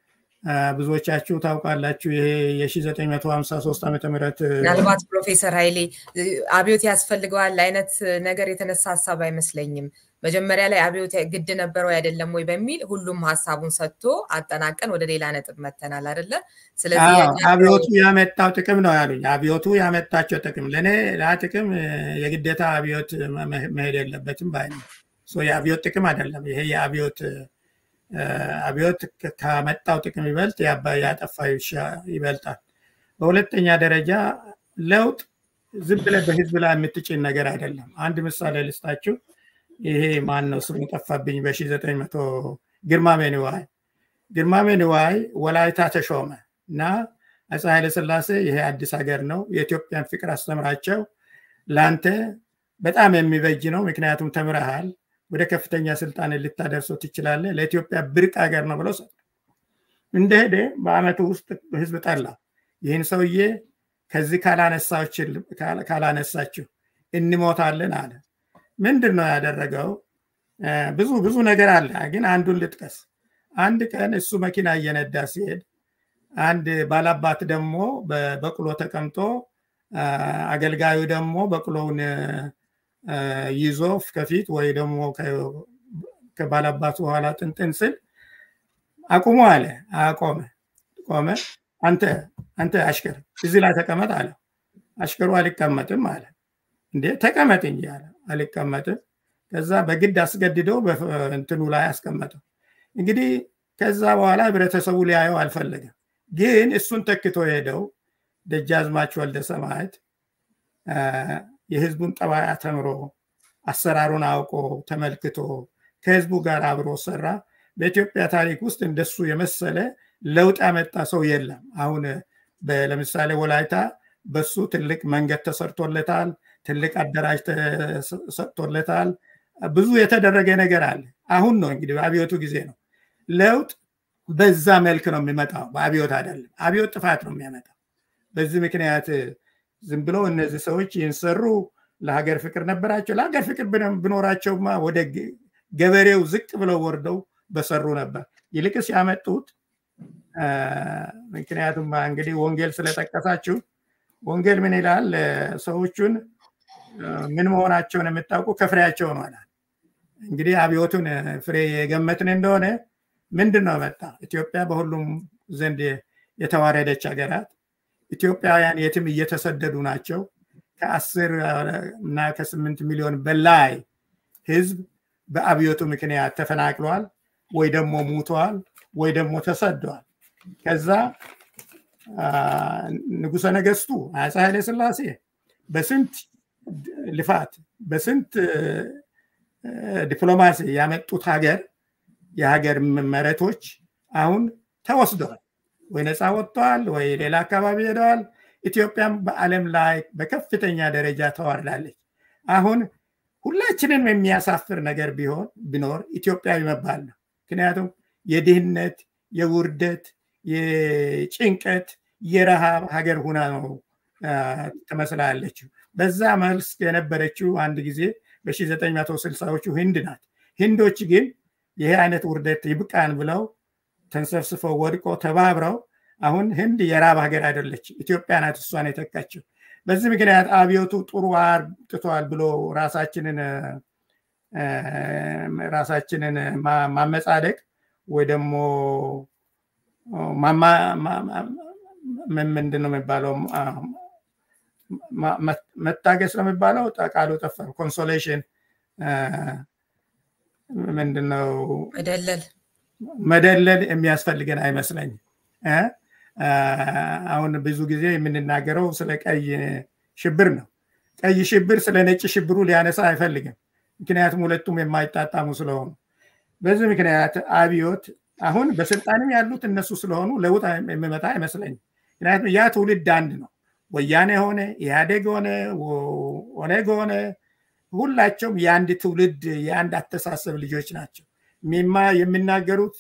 ብዙዎቻችሁ ታውቃላችሁ። ይሄ የ1953 ዓመተ ምህረት ምናልባት ፕሮፌሰር ኃይሌ አብዮት ያስፈልገዋል አይነት ነገር የተነሳ ሀሳብ አይመስለኝም። መጀመሪያ ላይ አብዮት ግድ ነበረው አይደለም ወይ በሚል ሁሉም ሀሳቡን ሰጥቶ አጠናቀን ወደ ሌላ ነጥብ መተናል አይደለ? ስለዚህ አብዮቱ ያመጣው ጥቅም ነው ያሉኝ። አብዮቱ ያመጣቸው ጥቅም ለእኔ ያ ጥቅም የግዴታ አብዮት መሄድ የለበትም ባይ ነው። የአብዮት ጥቅም አይደለም ይሄ የአብዮት አብዮት ከመጣው ጥቅም ይበልጥ ያጠፋ ይበልጣል። በሁለተኛ ደረጃ ለውጥ ዝም ብለህ በህዝብ ላይ የምትጭን ነገር አይደለም። አንድ ምሳሌ ልስጣችሁ። ይሄ ማን ነው ስሙ ጠፋብኝ። በ900 ግርማሜ ንዋይ ግርማሜ ንዋይ ወላይታ ተሾመ እና አፄ ኃይለስላሴ ይሄ አዲስ ሀገር ነው፣ የኢትዮጵያን ፍቅር አስተምራቸው፣ ለአንተ በጣም የሚበጅ ነው፣ ምክንያቱም ተምረሃል ወደ ከፍተኛ ስልጣን ልታደርሰው ትችላለህ። ለኢትዮጵያ ብርቅ ሀገር ነው ብለው ሰጡ። እንደሄደ በአመቱ ውስጥ ህዝብ ጠላ። ይህን ሰውዬ ከዚህ ካላነሳችሁ እንሞታለን አለ። ምንድን ነው ያደረገው? ብዙ ብዙ ነገር አለ፣ ግን አንዱን ልጥቀስ። አንድ ቀን እሱ መኪና እየነዳ ሲሄድ አንድ ባላባት ደግሞ በበቅሎ ተቀምጦ አገልጋዩ ደግሞ በቅሎውን ይዞ ከፊት ወይ ደግሞ ከባላባቱ በኋላ ጥንጥን ስል አቁሞ አለ። አቆመ። ቆመ። አንተ አንተ አሽከር እዚህ ላይ ተቀመጥ አለ። አሽከሩ አልቀመጥም አለ። እንዴ ተቀመጥ እንጂ አለ። አልቀመጥም። ከዛ በግድ አስገድደው እንትኑ ላይ አስቀመጠው። እንግዲህ ከዛ በኋላ ህብረተሰቡ ሊያየው አልፈለገም። ግን እሱን ተክቶ ሄደው ደጃዝማች ወልደ ሰማዕት የህዝቡን ጠባይ ተምሮ አሰራሩን አውቆ ተመልክቶ ከህዝቡ ጋር አብሮ ሰራ። በኢትዮጵያ ታሪክ ውስጥ እንደሱ የመሰለ ለውጥ ያመጣ ሰው የለም። አሁን ለምሳሌ ወላይታ በሱ ትልቅ መንገድ ተሰርቶለታል። ትልቅ አዳራሽ ተሰጥቶለታል። ብዙ የተደረገ ነገር አለ። አሁን ነው እንግዲህ በአብዮቱ ጊዜ ነው። ለውጥ በዛ መልክ ነው የሚመጣው፣ በአብዮት አይደለም። አብዮት ጥፋት ነው የሚያመጣው። በዚህ ምክንያት ዝም ብሎ እነዚህ ሰዎች ይህን ሰሩ። ለሀገር ፍቅር ነበራቸው። ለሀገር ፍቅር ብኖራቸውማ ወደ ገበሬው ዝቅ ብለው ወርደው በሰሩ ነበር። ይልቅስ ያመጡት ምክንያቱም እንግዲህ ወንጌል ስለጠቀሳችሁ ወንጌል ምን ይላል? ሰዎቹን ምን መሆናቸውን የምታውቁ ከፍሬያቸው ነው ይላል። እንግዲህ አብዮቱን ፍሬ የገመትን እንደሆነ ምንድን ነው መጣ? ኢትዮጵያ በሁሉም ዘንድ የተዋረደች ሀገራት ኢትዮጵያውያን የትም እየተሰደዱ ናቸው። ከአስር እና ከስምንት ሚሊዮን በላይ ህዝብ በአብዮቱ ምክንያት ተፈናቅሏል፣ ወይ ደግሞ ሙተዋል፣ ወይ ደግሞ ተሰደዋል። ከዛ ንጉሰ ነገስቱ አፄ ኃይለ ሥላሴ በስንት ልፋት በስንት ዲፕሎማሲ ያመጡት ሀገር የሀገር መሬቶች አሁን ተወስደዋል። ወይ ነፃ ወጥተዋል፣ ወይ ሌላ አካባቢ ሄደዋል። ኢትዮጵያም በዓለም ላይ በከፍተኛ ደረጃ ተዋርዳለች። አሁን ሁላችንም የሚያሳፍር ነገር ቢሆን ቢኖር ኢትዮጵያዊ መባል ነው። ምክንያቱም የድህነት፣ የውርደት፣ የጭንቀት፣ የረሃብ ሀገር ሁና ነው ትመስላለችው። በዛ መልስ የነበረችው አንድ ጊዜ በ1960ዎቹ ህንድ ናት። ህንዶች ግን ይሄ አይነት ውርደት ይብቃን ብለው ተንሰፍስፈው ወድቆ ተባብረው አሁን ህንድ የራብ ሀገር አይደለች፣ ኢትዮጵያ ናት እሷን የተካችው። በዚህ ምክንያት አብዮቱ ጥሩ አርጥቷል ብሎ ራሳችንን ራሳችንን ማመጻደቅ ወይ ደግሞ ምንድን ነው የሚባለው መታገስ ነው የሚባለው ቃሉ ጠፋ ኮንሶሌሽን ምንድነው መደለል መደለል የሚያስፈልገን አይመስለኝም። አሁን ብዙ ጊዜ የምንናገረው ስለ ቀይ ሽብር ነው። ቀይ ሽብር ስለ ነጭ ሽብሩ ሊያነሳ አይፈልግም። ምክንያቱም ሁለቱም የማይጣጣሙ ስለሆኑ በዚህ ምክንያት አብዮት አሁን በስልጣንም ያሉት እነሱ ስለሆኑ ለውጥ የሚመጣ አይመስለኝም። ምክንያቱም ያ ትውልድ አንድ ነው። ወያኔ ሆነ ኢህአዴግ ሆነ ኦነግ ሆነ ሁላቸውም የአንድ ትውልድ የአንድ አስተሳሰብ ልጆች ናቸው። የሚናገሩት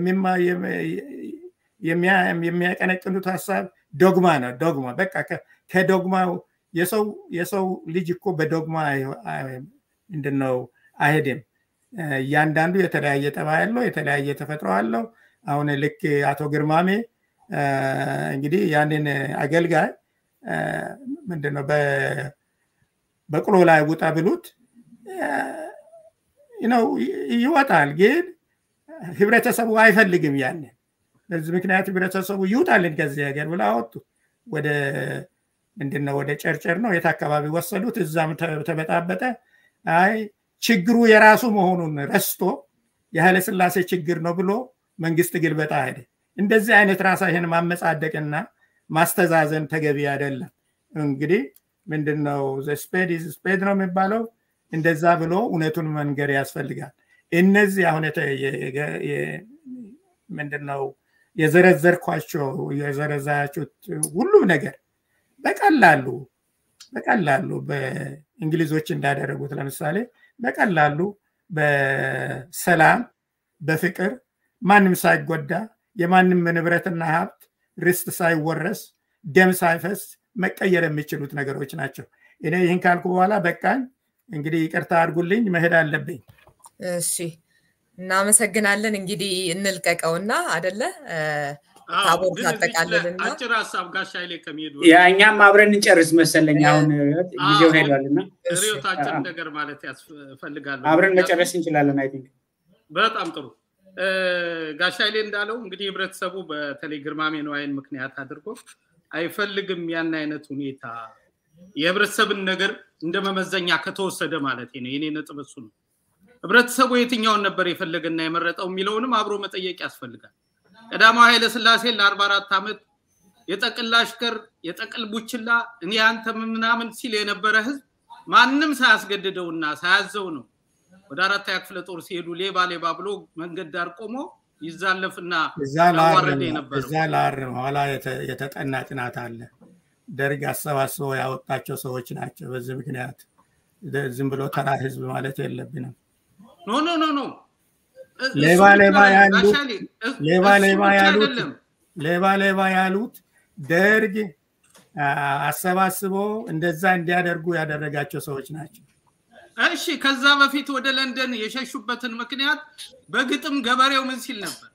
የሚያቀነቅኑት ሀሳብ ዶግማ ነው። ዶግማ በቃ ከዶግማው የሰው ልጅ እኮ በዶግማ ምንድነው አይሄድም። እያንዳንዱ የተለያየ ጠባይ አለው፣ የተለያየ ተፈጥሮ አለው። አሁን ልክ አቶ ግርማሜ እንግዲህ ያንን አገልጋይ ምንድነው በቅሎ ላይ ውጣ ብሉት ነው ይወጣል። ግን ህብረተሰቡ አይፈልግም ያንን። በዚህ ምክንያት ህብረተሰቡ ይውጣልን ከዚህ ሀገር ብላ አወጡ። ወደ ምንድነው ወደ ጨርጨር ነው የት አካባቢ ወሰዱት። እዛም ተበጣበጠ። አይ ችግሩ የራሱ መሆኑን ረስቶ የኃይለ ስላሴ ችግር ነው ብሎ መንግስት ግልበጣ ሄደ። እንደዚህ አይነት ራሳህን ማመጻደቅና ማስተዛዘን ተገቢ አይደለም። እንግዲህ ምንድነው ስፔድ ስፔድ ነው የሚባለው። እንደዛ ብሎ እውነቱን መንገር ያስፈልጋል። እነዚህ አሁን ምንድነው የዘረዘርኳቸው የዘረዛችሁት ሁሉም ነገር በቀላሉ በቀላሉ በእንግሊዞች እንዳደረጉት ለምሳሌ በቀላሉ በሰላም በፍቅር ማንም ሳይጎዳ የማንም ንብረትና ሀብት ርስት ሳይወረስ ደም ሳይፈስ መቀየር የሚችሉት ነገሮች ናቸው። እኔ ይህን ካልኩ በኋላ በቃኝ። እንግዲህ ይቅርታ አድርጉልኝ፣ መሄድ አለብኝ። እሺ፣ እናመሰግናለን። እንግዲህ እንልቀቀውና አደለ ታቦር ታጠቃልልና አጭር ሀሳብ ጋሻ ኃይሌ ከሚሄዱ ያ እኛም አብረን እንጨርስ መሰለኝ። አሁን ጊዜው ሄዷልና ሪዮት አጭር ነገር ማለት ያስፈልጋል። አብረን መጨረስ እንችላለን። አይ ቲንክ በጣም ጥሩ። ጋሻ ኃይሌ እንዳለው እንግዲህ ህብረተሰቡ በተለይ ግርማሜ ነዋይን ምክንያት አድርጎ አይፈልግም ያን አይነት ሁኔታ የህብረተሰብን ነገር እንደ መመዘኛ ከተወሰደ ማለት ነው። የኔ ነጥብ እሱ ነው። ህብረተሰቡ የትኛውን ነበር የፈለገና የመረጠው የሚለውንም አብሮ መጠየቅ ያስፈልጋል። ቀዳማዊ ኃይለ ስላሴ ለአርባ አራት ዓመት የጠቅል አሽከር የጠቅል ቡችላ እኔ አንተ ምናምን ሲል የነበረ ህዝብ ማንም ሳያስገድደውና ሳያዘው ነው ወደ አራተኛ ክፍለ ጦር ሲሄዱ ሌባ ሌባ ብሎ መንገድ ዳር ቆሞ ይዛለፍና ያዋረደ የነበረው እዛ ላርም ኋላ የተጠና ጥናት አለ። ደርግ አሰባስበው ያወጣቸው ሰዎች ናቸው። በዚህ ምክንያት ዝም ብሎ ተራ ህዝብ ማለት የለብንም። ኖ ኖ ኖ ኖ ሌባ ሌባ ያሉት ሌባ ሌባ ያሉት ሌባ ሌባ ያሉት ደርግ አሰባስቦ እንደዛ እንዲያደርጉ ያደረጋቸው ሰዎች ናቸው። እሺ ከዛ በፊት ወደ ለንደን የሸሹበትን ምክንያት በግጥም ገበሬው ምን ሲል ነበር?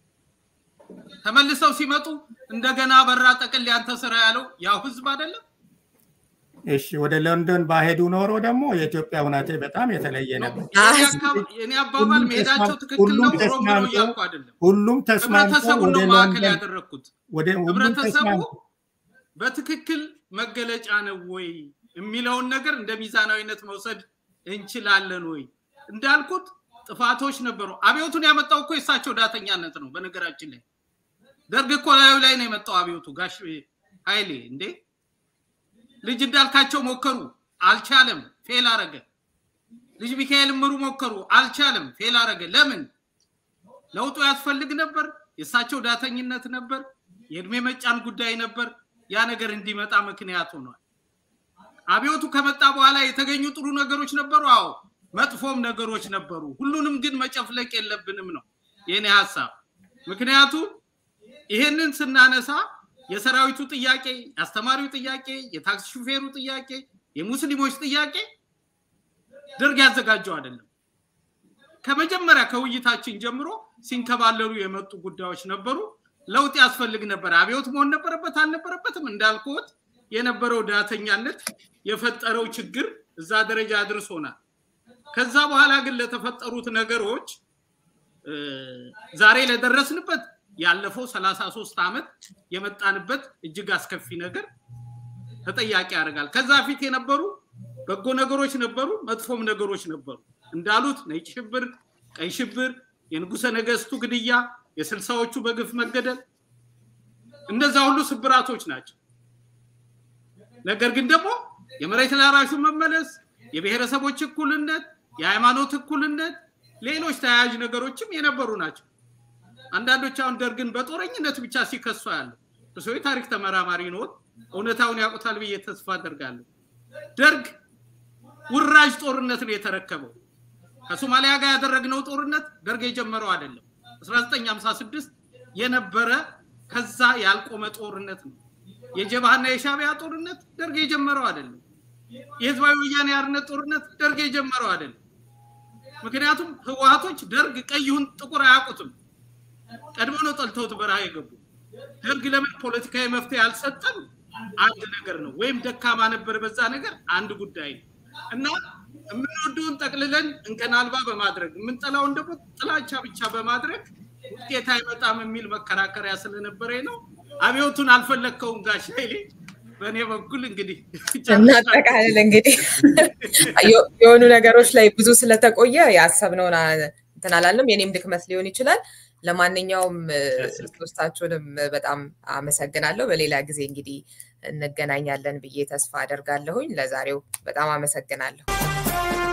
ተመልሰው ሲመጡ እንደገና በራ ጠቅል ያንተ ስራ ያለው ያው ህዝብ አይደለም? እሺ ወደ ለንደን ባሄዱ ኖሮ ደግሞ የኢትዮጵያ ሁናቴ በጣም የተለየ ነበር። የኔ አባባል መሄዳቸው ትክክል ነው፣ ኦሮሞ ነው እያልኩ አይደለም። ሁሉም ተስማምተው ህብረተሰቡን ወደ ነው ማዕከል ለንደን ያደረግኩት። ወደ ሁሉም ህብረተሰቡ ተስማምተው በትክክል መገለጫ ነው ወይ የሚለውን ነገር እንደ ሚዛናዊነት መውሰድ እንችላለን ወይ? እንዳልኩት ጥፋቶች ነበሩ። አብዮቱን ያመጣው እኮ የእሳቸው ዳተኛነት ነው። በነገራችን ላይ ደርግ እኮ ላዩ ላይ ነው የመጣው አብዮቱ። ጋሽ ኃይሌ እንዴ ልጅ እንዳልካቸው ሞከሩ፣ አልቻለም፣ ፌል አረገ። ልጅ ሚካኤል ምሩ ሞከሩ፣ አልቻለም፣ ፌል አረገ። ለምን? ለውጡ ያስፈልግ ነበር። የእሳቸው ዳተኝነት ነበር። የእድሜ መጫን ጉዳይ ነበር። ያ ነገር እንዲመጣ ምክንያት ሆኗል። አብዮቱ ከመጣ በኋላ የተገኙ ጥሩ ነገሮች ነበሩ። አዎ መጥፎም ነገሮች ነበሩ። ሁሉንም ግን መጨፍለቅ የለብንም ነው የኔ ሀሳብ። ምክንያቱም ይሄንን ስናነሳ የሰራዊቱ ጥያቄ፣ የአስተማሪው ጥያቄ፣ የታክሲ ሹፌሩ ጥያቄ፣ የሙስሊሞች ጥያቄ ደርግ ያዘጋጀው አይደለም። ከመጀመሪያ ከውይይታችን ጀምሮ ሲንከባለሉ የመጡ ጉዳዮች ነበሩ። ለውጥ ያስፈልግ ነበር። አብዮት መሆን ነበረበት አልነበረበትም እንዳልኩት የነበረው ዳተኛነት የፈጠረው ችግር እዛ ደረጃ አድርሶናል። ከዛ በኋላ ግን ለተፈጠሩት ነገሮች ዛሬ ለደረስንበት ያለፈው ሰላሳ ሶስት ዓመት የመጣንበት እጅግ አስከፊ ነገር ተጠያቂ ያደርጋል። ከዛ ፊት የነበሩ በጎ ነገሮች ነበሩ፣ መጥፎም ነገሮች ነበሩ። እንዳሉት ነጭ ሽብር፣ ቀይ ሽብር፣ የንጉሰ ነገስቱ ግድያ፣ የስልሳዎቹ በግፍ መገደል እነዛ ሁሉ ስብራቶች ናቸው። ነገር ግን ደግሞ የመሬት ላራሹ መመለስ፣ የብሔረሰቦች እኩልነት፣ የሃይማኖት እኩልነት፣ ሌሎች ተያያዥ ነገሮችም የነበሩ ናቸው። አንዳንዶች አሁን ደርግን በጦረኝነት ብቻ ሲከሱ ያለ እርስዎ የታሪክ ተመራማሪ ኖት፣ እውነታውን ያውቁታል ብዬ ተስፋ አደርጋለሁ። ደርግ ውራጅ ጦርነት ነው የተረከበው። ከሶማሊያ ጋር ያደረግነው ጦርነት ደርግ የጀመረው አይደለም። 1956 የነበረ ከዛ ያልቆመ ጦርነት ነው። የጀብሃና የሻቢያ ጦርነት ደርግ የጀመረው አይደለም። የህዝባዊ ወያኔ ሓርነት ጦርነት ደርግ የጀመረው አይደለም። ምክንያቱም ህወሀቶች ደርግ ቀይሁን ጥቁር አያውቁትም። ቀድሞ ነው ጠልተውት በረሃ የገቡ። ደርግ ለምን ፖለቲካዊ መፍትሄ አልሰጠም? አንድ ነገር ነው። ወይም ደካማ ነበር በዛ ነገር አንድ ጉዳይ ነው እና የምንወደውን ጠቅልለን እንከን አልባ በማድረግ የምንጠላውን ደግሞ ጥላቻ ብቻ በማድረግ ውጤት አይመጣም የሚል መከራከሪያ ስለነበረ ነው። አብዮቱን አልፈለግከውም ጋሽ ኃይሌ። በእኔ በኩል እንግዲህ እናጠቃልል። እንግዲህ የሆኑ ነገሮች ላይ ብዙ ስለተቆየ ያሰብነውን እንትን አላለም። የኔም ድክመት ሊሆን ይችላል። ለማንኛውም ሶስታችሁንም በጣም አመሰግናለሁ። በሌላ ጊዜ እንግዲህ እንገናኛለን ብዬ ተስፋ አደርጋለሁኝ። ለዛሬው በጣም አመሰግናለሁ።